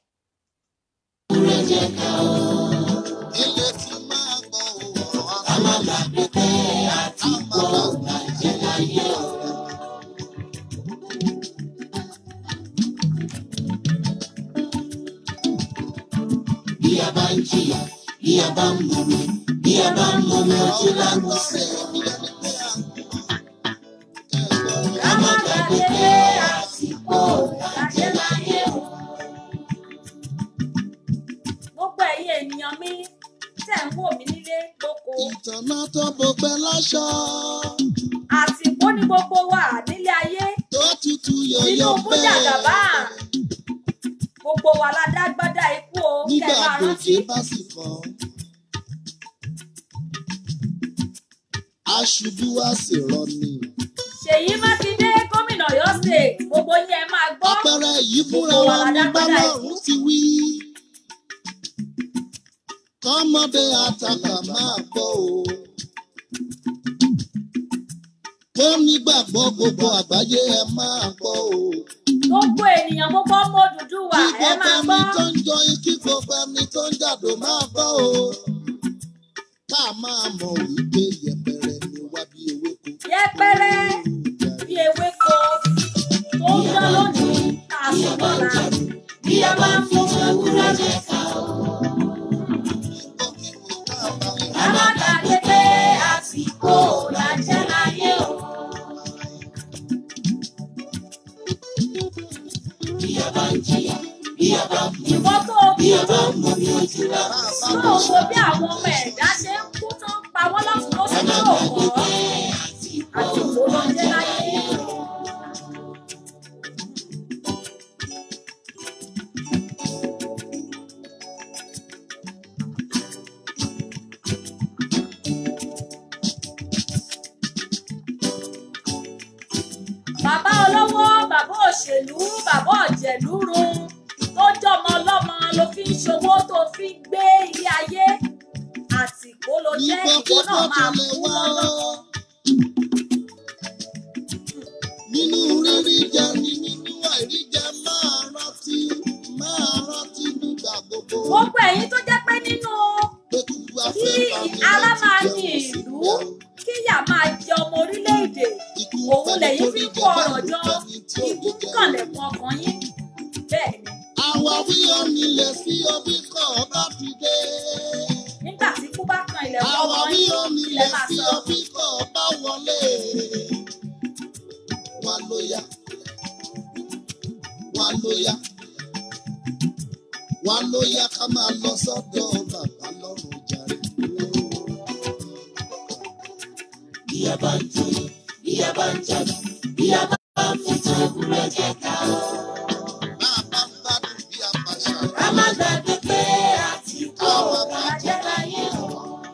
bí a bá ń jìyà bí a bá ń mumi bí a bá ń mumi ojú lágbo sí i. ká má gbàgbé pé àsìkò làjẹ́ láyé o. gbogbo ẹ̀yin ènìyàn mi tẹ̀ ń wò mí nílé lóko ìtànà tó bọgbẹ́ láṣọ àsìkò ní gbogbo wa nílé ayé tó tutù yọ̀yọ̀ Tinubu jàgàbá gbogbo wa la dágbádá ikú o kẹ́ nígbà ẹ máa rántí gòkè bá sì kàn. aṣubú wá sì rọni. Ṣèyí Mákindé gómìnà Ọ̀yọ́ state gbogbo yín ẹ máa gbọ́ àpẹẹrẹ yìí fúnra gbogbo wa wa la ní dágbádá ikú bálọ̀rún ti wí. kọ́mọdé àtàkà máa gbọ́ o. tó nígbàgbọ́ gbogbo àgbáyé ẹ máa gbọ́ o. gbogbo ènìyàn gbogbo ọmọ Odùduwà kí ẹ máa gbogbo ẹni gbọ́ tó ń jọyìn kí gbogbo ẹni tó ń jàdó máa gbọ́ o. ká máa mọ̀ wípé yẹpẹrẹ ni wá bí ewéko. yẹpẹrẹ bí ewéko tó ń dán lónìí tá a sùn lọ́la bí a bá ń fún ewúrẹ́ jẹ ká o. ká má gbàgbé pé tó wo bí àwọn ọmọ ẹ̀dá ṣe ń kú tó ń pa wọ́n lọ́tún lọ́sùn tó kọ́ àti òwò ló ń jẹ́ láyé. bàbá olówó bàbá òṣèlú bàbá ọ̀jẹ̀lúrun tó jọmọ ọlọ́mọ ló fi ń ṣòwò tó fi ń gbé ilé ayé àtìkó ló jẹ́ ìwọ náà máa kú lọ́dọ̀. nínú rírí jẹ ní nínú àìrí jẹ máa rántí máa rántí nígbà gbogbo. gbogbo ẹ̀yin tó jẹ́ pé nínú kí ara máa ní ìlú kíyà máa jẹ ọmọ orílẹ̀-èdè òun lẹ́yìn fi ń kó ọ̀rọ̀ jọ ikú ń kànlẹ̀kùn ọkàn yín bẹ́ẹ̀ ni àwa wí ó nílẹ̀ sí omi kọ̀ bá ti dé. nígbà tí ikú bá kan ilẹ̀kùn àwa ọkàn wí yín ó ilẹ̀ nílẹ̀ máa sí sọ. omi kọ̀ bá wọlé. wà ló yá wà ló yá wà ló yá ká máa lọ sọ́dọ̀ bàbá lọ́rùn jàre. bí a bá ń jó bí a bá ń jáde bí a bá ń fi tó ewúrẹ́ jẹ ká o. máa bá ń gbádùn bí a bá ṣàlàyé. ká má gbàgbé pé a ti kó ọ̀rọ̀ ajẹ́ láyé o.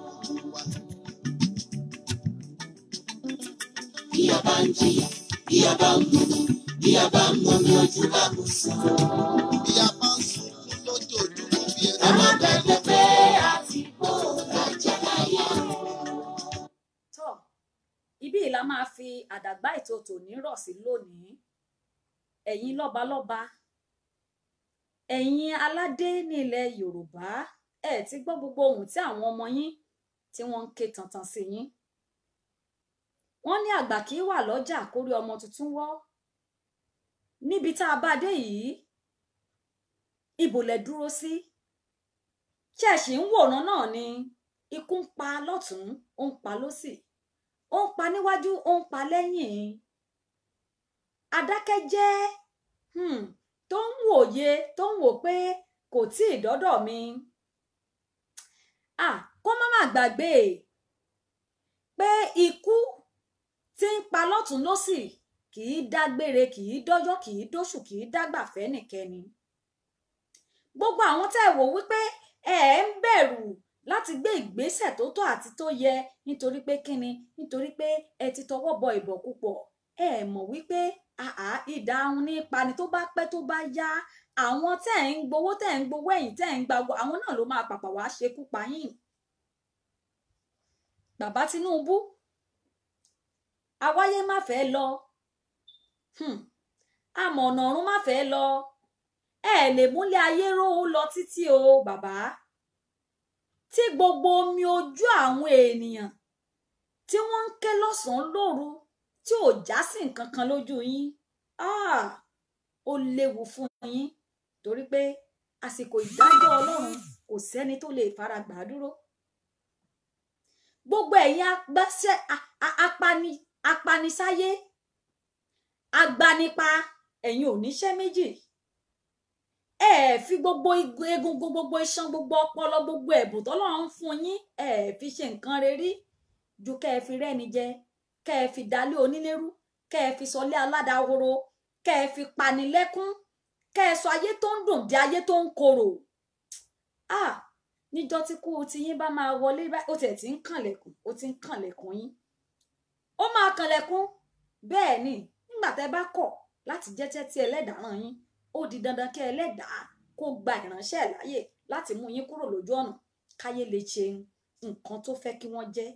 bí a bá ń jìyà bí a bá ń gbogbo bí a bá ń mọmi ojú lábùsùn. bí a bá ń sunkún lójoojúmọ́ bí ẹni. ká má gbàgbé pé a ti kó ọ̀rọ̀ ajẹ́ láyé o. tọ́ ibí yìí la máa fi àdàgbà ètò tòní rọ̀ sí lónìí ẹ̀yin lọ́balọ́ba ẹ̀yin aládé ní ilẹ̀ yorùbá ẹ ti gbọ́ gbogbo ohun tí àwọn ọmọ yín tí wọ́n ń ké tantan sí yín wọ́n ní àgbà kì í wà lọ́jà kórí ọmọ tuntun wọ́ níbi tá a bá dé yìí ibo lẹ dúró sí ṣé ẹ ṣì ń wòran náà ni ikú ń pa lọ́tún ó ń pa lósì ó ń pa níwájú ó ń pa lẹ́yìn adákẹ́jẹ́ hmm, tó ń wòye tó ń wò pé kò tí ì dọ́dọ̀ mi ah kó má má gbàgbé pé ikú tí ń pa lọ́tún lósì kì í dágbére kì í dọ́jọ́ kì í dóṣù kì í dágbà fẹ́nìkẹ́ni gbogbo àwọn tẹ́ ẹ wò wípé ẹ ẹ ń bẹ̀rù láti gbé ìgbésẹ̀ tó tọ́ àti tó yẹ nítorí pé kíni nítorí pé ẹ ti tọwọ́ bọ ìbọ̀kúpọ̀ ẹ mọ̀ wípé àá ìdáhùn ní pani tó bá pẹ́ tó bá yá àwọn tẹ́ ẹ̀ ń gbowó tẹ́ ẹ̀ ń gbowó ẹ̀yìn tẹ́ ẹ̀ ń gbàgbọ́ àwọn náà ló máa pàpà wá ṣekú pa yín bàbá Tinubu àwáyé má fẹ́ lọ hmm. àmọ̀nà ọ̀run má fẹ́ lọ ẹ lè múlẹ̀ ayé ró lọ títí o bàbá tí gbogbo omi ojú àwọn ènìyàn tí wọ́n ń ké lọ́sàn-án lóru tí ò já sí nǹkan kan lójú yín ah, ó léwu fún yín torí pé àsìkò ìdájọ́ Ọlọ́run kò sẹ́ni tó lè fara gbà á dúró gbogbo ẹ̀yin agbáṣẹ́ apani apanisáyé agbanipa ẹ̀yin oníṣẹ́ méjì ẹ fi gbogbo egungun gbogbo iṣan gbogbo ọpọlọ gbogbo ẹ̀bùn tọ́lọ́run fún yín ẹ fi ṣe nǹkan rere ju kẹ́ ẹ fi rẹ́ni jẹ kẹ́ ẹ fi dalé onílérú kẹ́ ẹ fi sọlé aládàáhoro kẹ́ ẹ fi pani lẹ́kún kẹ́ ẹ sọ ayé tó ń dùn di ayé tó ń korò ah níjọ́ tí kú ti yín bá máa wọlé ó tiẹ̀ ti ń kànlẹ̀kùn ó ti ń kànlẹ̀kùn yín ó máa kànlẹ̀kùn bẹ́ẹ̀ ni nígbà tẹ́ bá kọ̀ láti jẹ́ tẹ́tí ẹlẹ́dàá yín ó di dandan kí ẹlẹ́dàá kó gba ìránṣẹ́ ẹ̀ láyè láti mú yín kúrò lójú ọ̀nà káyé lè ṣe nǹkan tó fẹ́ kí wọ́n jẹ́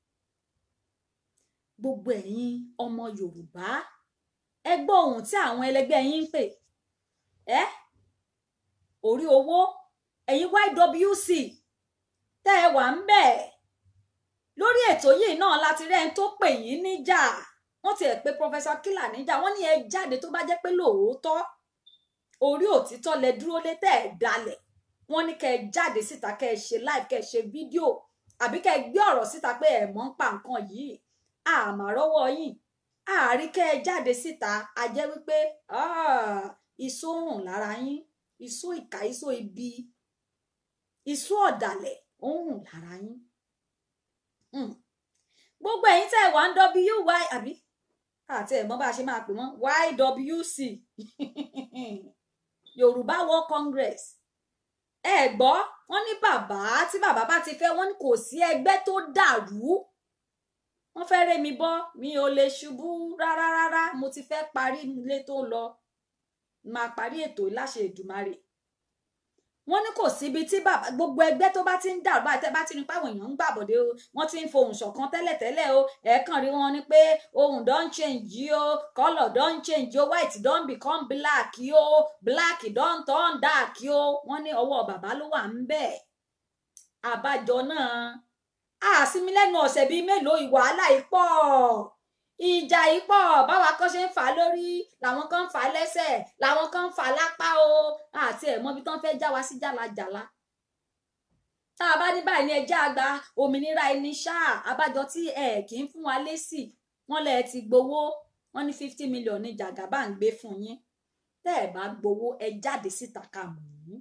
gbogbo ẹ̀yin ọmọ Yorùbá ẹ gbọ́ ohun tí àwọn ẹlẹgbẹ́ yín ń pè ẹ́ orí owó ẹ̀yin YWC tẹ́ ẹ wà ń bẹ̀ lórí ètò yìí náà láti rẹ́ni tó pè yín níjà wọ́n ti ẹ̀ pé Professor Killer níjà wọ́n ní ẹ jáde tó bá jẹ́ pé lóòótọ́ orí òtítọ́ lẹ dúró lé tẹ́ ẹ̀ dalẹ̀ wọ́n ní kẹ́ ẹ jáde síta kẹ́ ẹ ṣe live kẹ́ ẹ ṣe fídíò àbí kẹ́ ẹ gbé ọ̀rọ̀ síta pé ẹ̀ mọ̀ ń pa nǹkan yìí àmàrọ́wọ́ yìí àárí kẹ́ ẹ jáde síta a jẹ́ wípé iṣó rùn lára yín iṣó ìkà iṣó ibi ìṣú ọ̀dàlẹ̀ ó ń rùn lára yín Hmm. gbogbo ẹ̀yin tẹ́ ẹ wà ń wy àbí àti ẹ̀mọ́ bá a ṣe máa pè wọ́n ywc yorùbá world congress ẹ gbọ́ wọ́n ní bàbá tí bàbá bá ti fẹ́ wọ́n ní kò sí ẹgbẹ́ tó dàrú wọ́n fẹ́ ré mi bọ́ mi ò lè ṣubú rárá rárá mo ti fẹ́ parí ilé tó lọ máa parí ètò láṣẹ Èdùmàrè wọ́n ní kò síbi tí bàbá gbogbo ẹgbẹ́ tó bá ti ń dàrú báyìí tẹ́ bá ti ní páwọn èèyàn ń gbàbọ̀dé o wọ́n ti ń fohùn ṣọ̀kan tẹ́lẹ̀tẹ́lẹ̀ o ẹ̀ẹ̀kan rí wọn ni pé ohun don change o colour don change o white don become black o black don turn dark o wọ́n ní ọwọ́ bàbá ló wà ń bẹ̀ àbájọ náà àsìmí lẹ́nu ọ̀sẹ̀ bíi mélòó ìwàhálà yìí pọ̀ ìjà yìí pọ̀ báwa kan ṣe ń fà á lórí làwọn kan ń fà á lẹ́sẹ̀ làwọn kan ń fà á lápá o àti ẹ̀ mọ́bi tán fẹ́ẹ́ já wa sí jàlajàla tá a bá ní báyìí ní ẹjẹ́ àgbà òmìnira ẹni ṣáà abájọ tí ẹ kì í fún wa lésì wọ́n lẹ ti gbowó wọ́n ní fifty million ní jàgàbá ń gbé fún yín tẹ́ ẹ bá gbowó ẹ jáde síta ká mọ̀ yín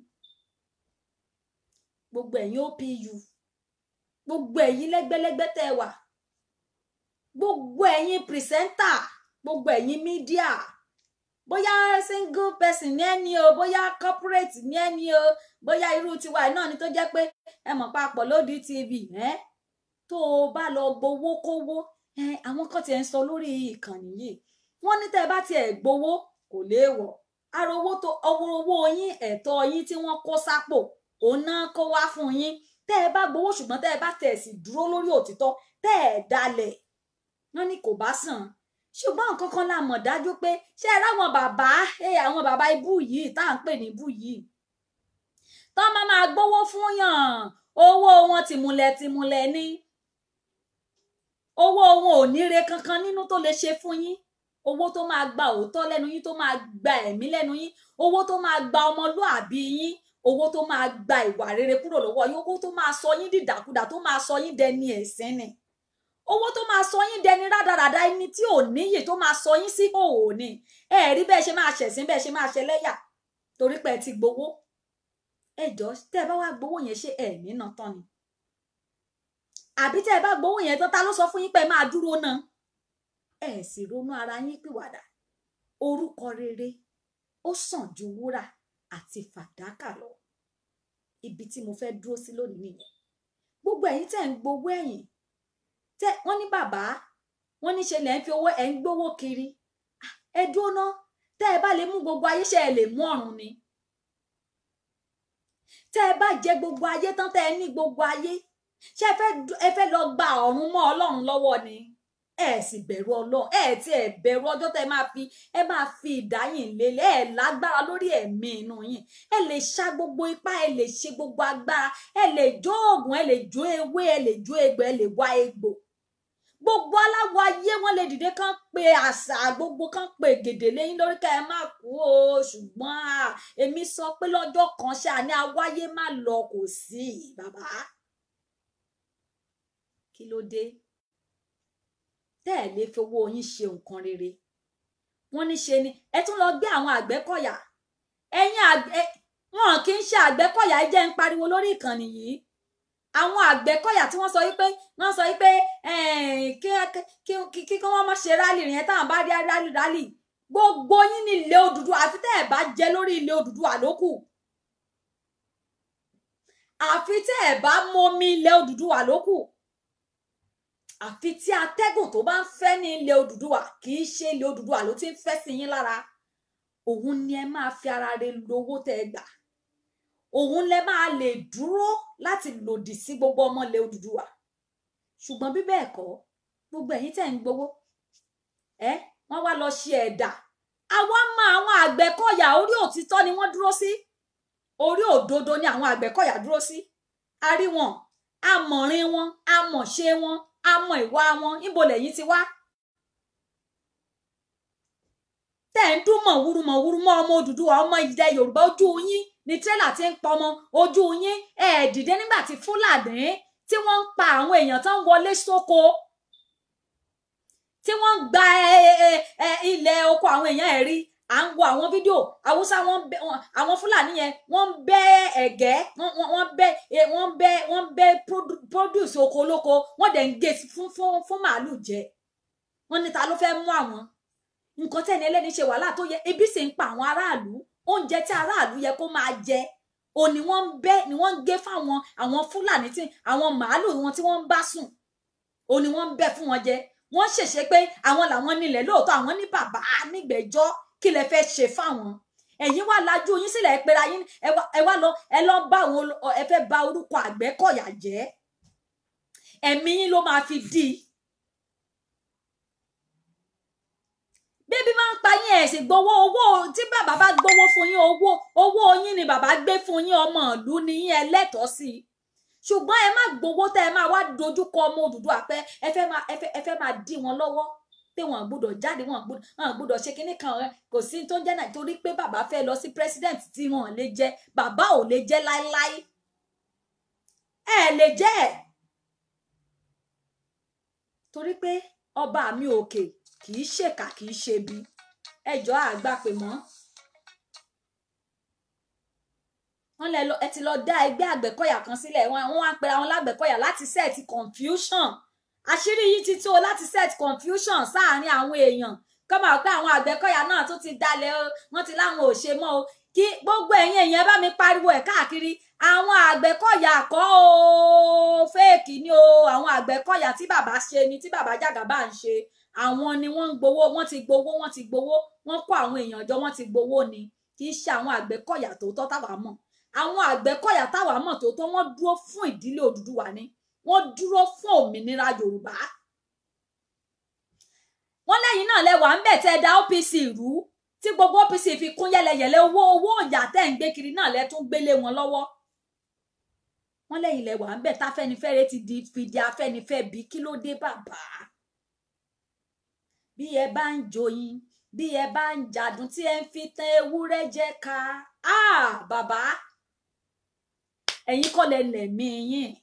gbogbo ẹ̀yin OPU gbogbo ẹ̀yin lẹ́gbẹ́lẹ́gbẹ́ tẹ́ ẹ wà gbogbo ẹ̀yin pìrìsẹ́ńtà gbogbo ẹ̀yin mídíà bóyá single person ní ẹni o bóyá corporate ní ẹni o bóyá irú tiwa náà ni tó jẹ́ pé ẹ mọ̀ papọ̀ lódì tv ẹ́ tó o bá lọ gbowó kówó ẹ àwọn kan tiẹ̀ ń sọ lórí ìkànnì yìí wọ́n ní tẹ́ ẹ bá tiẹ̀ gbowó kò léèwọ̀ ara owó tó ọwọ́ owó yín ẹ̀tọ́ yín tí wọ́n kó sápò òun náà kó wá fún yín tẹ́ ẹ bá gbowó ṣùgbọ́n tẹ́ ẹ bá tẹ̀ sí dúró lórí òtítọ́ tẹ́ ẹ dalẹ̀ wọ́n ní kò bá sàn ṣùgbọ́n nǹkan kan la mọ̀ dájú pé ṣé ẹ ráwọn bàbá àwọn bàbá ibú yìí tá à ń pè ní ibú yìí tọ́ máa máa gbowó fún yàn owó wọn tìmùlẹ̀ tìmùlẹ̀ ní owó wọn ò níre kankan nínú tó lè ṣe fún yín owó tó máa gba òótọ́ lẹ́nu yín tó máa gba ẹ̀mí lẹ́nu yín owó tó máa gba ọmọlúàbí yín owó tó máa gba ìwà rere kúrò lọ́wọ́ yín owó tó máa sọ yín dìdàkudà tó máa sọ yín dẹni ẹ̀sìn ni owó tó máa sọ yín dẹni rádaràda ẹni tí ò níyì tó máa sọ yín sí òò ni ẹ rí bẹ́ẹ̀ ṣe máa ṣẹ̀sín bẹ́ẹ̀ ṣe máa ṣẹlẹ́yà torí pé ẹ ti gbowó ẹ jọ tẹ́ ẹ bá wá gbowó yẹn ṣe ẹ nínà tán ni àbí tẹ́ ẹ bá gbowó yẹn tán ta ló sọ fún yín pé ẹ máa dúró náà ẹ sì ronú ara yín pìwàdà orúkọ rere ó sàn ju wúrà àti fàdákà lọ ibi tí mo fẹ́ dúró sí lónìí nìyẹn gbogbo ẹ̀yin tẹ́ ń gbowó ẹ̀yìn tẹ́ wọ́n ní bàbá wọ́n ní ṣe lẹ ń fi owó ẹ ń gbowó kiri ẹ dúró ná tẹ́ ẹ bá lè mú gbogbo ayé ṣe ẹ lè mú ọ̀run ni tẹ́ ẹ bá jẹ gbogbo ayé tán tẹ́ ẹ ní gbogbo ayé ṣé ẹ fẹ́ ẹ fẹ́ lọ gba ọ̀run mọ́ Ọlọ́run lọ́wọ́ ni ẹ sì bẹ̀rù Ọlọ́run ẹ tí ẹ bẹ̀rù ọjọ́ tẹ́ ẹ máa fi ẹ máa fi ìdáyìn lélẹ̀ ẹ lágbára lórí ẹ̀mí inú yín ẹ lè ṣa gbogbo ipá ẹ lè ṣe gbogbo agbára ẹ lè jó oògùn ẹ lè jó ewé ẹ lè jó egbò ẹ lè wá egbò gbogbo aláwọ ayé wọn lè dìde kán pe àṣà gbogbo kán pe gèdè lẹ́yìn lórí ká ẹ má kú o ṣùgbọ́n èmi sọ pé lọ́jọ́ kan ṣáà ní awáyé má lọ kò sí bàbá kí ló dé tẹ́ ẹ̀ lè fowó yín ṣe nǹkan rere wọ́n ní ṣe ni ẹ tún lọ gbé àwọn àgbẹ̀kọ̀yà ẹ̀yin àgbẹ̀ wọn kì í ṣe àgbẹ̀kọ̀yà ẹ jẹ́ ń pariwo lórí ìkànnì yìí àwọn àgbẹ̀kọ̀yà tí wọ́n sọ wípé wọ́n sọ wípé kí kí wọ́n má ṣe rálì yẹn táwọn bá rí rálì rálì gbogbo yín ní ilé Odùduwà àfi tẹ́ ẹ̀ bá jẹ lórí ilé Odùduwà lókù àfi tẹ́ ẹ̀ bá mọmi ilé Odùduwà lókù àfi tí atẹ́gùn tó bá ń fẹ́ ní ilé Odùduwà kì í ṣe ilé Odùduwà ló ti ń fẹ́ sí yín lára òun ni ẹ máa fi ara rẹ lówó tẹ́ ẹ gbà òun lẹ máa lè dúró láti lòdì sí gbogbo ọmọ ilẹ̀ Odùduwà ṣùgbọ́n bí bẹ́ẹ̀ kọ́ gbogbo ẹ̀yin tẹ́ ń gbowó ẹ wọ́n wá lọ ṣe ẹ̀dà àwa mọ àwọn àgbẹ̀kọ̀yà orí òtítọ́ ni wọ́n dúró sí orí òdodo ni àwọn àgbẹ̀kọ̀yà dúró sí a rí wọn amọ̀rin wọn amọ̀ṣe wọn amọ̀ ìwà wọn níbo lẹ́yìn ti wá tẹ́ ń dún mọ̀wúrú mọ̀wúrú mọ́ ọmọ Odùduwà ọmọ ilẹ̀ Yorùbá ojú yín ni tírélà ti ń pọmọ ojú yín ẹ dìde nígbà tí Fúlàní tí wọ́n ń pa àwọn èèyàn tó ń wọlé sóko tí wọ́n ń gba ilẹ̀ oko àwọn èèyàn ẹ̀ rí à ń wo àwọn fídíò haúsá wọn ń bẹ wọn- àwọn fúlàní yẹn wọ́n ń bẹ́ ẹ̀gẹ́ wọ́n wọ́n- wọ́n bẹ́ eh, wọ́n bẹ́ wọ́n bẹ́ produ- produce oko olóko wọ́n dẹ̀ ń gé fún fún fún màálù jẹ wọ́n ní ta ló fẹ́ mú àwọn nǹkan tẹ́ni ẹlẹ́ni ṣe wàhálà tó yẹ ebi sì ń pa àwọn aráàlú oúnjẹ tí aráàlú yẹ kó máa jẹ o ni wọ́n ń bẹ́ ni wọ́n ń gé fáwọn àwọn fúlàní tí àwọn màálù wọn tí wọ́n ń bá sùn o ni wọ́n ń bẹ́ fún wọn jẹ wọ́n ṣèṣe pé àwọn làwọn nílẹ̀ lóòótọ́ àwọn ní bàbá nígbẹ̀jọ́ kí lẹ fẹ́ ṣe fáwọn ẹ̀yin wá lajú yín sílẹ̀ ẹ pera yín ẹ wá- ẹ wá lọ ẹ lọ bá àwọn olo- ẹ fẹ́ bà orúkọ Àgbẹ̀kọ̀yà jẹ́ ẹ̀mí yín ló máa fi dí i bébí máa ń pa yín ẹ̀ sì gbowó owó tí bàbá bá gbowó fún yín owó owó yín ni bàbá gbé fún yín ọmọ ìlú ni yín ẹlẹ́tọ̀ọ́ sí i ṣùgbọ́n ẹ má gbowó tẹ́ ẹ máa wá dojúkọ ọmọ Odùduwà pé ẹ fẹ́ máa ẹ fẹ́ ẹ fẹ́ máa dí wọn lọ́wọ́ pé wọn gbọ́dọ̀ jáde wọn gbọ́dọ̀ wọn gbọ́dọ̀ ṣe kinní kan rẹ kò sí tó ń jẹ́ náà torí pé bàbá fẹ́ lọ sí president tí wọn lè jẹ bàbá ò lè jẹ láéláé ẹ lè jẹ ẹ torí pé ọba mi òkè kì í ṣèkà kì í ṣe bí ẹjọ́ àgbà pè mọ́ wọ́n lẹ lọ ẹ ti lọ dá ẹgbẹ́ àgbẹ̀kọ̀yà kan sílẹ̀ wọ́n wọ́n á pera wọn lágbẹ̀kọ̀yà láti set confusion àṣírí yìí ti tó láti set confusion sáàárín àwọn èèyàn kọ́ máa pé àwọn àgbẹ̀kọ̀yà náà tó ti dalẹ̀ o wọ́n ti láwọn ò ṣe mọ́ o kí gbogbo ẹ̀yin èèyàn bá mi pariwo ẹ̀ káàkiri àwọn àgbẹ̀kọ̀yà kọ́ o fẹ́ẹ̀kì ni o àwọn àgbẹ̀kọ̀yà tí bàbá ṣe ni tí bàbá Jàgàbá ń ṣe àwọn ni wọ́n ń gbowó wọ́n ti gbowó wọ́n ti gbowó wọ́n kó àwọn èèyàn jọ wọ́n ti gbowó ni kì í ṣe àwọn àgbẹ̀kọ̀yà tòótọ́ táwa mọ̀ àwọn àgbẹ̀kọ̀yà táwa mọ̀ tòótọ́ wọ́n dúró fún ìdílé Odùduwà ni wọ́n dúró fún òmìnira Yorùbá wọ́n lẹ́yìn náà lẹ́wà ń bẹ̀ tẹ́ da OPC rú tí gbogbo OPC fi kún yẹlẹyẹlẹ owó owó ọjà tẹ́ ń gbé kiri náà lẹ́ tún gbélé wọn lọ́wọ́ wọ́n lẹ́yìn lẹ́wà ń bẹ̀ táfẹ́nifẹ́re ti di fìdí afẹ́nifẹ́ bí kí ló dé bàbá bí ẹ bá ń joyin bí ẹ bá ń jàdùn tí ẹ ń fi tan ewúrẹ́ jẹ ká ah bàbá ẹ̀yin kọ́ lẹ lẹ̀mí yín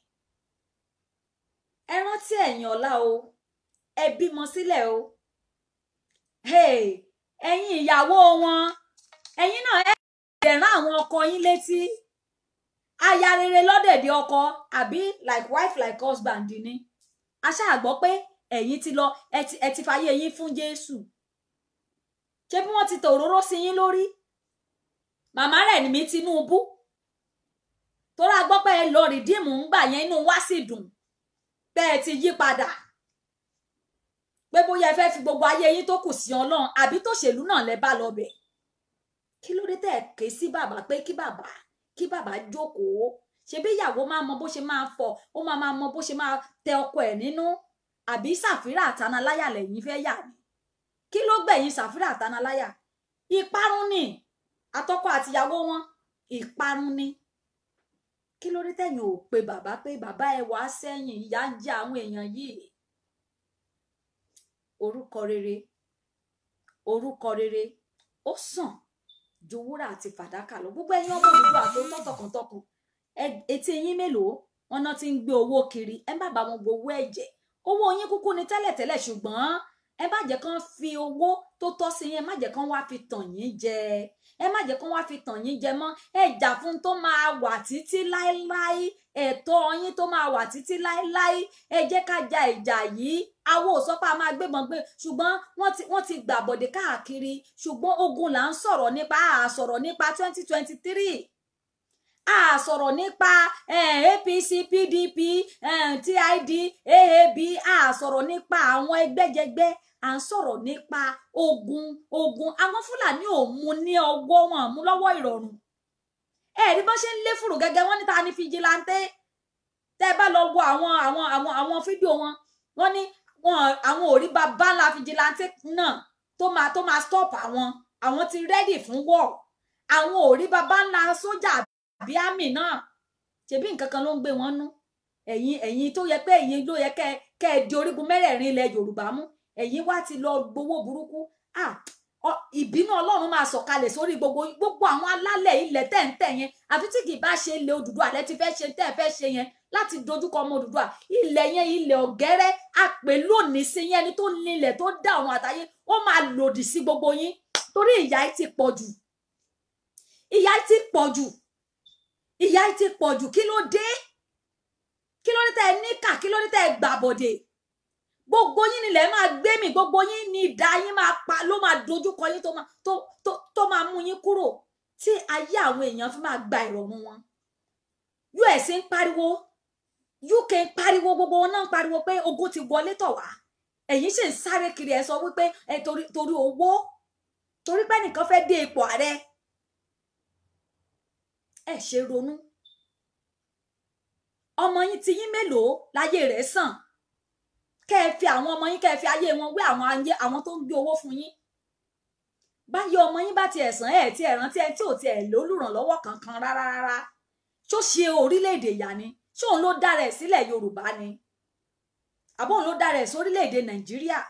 ẹ rántí ẹ̀yin ọ̀la o ẹ bímọ sílẹ̀ o hey ẹ̀yin ìyàwó wọn ẹ̀yin náà ẹ dẹ̀rán àwọn ọkọ yín létí aya rere lọ́dẹ̀dẹ̀ ọkọ àbí like wife like husband ni a ṣáà gbọ́ pé ẹ̀yin ti lọ ẹ ti ẹ ti fàyè yín fún Jésù ṣé bí wọ́n ti tò òróró sí yín lórí màmá rẹ̀ ní mi Tinubu torí a gbọ́ pé ẹ lọ rìdíìmù ń gbà yẹn inú wá sì dùn pé ẹ ti yí padà pé bóyá ẹ fẹ́ fi gbogbo ayé yín tó kù sí Ọlọ́run àbí tòṣèlú náà lẹ bá lọ bẹ̀ kí ló dé tẹ́ ẹ ké sí bàbá pé kí bàbá kí bàbá jókòó ṣebí ìyàwó máa mọ bó ṣe máa fọ ó máa máa mọ bó ṣe máa tẹ ọkọ ẹ̀ nínú àbí Sàfírà àtànáláyà lẹ́yìn fẹ́ yà ni kí ló gbẹ̀yìn Sàfírà àtànáláyà ìparun ni àtọkọ àtìyàwó wọn ìparun ni kí ló dé tẹ̀yin ò pe bàbá pé bàbá ẹ wá sẹ́yìn ìyà ń jẹ àwọn èèyàn yìí orúkọ rere orúkọ rere ó sàn ju wúrà àti fàdákà lọ gbogbo ẹ̀yin ọmọ Odùduwà tó tọ́ tọkàntọkàn ẹ- etí yín mélòó wọn náà ti ń gbé owó kiri ẹ má bá wọn gbowó ẹ̀jẹ̀ owó yín kúkú ni tẹ́lẹ̀tẹ́lẹ̀ ṣùgbọ́n ẹ má jẹ́ kán fi owó tó tọ́ sí yín ẹ má jẹ́ kán wá fi tàn yín jẹ ẹ má jẹ́ kán wá fi tàn yín jẹ mọ́ ẹ jà fún tó máa wà títí láéláé ẹ̀tọ́ yín tó máa wà títí láéláé ẹ jẹ́ ká ja ìjà yìí awo ò sọ pé a máa gbébọn gbé ṣùgbọ́n wọ́n ti wọ́n ti gbàbọ̀dé káàkiri ṣùgbọ́n ogun là ń sọ̀rọ̀ nípa a sọ̀rọ̀ nípa twenty twenty three a sọ̀rọ̀ nípa eh, APC PDP eh, TID AAB a sọ̀rọ̀ nípa àwọn ẹgbẹ́jẹgbẹ́ à ń sọ̀rọ̀ nípa ogun ogun àwọn Fúlàní ò mú ní ọwọ́ wọn mú lọ́wọ́ ìrọ̀rùn ẹ rí bọ́n ṣe ń lé fùrù gẹ́gẹ́ wọ́n níta ní fìjìláńtẹ́ tẹ́ ẹ bá lọ wo àwọn àwọn àwọn àwọn fídíò wọn wọ́n ní wọn àwọn ò rí bàbá ńlá fìjìláńtẹ́ náà tó máa tó máa stop àwọn àwọn ti ready fún war àwọn ò rí bàbá ńlá sójà àbí àmì náà ṣebí nǹkan kan ló ń gbé wọn nú ẹ̀yin ẹ̀yin tó yẹ pé ẹ̀yin ló yẹ kẹ́ kẹ́ ẹ di orígun mẹ́rẹ̀ẹ̀rin ilẹ̀ Yorùbá mú ẹ̀yin wá ti lọ gbowó burúkú ah ọ- ìbínú Ọlọ́run máa sọ̀kalẹ̀ sórí gbogbo gbogbo àwọn alálẹ̀ ilẹ̀ tẹ̀ǹtẹ̀ yẹn àfi tí kì í bá ṣe ilẹ̀ Odùduwà lẹ ti fẹ́ ṣe tẹ́ ẹ fẹ́ ṣe yẹn láti dojúkọ ọmọ Odùduwà ilẹ̀ yẹn ilẹ̀ ọ̀gẹ́rẹ́ àpè lónìí sí yẹn ẹni tó nílẹ̀ tó dá ọ̀run àtayé ó máa lòdì sí gbogbo yín torí ìyà yìí ti pọ̀ jù ìyà yìí ti pọ̀ jù ìyà yìí ti pọ̀ jù kí ló dé kí ló dé tẹ́ ẹ níkà kí ló dé tẹ́ ẹ gbàbọ̀dè gbogbo yín nílẹ̀ máa gbé mi gbogbo yín ní ìdá yín máa pa ló máa dojúkọ yín tó máa tó tó tó máa mú yín kúrò tí ayé àwọn èèyàn fi máa gba ìrọ̀rùn wọn us ń pariwo uk ń pariwo gbogbo wọn náà ń pariwo pé ogun ti wọlé tọ̀ wá ẹ̀yin sì ń sáré kiri ẹ̀ sọ wípé ẹ torí torí owó torí pé nìkan fẹ́ dé ipò ààrẹ ẹ ṣe ronú ọmọ yín ti yín mélòó láyé rẹ̀ sàn kẹ́ ẹ fi àwọn ọmọ yín kẹ́ ẹ fi ayé wọn wé àwọn ayé àwọn tó ń gbé owó fún yín báyọ̀ ọmọ yín bá ti ẹ̀sán ẹ̀ tí ẹ̀ rántí ẹ̀ tí ò ti ẹ̀ lólùrànlọ́wọ́ kankan rárá rárá ṣó ṣe orílẹ̀-èdè ìyá ni ṣé òun ló dára ẹ̀ sílẹ̀ yorùbá ni àbọ̀ òun ló dára ẹ̀ sórílẹ̀-èdè nàìjíríà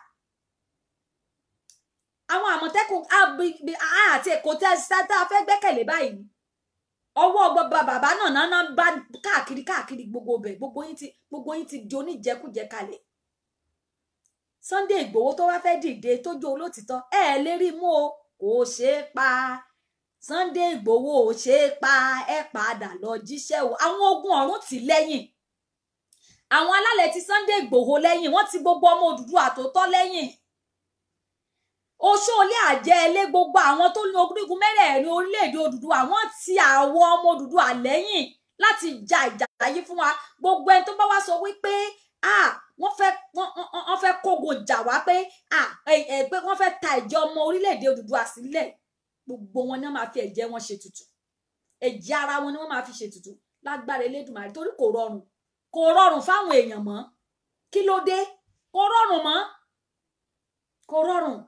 àwọn àmọ̀tẹ́kùn àti èkó tẹ́ tá a fẹ́ gbẹ́kẹ̀lé báyìí ọwọ́ gbọba bàbá náà náà náà bá káàkiri káàkiri gbogbo bẹ̀ gbogbo yín ti gbogbo yín ti di oníjẹkújẹ kalẹ̀ Sunday Ìgbòho tó wá fẹ́ dìde tó jó olótìtọ́ ẹ ẹ lè rí mú o kò ṣeé pa Sunday Ìgbòho ò ṣeé pa ẹ padà lọ jíṣẹ́ o àwọn ogun ọ̀run tì lẹ́yìn àwọn alálẹ̀ ti Sunday Ìgbòho lẹ́yìn wọ́n ti gbogbo ọmọ Odùduwà àtòótọ́ lẹ́yìn oṣóolé àjẹlé gbogbo àwọn tó ní orígun mẹ́rẹ̀ẹ̀rin orílẹ̀-èdè Odùduwà wọ́n ti àwọn ọmọ Odùduwà lẹ́yìn láti ja ìjà yìí fún wa gbogbo ẹni tó bá wá sọ wípé ah wọ́n fẹ́ wọ́n fẹ́ kógo jà wá pé ah ẹ ẹ pé wọ́n fẹ́ ta ẹ̀jẹ̀ ọmọ orílẹ̀-èdè Odùduwà sílẹ̀ gbogbo wọn ni wọ́n máa fi ẹ̀jẹ̀ wọn ṣe tutù ẹ̀jẹ̀ ara wọn ni wọ́n máa fi ṣe tutù lágbára Elédùmarè torí kò rọrùn kò rọrùn fáwọn èèyàn mọ́ kí ló dé kò rọrùn mọ́ kò rọrùn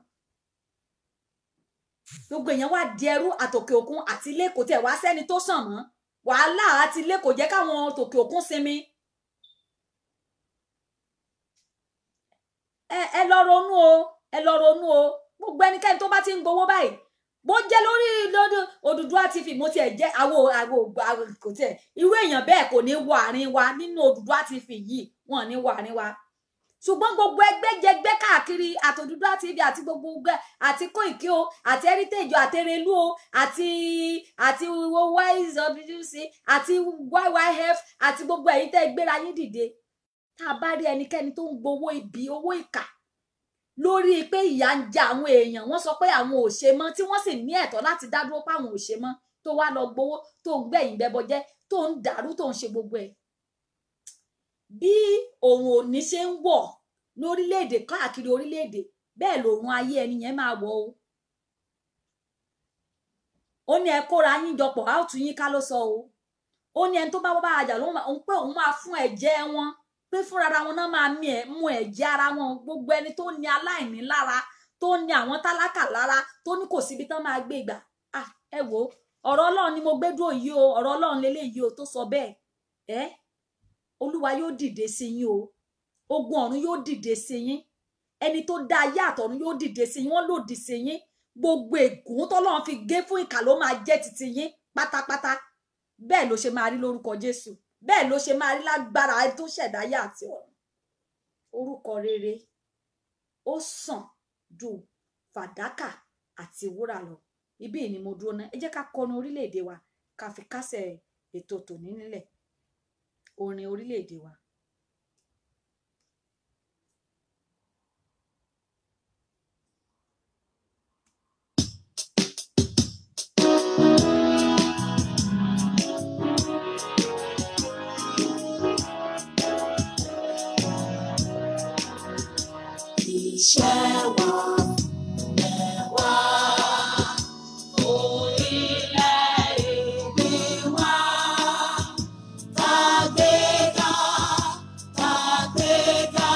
gbogbo èèyàn wá di ẹrú àtòkè òkun àti ilé kò tẹ̀ wá sẹ́ni tó sàn mọ́ wàhálà àti ilé kò jẹ́ káwọn tòkè òkun sinmi ẹ ẹ lọ ronú o ẹ lọ ronú o gbogbo ẹnikẹ́ni tó bá ti ń gbowó báyìí bó jẹ́ lórí lórí Odùduwà TV mo tiẹ̀ jẹ́ àwo àwo àwo kò tiẹ̀ irú èèyàn bẹ́ẹ̀ kò ní wọ àárín wa nínú Odùduwà TV yìí wọn ní wọ àárín wa ṣùgbọ́n gbogbo ẹgbẹ́ jẹgbẹ́ káàkiri àti Odùduwà TV àti gbogbo ẹgbẹ́ àti Koiki o àti heritage àti Erelu o àti àti yswc àti yyf àti gbogbo ẹ̀yin tẹ́ gbéra yín dìde tá a bá rí ẹnikẹ́ni tó ń gbowó ibi owó ìkà lórí pé ìyà ń jẹ àwọn èèyàn wọ́n sọ pé àwọn ò ṣe mọ́ tí wọ́n sì ní ẹ̀tọ́ láti dá dúró pé àwọn ò ṣe mọ́ tó wá lọ gbowó tó ń gbẹ̀yìn bẹbọ jẹ tó ń dàrú tó ń ṣe gbogbo ẹ̀ bí òun òní ṣe ń wọ̀ lórílẹ̀-èdè káàkiri orílẹ̀-èdè bẹ́ẹ̀ lòun ayé ẹni yẹn máa wọ̀ o ó ní ẹ kóra yín jọpọ̀ á tún yín ká ló sọ o ó ní ẹni tó bá bá àjà lóun òun pé òun máa fún ẹ̀jẹ̀ wọn pé fúnra wọn náà máa mí ẹ mú ẹ̀jẹ̀ ara wọn gbogbo ẹni tó ní aláìní lára tó ní àwọn tálákà lára tó ní kò síbi tán máa gbé gbà ah ẹ wò ọ̀rọ̀ Ọlọ́run ni mo gbé dúró yìí o ọ̀rọ̀ Ọlọ́run lélẹyìí o tó sọ bẹ́ẹ̀ ẹ olúwa yóò dìde sí yín o ogun ọ̀run yóò dìde sí yín ẹni tó dá ayé àtọ̀run yóò dìde sí yín wọ́n lòdì sí yín gbogbo ègún tọ́lọ́run fi gé fún ìkà ló máa jẹ́ titi yín pátápátá bẹ́ẹ̀ ló ṣe máa rí lórúkọ Jésù bẹ́ẹ̀ ló ṣe máa rí lágbára tó ṣẹ̀dá ayé àti ọ̀run orúkọ rere ó sàn ju fàdákà àti wúrà lọ ibí ni mo dúró ná ẹ jẹ́ ká kọnu orílẹ̀-èdè wa ká fi kásẹ̀ ètò tòní nílẹ̀ orin orílẹ̀-èdè wa. Iṣẹ́ wa mẹ́wàá, orílẹ̀-èdè wa, tàgbéga, tàgbéga,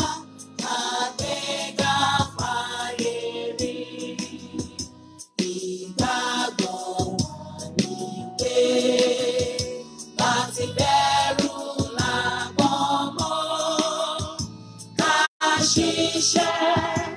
tàgbéga fáyé rí. Ìgbàgbọ́ wa ni pé láti bẹ̀rù làgbọ́n mọ́ ká ṣiṣẹ́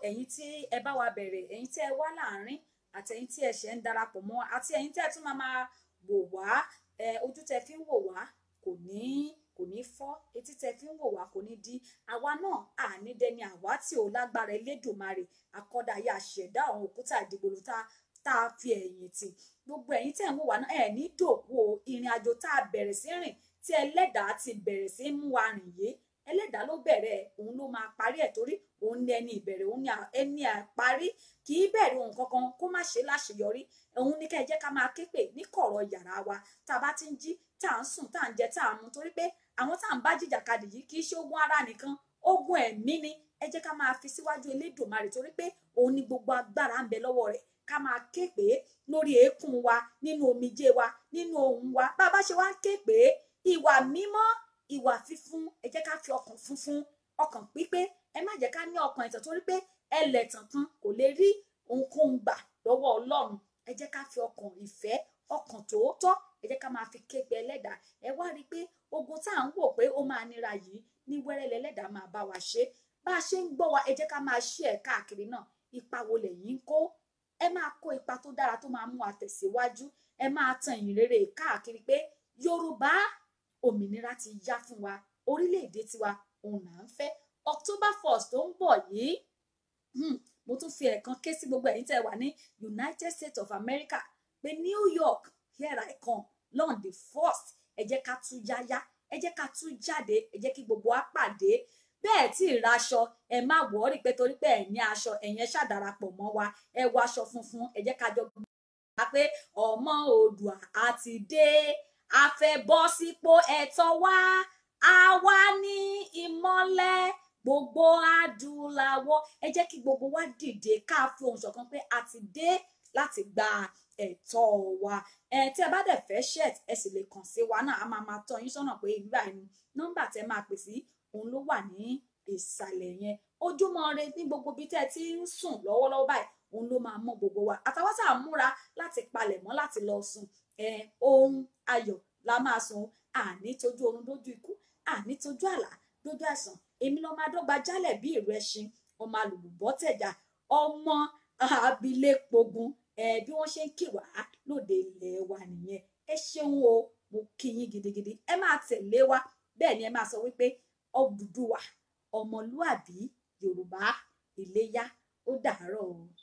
ẹ̀yin tí ẹ bá wa bẹ̀rẹ̀ ẹ̀yin tí ẹ wá láàrin àti ẹ̀yin tí ẹ ṣẹ̀ ń darapọ̀ mọ́ àti ẹ̀yin tí ẹ tún máa máa wò wá ẹ ojú tẹ fi ń wò wá kò ní kò ní fọ́ etí tẹ fi ń wò wá kò ní di àwa náà àní dẹni àwa tí ò lágbára elédùnmarè akọ́dàyà ṣẹ̀dá àwọn òkúta ìdìbòlù tá tá a fi ẹ̀yìn tì gbogbo ẹ̀yin tẹ̀ ń wò wá náà ẹ̀ ní dòkú o ìrìn àjò tá a bẹ̀rẹ̀ sí rìn tí ẹlẹ́dàá ti bẹ̀rẹ̀ sí mú wa rìn yé ẹlẹ́dàá ló bẹ̀rẹ̀ òun ló máa parí ẹ̀ torí òun ní ẹni ìbẹ̀rẹ̀ òun ní ẹni àparí kì í bẹ̀rẹ̀ ohun kankan kó má ṣe láṣeyọrí òun ní kẹ́ ẹ jẹ́ ká máa ké pè ní kọ̀rọ̀ yàrá wa tá a bá ti ń jí tá à ń sùn tá à ń jẹ tá à ń mu torí pé àwọn tá à ń bá jìjàkadì yìí kì í ṣe ogun ara nìkan ogun ẹ̀mí ni ẹ jẹ́ ká máa fi síwájú elédùnmarè torí pé òun ní gbogbo agbára ń bẹ lọ́wọ́ rẹ̀ ká máa ké pè é lórí eékún wa nínú omijé wa nínú ohùn wa bá a bá ṣe wá ń ké pè é ìwà mímọ́ ìwà fífún ẹ jẹ́ ká fi ọkàn funfun ọkàn pípé ẹ má jẹ́ ká ní ọkàn ẹ̀tàn torí pé ẹlẹ́tàn kan kò lè rí ohunkóhun gbà lọ́wọ́ ọlọ́run ẹ jẹ́ ká fi ọkàn ìfẹ́ ọkàn tòótọ́ ẹ jẹ́ ká máa fi ké pe ẹlẹ́dàá ẹ wá rí i pé ogun tá à ń wò pé ó máa nira yìí ní wẹ́rẹ́ lẹ́lẹ́dàá máa bá wa ṣe bá a ṣe ń gbọ́ wa ẹ jẹ́ ká máa ṣí ẹ̀ káàkiri náà ipa wo lẹ̀yin ń kó ẹ máa kó ipa tó dára tó máa mú wa tẹ̀síwájú ẹ máa tan ìyìn rere káàkiri pé yorùbá òmìnira ti yá fún wa orílẹ̀-èdè tiwa òun là ń fẹ́ october first tó ń bọ̀ yìí hmm, mo tún fi ẹ̀kan ké sí gbogbo ẹ̀yin tẹ́ wà ní united states of america pé new york here i come lọ́n the first ẹ jẹ́ ká tún yáyá ẹ jẹ́ ká tún jáde ẹ jẹ́ kí gbogbo wa pàdé bẹ́ẹ̀ tí ì raṣọ ẹ má wọ́ọ̀rì pé torí pé ẹ̀ ní aṣọ ẹ̀yẹn ṣàdarapọ̀ mọ́ wa ẹ wọ aṣọ funfun ẹ jẹ́ ká jọ gbà pé ọmọ oòdùà àti dé a fẹ́ bọ́ sípò ẹ̀tọ́ wa àwa ní ìmọ́lẹ̀ gbogbo adúláwọ̀ ẹ jẹ́ kí gbogbo wa dìde ká fi ohùn ṣọ̀kan pé a ti dé láti gba ẹ̀tọ́ wa ẹ tí ẹ bá dẹ̀ fẹ́ ṣẹt ẹ sì lè kàn sí wa náà a máa máa tọ́ yín sọ́nà pé ìgbà ẹni nọ́mbà tẹ́ máa pè sí òun ló wà ní ìsàlẹ̀ yẹn ojúmọ́ ire ní gbogbo bí tẹ́ ẹ ti ń sùn lọ́wọ́lọ́wọ́ báyìí òun ló máa mọ gbogbo wa àtàwọn tá à ń múra láti palẹ̀ mọ́ láti lọ sùn ẹ ohun ayọ̀ la máa sùn àní tójú oorun dójú ikú àní tójú àlá dójú àìsàn èmi lọ́ọ́ máa dọ́gba jálẹ̀ bí ìrù ẹṣin ọmọ alùpùpọ̀ tẹ̀jà ọmọ abilékpogun ẹ bí wọ́n ṣe ń kì wá lóde ilẹ̀ wa nìyẹn ẹ ṣeun o mo kí yín gidigidi ẹ máa tẹ̀lé wa bẹ́ẹ̀ ni ẹ máa sọ wípé Odùduwà ọmọlúàbí Yorùbá Iléyá ó dàárọ̀ o.